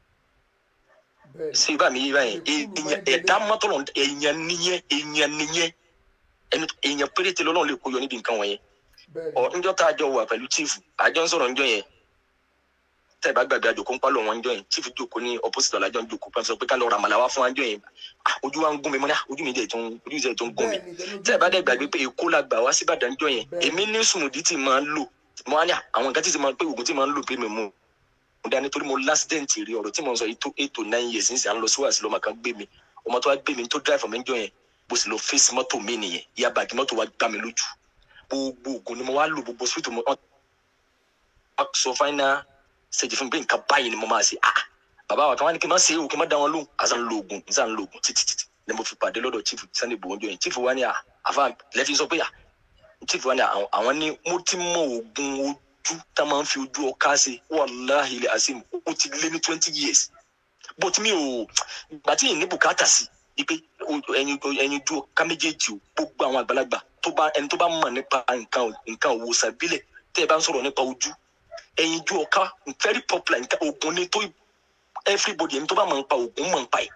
bẹ́ẹ̀ ṣe bá mi yí báyìí èèyàn ẹ̀dá mọ́tọ́lọ̀ èèyàn nìyẹn èèyàn nìyẹn ẹni èèyàn péréte lọ́lọ́run lè kó yọ níbi nǹkan wọ̀nyẹn bẹ́ẹ̀ ọ njọ́ tá a jọ wà pẹ̀lú chief àjọ ń sọ̀rọ̀ njọ́ yẹn tẹ́ ẹ bá gbàgbé àjòkó ń pálọ̀ wọn njọ́ yẹn chief jókòó ní opposite ọ̀làjọ́ ń jókòó pẹ́ sọ pé ká lọ ra màlà wá fún wa njọ́ yẹn Ah, ojú wa ń gún mi mọ́ ní ah, ojú mi dẹ̀ tó ń ojú mi dẹ̀ tó ń gún mi tẹ́ ẹ bá dẹ̀ gbàgbé pé èkó la gbà wá sí Ìbàdàn njọ́ yẹn èmi ní sùmùdí tí máa ń lò mo á ní à, àwọn nǹkan tí ti máa pé oògùn tí máa ń lò pé mi mú mo dání torí mo lásìdẹ̀ǹtì rí ọ̀rọ̀ tí mo ń sọ yìí tó eight to nine years nísìnyí à ń lọ sí wàásù lọ́mọ kan gbé mi ọmọ tó wá gbé mi tó drive mi njọ́ yẹn bó sì lọ fèsì mọ́tò mi nìyẹn ìyá bàgì mọ́tò wa gbá mi lójú gbogbo oògùn ni mo wá lò gbogbo sweet mo wọ́n sọ final stage fún mi pé nǹkan báyìí ni mo máa ṣe ah bàbá wa kan wá ní kí n má ṣe é o kí n má dá wọn lóhùn àṣà ń lo oògùn àṣà ń lo oògùn títí títí ni mo fi pàdé lọ́dọ̀ chief sunday gbòǹjọ yẹn chief wa ni à àfa lẹ́fí sọ pé à chief wa ni à, àwọn- àwọn ní mo ti mọ oògùn ojú tá a máa ń fi ojú ọká ṣe wàláhì ilẹ̀ asim ó ti lé ní twenty years but mi ò gbà tí yìí ní bùkátà sí i pé o- ẹyin ẹyin ojú ọká méjèèjì o gbogbo àwọn àgbàlagbà tó bá ẹni tó bá mọ̀ nípa nǹkan nǹkan òwòsàn ìbílẹ̀ tẹ́ ẹ bá ń sọ̀rọ̀ nípa ojú ẹyin ojú ọká very popular nǹkan oògùn ni tó everybody ẹni tó bá mọ̀ nípa oògùn mọ̀ nípa ẹ̀.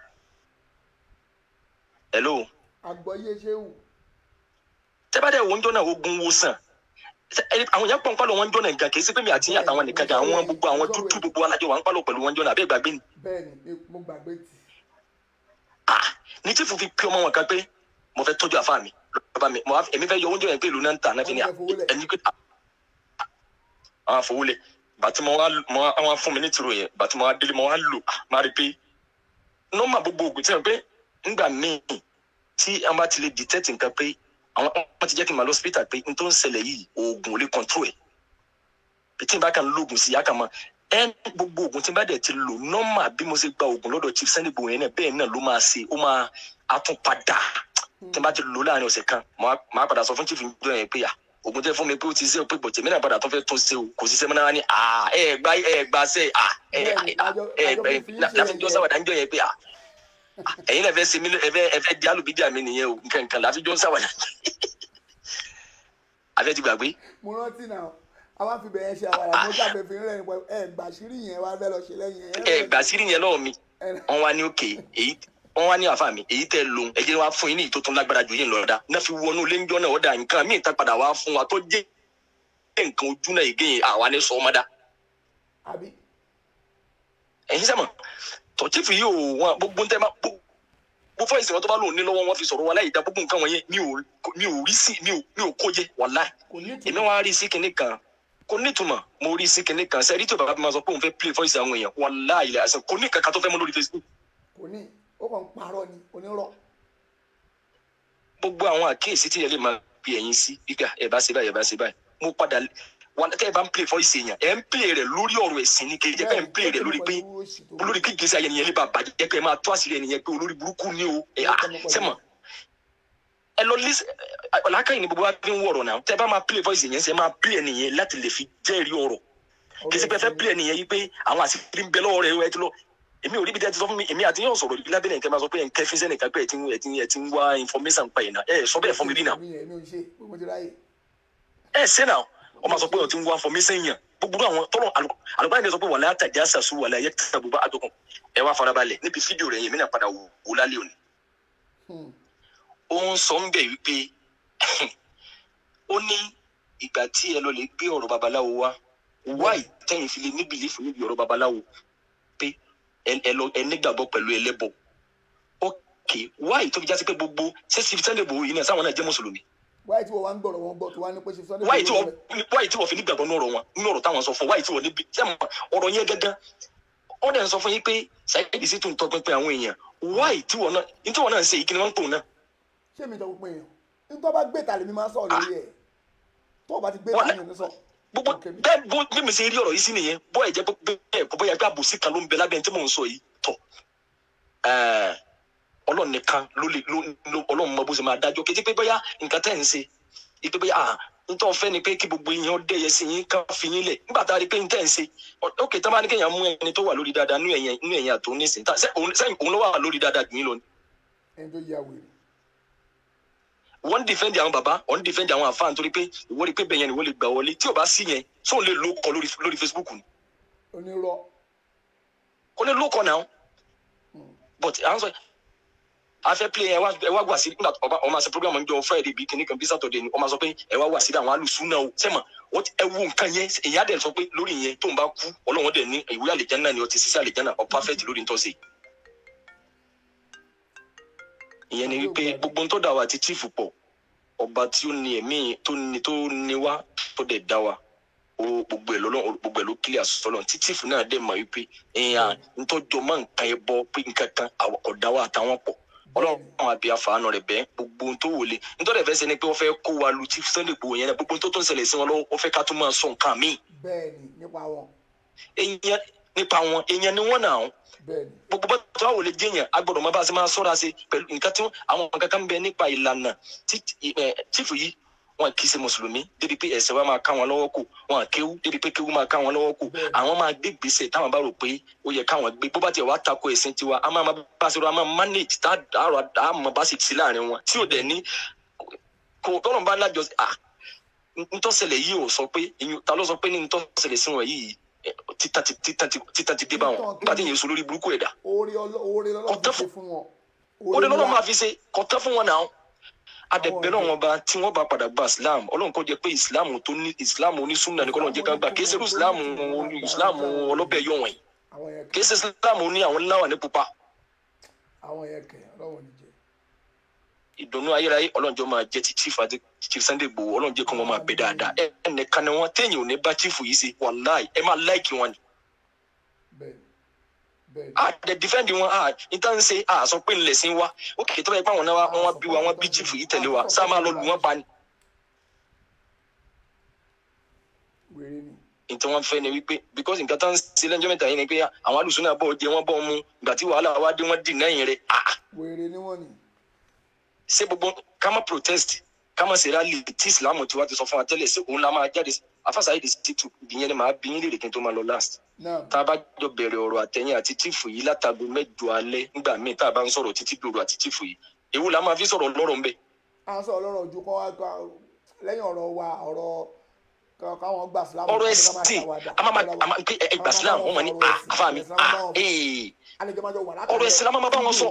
hello àgbọ̀yé ṣéwù tẹ́bàdẹ̀ wo ń jọ́ náà ogun wo sàn Ṣé- ẹni- àwọn yẹn pọ̀ ń pálọ̀ wọn ń jọ́ náà gan kì í sí pé mi àti yín àtàwọn nìkan gan àwọn gbogbo àwọn dúdú gbogbo alájọ wà ń pálọ̀ pẹ̀lú wọn jọ́ náà àbẹ́ ìgbàgbé ni bẹ́ẹ̀ ni mo gbàgbé tì ní tí fòfin pé ọmọ wọn kan pé mo fẹ́ tọ́jú àfa mi lọ́ba mi mo wá- èmi fẹ́ yọ oúnjẹ yẹn pé ìlú náà ń tà náà fi ní à ẹni pé à- àwọn àfọwọ́lẹ̀ bàtí mo wá mo wá àwọn fún mi ní tìrò yẹn bàtí mo wá délé mo wá lò à, máa rí i pé nọ́mbà gbogbo ògùn tí wọ́n pé ńgbà míì tí wọ́n bá ti lè detect nǹkan pé àwọn wọ́n ti jẹ́ kí n máa lọ hospital pé n tó ń ṣẹlẹ̀ yìí oògùn ò lè control ẹ̀ bí tí n bá kàn lóògùn sí i á kàn mọ́ ẹ gbogbo oògùn tí n bá dẹ̀ ti lò nọ́mbà bí mo ṣe gba oògùn lọ́dọ̀ chief sunday gbòòrò yẹn náà bẹ́ẹ̀ náà ló máa ṣe ó máa àtúnpadà tí n bá ti lò láàrin ọ̀sẹ̀ kan màá màá padà sọ fún chief njọ yẹn pé à oògùn tẹ fún mi pé ó ti ṣe o pé bọ̀tẹ̀ mi náà padà tó fẹ́ tún ṣe o kò sí sẹ́mi náà ní à ẹ gba ẹ gba ṣe à ẹ ẹ ẹ láfi jọ sáwàdà njọ yẹn pé à ẹ̀yin náà fẹ́ ṣe mí ẹ fẹ́ ẹ fẹ́ di alùbídíà mi nìyẹn o nǹkan nǹkan láfi jọ sáwàdà àfẹ́ ti gbàgbé mo rántí náà a máa fi bẹ̀yẹn ṣe àwàrà mo jáde fi rẹ̀ nípa ẹ̀ gbà sírí yẹn wá fẹ́ lọ ṣe lẹ́yìn ẹ̀. ẹ gbà sírí yẹn lọ́wọ́ mi wọ́n wá ní òkè èyí wọ́n wá ní àfa mi èyí tẹ́ lóhun ẹ jẹ́ wá fún yín ní ìtò tó ń lágbára jù yín lọ dá náà fi wọnú léńjọ́ náà ọ̀dà nǹkan míì tá padà wá fún wa tó jẹ́ nǹkan ojú náà ìgé yẹn àwa ní sọ ọmọdá àbí ẹ̀yin sẹ́mọ̀ tọ́tífù yìí ò wọn gbogbo ń tẹ́ máa gbogbo fọ́ ìsìn wọn tó bá lòun ní lọ́wọ́ wọn fi sọ̀rọ̀ wọn láì dá gbogbo nǹkan wọ̀nyẹn mi ò mi ò rí sí mi ò mi ò kó jẹ wàláì kò ní èmi wá rí sí kinní kan kò nítumọ̀ mo rí sí kinní kan sẹ́rí tí bàbá mi máa sọ pé òun fẹ́ play voice àwọn èèyàn wàláì ilẹ̀ àṣẹ kò ní kankan tó fẹ́ mọ́ lórí facebook kò ní ó kàn ń parọ́ ni onírọ́ gbogbo àwọn àkíyèsí tí yẹn lè máa fi ẹ̀yìn sí gbígbà ẹ̀ bá ṣe báyìí ẹ̀ bá ṣe báyìí mo padà wà tẹ́ ẹ bá ń play voice èèyàn ẹ̀ ń play rẹ̀ lórí ọ̀rọ̀ ẹ̀sìn ni kejì ẹ̀ ń play rẹ̀ lórí pé olórí kí gbèsè ayẹyẹ yẹn lè bá bàjẹ́ pé ẹ máa tó àṣírí ẹnìyẹn pé olórí burúkú ni o ẹ̀ à sẹ́mọ̀ ẹ lọ lís ọ̀làkàyìn ni gbogbo wa fi ń wọ̀rọ̀ náà tẹ́ ẹ bá máa play voice èèyàn ṣe máa play ẹnìyẹn láti lè fi jẹ́rìí ọ̀rọ̀ kì í ṣe pé ẹ fẹ́ play ẹnìyẹn yìí pé àwọn àṣírí ń bẹ lọ́wọ́ rẹ̀ ẹ ti lọ èmi ò rí bí dẹ́ ti sọ fún mi èmi àti yóò sọ̀rọ̀ ìbílẹ̀ abẹ́lẹ̀ nǹkan máa sọ pé ẹ̀ ń kẹ́fín sẹ́nì kan pé ẹ̀ ti ń ẹ̀ ti ń ẹ̀ ti ń wá information pa ìná ẹ̀ sọ bẹ́ẹ̀ fún mi rí náà mi yẹn mi ò ṣe pé mo ti ráyè ẹ̀ ṣe náà wọ́n máa sọ pé ẹ̀ ti ń wá information yàn gbogbo àwọn tọ́lọ̀ àlùkò àyẹ̀dẹ̀ sọ pé wàlẹ́ àtàjà sàṣù wàlẹ́ ayé tẹ̀sán gbogbo àdókùn ẹ wá farabalẹ̀ níbi fídíò rẹ̀ yẹn mi náà padà wò ó lálẹ́ òní. ó ń sọ ń bẹ̀ wípé ó ní ìgbà tí ẹ lọ lè gbé ọ̀rọ̀ babaláwo wá wáì tẹ́yìn fi lè ní bìlífù níbi ọ̀rọ̀ babaláwo pé ẹ ẹ lọ ẹ nígbàgbọ́ pẹ̀lú ẹlẹ́bọ ok wáì tó fi já sí pé gbogbo ṣé Chief Sunday Igboho yìí náà sáwọn náà jẹ́ mùsùlùmí wáyé tí wọ́n wá ń gbọ̀rọ̀ wọn gbọ́ tó wá ní pé ṣe sọ́dọ̀ wáyé tí wọ́n wáyé tí wọ́n fi nígbàgbọ́ ní ọ̀rọ̀ wọn ní ọ̀rọ̀ táwọn sọ fún wáyé tí wọ́n níbi tí àwọn ọ̀rọ̀ yẹn gángan ó dẹ̀ ń sọ fún yín pé Saheed sì tún tọpinpin àwọn èèyàn wáyé tí wọ́n náà ní tí wọ́n náà ń ṣe ìkíni wọn ń pò náà ṣé mi tọ́ pé èèyàn ní tó bá gbé tàlẹ́ mi máa ń sọ̀rọ̀ lórí ẹ̀ tó o bá ti gbé Wọ́n- tàlẹ́ mi sọ gbogbo bẹ́ẹ̀ bó bí mi ṣe rí ọ̀rọ̀ yìí sí nìyẹn bó ẹ̀ jẹ́ bẹ́ẹ̀ kó bóyá pé àbòsí kan ló ń bẹ lábẹ́ ẹni tí mò ń sọ yìí tọ̀ ẹ̀ẹ́ ọlọ́run nìkan ló lè ló ló ọlọ́run mọ bó ṣe máa dájọ́ kété pé bóyá nǹkan tẹ̀ ń ṣe ìpè bóyá à nítorí ọ̀fẹ́ ni pé kí gbogbo èèyàn dẹ́yẹ sí yín ká fi yín lẹ̀ nígbà tá a rí pé n tẹ̀ ń ṣe ókè tá a bá ní kéèyàn mú ẹni tó wà lórí dáadáa nú ẹ̀yìn nú ẹ̀yìn àtò nísìnyí tá sẹ́yìn òun ló wà lórí dáadáa jù yín lọ ni ẹni tó yà wèrè wọ́n ń defend àwọn bàbá wọ́n ń defend àwọn àfáà nítorí pé ìwọ́n rí pé bẹ́ẹ̀ yẹn ni wọ́n lè gbà wọlé tí ò bá sí yẹn sóun lè lóko lórí lórí Facebook ni onírọ́ kò ní lóko náà but à ń sọ a fẹ́ play ẹ wá ẹ wá wà sí nígbà tó ọba ọmọ àṣẹ program ń jọ Friday bíi kìnnìkan bíi Saturday ni ọmọ sọ pé ẹ wá wà sí àwọn alùsùn náà o sẹ́mọ̀ wọ́n ti ẹ wo nǹkan yẹn èyí á dẹ̀ sọ pé lórí yẹn tóun bá kú ọlọ́wọ́n dẹ̀ ní ìwé àlejànà ni ọtí sísẹ́ àlejànà ọ perfect lórí ntọ́sí. ìyẹn ni wípé gbogbo ń tó dà wá àti chief pọ̀ ọba tí ó ní ẹ̀mí tó ní tó ní wá tó dẹ̀ dá wa o gbogbo ẹ̀ lọ́lọ́ gbogbo ẹ̀ ló kílẹ̀ àsọ̀lọ́ tí chief náà dẹ̀ mọ̀ wípé ẹ̀yà ntọ́jọ́ máa ń kan ẹ bọ́ pé nǹkan kan àwọ̀kọ̀dá wa àtàwọn pọ̀ ọlọ́run àbí àfààní rẹ̀ bẹ́ẹ̀ gbogbo ohun tó wọlé nítorí ẹ̀fẹ́ sẹ́ni pé wọ́n fẹ́ kó wa lu Chief Sunday Igboho yẹn náà gbogbo ohun tó tó ń ṣẹlẹ̀ sí wọn lọ́wọ́ wọ́n fẹ́ ká tún máa sọ nǹkan míì bẹ́ẹ̀ ni nípa wọn èèyàn nípa wọn èèyàn ni wọ́n náà bẹ́ẹ̀ ni gbogbo bá tó àwọn olè jẹyàn agbọ́dọ̀ máa bá a ṣe máa ṣọ́ra ṣe pẹ̀lú nǹkan tí wọ́n- àwọn nǹkan kan bẹ nípa ìlànà tí ẹ, chief yìí wọn kì í ṣe mùsùlùmí débi pé ẹ̀sìn wa máa ká wọn lọ́wọ́ kù wọn kéwú débi pé kéwú máa ká wọn lọ́wọ́ kù àwọn máa gbé gbèsè táwọn bá rò pé ó yẹ káwọn gbé bó bá tiẹ̀ wá tako ẹ̀sìn tiwa a máa bá a ṣe rọ a máa manage tá a rọ a máa bá ṣe sí láàrin wọn tí ò dẹ̀ ní kò tọ́lọ̀ bá lájọ ah ntọ́sẹ̀lẹ̀ yìí ò sọ pé ìyún ta ló sọ pé ní ntọ́sẹ̀lẹ̀ sí wọn yìí eh, títà ti títà ti títà ti dé bá wọn nígbà tí yẹn sọ lórí burúkú ẹ̀dá oore ọlọ́- oore lọ́lọ́ fi ṣe fún wọn ó lè lọ́nà máa fi ṣe kọ́tọ́ fún wọn náà adẹ̀bẹ̀ náà wọn bá tí wọ́n bá padà gba islam ọlọ́run kò jẹ́ pé islam tó ní islam onísúnà ní kọ́lọ́n jẹ́ ká gbà kí ẹsẹ̀ islam oní- islam ọlọ́bẹ̀ yọ̀ wọ̀nyí àwọn yẹn kí ẹsẹ̀ islam ní àwọn ńláwà ní pupa àwọn yẹn kẹ ọlọ́wọ́ ní jẹ ìdùnnú ayérayé ọlọ́njọ́ máa jẹ́ ti chief àti chief Sunday Igboho ọlọ́njẹ́ kan wọn máa bẹ dáadáa ẹ ẹnìkan ni wọn téèyàn ò ní bá chief yìí ṣe wàláì ẹ máa láìkì wọn ni a dẹ defend wọn a níta ń ṣe a sọ pé ńlẹ̀ sí wa ó kìí tọ́lá ipá wọn náà wá wọn bí wa wọn bí chief yìí tẹ̀lé wa sáà máa lọ lù wọ́n pa ni. wèrè ni nǹkan wọn fẹ́ ni wípé because nǹkan tá ń ṣe lẹ́jọ́ mẹ́ta yìí ni pé àwọn alùsùn náà bọ̀ jẹ wọ́n bọ̀ mu ìgbà tí wàhálà wá dé wọ́n dì náà yẹn rẹ̀ ah wèrè ni wọ́n ni ṣé gbogbo ká má protest ká má ṣe rally tí ìsìlámù tiwa ti sọ fún wa tẹ́lẹ̀ ṣé òun la máa jáde afásàyè di títù ìyẹn ni màá bí yín lèrè kí n tó máa lọ last náà tá a bá jọ bẹ̀rẹ̀ ọ̀rọ̀ àtẹ̀yìn àti tíìfù yìí látago mẹ́jọ alẹ́ nígbà míì tá a bá ń sọ̀rọ̀ títí dòrò àti tíìfù yìí èwo la máa fi sọ̀rọ̀ lọ́rọ̀ ńbẹ à ń sọ ọlọ́rọ̀ ojú kan wá ká lẹ́yìn ọ̀rọ̀ wa ọ̀rọ̀ ká- káwọn gbà sílámù ọ̀rọ̀ ká máa ẹ̀sìn ṣàwàdà. a máa ma- a máa pé ẹ gbà sílám wọn máa ní a àfa mi a ee àlejò máa jọ wà ọ̀rọ̀ ẹ̀sìn la máa ma bá wọn sọ.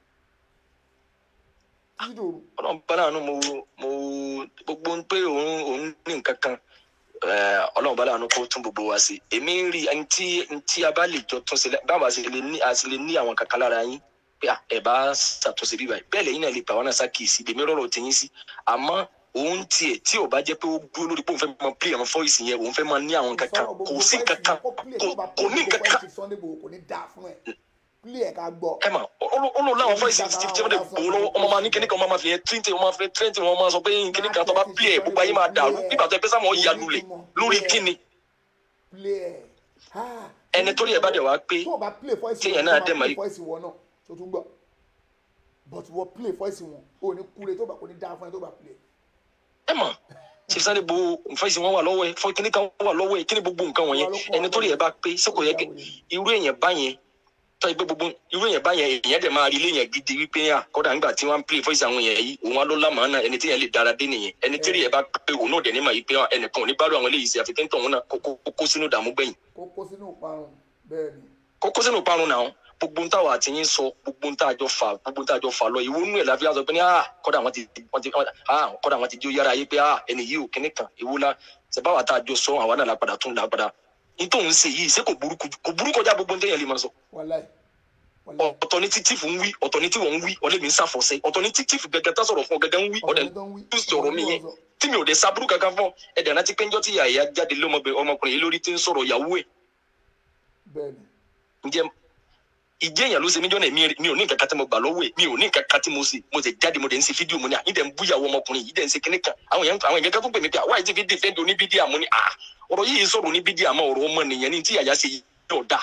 títí dòru. ọlọ́run bá láàánú mo mo gbogbo ń pé òun òun ní nǹkan kan eh, ọlọ́run bá láàánú kó tún gbogbo wa sí èmi ń rí ẹni tí ẹni tí a bá lè jọ tún sílẹ̀ báwa sì lè ní a sì lè ní àwọn kankan lára yín pé à, ẹ bá ṣàtúnṣe bíbá yìí bẹ́ẹ̀ lẹ́yìn náà lè pa àwọn náà ṣàkíyèsí èmi rọrọ̀ tẹ̀yìn sí àmọ́ òun tiẹ̀ tí ò bá jẹ́ pé ó dúró lórí pé òun fẹ́ máa pè àwọn fọ́ìsì yẹn òun fẹ́ máa ní àwọn kankan kò sí kankan kò kò ní kankan sunday bò kò ní dáa fún ẹ pílì ẹ̀ ká gbọ́. ẹ mà ó lò láwọn fọ́ìsì tí tí wọ́n lè gbòó lọ́wọ́ ọmọ máa ní kíní kan ọmọ máa fi yẹn tíntì ọmọ máa fi tíntì wọn máa sọ pé kíní kan tó bá pè é gbogbo ayé máa dàrú nígbà tó ẹ pẹ́ sáwọn ìyá lulẹ̀ lórí kíni pílì ẹ̀ ha ẹni tó rí ẹ bá dẹ̀ wá pé tó o bá play voice téèyàn wọn náà tó dẹ̀ o mọ̀ bá yìí- play voice wọn náà tó tún gbọ́ but wọ́n play voice wọn o ní kúre tó bá kò ní dáa fún ẹ tó bá play. ẹ mọ̀ ṣe sáré bo fọ́ìsì wọn wà lọ́wọ́ ẹ fọ́ kíní kan wà lọ́wọ́ ẹ kíní gbogbo nǹkan wọ̀nyẹn ẹni tó rí ẹ bá pé sẹ́kọ̀ yẹ kẹ́ irú èèyàn báyẹn tọ́ ẹgbẹ́ gbogbo irú èèyàn báyẹn èèyàn dẹ̀ máa rí ilé yẹn gidi wípé à kọ́dà nígbà tí wọ́n ń play fọ́ìsì àwọn èèyàn yìí òun á ló lámàá náà ẹni tí yẹn lè dára dé nìyẹn ẹni tí rí ẹ bá pé òun náà dẹ̀ ní mà yìí pé à, ẹnìkan ò ní bá rú àwọn eléyìí sí àfi kéńtọ̀ òun náà kó kó- kó sínú ìdààmú gbẹ̀yìn kó kó sínú ìparun bẹ́ẹ̀ ni. kókó sínú parun náà gbogbo ń táwa àti yín sọ gbogbo ń tájọ fà gbogbo ń tájọ fà lọ ìwọ nú ẹ láfi á sọ pé ní ah kọ́dà wọn ti wọn ti ah kọ́dà wọn ti jó yára yé pé ah ẹni yìí ò kíní kan ìwọ la ṣèbáwá tá a jọ sọ àwa náà lápadà tún lápadà nítorí ń ṣe yìí ṣé kò burú kò burú kọjá gbogbo ń tẹ̀yẹ̀ lè máa sọ wàláì ọ̀tọ̀ ní títí fún ń wí ọ̀tọ̀ ní tí wọ́n ń wí ọ̀lẹ́ mi ń ṣàfọ̀ṣẹ́ ọ̀tọ̀ ní títí fún gẹ́gẹ́ tá sọ̀rọ̀ fún ọ gẹ́gẹ́ ń wí ọ̀dẹ̀ ń sọ̀rọ̀ mi yẹn tí mi ò dé sábúrú kankan fún ọ ẹ̀dẹ̀ náà ti pé ńjọ́ tí ìyá ìyá jáde lọ́mọbìnrin ọmọkùnrin yìí lórí tí ń sọ̀rọ̀ ìyàwó ẹ̀ bẹ́ẹ̀ ni. ǹjẹ́ ìjẹ́ èèyàn ló ṣe mí jọ́nà mi mi ò ní nǹkan kan tí mo gbà lọ́wọ́ ẹ̀ mi ò ní nǹkan kan tí mo ṣe mo ṣe jáde mo dẹ̀ ń ṣe fídíò mo ní à ń dẹ̀ ń búyàwó ọmọkùnrin yìí dẹ̀ ń ṣe kíní kan àwọn èèyàn àwọn èèyàn kan tó pè mí pé àwa yìí ti fi dìfẹ́ǹdì oníbídíà mo ní à ọ̀rọ̀ yìí sọ̀rọ̀ oníbídíà mọ́ ọ̀rọ̀ ọmọ nìyẹn ní tí yàyà ṣe yọ̀ dà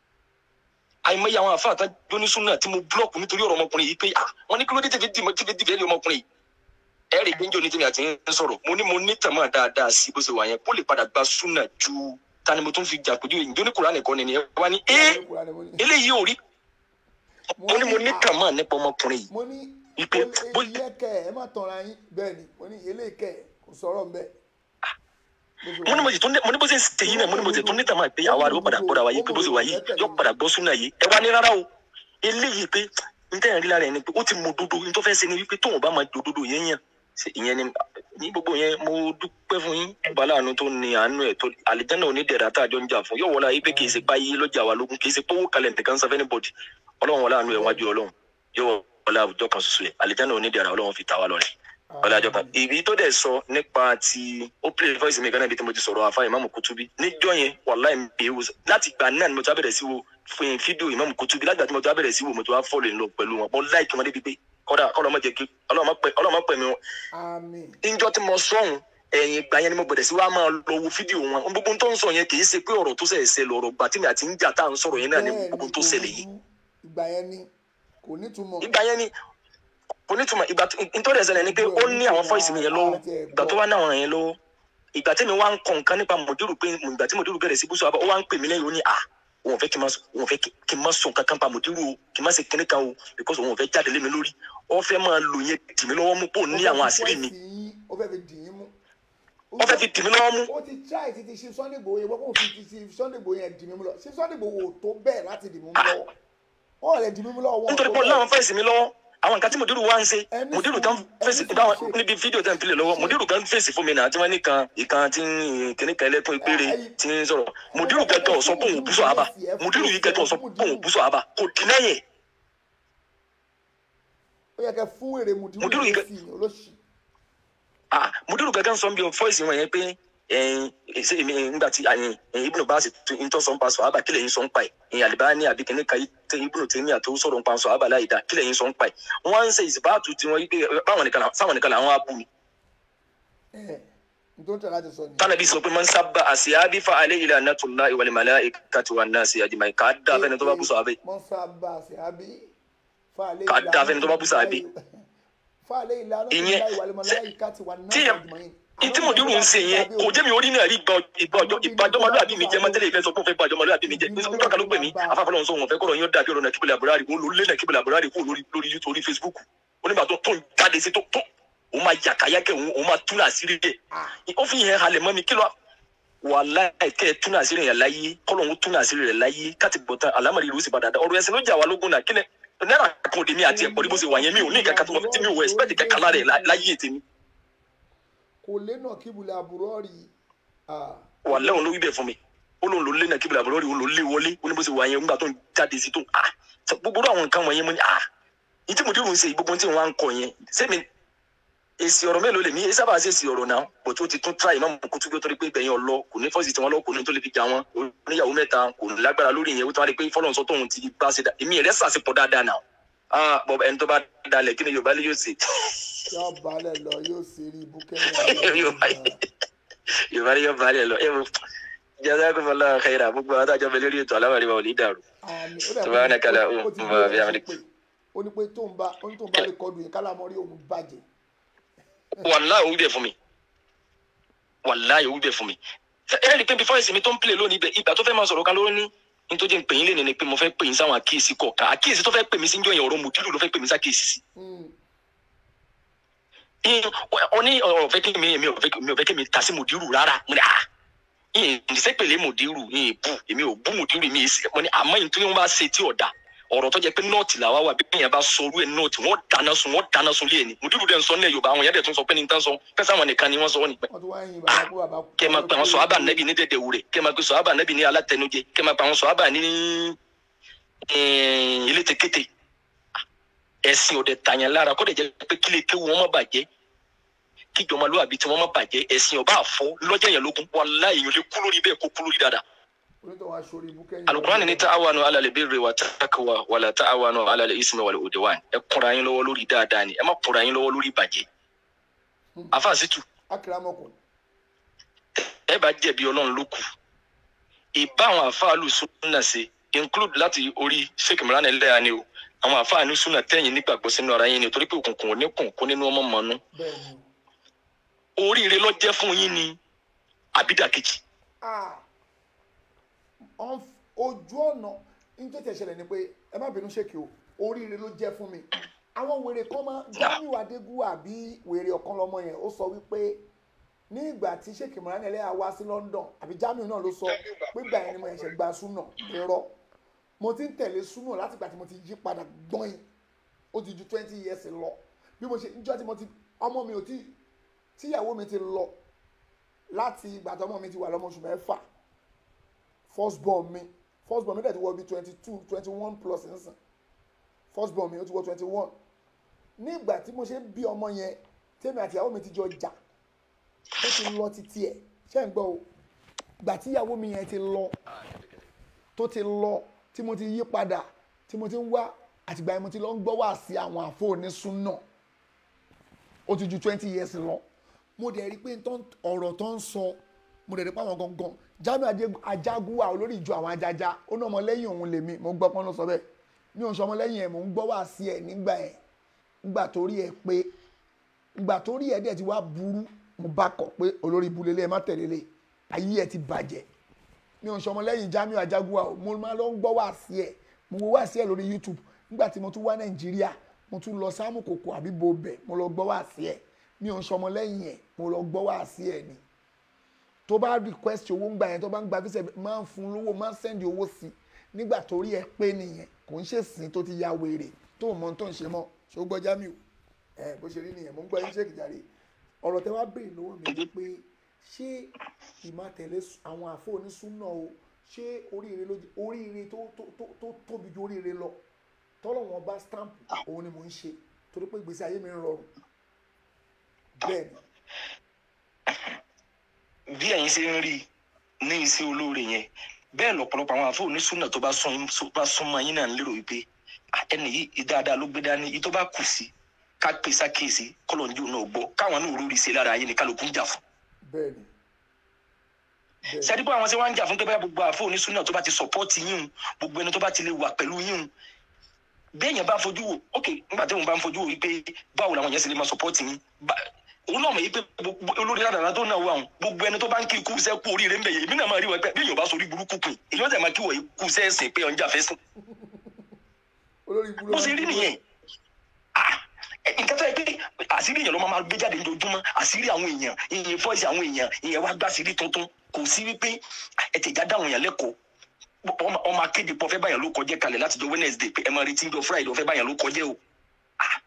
àìmọye àwọn àfa àtàjọ ní súnà tí mo búlọ̀kù nítorí ọ̀rọ̀ ọmọkùnrin yìí pé à wọ́n ní kí ló dé tẹ̀fẹ́ dìmọ̀ tẹ̀fẹ́ dìfẹ́ǹdì ọmọkùnrin yìí ẹ̀rì gbẹ́njọ́ ní tèmi àti ń sọ̀rọ̀ mo ní mo ní tàmá dáadáa sí bó ṣe wà yẹn kó lè padà gba súnà ju tani mo tún fi jà pẹ̀lú ìjọ ní kùránì kan nìyẹn wá ní ẹ́ eléyìí ò rí mo ní mo ní tàmá nípa ọmọkùnrin yìí mo ní wípé iye kẹ ẹ má tanra yín bẹ́ẹ̀ ni mo ní ilé kẹ kò sọ̀rọ̀ ń bẹ. mo ní mo sì tún ní mo ní bó ṣe ń ṣe yìí náà mo ní mo sì tún ní tàmá pé àwa rẹ̀ ó padà gbọ́dọ̀ wáyé pé bó ṣe wà yìí yóò padà gbọ́ súnà yìí ẹ wá ní rárá o eléyìí pé n tẹ́ ẹ̀ rí lára ẹ̀ ni pé ó ti mọ òdodo n tó fẹ́ ṣe ni wípé tóun bá máa di òdodo yẹn yàn ṣe ìyẹn ni ní gbogbo yẹn mo dúpẹ́ fún yín baláàánú tó ní àánú ẹ̀ tó àlìjáná onídẹ̀ẹ́dà tá a jọ ń jà fún yóò wọlé ayé pé kì í ṣe páyé lọ́jà wa lógún kì í ṣe pówó kalẹ̀ nìkan sọ fẹ́ni bọ̀dì ọlọ́run wọlé àánú ẹ̀ wájú ọlọ́run yóò wọlé àwùjọ kan ṣoṣo ẹ̀ àlìjáná onídẹ̀ẹ́dà ọlọ́run fi ta wá lọ́rẹ̀ wọlé àjọ kan ìbí tó dẹ̀ sọ nípa ti ó play voice mi kan náà ibi tí mo ti sọ̀rọ̀ àfa ìmáàmù kutubi níjọ́ yẹn wàláì mi bèè wò láti ìgbà náà ni mo ti wá bẹ̀rẹ̀ sí wo fún fídíò ìmáàmù kutubi láti ìgbà tí mo ti wá bẹ̀rẹ̀ sí wo mo ti wá fọ́ọ̀lù lọ pẹ̀lú wọn mo láìkí wọn débi pé kọ́dà ọlọ́mọ jẹ́ kí ọlọ́mọ pẹ̀ mí wọn àmín. níjọ́ tí mo sọ̀hún ẹ̀yìn ìgbà yẹn ni mo bẹ̀rẹ̀ sí wá máa lọ wo fídíò wọn ohun gbogbo tó ń sọ yẹn kì í ṣe pé ọ̀rọ̀ tó ṣẹ̀ ṣe lọ̀rọ̀ gbà tí mi àti ń jà tá à ń sọ̀rọ̀ yẹn náà ni gbogbo tó ṣẹlẹ̀ yìí ìgbà yẹn ni kò nítumọ̀. ìgbà yẹn ni kò nítumọ̀ ìgbà nítorí ẹ̀sẹ̀ ni pé ó ní àwọn fọ́ìsì mi yẹn lọ́wọ́ ìgbà tó wá ní àwọn yẹn lọ́wọ́ ìgbà tí mi wá ń kọ nǹkan nípa mòdúrù pé ìgbà tí mòdúrù bẹ̀rẹ̀ sí búṣọ àbá ó wá ń pè mí lẹ́yìn ó ní à òun fẹ́ kí n má òun fẹ́ kí n má sùn kankan pa mòdúrù o kí n má ṣe kíní kan o because òun fẹ́ jáde lé mi lórí ó fẹ́ máa lò yẹn dì mí lọ́wọ́ mú pò ní àwọn àṣírí mi ó fẹ́ fi dì í mú. ó fẹ́ fi dì mí lọ́wọ́ mú. ó ti try ti ti ṣe Sunday Igboho yẹn wọ́n kò fi ti ṣe Sunday Igboho yẹn dì mí mú lọ ṣe Sunday Igboho tó bẹ́ẹ̀ láti dì mí mú lọ́wọ́ wọ́n lè dì mí mú lọ́wọ́ wọn. nítorí pé láwọn fẹ́ẹ̀sì mi lọ́wọ́ àwọn nǹkan tí mòdúrù wá ń ṣe mòdúrù kan fèsì báwọn níbi fídíò tẹ̀ ń pilẹ̀ lọ́wọ́ mòdúrù kan fèsì fún mi náà tí wọ́n ní kan ìkan tí kìnní kan ẹlẹ́kùn ìpèrè tí ń sọ̀rọ̀ mòdúrù kẹtọ̀ sọ pé òun bú sọ àbá mòdúrù yìí kẹtọ̀ sọ pé òun bú sọ àbá kò dín lẹ́yìn. ó yẹ kẹ fún èrè mòdúrù yìí sí olóṣì. mòdúrù kankan sọ bí fọ́ìsì wọn yẹn pé ṣe èmi nígbà tí àyìn ibùdó bá sì tún tó sọ ń pa sọ àbá kílẹ̀ yín sọ ń pa ẹ̀ ìyìn àlìbáni àbí kìnní kan ibùdó tèmi àti sọ̀rọ̀ ń pa sọ àbá láì dá kílẹ̀ yín sọ ń pa ẹ̀ wọ́n ń ṣe ìsìbáàtú tí wọ́n yí pé báwọn nìkan sáwọn nìkan làwọn á bù mí. tánàbí sọ pé man sábà àṣìyábí fa alẹ́ ilẹ̀ anatollah ìwàlẹ̀ màlẹ́ ìkàtí wà náà sí àjìmá ká dá fẹ́ni tó bá bú sọ àbẹ́. man sábà àṣìyábí fa alẹ́ ká dá fẹ́ni tó bá bú sọ àbẹ́. fa alẹ́ ilẹ̀ anatollah ìwàlẹ̀ màlẹ́ ìkàtí wà náà sí àjìmá ntí mo dúró ń ṣe yẹn kò jẹ́ mi orí náà rí ìbàjọ́mọlúwàbí mi jẹ́ mọ́tẹ́lẹ̀ ìfẹ́ sọ pé ó fẹ́ bàjọ́mọlúwàbí mi jẹ́ nígbà kan ló pè mí afáfọlọ́n sọ wọn fẹ́ kọ́rọ̀ yín dàbí ọ̀rọ̀ náà kíbìlì àbúrárì òun ló lé náà kíbìlì àbúrárì kó lórí lórí youtube orí facebook onígbà tó tó ń jáde sí tó tó òun máa yàkàyàkẹ́ òun òun máa tún àṣírí rẹ̀ ó fi yẹn halẹ̀ mọ́ mi kí ló wàláì kẹ́ ẹ túnú àṣírí yẹn láyé kọ́lọ́hún túnú àṣírí rẹ̀ láyé káti gbọ́ tán àlámọ̀rí ló sì padà dá ọ̀rọ̀ ẹ̀sìn ló jà wá lógún náà kílẹ̀ náírà kan òde mi àti ẹ̀pọ̀ ní bó ṣe wà yẹn mi ò ní ìkàkà tó tí mi ò ẹ̀sìpẹ̀tì kẹ́kà lára ẹ̀ láyé tèmi kò lé náà kíbulẹ̀ àbúrò rí wàláì òun ló wí bẹ́ẹ̀ fún mi ó lóun ló lé náà kíbla àbúrò rí òun ló lé wọlé ó ní bó ṣe wà yẹn nígbà tó ń jáde sí tó ah gbogbo àwọn nǹkan wọ̀nyẹn mo ní ah ìtí mo dírun ṣe gbogbo tí wọn á ń kọ yẹn sẹ́mi èsì ọ̀rọ̀ mélòó lèmi èyí sábà ṣe èsì ọ̀rọ̀ náà bò tó ti tún tra ìmọ̀ mọ̀ kó tún bí ó tó rí pé gbẹ̀yìn ọlọ kò ní fọ́ọ̀sì tí wọ́n lọ kò ní tó lè fi jà wọn oníyàwó mẹ́ta kò ní lágbára lórí ìyẹn ó tún wá rí pé fọlọ́n sọ tóun ti bá ṣe dá èmi rẹ̀ sàṣepọ̀ dáadáa náà ah bọ̀ ẹni tó bá dalẹ̀ kí ni Yorùbá lè yóò ṣe yóò balẹ̀ lọ yóò ṣe rí ibú kẹ́yìn Yorùbá lè yóò balẹ̀ lọ ẹ wo jazakumullahu khaira gbogbo àwọn àtàjọ bẹ lórí ètò aláwárí wa ò ní dàrú subhanaka la umma bi hamdik ó ní pé tóun bá ó ní tóun bá lè kọdù yẹn kálámọ́ rí òun bàjẹ́ wàláì òwú bẹ̀ fún mi wàláì òwú bẹ̀ fún mi ẹ rí i pé before ìsinmi tó ń play lónìí ibẹ̀ ìgbà tó fẹ́ máa sọ̀rọ̀ kan ló ní nítorí ń pè yín lé ní pé mo fẹ́ pè yín sáwọn àkíyèsí kọ̀ọ̀kan àkíyèsí tó fẹ́ pè mí sí njọ́ yẹn ọ̀rọ̀ mùdílù ló fẹ́ pè mí sákíyèsí sí. ọ ní ọ̀rọ̀ fẹ́ kí mi èmi ò fẹ́ kí mi ta sí mùdílù rárá mo ní à yìnyín ìdísẹ́pẹ̀lẹ́ mùdílù yìnyín bù èmi ò bú mùdílù mi mo ní àmọ́ yìí tó ní wọ́n bá ṣe tí ọ̀dà ọ̀rọ̀ tó jẹ́ pé nọ́ọ̀tì làwa wà bí èèyàn bá sọ orú ẹ̀ nọ́ọ̀tì wọ́n dáná sun wọ́n dáná sun lé ẹ̀ ní mùdírù dẹ̀ ń sọ ní yorùbá àwọn èèyàn dẹ̀ tún sọ pé ní tán sọ fẹ́sẹ̀ àwọn nìkan ni wọ́n sọ wọ́n nípẹ́. kẹ́ ẹ máa pe àwọn sọ̀hábà nẹ́bì ní dẹ̀dẹ̀ wúrẹ̀ kẹ́ ẹ máa pe sọ̀hábà nẹ́bì ní alátẹnujẹ kẹ́ ẹ máa pe àwọn sọ̀hábà ní ilé tekete ẹ̀sìn ọ̀dẹ̀ tàyàn lára kó dẹ̀ jẹ́ pé kílé kéwu wọn má bàjẹ́ kíjọmọlúwàbí tí wọn má bàjẹ́ ẹ̀sìn ọba àfọ́ lọ́jọ́ yẹn lógún wàláhì èèyàn lè kú lórí bẹ́ẹ̀ kó kú lórí dáadáa alukurani ni ta'awanu ala le birri wa taqwa wala ta'awanu ala le ismi wal udwan ẹ kúnra yín lọ́wọ́ lórí dáadáa ni ẹ má kúnra yín lọ́wọ́ lórí ìbàjẹ́ afa situ ẹ bá jẹ̀bi Ọlọ́run ló kù ìbá àwọn àfáàlù súnà ṣe include láti orí sheikh imran ẹlẹ́yà ni o àwọn àfáàlù súnà tẹ̀yìn nígbàgbọ́ sínú ara yín ni torí pé òkùnkùn ò ní kùn kó nínú ọmọ mọ́nú oríire ló jẹ́ fún yín ni àbídàkejì ojú ọ̀nà nítorí tí ẹ ṣẹlẹ̀ ni pé ẹ má bínú ṣèkì o oríire ló jẹ́ fún mi àwọn wèrè kan máa Jamiu Adégún àbí wèrè ọ̀kan lọ́mọ yẹn ó sọ wípé ní ìgbà tí ṣèkì mọ̀rán ẹlẹ́yà wá sí London àbí Jamiu náà ló sọ pé gbà yẹn ni mo ẹ̀ṣẹ̀ gba súnà irọ́ mo ti ń tẹ̀lé súnà láti ìgbà tí mo ti yí padà gbọ́n yìí ó ti ju twenty years lọ bí mo ṣe níjọ́ tí mo ti ọmọ mi ò tí tíyàwó mi ti lọ láti ìgbà tí ọmọ mi ti wà lọ́mọ oṣù mẹ́fà first born mi first born mi dẹ̀ ti wọ bí twenty two twenty one plus nsìn first born mi ó ti wọ twenty one nígbà tí mo ṣe ń bí ọmọ yẹn tèmi àti ìyàwó mi ti jọ jà ó ti lọ títí ẹ̀ ṣé ń gbọ́ o gbà tí ìyàwó mi yẹn ti lọ tó ti lọ tí mo ti yí padà tí mo ti ń wá àtìgbà yẹn mo ti lọ ń gbọ́ wá sí àwọn àfọ̀nísùn náà ó ti ju twenty years lọ mo dẹ̀ rí pé ọ̀rọ̀ tó ń sọ mo dẹ̀ rí pé àwọn gangan Jamiu Ajagunwa olórí ìjọ àwọn ajaja ó ní ọmọlẹ́yìn òun lèmi mo gbọ́ pọ́n ló sọ bẹ́ẹ̀ mi ò ń sọ ọmọlẹ́yìn ẹ̀ mò ń gbọ́ wá sí ẹ̀ nígbà ẹ̀ nígbà tó rí ẹ̀ pé nígbà tó rí ẹ̀ dẹ̀ ti wá burú mo bá kọ̀ pé olórí ibu lélẹ̀ ẹ̀ má tẹ̀lé lé ayé ẹ̀ ti bàjẹ́ mi ò ń sọ ọmọlẹ́yìn Jamiu Ajagunwa o mo máa lọ ń gbọ́ wá sí ẹ̀ mo wo wá sí ẹ̀ lórí YouTube nígbà tí mo tún wá Nàìjíríà mo tún lọ sáàmù kòkò àbí bobẹ̀ mo lọ gbọ́ wá sí ẹ̀ mi ò ń sọ ọmọlẹ́yìn ẹ̀ mo lọ gbọ́ wá sí ẹ̀ ni tó bá request owó ń gbà yẹn tó bá ń gba visa máa ń fún lówó máa ń send owó sí nígbà tó rí ẹ pé nìyẹn kò ń ṣe sìn tó ti ya wèrè tó mọ tó ń ṣe mọ ṣó gbọ́ Jamiu ẹ bó ṣe rí nìyẹn mo ń gbọ́ yín ṣe kìjàre ọ̀rọ̀ tẹ wá béèrè lọ́wọ́ mi ni pé ṣé ìmọ̀tẹ̀lé àwọn àfọ onísúná o ṣé oríire ló oríire tó tó tóbi ju oríire lọ tọ́lọ̀ wọn bá stamp òun ni mò ń ṣe torí pé ìgbésí ayé mi ń rọrùn bẹ́ẹ̀ ni bí ẹ̀yin ṣe ń rí ní iṣẹ́ olóore yẹn bẹ́ẹ̀ lọ́pọ̀lọpọ̀ àwọn àfọ onísùnà tó bá súnmọ́ yín náà ń lérò wípé ẹnì yìí dáadáa ló gbé dání yìí tó bá kù sí ká pè sákèsí kọlọ̀njú náà gbọ́ káwọn náà rórí ṣe lára ayé ni kálukú ń jà fún. bẹ́ẹ̀ni. sẹ́díbọ̀ àwọn tí wọ́n ń jà fún pé gbogbo àfọ onísùnà tó bá ti sọ̀pọ́ọ̀tì yín gbogbo ẹni tó bá ti lè wà pẹ̀lú yín bẹ́ẹ̀yàn bá fojú wò ok nígbà tí òun bá ń fojú wò wípé báwo làwọn yẹn ṣe lè máa sọ̀pọ́ọ̀tì yín òun náà mọ̀ yí pé olórí ládàá tó náà wà wọn gbogbo ẹni tó bá ń kí ikú sẹ́ kú oríire ń bẹ̀ yẹ èmi náà máa rí wọn pé bí èèyàn bá sọ orí burúkú pin èèyàn tẹ̀ máa kí wọ̀ ikú sẹ́ ẹ̀sìn pé ọ̀njà fẹ́ sìn. bó ṣe rí nìyẹn nǹkan tó yẹ pé àṣírí èèyàn ló máa gbé jáde lójoojúmọ́ àṣírí àwọn èèyàn ìyẹn fọ́ọ̀sì àwọn èèyàn ìyẹn wá gbá àṣírí tuntun kò sí wípé ẹ tẹ̀já dáhùn yàn lẹ́kọ̀ọ́ ọmọ ọmọ akéde pọ̀ fẹ́ báyàn ló kọjẹ́ kalẹ̀ láti jọ wednesday pé ẹ máa retí jọ friday ọ̀fẹ́ báyàn ló kọjẹ́ o Ah.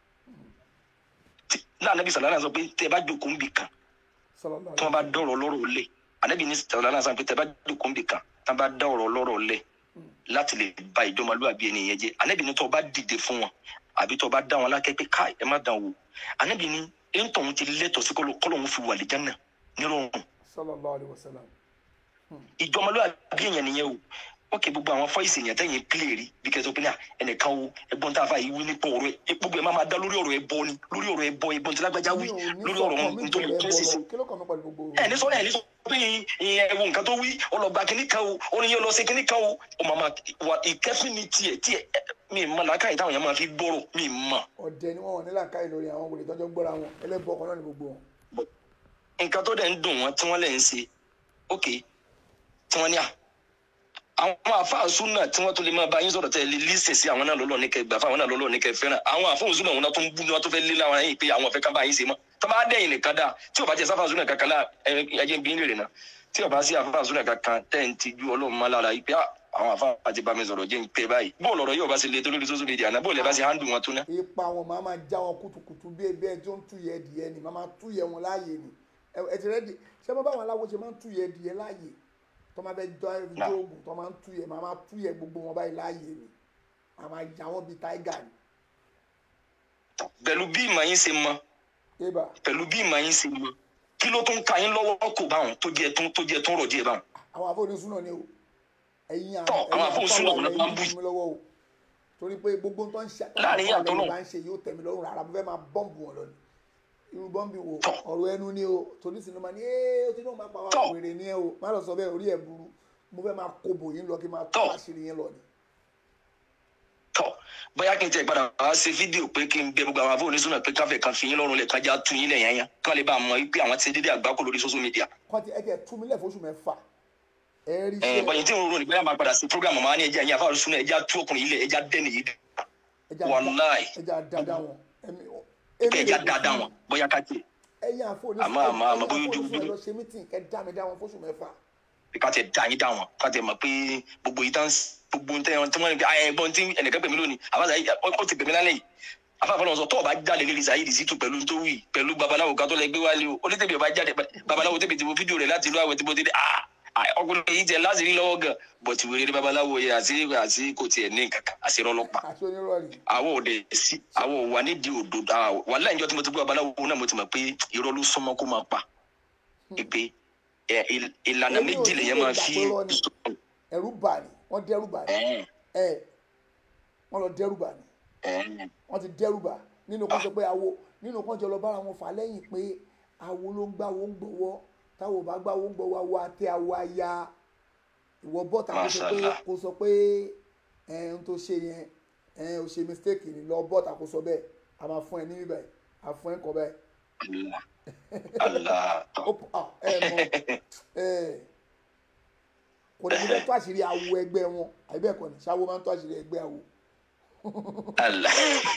Tí- láàánú bí sàlánà sọ pé tẹ bá jókòó ń bì kan sallallahu tí wọn bá dọ̀rọ̀ lọ́rọ̀ lẹ̀ ànábì ní sàlánà sọ pé tẹ bá jókòó ń bì kan tí wọn bá dọ̀rọ̀ lọ́rọ̀ lẹ̀ láti lè ba ìjọmọlúwàbí ẹni yẹn jẹ́ ànábì ní tó o bá dìde fún wọn àbí tó o bá dá wọn lákẹ́ pé káì ẹ má dàn wò ànábì ní ẹ̀ńtọ̀hún ti lẹ́tọ̀ọ́ sí kọ́lọ́ kọ́lọ́hún fi wà lìjánà nírọ̀rùn sallallahu alaihi wasallam ìjọmọlúwàbí èèyàn nìyẹn o wọn kì í gbogbo àwọn fọyìsì èèyàn tẹ̀yìn pílè rí bí kẹsàn-án pínlẹ̀ ẹnìkan o ẹ̀gbọ́n tá a fà yìí wí nípa ọ̀rọ̀ ẹ gbogbo ẹ má máa dá lórí ọ̀rọ̀ ẹ bọ ni lórí ọ̀rọ̀ ẹ bọ ẹ̀gbọ́n tí lágbájá wí lórí ọ̀rọ̀ wọn nítorí tó ṣe sí kí ló kàn mí pẹ̀lú gbogbo ẹ ní sọ́nà ẹ ní sọ pé ìyẹn ẹ̀wọ̀n nǹkan tó wí ọlọ́gba kìíní kan o orin yẹn lọ sí kìíní kan o ó máa máa wà ìkẹ́fín ní tiẹ̀ tiẹ̀ ẹ, mi mọ làákàyè táwọn yẹn máa fi gbọ́rọ̀ mi mọ ọ̀dẹ ni wọ́n wọ̀ nílà káyì lórí àwọn wòlé tọ́jọ́ ń gbọ́ra wọn ẹlẹ́bọ ọkàn náà ni gbogbo wọn. nǹkan tó dẹ̀ ń dùn wọ́n tí wọ́n lẹ̀ ń ṣe ok tí wọ́n ní à àwọn àfáàsù náà tí wọ́n tún lè máa bá yín sọ̀rọ̀ tẹ́ ẹ lè lísìn sí àwọn náà lọ́lọ́ ní kẹ́ gbà fáwọn náà lọ́lọ́ ní kẹ́ fẹ́ràn àwọn àfáàsù náà wọn náà tó ń bú wọn tó fẹ́ lé láwọn yìí pé àwọn ọ̀fẹ́ kan bá yín ṣe mọ́ tó bá dẹ̀yìn nìkan dáa tí ò bá jẹ́ sáfàsù náà kankan láà ẹ̀jẹ̀ ń bí nílẹ̀ náà tí ò bá sí àfáàsù náà kankan tẹ́ ń ti ju ọlọ́run má lára yìí pé ah, àwọn àfáà ti bá mi sọ̀rọ̀ jẹ́ ń pẹ́ báyìí bóòlù ọ̀rọ̀ yóò bá ṣe le tó lórí social media náà bóòlù ẹ bá ṣe handle wọn tó ná. ipa wọn máa máa já wọn kùtùkùtù bí ebi ẹ tó ń túyẹ ẹdìyẹ ni máa máa túyẹ wọn láàyè ni ẹ ẹ ti rẹ́dì ṣé mo bá wọn aláwo ṣe máa ń túyẹ ẹdìyẹ láàyè tó máa fẹ́ jọ ẹjọ́ oògùn tó máa ń túyẹ máa máa túyẹ gbogbo wọn báyìí láàyè ni máa máa já wọn bíi táígà ni. pẹ̀lú bí ìmọ̀ yín ṣe mọ ébà pẹ̀lú bí ìmọ̀ yín ṣe mọ kí ló tún ka yín lọ́wọ́ kò báwọn tó jẹ́ tó tó jẹ́ tó rọ̀ díẹ̀ báwọn. àwọn àfọwọ́nisún náà ni o ẹ̀yin Tọ́, àwọn àfọwọ́nisún náà wọn náà máa ń bú mi lọ́wọ́ o torí pé gbogbo tó ń ṣe Láàrin àwọn yàtọ̀ àfọwọ́nisún náà. bá ń ṣe yóò tẹ̀mí lọ́rùn rárá mo fẹ́ máa bọ́ǹbù wọn lọ ni irú bọ́ǹbì wo ọ̀rọ̀ ẹnu ni o torí sinimá ni ee o ti náà máa pa wá wèrè ni ẹ o má lọ sọ bẹ́ẹ̀ orí ẹ̀ burú mo fẹ́ máa kobo yín lọ kí n máa tó àṣírí yín lọ ni. bóyá kí n tẹ̀ padà wá ṣe fídíò pé kí n bẹ gbogbo àwọn àfọwọ́nisún náà pé káfẹ́ kan fi yín lọ́rùn lẹ̀ kájá tún yín lẹ̀ yẹn yẹn kí wọ́n lè bá a mọ̀ wípé àwọn ti dédé àgbákò lórí social media. kọ́ńtì ẹ jẹ́ tú mi lẹ̀ fóṣù mẹ́fà ẹ rí ẹ bọ̀yìn tí ń rò ní bóyá máa padà sí program máa ní ẹja ẹ̀yìn àfọwọ́nisún náà ẹja tú ọkùnrin ilẹ̀ ẹja dẹ́ni yìí dẹ́ wàláì ẹja dáadáa wọn ẹ̀mí pé ẹja dáadáa wọn bóyá ká tiẹ̀ ẹ̀yin àfọwọ́nisún Àmọ́- àmọ́- àmọ́ bóyá ojú- àfọwọ́nisún ẹ lọ ṣe mítìn kẹ́ dá mi dá wọn fóṣù mẹ́fà ká tẹ̀ dá yín dá wọn ká tẹ̀ mọ̀ pé gbogbo yìí tán gbogbo ń tẹ́ wọn tí wọ́n ní pé ayẹ ẹgbọ́n tí ẹnìkan pè mí lónìí àbáṣà yìí ó ti pè mí lálẹ́ yìí afáfọ́ náà sọ tó o bá jáde lérí Saheed Shittu pẹ̀lú tó wì pẹ̀lú babaláwo kan tó lẹ gbé wálé o onítẹ̀bí ọba jáde babaláwo tẹ̀bí tí mo fídíò rẹ̀ láti ìlú àwẹ̀ tí mo ti dé ah ah, ọkùnrin yìí tẹ láti rí lọ́wọ́ gan bọ̀tì wèrè ní babaláwo yẹ àti àti kò tiẹ̀ ní nǹkan kan àti rọlọ́pàá àti onírọ̀lì àwọn òde sí àwọn òwà nídìí òdo wà láì jọ tí mo ti gbé babaláwo náà mo ti mọ̀ pé irọ́ ló súnmọ́ kó máa pa pé ẹ, il- ìlànà Èmi ò méjì ní lèyàn lè máa gbà fi pé irọ́ ni. ẹ̀rù bà ní wọ́n dẹ́rù bà ní ẹ wọ́n lọ dẹ́rù bà ní wọ́n ti dẹ́rù bà nínú kan sọ pé awo nínú kan jọ lọ bára wọn fà lẹ́yìn pé awo ló ń gbá wo ń gbọ́wọ́ táwo ò bá gbá wo ń gbọ́wọ́ awo àti awo aya ìwọ bọ́ta kó sọ pé Mashallah. kó sọ pé ẹ ń tó ṣe yẹn ẹ ò ṣe mistake ni lọ bọ́ta kó sọ bẹ́ẹ̀ a máa fún ẹ ní bíbẹ̀ a fún ẹ kọ bẹ́ẹ̀ Allah ó ah, ẹ mọ ẹ kò ní bẹ́ẹ̀ tó àṣírí awo ẹgbẹ́ wọn àbí bẹ́ẹ̀ kọ́ ni ṣáwo máa ń tó àṣírí ẹgbẹ́ awo. Allah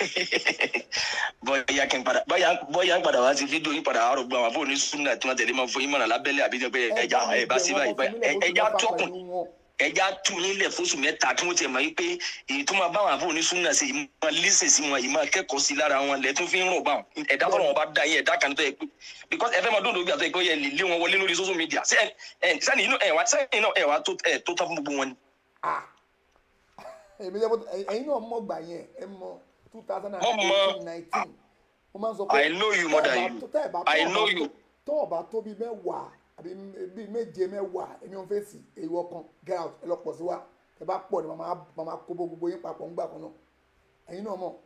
bóyá kí n padà bóyá bóyá n padà wá sí fídíò yín padà àárọ̀ gbọ́ àwọn àbúrò ní súnà tí wọ́n tẹ̀lé máa fún yín mọ̀nà lábẹ́lẹ̀ àbí jẹ́ pé ẹja ẹ bá sí báyìí báyìí ẹ- ẹja tọkùn ẹja tù yín lẹ̀ fóṣù mẹ́ta kí wọ́n tiẹ̀ mọ̀ wípé èyí tó máa bá àwọn àbúrò ní súnà sí yìí máa lísìn sí wọn yìí máa kẹ́kọ̀ọ́ sí lára wọn lẹ̀ tún fi ń rọ̀ bá wọn ẹ̀dá fọlọ́ wọn bá dá yín ẹ̀dá kan tó yẹ pé because ẹ fẹ́ máa dóńdó gbà tó yẹ pé ó yẹ lè lé wọn wọlé lórí social media ṣé ẹ sẹ́ni inú ẹ̀ wá sẹ́yìn náà ẹ̀ wá tó ẹ̀ tó tán fún gbogbo wọn ni. èmi jẹ́ bó ẹ̀yin náà mọ̀ gbà yẹn ẹ mọ two thousand and Mo mọ̀. eighteen nineteen mo máa ń sọ pé I know you more than tẹ́ ẹ̀ bá- you. tẹ́ ẹ̀ bá- I tẹ́ ẹ̀ bá know tó- you. tọ́ ọ̀bá tó bíi mẹ́wàá àbí bíi méje mẹ́wàá èmi ò ń fèsì èyí ọkàn get out ẹ lọ pọ̀ sí wa ẹ bá pọ̀ ni màmá màmá kó bó gbogbo yín papọ̀ ńgbà kan náà ẹ̀yin náà mọ̀.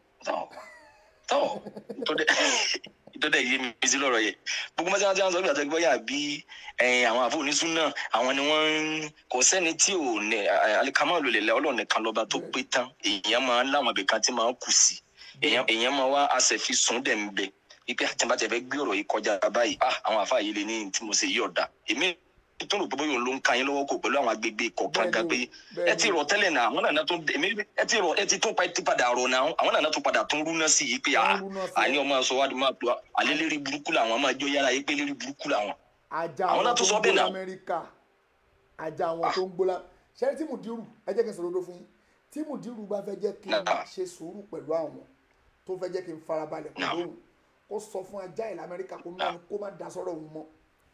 tó dẹ̀ yé mi sí lọ́rọ̀ yẹ gbogbo mọ́tí wọn ti wọn sọ bí àtẹ́gbẹ́ bóyá bí ẹ̀yìn àwọn àfọwọ́nisún náà àwọn ni wọ́n ń kò sẹ́ni tí ò ní alikama ló lè la ọlọ́run nìkan lọ́ba tó pé tán èèyàn máa ń láwọn ibìkan tí máa ń kù sí èèyàn èèyàn máa wá àṣẹfi sùn dẹ̀ ń bẹ wípé àtìmátì ẹ̀fẹ́ gbé ọ̀rọ̀ yìí kọjá báyìí ah àwọn àfa yìí lè ní tí mo ṣe yí ọ̀dà èmi tó rò pé bóyá òun ló ń ka yín lọ́wọ́ kò pẹ̀lú àwọn agbègbè kọ̀ọ̀kan gan pé ẹ ti rọ̀ tẹ́lẹ̀ náà àwọn nàná tó èmi ẹ ti rọ̀ ẹ ti tún pa ẹ ti padà rọ̀ náà àwọn nàná tó padà tún rúná sí yìí pé ah àní ọmọ sọ wádìí máa tó alẹ́ lérí burúkú làwọn máa jọ yára yìí pé lérí burúkú làwọn ajá àwọn àwọn náà tó tún ń sọ gbó bẹ́ẹ̀ náà lamẹ́ríkà ajá àwọn tó ń gbó la ṣẹ́rí tí mùdírù ẹ jẹ́ kí n sọ̀rọ̀ ló fún yín tí mùdírù bá fẹ́ jẹ́ kí n ṣe sùúrù pẹ̀lú àwọn tó fẹ́ jẹ́ kí n farabalẹ̀ pẹ̀lú òun kó sọ fún ajá ẹ̀ lamẹ́ríkà kó má kó má da sọ́rọ̀ òun mọ́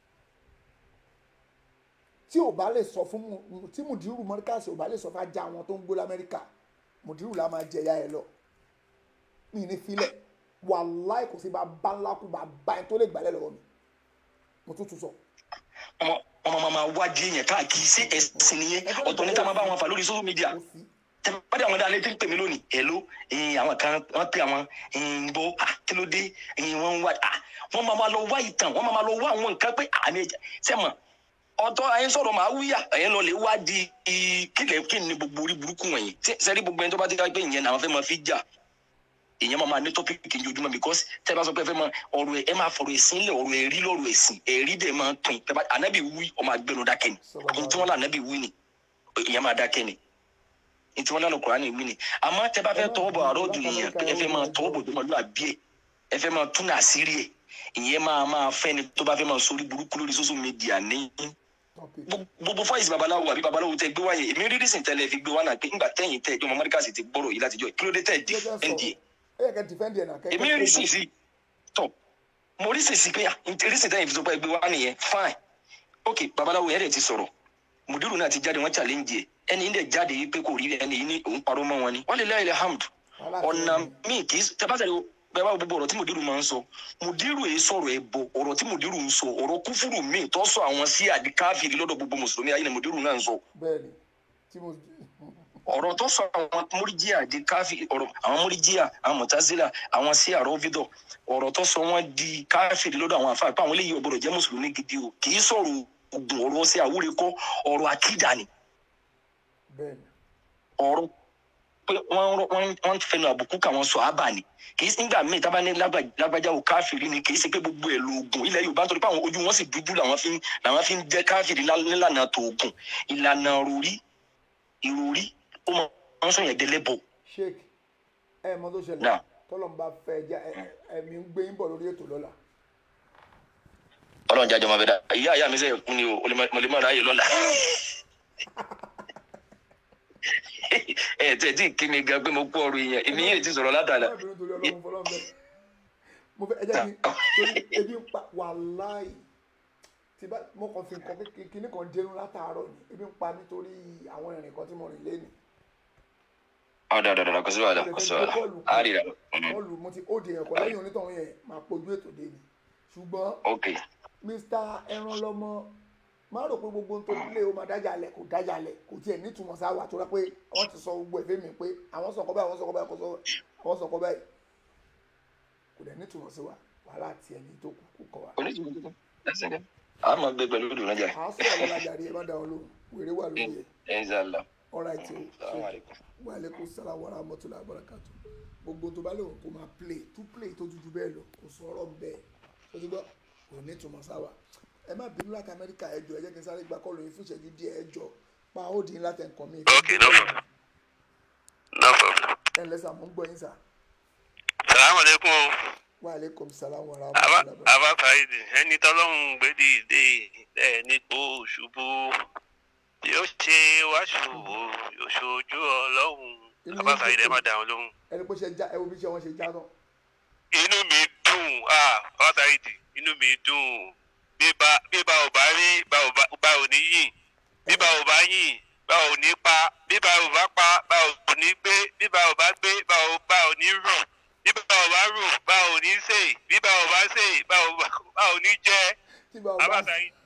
tí ò bá lè sọ fún mu tí mùdírù mọ́ríkàsì ò bá lè sọ fún ajá àwọn tó ń gbó lamẹ́ríkà mùdírù la máa jẹ ya ẹ lọ mi ní filẹ̀ wàláì kò sí bá bá ńlá kú bá bá ẹ tó lè gbálẹ̀ lọ́wọ́ mi mo tún tún sọ. ọmọ ọmọ máa wádìí yẹn káàkiri sí ẹsìn nìyẹn ọ̀tọ̀ níta máa bá wọn fà lórí social media tẹ́lifíwádìí àwọn dáadé tí ń pè mí lónìí hello ẹ̀yin àwọn kan wọ́n pè àwọn ẹ̀yin bó kí ló dé ẹ̀yin wọ́n ń wá wọ́n máa ma lọ wá ìtàn wọ́n máa ma lọ wá àwọn nǹkan pé àmì ẹ̀jẹ̀ sẹ́mọ̀ ọ̀tọ̀ ẹ̀yin sọ̀rọ̀ máa wíyà ẹ̀yin lọ lè wá di kílẹ̀ kí ni gbogbo orí burúkú wọ̀nyí sẹ́rí gbogbo ẹni tó bá ti ká pé ìyẹn làwọn fẹ́ máa fi jà èèyàn máa ma ní tọ́pìkì ojoojúmọ́ because tẹ́ ẹ bá sọ pé ẹ fẹ́ máa ọ̀rọ̀ ẹ máa fọ̀rọ̀ ẹ̀sìn lẹ̀ ọ̀rọ̀ ẹ̀rí lọ́rọ̀ ẹ̀sìn ẹ̀rí dẹ̀ máa pin tẹ́ bá ànábì wí ọmọ agbẹnu dákẹ́ ni ohun tí wọ́n lá ànábì wí ni èèyàn máa dákẹ́ ni ohun tí wọ́n lá lọ́kùnrin ní wí ni àmọ́ tẹ́ bá fẹ́ tọwọ́ bọ̀ àrọ́ òdùn nìyẹn ẹ fẹ́ máa tọwọ́ bọ̀ dọ́mọlú àbí ẹ̀ ẹ fẹ́ máa tún àṣírí ẹ̀ ìyẹn máa máa fẹ́ ni tó bá fẹ́ máa sórí burúkú lórí social media ní gbogbo fáìsì babaláwo àbí babaláwo tẹ gbé wáyé èmi rí dísìn tẹ́lẹ̀ fi gbé wá náà pé ńgbà tẹ̀yìn tẹ ìjọba mọdékà sì ti gbọ́rọ̀ yìí látijọ́ kí ló dé tẹ dífẹǹdì ẹ ẹ yẹ kẹ́ dìfẹ́ǹdì ẹ̀ náà kẹ́ èmi rí sì sí tọ mo rí sì sí pé rí sì tẹ̀yìn fi sọ pé gbé wá nìyẹn fine ok babaláwo yẹn dẹ̀ ti sọ̀rọ̀ mùdírù náà ti jáde wọ́n challenge ẹ̀ ẹni dẹ̀ jáde yìí pé kò rí ẹni yìí ní òun parọ́ mọ́ wọn ni wọ́n lè láyé hamd ọ̀nà míì kì í tẹ́pátẹ́ bẹ́ẹ̀ bá gbogbo ọ̀rọ̀ tí mùdírù máa ń sọ mùdírù yìí sọ̀rọ̀ ẹ̀ bọ̀ ọ̀rọ̀ tí mùdírù ń sọ ọ̀rọ̀ kúfúrú míì tó sọ àwọn sí àdìkáfìrí lọ́dọ̀ gbogbo mùsùlùmí ayé ni mùdírù náà ń sọ. bẹ́ẹ̀ni tí mo. ọ̀rọ̀ tó sọ àwọn múríjíà di káfí ọ̀rọ̀ àwọn múríjíà àwọn mọ̀tázílà àwọn sí àrọ́fídọ̀ ọ̀rọ̀ tó sọ wọ́n di káfìrí lọ́dọ̀ àwọn àfáà pé àwọn eléyìí ọ̀gbọ́dọ̀ jẹ́ mùsùlùmí gidi o kì í sọ̀rọ̀ ogun ọ̀rọ̀ sí àwúre kọ́ ọ̀rọ̀ àkídà ni. ọ̀rọ̀ pé wọ́n fẹnu àbùkù káwọn sọ ábà ni kì í nígbà míì tábà ní lágbájá o káfìrí ni kì í ṣe pé gbogbo ẹ̀ lóògùn ilẹ̀ yorùbá nítorí pé àwọn ojú wọn sì dúdú làwọn fi làwọn fi ń jẹ́ káfìrí nílànà tòògùn ìlànà rúrí ìròrí ó máa ń sọ yẹn délé bọ̀. sheik ẹ mọ tó ṣẹlẹ̀ tọ́lọ̀ ń bá fẹ́ ẹja ẹ̀mí ń gbé yín bọ̀ lórí ètò lọ́la. ọlọ́run jájọ́ máa bẹ dá ìyá ìyá mi sẹ́yìn kún ni o mo lè má ráyè lọ́la ẹ tẹ tí kí mi gan pé mo kú ọ̀rọ̀ yẹn èmi yẹn ti sọ̀rọ̀ látàlá. mo fẹ́ ẹ jẹ́ kí torí ebi ń pa wàláì tí bá mo kàn fi nǹkan kíní kan dẹnu látàárọ̀ ni ebi ń pa nítorí àwọn ìrìn kan tí mo rìn lẹ́nu. ọ̀dà ọ̀dà ọ̀dà kò sí wàhálà kò sí wàhálà á rí ra. bọ́ọ̀lù mo ti ó di ẹ̀kọ́ lẹ́yìn onítọ̀hún yẹn máa pojú ètò dé ni ṣùgbọ́n mr ẹran lọmọ má rò pé gbogbo tó lé o máa dájà lẹ kò dájà lẹ kò tiẹ̀ nítumọ̀ sáwà tó rẹ pé wọ́n ti sọ gbogbo ẹ̀fẹ́ mi pé àwọn sọ̀kọ́ báyìí àwọn sọ̀kọ́ báyìí àwọn sọ̀kọ́ báyìí kò dẹ̀ nítumọ̀ sí wa wàhálà tiẹ̀ ní tó kú kọ́ wa. a máa gbé pẹ̀lú ìdùnnú jà. a sọ̀rọ̀ lọ́la jàre ẹ má dá wọn lóhùn wèrè wà lórí ẹ̀. ẹ ń sàlọ. alright o wa aleykum salaam wa rahmatulah barakatu gbogbo tó bá lè kó máa play tú play tó dúdú bẹ́ẹ̀ lọ kò sọ̀rọ̀ bẹ́ẹ̀ tó ti gbọ́ kò nítumọ̀ sáwà ẹ má bínú láti amẹ́ríkà ẹjọ ẹ jẹ́ kí n sáré gba kọ́ọ̀lù yín fún ìṣẹ́jú díẹ̀ ẹjọ pa ó dín láti nǹkan mi. ok no problem no problem. ẹ ǹlẹ́ sà mo ń gbọ́ yín sà. salamu aleykum o. wa aleykum salaam wa aba rahmatulah. aba faidi ẹni tọ́lọ́hún gbèdé ìdè ẹ̀ nípò ṣubú yóò ṣe wá ṣubú yóò ṣojú ọlọ́hún aba faidi ẹ má dà wọn lóhùn. ẹni pé ṣe já ẹ wo bí ṣe wọn ṣe já náà. inú mi dùn ah aba faidi inú mi dùn bíbá bíbá ò bá rí bá ò bá bá ò ní yìn bíbá ò bá yìn bá ò ní pa bíbá ò bá pa bá ò ní gbé bíbá ò bá gbé bá ò bá ò ní rù bíbá ò bá rù bá ò ní sè bíbá ò bá sè bá ò bá bá ò ní jẹ abáta yìí.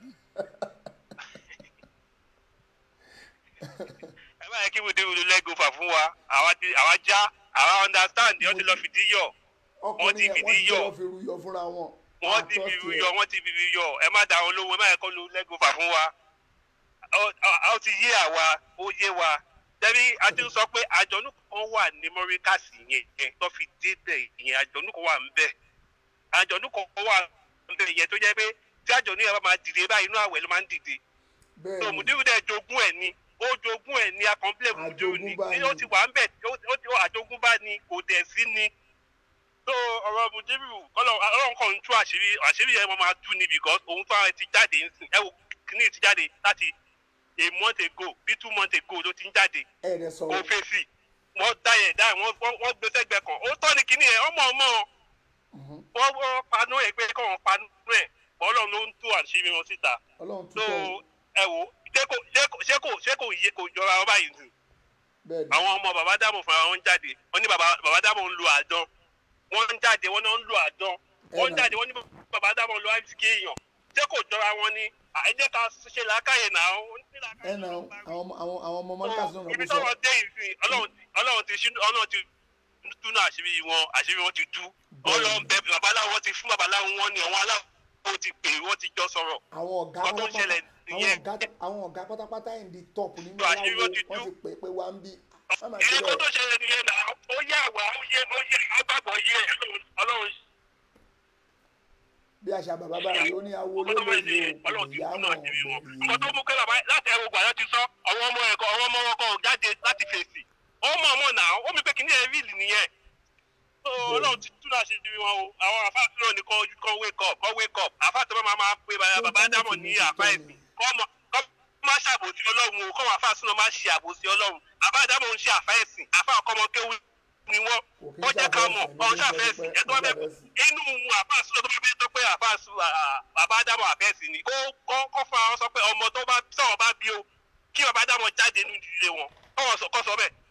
ẹ bá yẹ kí mo dé olú lẹ́gọ̀fà fún wa àwa ti àwa já àwa understand wọ́n ti lọ fìdí yọ wọ́n ti fìdí yọ wọ́n ti lọ fi ruyọ fúnra wọn wọ́n ti fi yọ wọ́n ti fi yọ ẹ má da àwọn olówó ẹ má yẹ kó lu lẹ́gọ̀fà fún wa ó ti yé àwa ó yé wa tẹ́bí a ti sọ pé àjọ̀nù kan wà ní mọ́ríkàsì yẹn tó fi dé bẹ̀ yẹn àjọ̀nù kan wà ń bẹ̀ àjọ̀nù kan wà ń bẹ̀ yẹn tó jẹ́ pé tí àjọ̀nù yẹn bá máa dìde báyìí inú àwẹ̀ ló máa ń dìde tó mùdírù dẹ̀ jogún ẹ̀ ni ó jogún ẹ̀ ni akọ̀ǹpilẹ̀ mùdírù ni ó ti wà ń bẹ̀ àjogúnbá ni kò dẹ̀ sí ni so ọ̀rọ̀ mudiru ọlọ́run kan ń tú àṣírí àṣírí yẹn wọ́n máa tú ni because òun tó àwọn ti jáde ń sìn ẹ wo kíní ti jáde láti a month ago bí two months ago ló ti ń jáde ẹ rẹ kò sọ̀rọ̀ fèsì wọ́n dá yẹn dá yẹn wọ́n wọ́n- wọ́n gbé sẹ́gbẹ̀ẹ́ kan ó tọ́ ni kíní yẹn ọmọ ọmọ wọ́n wọ́n panú ẹ̀ pé kọ́ wọn panú ẹ̀ ọlọ́run ló ń tú àṣírí wọn síta ọlọ́run so túbọ̀ ẹ wo ṣé kò ṣé kò ṣé kò ṣé kò yé kò jọra wọn báyìí nù bẹ́ẹ̀ ni àwọn ọmọ bàbá dàmọ̀ fúnra wọn ń jáde wọ́n ní bàbá bàbá dàmọ̀ ń lo àdán wọ́n ń jáde wọ́n náà ń lo àdán wọ́n ń jáde wọ́n ní bàbá dàmọ̀ ń lo àìsíkì èèyàn ṣé kò jọra wọn ni à, ẹ jẹ́ ká ṣe làákàyè náà ó ní ẹ nà ó, àwọn ọmọ àwọn àwọn ọmọ mọ́ríkà sọ̀rọ̀ ibi kó sọ tọ́wọ́ dé ìsìn ọlọ́run ti ọlọ́run ti ṣínú ọlọ́run ti túnú àṣírí wọn àṣírí wọn ti tú ọlọ́run bẹ babaláwo wọn ti fún babaláwo wọn ni àwọn aláwo ti pè wọ́n ti jọ sọ̀rọ̀ àwọn ọ̀gá Nǹkan tó ń ṣẹlẹ̀ pátápátá àwọn nìyẹn. ọ̀gá àwọn ọ̀gá pátápátá ẹ̀ ń di tọ́ọ̀pù nínú Tó àṣírí aláwo wọn ti wọ́n ti pè é pé wá ń bí wọ́n máa èyí ṣe kó tó bẹ́ẹ̀ ṣẹlẹ̀ nìyẹn náà ó yẹ àwa ó yẹ ó yẹ agbábọ̀ yẹ ọlọ́run bí àṣà bàbá báyìí ó ní awo lólóyè o ìyá wọn ọmọ tó mú kẹlẹ báyìí láti ẹwọ gbàdá ti sọ àwọn ọmọ ẹkọ àwọn ọmọ ọkọ jáde láti fèsì ọmọ ọmọ náà ó mi pé kí ní ẹ ríìlì nìyẹn so ọlọ́run ti túnú àṣírí wọn o àwọn àfa tí wọn ní kọ́ kọ́ wake up kọ́ wake up àfa tí wọn máa máa pe bàbá dámọ̀ ní àfa ẹ̀sìn kọ́ ọmọ kọ́ má ṣàbòsí ọlọ́run o kọ́ wọn àfa sínú má ṣe àbòsí ọlọ́run àfa dámọ̀ ń ṣe àfa ẹ̀sìn àfa ọkọ̀mọ kéwù ni wọ́n wọ́n jẹ́ ká mọ̀ ọ̀hún ṣàfẹ́sìn ẹ̀tọ́ bẹ́ẹ̀ inú àfa sínú tó bá fẹ́ tó pé àfa sùn bàbá dámọ̀ àfẹ́sìn ni kó kọ́ kọ́ fún àwọn sọ pé ọmọ tó bá sọ̀rọ̀ bá bí o kí bàbá dámọ̀ jáde nínú ìdílé wọn kọ́ sọ bẹ́ẹ̀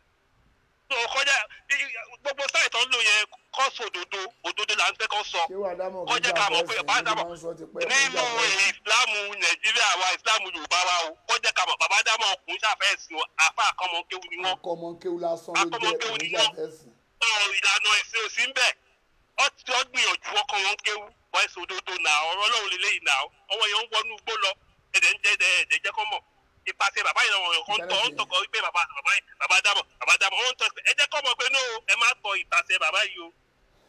tó kọjá gbogbo sáì tó ń lò yẹn kọ́ sọ òdodo òdodo là ń fẹ́ kọ́ sọ ṣé wàá dámọ̀ kó kọjá jà ká mọ̀ pé fẹ́ẹ́ bàbá sìn dámọ̀ ní máa ń sọ ti pẹ́ nínú ìsìlámù nàìjíríà wa ìsìlámù yorùbá wa o kọjá ká mọ̀ bàbá dámọ̀ ọkùnrin ṣàfẹ́sìn o àfa àkọ́mọ kéwu ni wọ́n akọmọ kéwù lásán ló jẹ́ oníjà fẹ́sìn ọ̀rọ̀ ìlànà ẹ̀sìn òsì ń bẹ̀ ọ́ ti ọ́ gbìyànjú ọkọ wọn kéwu wọ́n ẹ̀sìn òdodo nà ọ̀rọ̀ ọlọ́run lélẹ́yìn nà ọwọ́ yẹn ń wọnú igbó lọ ẹ̀dẹ̀ ń jẹ́ ẹ̀dẹ̀ ẹ̀dẹ̀ jẹ́ kọ́ mọ̀ ìpàṣẹ bàbá yìí lọ́wọ́ kan tọ́ ń tọkọ wípé bàbá bàbá yìí bàbá dámọ̀ bàbá dámọ̀ ó ń tọ́ ẹ jẹ́ kọ́ mọ̀ pé no ẹ má tọ ìpàṣẹ bàbá yìí o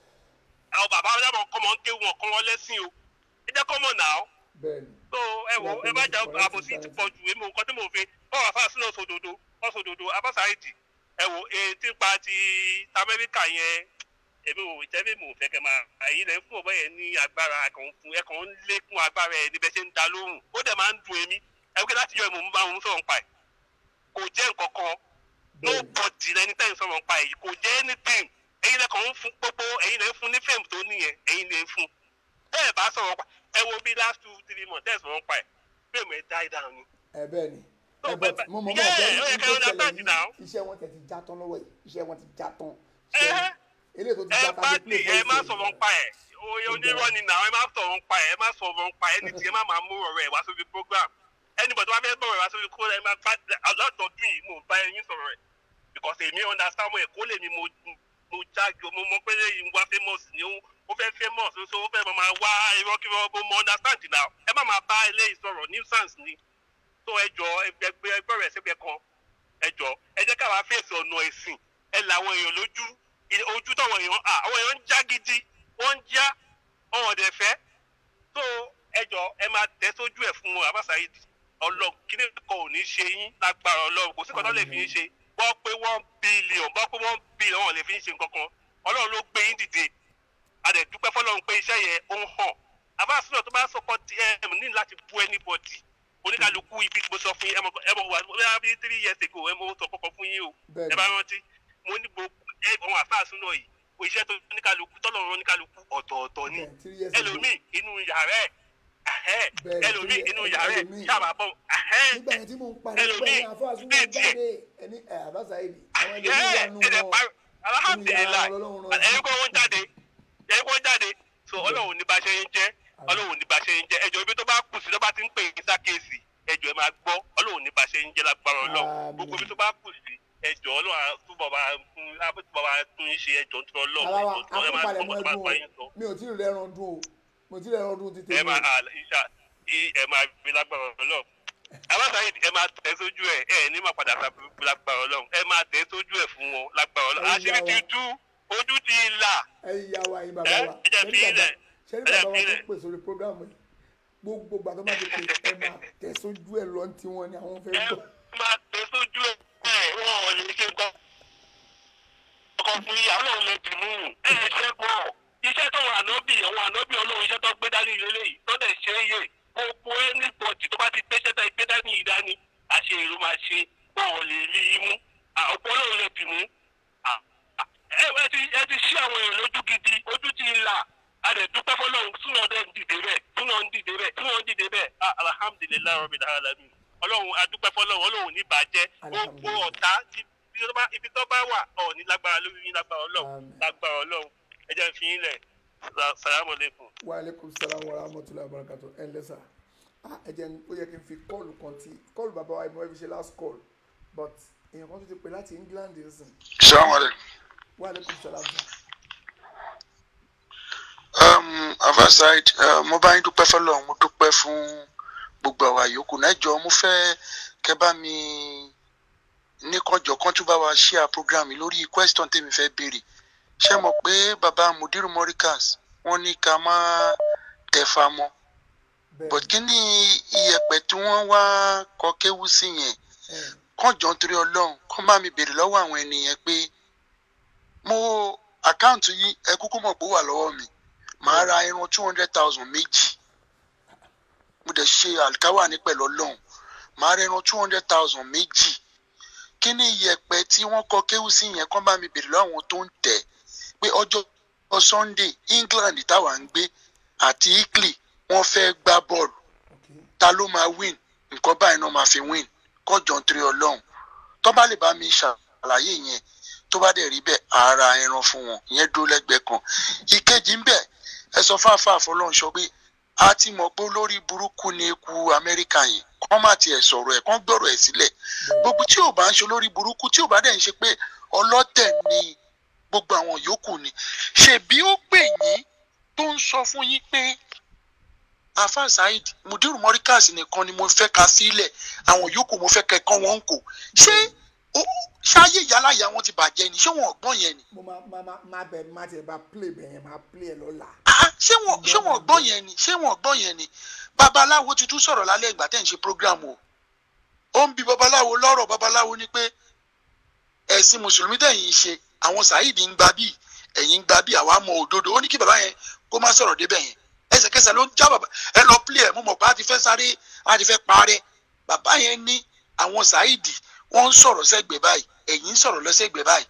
àwọn bàbá dámọ̀ kọ́ mọ̀ ń kéwu wọn kọ́ wọn lẹ́sìn o ẹ jẹ́ kọ́ mọ̀ nà ọ́ bẹ́ẹ̀ ni so ẹ wo ẹ má jà àbòsí ti pọ̀ jù èmi nǹkan tí mò ń fi bọ́ọ̀ àfa sínú ọ̀sọ̀dọ̀dọ̀ ọ̀sọ̀dọ̀dọ̀ abásáìtì ẹ wo èyí tí ń pa ti amẹ́ríkà yẹn èmi ò tẹ́lẹ̀ mò ń fẹ́ kẹ́ máa èyí lẹ́ fún ọ̀bẹ yẹn ní agbára ẹ̀kan fún ẹ̀kan ń lékún agbára ẹ̀ níbẹ̀ ṣe ń da lóhùn ó dẹ̀ máa ń dùn èmi ẹ wípé láti yọ ìmọ̀ ń bá òun sọ̀rọ̀ pa ẹ̀ kò jẹ́ nǹkan kan nobody lẹni tẹ́ ń sọ̀rọ̀ pa ẹ̀ kò jẹ́ anything ẹ̀yin lẹ́kàn ń fún gbogbo ẹ̀yin lẹ́ ń fún ní fẹ́ẹ̀mù tó níyẹn ẹ̀yin lẹ́ ń fún bẹ́ẹ̀ bá sọ̀rọ̀ pa ẹ wo bí last two three months tẹ́ sọ̀rọ̀ pa ẹ̀ fẹ́ẹ̀mù ẹ̀ die down ni. ẹ bẹ́ẹ̀ ni ẹ bẹ́ẹ̀ bọ̀ mo mọ̀ mọ̀ yeah, bẹ́ẹ̀ ó yẹ ní kẹ́ tó ẹ ṣẹlẹ̀ understand now. yìí iṣẹ́ wọn tẹ̀ ti já tán lọ́wọ́ yìí iṣẹ́ wọn ti já tán Ẹ eléyìí tó ti ẹ já bá tán ti ẹ má sọ̀rọ̀ pa ẹ̀ oye onírọ̀ ni nà ẹ má sọ̀rọ̀ pa ẹ̀ ẹ má sọ̀rọ̀ pa ẹ̀ ní ti ẹ má máa mú ọ̀rọ̀ ẹ̀ wá sórí program anybody wá fẹ́ bọ̀rọ̀ ẹ̀ wá sórí kó ẹ má bá alọ́dọọdún yìí mo bá ẹyin sọ̀rọ̀ ẹ̀ because èmi understand ẹ̀ kó lè mi mo mo jáde mo mọ pé lẹ́yìn wá famous ni ó ó fẹ́ famous so ó fẹ́ máa wá irọ́ kí wọ́n mo understand now ẹ má máa bá eléyìí sọ̀rọ̀ nuisance ni tó ẹ jọ ẹgbẹ́ ẹgbẹ́ rẹ̀ sígbẹ́ kan ẹ jọ ẹ jẹ́ káwa fèsì ọ̀nà ẹ̀sìn ẹ làwọn èèyàn lójú ì- ojú táwọn èèyàn à àwọn èèyàn ń já gidi wọ́n ń já ọ̀hún ọ̀dẹ̀ fẹ́ tó ẹ jọ ẹ máa tẹ́ sójú ẹ̀ fún wọn abáṣáyédì ọlọ́run kíní kan ò ní ṣe yín lágbára ọlọ́run kò sí kan tó lè fi yín ṣe bọ́ pé one billion bọ́ pé one billion wọn lè fi yín ṣe nǹkan kan ọlọ́run ló gbé yín dìde adẹ̀ dúpẹ́ fọlọ́run pé iṣẹ́ yẹn ó ń hàn abáṣúná tó bá sọkọ tm ní láti bú anybody oníkàlùkù ibi mo sọ fún yín ẹ mọ ẹ mọ wà wíwá bí three years ago ẹ mọ sọ kọkọ fún yín o Bẹ́ẹ̀ni. ẹ bá rántí mo ní gbogbo ẹ àwọn àfáàsúná yìí o iṣẹ́ tó oníkàlùkù tọ́lọ́run oníkàlùkù ọ̀tọ̀ọ̀tọ̀ ni three years ago. ẹlòmíì inú yàrá ẹ̀ ẹ̀hẹ́, Bẹ́ẹ̀ni, ẹlòmíì three- inú yàrá ẹ̀ ẹlòmíì. sábà bọ̀ ẹ̀hẹ́, nígbà yẹn tí mò ń pariwo pé ẹlòmíì ẹ̀yin àfọ àsúná bíi tiẹ̀ jáde ẹni ẹ àbáṣáyédì àwọn ẹ ẹlòmíì wà nù ẹ̀dẹ̀ wọn parí alhamdulilayi Inú yàrá Ọlọ́run rán ẹ̀yin kọ́ wọ́n jáde ẹ̀yin kọ́ jáde so ọlọ́run ní bá ṣe ń jẹ́ ọlọ́run ní bá ṣe ń jẹ́ ẹjọ́ ibi tó bá kù sí tó bá ti ń pè é sákèsì ẹjọ́ ẹ máa gbọ́ ọlọ́run ní bá ṣe ń jẹ́ lágbára ọlọ́run Àmín. gbogbo ibi tó bá kù sí ẹjọ́ ọlọ́run á túbọ̀ bá fún túbọ̀ bá tún ń ṣe ẹjọ́ tó ọlọ́run ara wa ẹjọ́ tó ẹ máa akópalẹ̀ gbọ́ mọ́ tó bá ẹdun bá yín sọ o mi ò tí ì rẹran dún o mo ti rẹran dún ti ẹ tèmi máa à- ìṣà ì- ẹ máa fi lágbára ọlọ́run aláṣàyè ẹ máa tẹ̀ sójú ẹ ẹ ní máa padà sábẹ́ lágbára ọlọ́run ẹ máa tẹ̀ sójú ẹ fún wọn lágbára ọlọ́run Ẹ̀yin àṣírí ti ìyá wa. tú ojú ti là ẹ̀yin ìyá wa ẹ̀yin bàbá ẹ wa ẹ jẹ́ ṣẹ́rí fi bàbá ilẹ̀ ṣẹ́rí ẹ jẹ́ bàbá wa fi tó ilẹ̀. pè sórí programu yìí gbogbo gbà tó bá ti pè ẹ máa tẹ̀ sójú ẹ lọ tí wọ́n ní àwọn fẹ́ gbọ́ máa tẹ sójú ẹ ẹ wọn ò lè ṣe nǹkan ọkọ fún yìí àwọn náà lè dì mú ẹ ẹ ṣe pọ iṣẹ́ táwọn ànábì àwọn ànábì ọlọ́run iṣẹ́ tó gbé dání lélẹ́yìí tó dẹ̀ ṣe é yè gbogbo ẹni pọ̀jù tó bá ti gbé iṣẹ́ tó gbé dání yìí dání àṣẹ èrò máa ṣe wọn ò lè rí i mú ọ̀pọ̀ ọlọ́run lè bì mú ẹ ẹ ti ẹ ti ṣí àwọn èèyàn lójú gidi ojú ti là a lè dúpẹ́ fọlọ́run túnà dẹ̀ ń dìde bẹ́ẹ̀ túnà ń dìde bẹ́ẹ̀ túnà ń dìde bẹ́ẹ̀ ah, alhamdulilayi rabbil alamin ọlọ́run adúpẹ́ fọlọ́run ọlọ́run ní bàjẹ́ gbogbo ọ̀tá ti- ibi tó bá- ibi tó bá wà ọ̀ ní lágbára lórí yín lágbára ọlọ́run lágbára ọlọ́run ẹ jẹ́ n fi yín lẹ̀ Sa- salamu aleykum. wa aleykum salaam wa rahmatulahi wa barakatu ẹ ǹlẹ́ sà ah ẹ jẹ́ n- ó yẹ kí n fi kọ́ọ̀lù kan tí kọ́ọ̀lù bàbá wa ìmọ̀ ẹ fi ṣe last call but èèyàn kan tó ti pè láti England nsìn Assalamu alaikum. wa aleykum salaam sà. um, avaside uh, mo bá yín dúpẹ́ fọlọ́run mo dúpẹ́ fún gbogbo àwa yòókù náà jọ mo fẹ́ kẹ́ bá mi ní kọjọ kan tún bá wa share program yìí lórí question tèmi fẹ́ béèrè ṣé mọ̀ pé baba mudiru morikas wọ́n ní ká má tẹ̀fà mọ́ but kí ni iyẹ̀pẹ̀ tí wọ́n wá kọ kéwú sí yẹn kàn jọ nítorí ọlọ́run kàn bá mi béèrè lọ́wọ́ àwọn ènìyàn pé mo àkáǹtì yìí ẹ kúkú mọ̀ pé ó wà lọ́wọ́ mi màá ra irun two hundred thousand méjì mo dẹ̀ ṣe àlìkáwà ní pẹ̀lú ọlọ́run màá ra irun two hundred thousand méjì kí ni iyẹ̀pẹ̀ tí wọ́n kọ kéwú sí yẹn kàn bá mi béèrè lọ́wọ́ àwọn tó ń tẹ̀ pé ọjọ́ sunday england táwa ń gbé àti italy wọ́n fẹ́ gbá bọ́ọ̀lù ta ló máa win nǹkan báyìí náà máa fi win kọjọ nítorí ọlọ́run tó bá lè bá mi ṣàlàyé yẹn tó bá dẹ̀ rí bẹ́ẹ̀ ara ẹran fún wọn ìyẹn dúró lẹ́gbẹ̀ẹ́ kan ìkejì ń bẹ̀ ẹ sọ fáfáà fọlọ́run sọ pé a ti mọ̀ pé olórí burúkú ni eku amẹ́ríkà yẹn kọ́ má tiẹ̀ sọ̀rọ̀ ẹ̀ kọ́ gbọ́rọ̀ ẹ̀ sílẹ̀ gbogbo tí ò bá ń ṣe olórí burúkú tí ò bá dẹ̀ ń ṣe pé ọlọ́tẹ̀ ni gbogbo àwọn yòókù ni ṣèbí ó pè yín tó ń sọ fún yín pé afa saheed mudiru morikas nìkan ni mo fẹ́ ka sílẹ̀ àwọn yòókù mo fẹ́ kẹ́kọ́ wọn kò ṣé ó- ṣáyé ìyálàyà wọn ti bàjẹ́ ni ṣé wọn ò gbọ́n yẹn ni mo máa máa máa máa bẹ̀ máa tiẹ̀ bá play bẹ̀ yẹn máa play ẹ̀ lọ́la. ṣé wọn ṣé wọn ò gbọ́n yẹn ni ṣé wọn ò gbọ́n yẹn ni babaláwo ti tún sọ̀rọ̀ lálẹ́ ìgbà tẹ́ ń ṣe program o ó ń bi babaláwo lọ́rọ̀ babaláwo ni pé ẹ̀sìn mùsùlùmí tẹ̀yìn ń ṣe àwọn saheed ń gba bíi ẹ̀yìn ń gba bíi àwa mọ òdodo ó ní kí bàbá yẹn kó má sọ̀rọ̀ débẹ̀ yẹn ẹsẹ̀kẹsẹ̀ ló ń já bàbá ẹ lọ play ẹ̀ mo mọ̀ pé a ti fẹ́ sáré a ti fẹ́ parẹ́ bàbá yẹn ní àwọn saheed wọ́n ń sọ̀rọ̀ sẹ́gbẹ̀ẹ́ báyìí ẹ̀yìn ń sọ̀rọ̀ lọ́sẹ̀gbẹ̀ẹ́ báyìí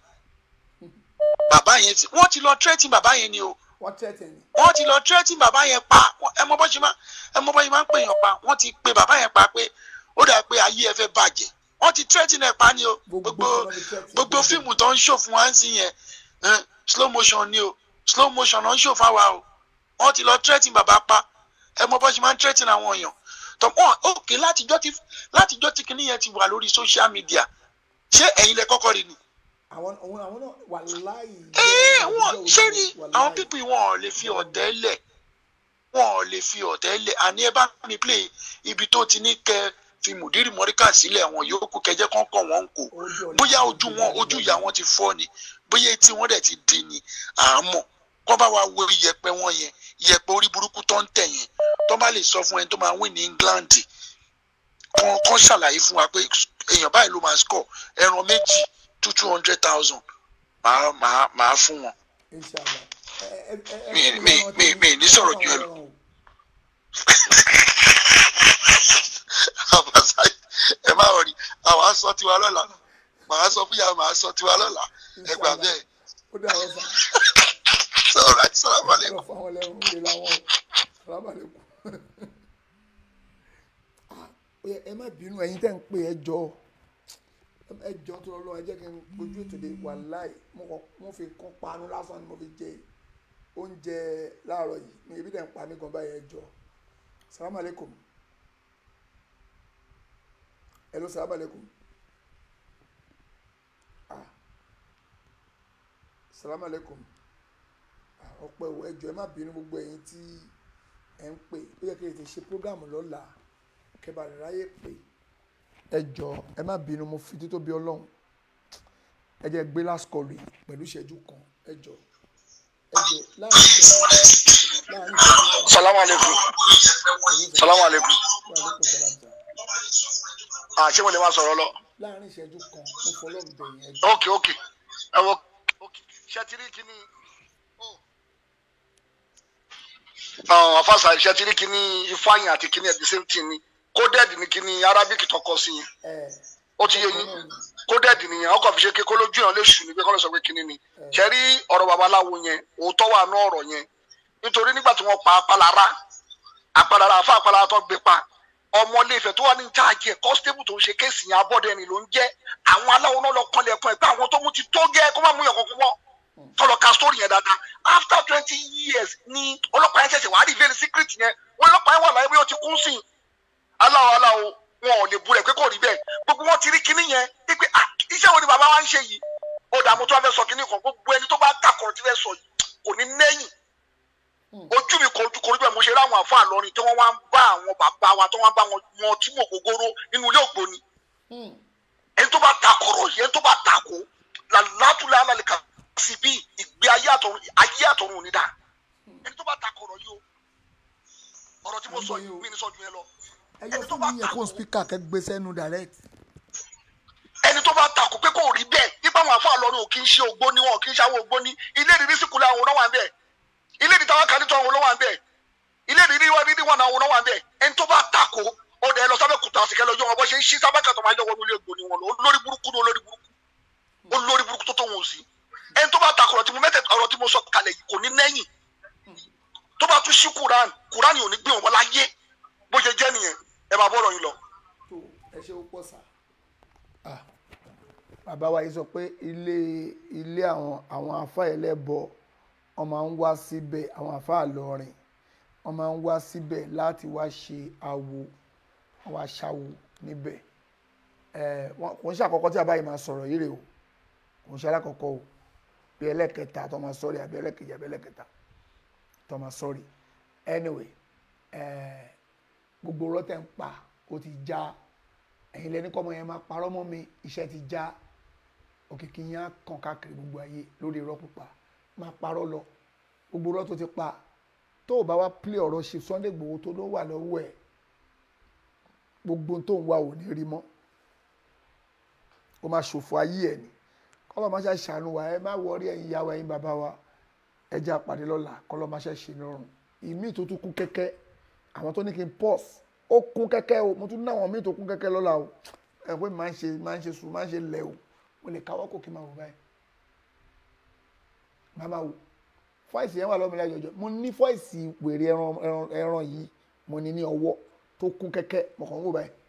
bàbá yẹn ti wọ́n ti lọ tírẹ́tì bàbá yẹn ni o wọ́n tẹ̀tẹ̀ ni. wọ́n ti lọ tírẹ́tì bàbá yẹn pa ẹ mọ bó ṣe máa ẹ mọ bó ṣe máa ń pè yàn pa wọ́n ti pe bàbá yẹn pa pé ó dà pé ayé ẹ fẹ́ bàjẹ́ wọ́n ti tírẹ́tì náà pa ni o gbogbo gbogbo fíìmù tó ń ṣò fún wa ń sìn yẹn eh, slow motion ni o slow motion náà ń ṣò fáwa o wọ́n ti lọ tírẹ́tì bàbá pa ẹ mọ bó ṣe máa ń tírẹ́tì àwọn èèyàn tó wọn òkè látijọ́ tí látijọ́ tí kinní yẹn ti wà lórí social media ṣé ẹ̀yin lẹ kọ́kọ́ rí ni àwọn àwọn àwọn náà wà láàyè. ẹ wọn ṣé ni àwọn pípì wọn ò lè fi ọ̀tẹ̀ lẹ̀ wọn ò lè fi ọ̀tẹ̀ lẹ̀ àní ẹ bá mi play ibi tó ti ní kẹ fi mùdírì mọ́ríkà sílẹ̀ àwọn yòókù kẹjẹ kan kọ̀ wọ́n ń kò bóyá ojú wọn ojú ìyá wọn ti fọ́ ni bóyá etí wọn dẹ̀ ti di ni àmọ́ kọ́ bá wa wo iyẹ̀pẹ̀ wọn yẹn iyẹ̀pẹ̀ orí burúkú tó ń tẹ̀ yẹn tó bá lè sọ fún ẹni tó máa win ní England kan kan ṣàlàyé fún wa pé èèyàn báyìí ló máa score ẹran méjì two two hundred thousand màá màá màá fún wọn inshallah. ẹ ẹ ẹ mi mi mi mi ní sọ̀rọ̀ jù ẹ lọ. àbáṣá ẹ má wọrí àwọn aṣọ tiwa lọ́la màá sọ fún yàrá màá sọ tiwa lọ́la ẹ gbà bẹ́ẹ̀. ó dà wọ́n sá. sọ̀rọ̀ àti sọ̀rọ̀ àbálẹ̀ lọ fún àwọn ẹlẹ́rú ń lè láwọn alábàlẹ̀ kù. ó yẹ ẹ má bínú ẹ̀yin tẹ́ ń pè ẹ jọ ẹ jọ tó lọ ẹ jẹ́ kí n ojú ètò lè wà láì mo kọ mo fi kọ́ panu lásán ni mo fi jẹ oúnjẹ láàárọ̀ yìí mi ebi dẹ̀ ń pa mí gan báyìí ẹ jọ salamu aleykum hello salamu aleykum ah salamu aleykum ah ọpẹ́ o ẹ jọ ẹ má bínú gbogbo ẹ̀yin tí ẹ ń pè ó yẹ kí ẹ ti ṣe prógámù lọ́la kẹbà rẹ ráyè pè ẹ jọ ẹ má bínú mo fi títóbi Ọlọ́run ẹ jẹ́ gbé last call yìí pẹ̀lú ìṣẹ́jú kan ẹ jọ ẹ jọ láàrin ìṣẹ́jú láàrin ìṣẹ́jú salamu aleykum salamu aleykum wa aleykum salam sir. ah ṣé mo lè máa sọ̀rọ̀ lọ. láàrin ìṣẹ́jú kan mo fọlọ́ bẹ̀yìn ẹ jọ. ok ok ẹ wọ ok ṣe ti rí kíní afasa iṣẹ́ tí ní kíní ifeanyi àti kíní ẹ̀ the same thing ni coded ní kíní arabic tọkọ sí yẹn ó ti yé yín coded nìyẹn ọkọ̀ fi ṣe kékeré lójú yẹn lè ṣù ní pé kọ́ ló sọ pé kíní ni ṣe rí ọ̀rọ̀ babaláwo yẹn òótọ́ wà ní ọ̀rọ̀ yẹn nítorí nígbà tí wọ́n pa apalára apalára àfa apalára tó gbé pa ọmọ iléèfẹ̀ tó wà ní jáàjì ẹ̀ constable tó ń ṣe kéèsì yẹn abọ́dẹ̀ni ló ń jẹ́ àwọn aláwo náà lọ kọ́lẹ̀ ẹ̀kọ́ ẹ̀ pé àwọn tó mú ti tó gẹ́ kó má mú yàn kọ́kọ́ wọ́ tọlọ ka story yẹn dáadáa after twenty years ni ọlọ́pàá yẹn ṣẹ̀ṣẹ̀ wàá reveal secret yẹn wọn ọlọ́pàá yẹn wà láyé bí ó ti kún sí i aláwo aláwo wọn ò lè bu rẹ̀ pé kò rí bẹ́ẹ̀ gbogbo wọn ti rí kinní yẹn wípé ah iṣẹ́ wo ni bàbá wa ń ṣe yìí ó dààmú tó wá fẹ́ sọ kinní kan gbogbo ẹni tó bá takọ̀rọ̀ tí fẹ́ sọ yìí kò ní nẹ́yìn ojú mi kò kò rí bẹ́ẹ̀ mo ṣe ráwọn àfọ àlọ́rin tí wọ́n wá ń bá àwọn bàbá wa tí wọ́n bá wọn wọn tí mo gogoro nínú ilé ògbóni ẹni tó bá takọ̀rọ̀ yìí ẹni tó bá takò làlátúlẹ̀ alálẹ̀ kan sí bí ìgbé ayé àtọ̀run ayé àtọ̀run ò ní dá ẹni tó bá takọ̀rọ̀ yìí o ọ̀rọ̀ tí mo sọ yìí mi ní sọ ju yẹn lọ ẹjọ́ tó ní yẹ kó spíkà kẹ́ gbé sẹ́nu direct. ẹni tó bá takò pé kò rí bẹ́ẹ̀ nípa àwọn àfọ àlọ́rin ò kì í ṣe ògbóni wọn ò kì í ṣe àwọn ògbóni ilé ìrírí sì kúlẹ̀ àwọn onáwà ń bẹ̀ ilé ìrírí táwọn kàdí tó àwọn onáwà ń bẹ̀ ilé ìrírí wọn rírí wọn àwọn onáwà ń bẹ̀ ẹni tó bá takò ó dẹ̀ lọ sábẹ́ kùtà àsìkẹ́ lọ́jọ́ wọn bọ́ ṣe ń ṣí sábẹ́kà tó máa yọ wọnú ilé ògbóni wọn lọ olórí burúkú ni olórí burúkú olórí burúkú tó tó wọn ò sí ẹni tó bá takò ọ̀rọ̀ tí mo mẹ́tẹ̀ ọ̀rọ̀ tí mo sọ kalẹ̀ yìí kò ní lẹ́yìn tó bá tún ṣí kuran kuran yìí ò ní gbé wọn láyé bó ṣe jẹ́ nìyẹn ẹ máa bọ́rọ̀ yín lọ. ẹ ṣe ó pọ̀ sá. bàbá wa yìí sọ pé ilé ilé àwọn àwọn afá ẹlẹ́bọ wọ́n máa ń wá síbẹ̀ àwọn afá àlọ́rin wọ́n máa ń wá síbẹ̀ láti wá ṣe awo wọ́n wá ṣàwo níbẹ̀ kò ń ṣàkọ́kọ́ tí bàbá yìí máa sọ̀rọ̀ yìí rè o kò ń ṣe alákọ̀ọ́kọ́ o bí ẹlẹ́kẹta tó máa sọ̀rọ̀ àbí ẹlẹ́kẹjì àbí ẹlẹ́kẹta tó máa sọ̀rọ̀ anyway gbogbo rọ́tẹ̀ ń pa ó ti já ẹ̀yin lẹ́ni kọ́mọ yẹn máa parọ́ mọ́ mi iṣẹ́ ti já òkìkí yẹn á kàn káàkiri gbogbo ayé lórí irọ́ pípa máa parọ́ lọ gbogbo rọ́ tó ti pa tó o bá wá pílẹ̀ ọ̀rọ̀ ṣe Sunday Igboho tó ló wà lọ́wọ́ ẹ̀ gbogbo tó ń wá ò ní rí mọ́ ó máa ṣòfò ayé ẹ̀ ni kọ́lọ́ máa ṣe ṣàánú wa ẹ má wọrí ẹ̀yin ìyá wa ẹ̀yin bàbá wa ẹ jẹ́ àpàdé lọ́la kọ́lọ́ máa ṣe ṣe nírọ̀rùn ìmí tó tún kún kẹ́kẹ́ àwọn tó ní kí n pause ó kún kẹ́kẹ́ o mo tún ní àwọn míì tó kún kẹ́kẹ́ lọ́la o ẹ pé máa ń ṣe máa ń ṣe sùn máa ń ṣe lẹ̀ o mo lè káwọ́ kò kí n máa wò báyìí máa máa wò fọ́ìsì yẹn wà lọ́mọ ilé àjọjọ mo ní fọ́ìsì wèrè ẹran ẹran ẹran yìí mo ní ní ọwọ́ tó kún kẹ́kẹ́ mo kàn ń wò báyìí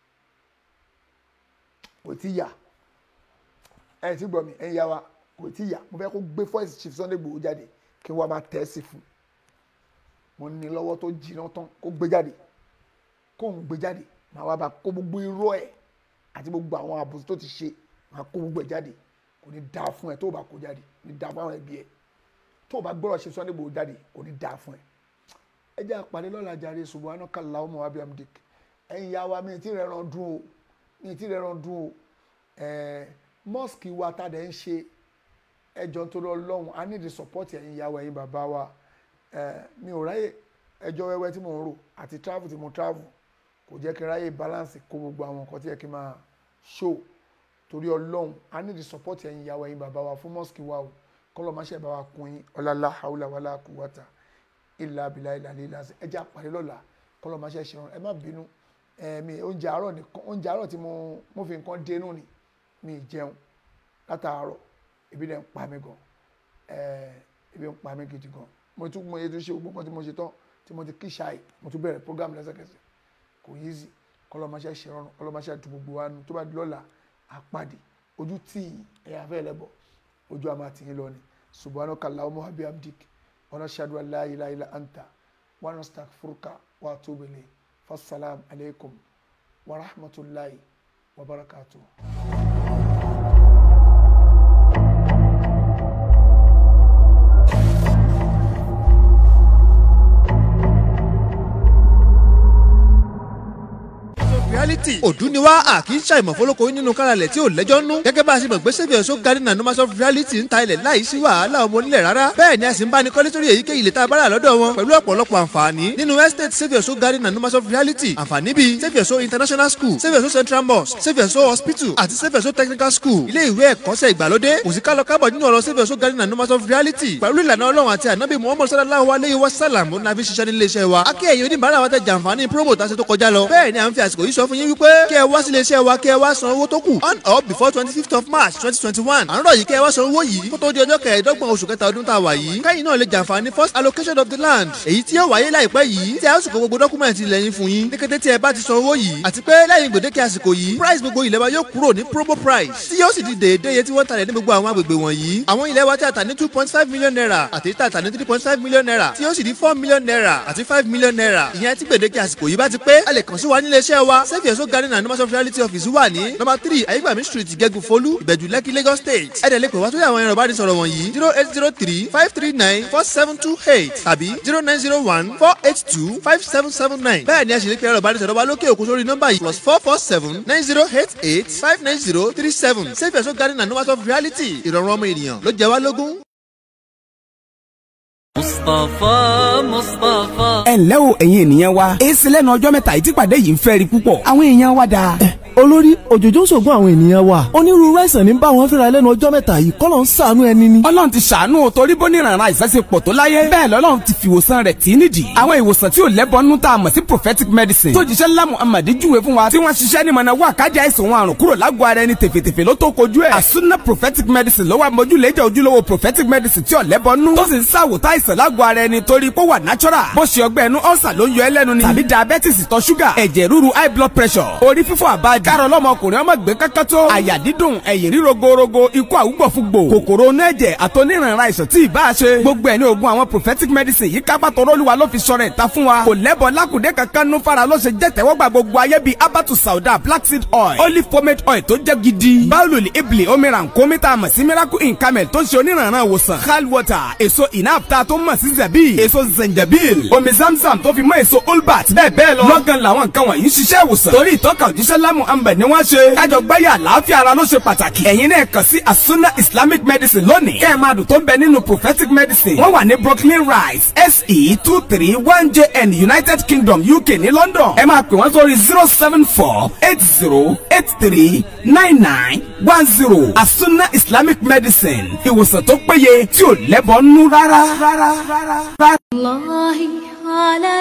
kò tí yà ẹ ti gbọ́ mi ẹ̀yin yá wa kò tí yà mo fẹ́ kó gbé fọ́ìsì Chief Sunday Igboho jáde kí wọ́n máa tẹ̀ ẹ́ sí fún mo ní lọ́wọ́ tó jiná tán kó gbé jáde kó ń gbé jáde màá wá bá kó gbogbo irọ́ ẹ̀ àti gbogbo àwọn àbòsí tó ti ṣe màá kó gbogbo ẹ̀ jáde kò ní dáa fún ẹ tó o bá kó jáde kò ní dáa fún àwọn ẹbí ẹ tó o bá gbọ́dọ̀ ṣe Sunday Igboho jáde kò ní dáa fún ẹ. ẹ jẹ́ àpàdé lọ́la jàre subhanaka Allahumma wa bihamdik ẹ̀yin ya wa mi ti rẹ̀ ràn dùn o mi ti rẹ̀ ràn dùn o ẹ̀ẹ́ mosque wa ta dẹ̀ ń ṣe ẹjọ́ tó lọ lọ́hùn i need the support ẹ̀yin ya wa ẹ̀yin bàbá wa ẹ̀ẹ́ mi ò ráyè ẹjọ́ wẹ́wẹ́ tí mò ń rò àti travel tí mo travel kò jẹ́ kí n ráyè balance kó gbogbo àwọn nǹkan tí yẹ kí n máa show torí ọlọ́run i need the support ẹ̀yin ìyàwó ẹ̀yin bàbá wa fún mosque wa o kọ́lọ́ máa ṣe bá wa kún yín ọ̀làlá haúlà wàlá quwwata ìlà abilà ìlà lílà ẹ jẹ́ àpàdé lọ́la kọ́lọ́ máa ṣe ṣe ẹ má bínú ẹ̀mí oúnjẹ àárọ̀ nìkan oúnjẹ àárọ̀ tí mo mo fi nǹkan dénú ni mi ì jẹun látàárọ̀ ebi dẹ̀ ń pa mí gan ebi ń pa mí gidi gan mo tún mo yẹ tún ṣe gbogbo nǹkan tí mo ṣe tán tí mo ti kí ṣáì mo tún bẹ̀rẹ̀ program lẹ́sẹ̀kẹsẹ̀ kò yí sí kọlọmọṣẹ ṣèrọrùn kọlọmọṣẹ tu gbogbo wa nu tó bá di lọ́la àpàdé ojú tí ẹ̀yà fẹ́ lẹ́bọ̀ ojú àmà tì í lọ ni subhanaka allahumma wa bihamdik wa nashhadu an la ilaha illa anta wa nastaghfiruka wa atubu ilayk fassalam alaykum wa rahmatullahi wa barakatuh. reality òdú ni wá à kì í ṣàìmọ̀ fọlọ́kọ nínú káralẹ̀ tí ò lẹ́jọ́ nú gẹ́gẹ́ bá a ṣe mọ̀ pé saviour so garden and numbers of reality ń ta ilẹ̀ láì sí wàhálà ọmọ onílẹ̀ rárá bẹ́ẹ̀ ni a sì ń bá ní kọ́lé sórí èyíkéyìí ilẹ̀ tá a bá rà lọ́dọ̀ wọn pẹ̀lú ọ̀pọ̀lọpọ̀ àǹfààní nínú estate saviour so garden and numbers of reality àǹfààní bíi saviour so international school saviour so central mosque saviour so hospital àti saviour so technical school ilé ìwé ẹ̀kọ́ṣẹ́ ìgbàlódé kò sí kálọ kábọ̀ nínú ọ̀rọ̀ saviour so garden and numbers of reality pẹ̀lú ìlànà ọlọ́run àti ànábì muhammad sallallahu alayhi wa sallam ó nàbí ṣiṣẹ́ nílé iṣẹ́ wa akẹ́yìn oníbàárà wa tẹ jàǹfààní promo tá a ṣe tó kọjá lọ bẹ́ẹ̀ ni à ń fi àsìkò yìí sọ fún yín wípé kí ẹ wá sílé iṣẹ́ wa kí ẹ wá san owó tó kù on or before twenty fifth of march twenty twenty one à ń rọ̀ yìí kí ẹ wá san owó yìí kó tó di ọjọ́ kẹẹ̀ẹ́dọ́gbọ̀n oṣù kẹta ọdún tá a wà yìí kẹ́yìn náà lè jàǹfààní first allocation of the land èyí tí yóò wáyé láìpẹ́ yìí tí a ó sì kó gbogbo dọ́kúmẹ̀ntì ilẹ̀ yín fún yín ní kété tí ẹ bá ti san owó yìí àti pé lẹ́yìn gbèdéke àsìkò yìí price gbogbo ilẹ̀ wa yóò kúrò ní promo price tí yóò sì di déédéé iye tí wọ́n talẹ̀ ní gbogbo àwọn agbègbè wọ̀nyí àwọn ilẹ̀ wa tí a tà ní two point five million naira àti tí a tà ní three point five million naira tí yóò sì di four million naira àti five million naira ìyẹn tí gbèdéke àsìkò yìí bá ti pé a lè kàn sí wa nílé iṣẹ́ wa saviour so garden and numbers of reality office wà ní number three ayégbàmí street gẹ́gù folú ìbẹ̀jú lẹ́kì lagos state ẹ̀dẹ̀ lè pè wá sórí àwọn ẹ̀rọ ìbánisọ̀rọ̀ wọ̀nyí zero eight zero three five three nine four seven two eight tàbí zero nine zero one four eight two five seven seven nine bẹ́ẹ̀ ni a sì lè pe ẹ̀rọ ìbánisọ̀rọ̀ wa lókè òkun sórí nọ́mbà yìí plus four four seven nine zero eight eight five nine zero three seven saviour so garden and numbers of reality ìrọ̀rùn ọmọ ènìyàn ló jẹ wá lógún. مصطفى مصطفى ẹ ǹlẹ́ o ẹ̀yin ènìyàn wa èsì lẹ́nu ọjọ́ mẹ́ta yìí tí pàdé yìí ń fẹ́ rí púpọ̀ àwọn èèyàn wa dáa. olórí òjòjò ń ṣògùn àwọn ènìyàn wa onírúurú àìsàn ní bá wọn fínra lẹ́nu ọjọ́ mẹ́ta yìí kọ́ ló ń ṣàánú ẹni ni. ọlọ́run ti ṣàánú o torí bó ní ìrànràn àìsàn ṣe pọ̀ tó láyé bẹ́ẹ̀ lọ́lọ́run ti fi ìwòsàn rẹ̀ tì í nídìí àwọn ìwòsàn tí ò lẹ́bọnú tá a mọ̀ sí prophetic medicine tó jíṣẹ́ ńlá muhammed júwe fún wa tí wọ́n ṣiṣẹ́ ní mọ̀nà wà kájà àìsàn wọn àrùn kúrò lágọ̀ọ́ ara ẹni tèfètèfè ló tó kojú ẹ̀ àsúná prophetic medicine ló wà mójúlẹ́jà ojúlówó prophetic medicine tí ò lẹ́bọnú tó sì ń ṣàwòtá àìsàn lágọ̀ọ́ ara ẹni torí pé ó wà natural bó ṣe ọgbẹ́ ẹnu ọ̀sà ló ń yọ ẹ́ lẹ́nu ni tàbí diabetes ìtọ̀ ṣúgà ẹ̀jẹ̀ ríru high blood pressure orí fífọ́ àbájá kárọ̀ lọ́mọkùnrin ọmọ gbé kankan tó àyà dídùn ẹ̀yìn ríro gorogo ikú àwùgbọ̀fúgbò kòkòrò onú ẹ̀jẹ̀ àtọ́nírànra àìsàn tí ìbá ṣe gbogbo ẹ̀ ní oògùn àwọn prophetic medicine yìí kápá tọrọlùwà ló fi sọ̀rọ̀ ìta fún wa kò lẹ́bọ̀ lákùdé kankan nú fara ló ṣe jẹ́ tẹ́wọ́gbà gbogbo ayé bíi abatu sauda black seed oil olive pomade oil tó jẹ́ gidi báwùlù ibli omiran kọ́mítà mọ̀ sí miracle in camel tó ń ṣe onírànra ìwòsàn hal water èso inapta tó mọ̀ sí zabi èso zenjabil omi zamzam tó fi mọ́ èso olbat bẹ́ẹ̀ bẹ́ẹ̀ lọ lọ́gán làwọn nǹkan wọ̀nyí ń ṣiṣẹ́ ìwòsàn torí ìtọ́ka òjíṣẹ́ lámù ambẹ̀ ni wọ́n ṣe kájọ gbáyà àlàáfíà ara ló ṣe pàtàkì ẹ̀yin náà kàn sí asuna islamic medicine lónìí kẹ́ ẹ̀ máa dùn tó ń bẹ nínú prophetic medicine wọ́n wà ní brooklyn rise se two three one jn united kingdom uk ní london ẹ máa pè wọ́n sórí zero seven four eight zero eight three nine nine one zero asuna islamic medicine ìwòsàn tó péye tí ò lẹ́bọ̀ nú rárá rárá rárá. الله على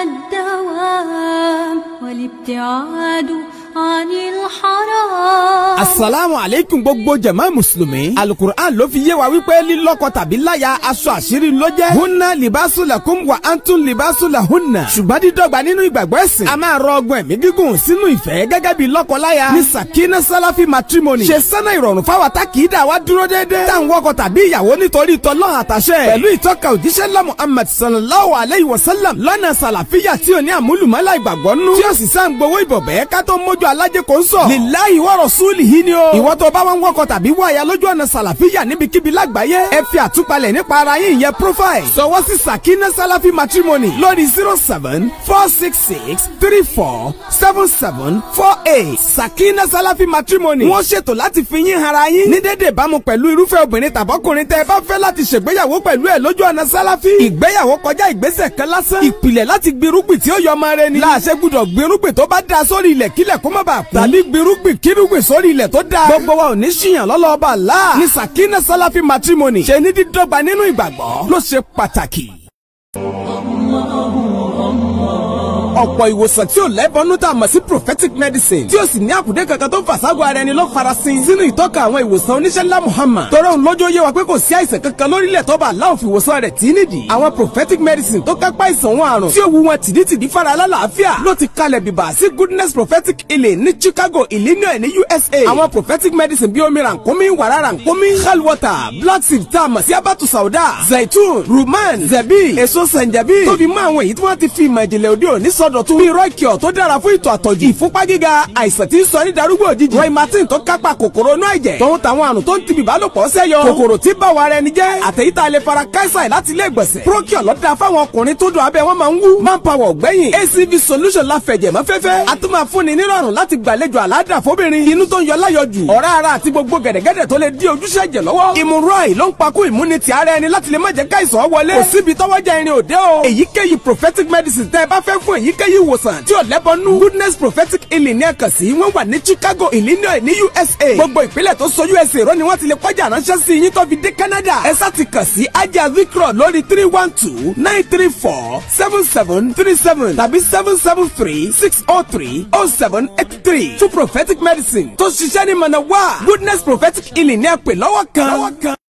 الدوام والابتعاد عن الحرام asalaamu aleykum gbogbo jama musulumi alukur'an ló fi yé wa wípé lílọ́kọ tàbí láya aṣọ àṣírí ló jẹ́ hunna libasu lakum wa antum libasu lahunna ṣùgbọ́n dídọ́gba nínú ìgbàgbọ́ ẹ̀sìn a máa rọ ọgbọ́n ẹ̀mí gígùn sínú ìfẹ́ gẹ́gẹ́ bí lọ́kọ-láya ní sakina salafi matrimony ṣe sẹ́nà ìrọ̀rùn fáwa tá kì í dà wá dúró déédéé tá à ń wọkọ tàbí ìyàwó nítorí tọ́lọ́ àtàṣẹ pẹ̀lú ìtọ́ka òjíṣẹ́ ńlá muhammad sallallahu alayhi wa sallam lọ́nà sàlàfíà tí ò ní àmúlùmọ́lá ìgbàgbọ́ nú tí ó sì sá ń gbowó ìbọ̀bẹ́ ká tó mójú alájẹ kò ń sọ lillahi wa rasulihi ni o ìwọ tó bá wọn wọkọ tàbí wọ àyà lójú ọ̀nà sàlàfíà níbikíbi lágbàáyé ẹ fi àtúpalẹ̀ nípa ara yín ìyẹn profile sọwọ́ sí sakina salafi matrimony lórí zero seven four six six three four seven seven four eight sakina salafi matrimony wọ́n ṣètò láti fi yín hara yín ní dédé ìbámu pẹ̀lú irúfẹ́ obìnrin tàbọ́kùnrin tẹ́ ẹ bá fẹ́ láti ṣègbéyàwó pẹ̀lú ẹ̀ lójú ọ̀nà sálàfí ìgbéyàwó kọjá ìgbésẹ̀ kan lásán ìpìlẹ̀ láti gbirúgbìn tí ó yọ ọmọ rẹ ni láàṣẹ gbúdọ̀ gbirúgbìn tó bá da sórí ilẹ̀ kílẹ̀ kó má bàa kú tàbí gbirúgbìn kírúgbìn sórí ilẹ̀ tó da gbogbo wa ò ní ṣìyàn lọ́lọ́ọ̀bà láà ní sakina salafi matrimony ṣe ní dídọ́gba nínú ìgbàgbọ́ ló ṣe pàtàkì ọ̀pọ̀ ìwòsàn tí ò lẹ́bọnú tá a mọ̀ sí prophetic medicine tí ó sì ní àkùdé kankan tó ń fàságọ́ ara ẹni ló farasin sínú ìtọ́ka àwọn ìwòsàn oníṣẹ́ ńlá Muhammad tọrọ òun lójó yé wa pé kò sí àìsàn kankan lórílẹ̀ tó bá aláwọ̀ fi ìwòsàn rẹ̀ tí nídìí àwọn prophetic medicine tó kápá ìsàn wọn àrùn tí ó wu wọn tìdítìdí fara alálàáfíà ló ti kalẹ̀ bìbà sí goodness prophetic healing ní Chicago Illinois ní USA àwọn prophetic medicine bíi omi rànkómi wàrà rànkómi hell water black seed tá a mọ̀ sí abatu sauda zaitun ruman zebi èso sanjabi tó fi mọ́ àwọn èyí tí wọ́n ti fi ìmọ̀ ìjìnlẹ̀ òde òní sọ sọdọ̀tun bíi rọ́ìkìọ̀ tó dára fún ìtọ̀ àtọ̀jù ìfúnpá gíga àìsàn tí ń sọ ní darúgbò òjijì roy martin tó kápá kòkòrò inú ẹ̀jẹ̀ tòun tàwọn àrùn tó ń ti bìbálòpọ̀ sẹ́yọ kòkòrò tí bá wa ara ẹni jẹ́ àtẹ̀yítà lè fara káísà láti ilé ìgbọ̀nsẹ̀ procure lọ́dà fáwọn ọkùnrin tó dùn abẹ́ wọn máa ń wú manpower ọ̀gbẹ́yìn acv solution la fẹ̀jẹ̀ mọ́ fẹ́fẹ́ a tún máa fúnni nírọ̀rùn láti gbàlejò àládà fóbìnrin inú tó ń yọ láyọjù ọ̀rá ara àti gbogbo gẹ̀dẹ̀gẹ̀dẹ̀ tó lè dí ojúṣe ẹ̀jẹ̀ lọ́wọ́ ìmúrọ̀ì ló ń pakú ìmúnitì ara ẹni láti lè má jẹ́ káìsàn wọlé kò síbi tọ́wọ́jà irin òde o èyíkéyìí prophetic medicine tẹ́ ẹ bá fẹ́ fún èyíkéyìí ìwòsàn tí ò lẹ́bọnú goodness prophetic healing ní ẹ̀kan sí wọ́n wà ní chicago illinois ní usa gbogbo ìpínlẹ̀ tó so usa rọ ni wọ́n ti lè kọjá ránṣẹ́ sí yín tó fi dé canada ẹ sá ti kàn sí ajá vikro lórí three one two nine three four seven seven three seven tàbí seven seven three six oh three oh seven eight three two prophetic medicine tó ṣiṣẹ́ ní mọ̀nà wá goodness prophetic healing ní ẹ̀pẹ̀ lọ́wọ́ kan.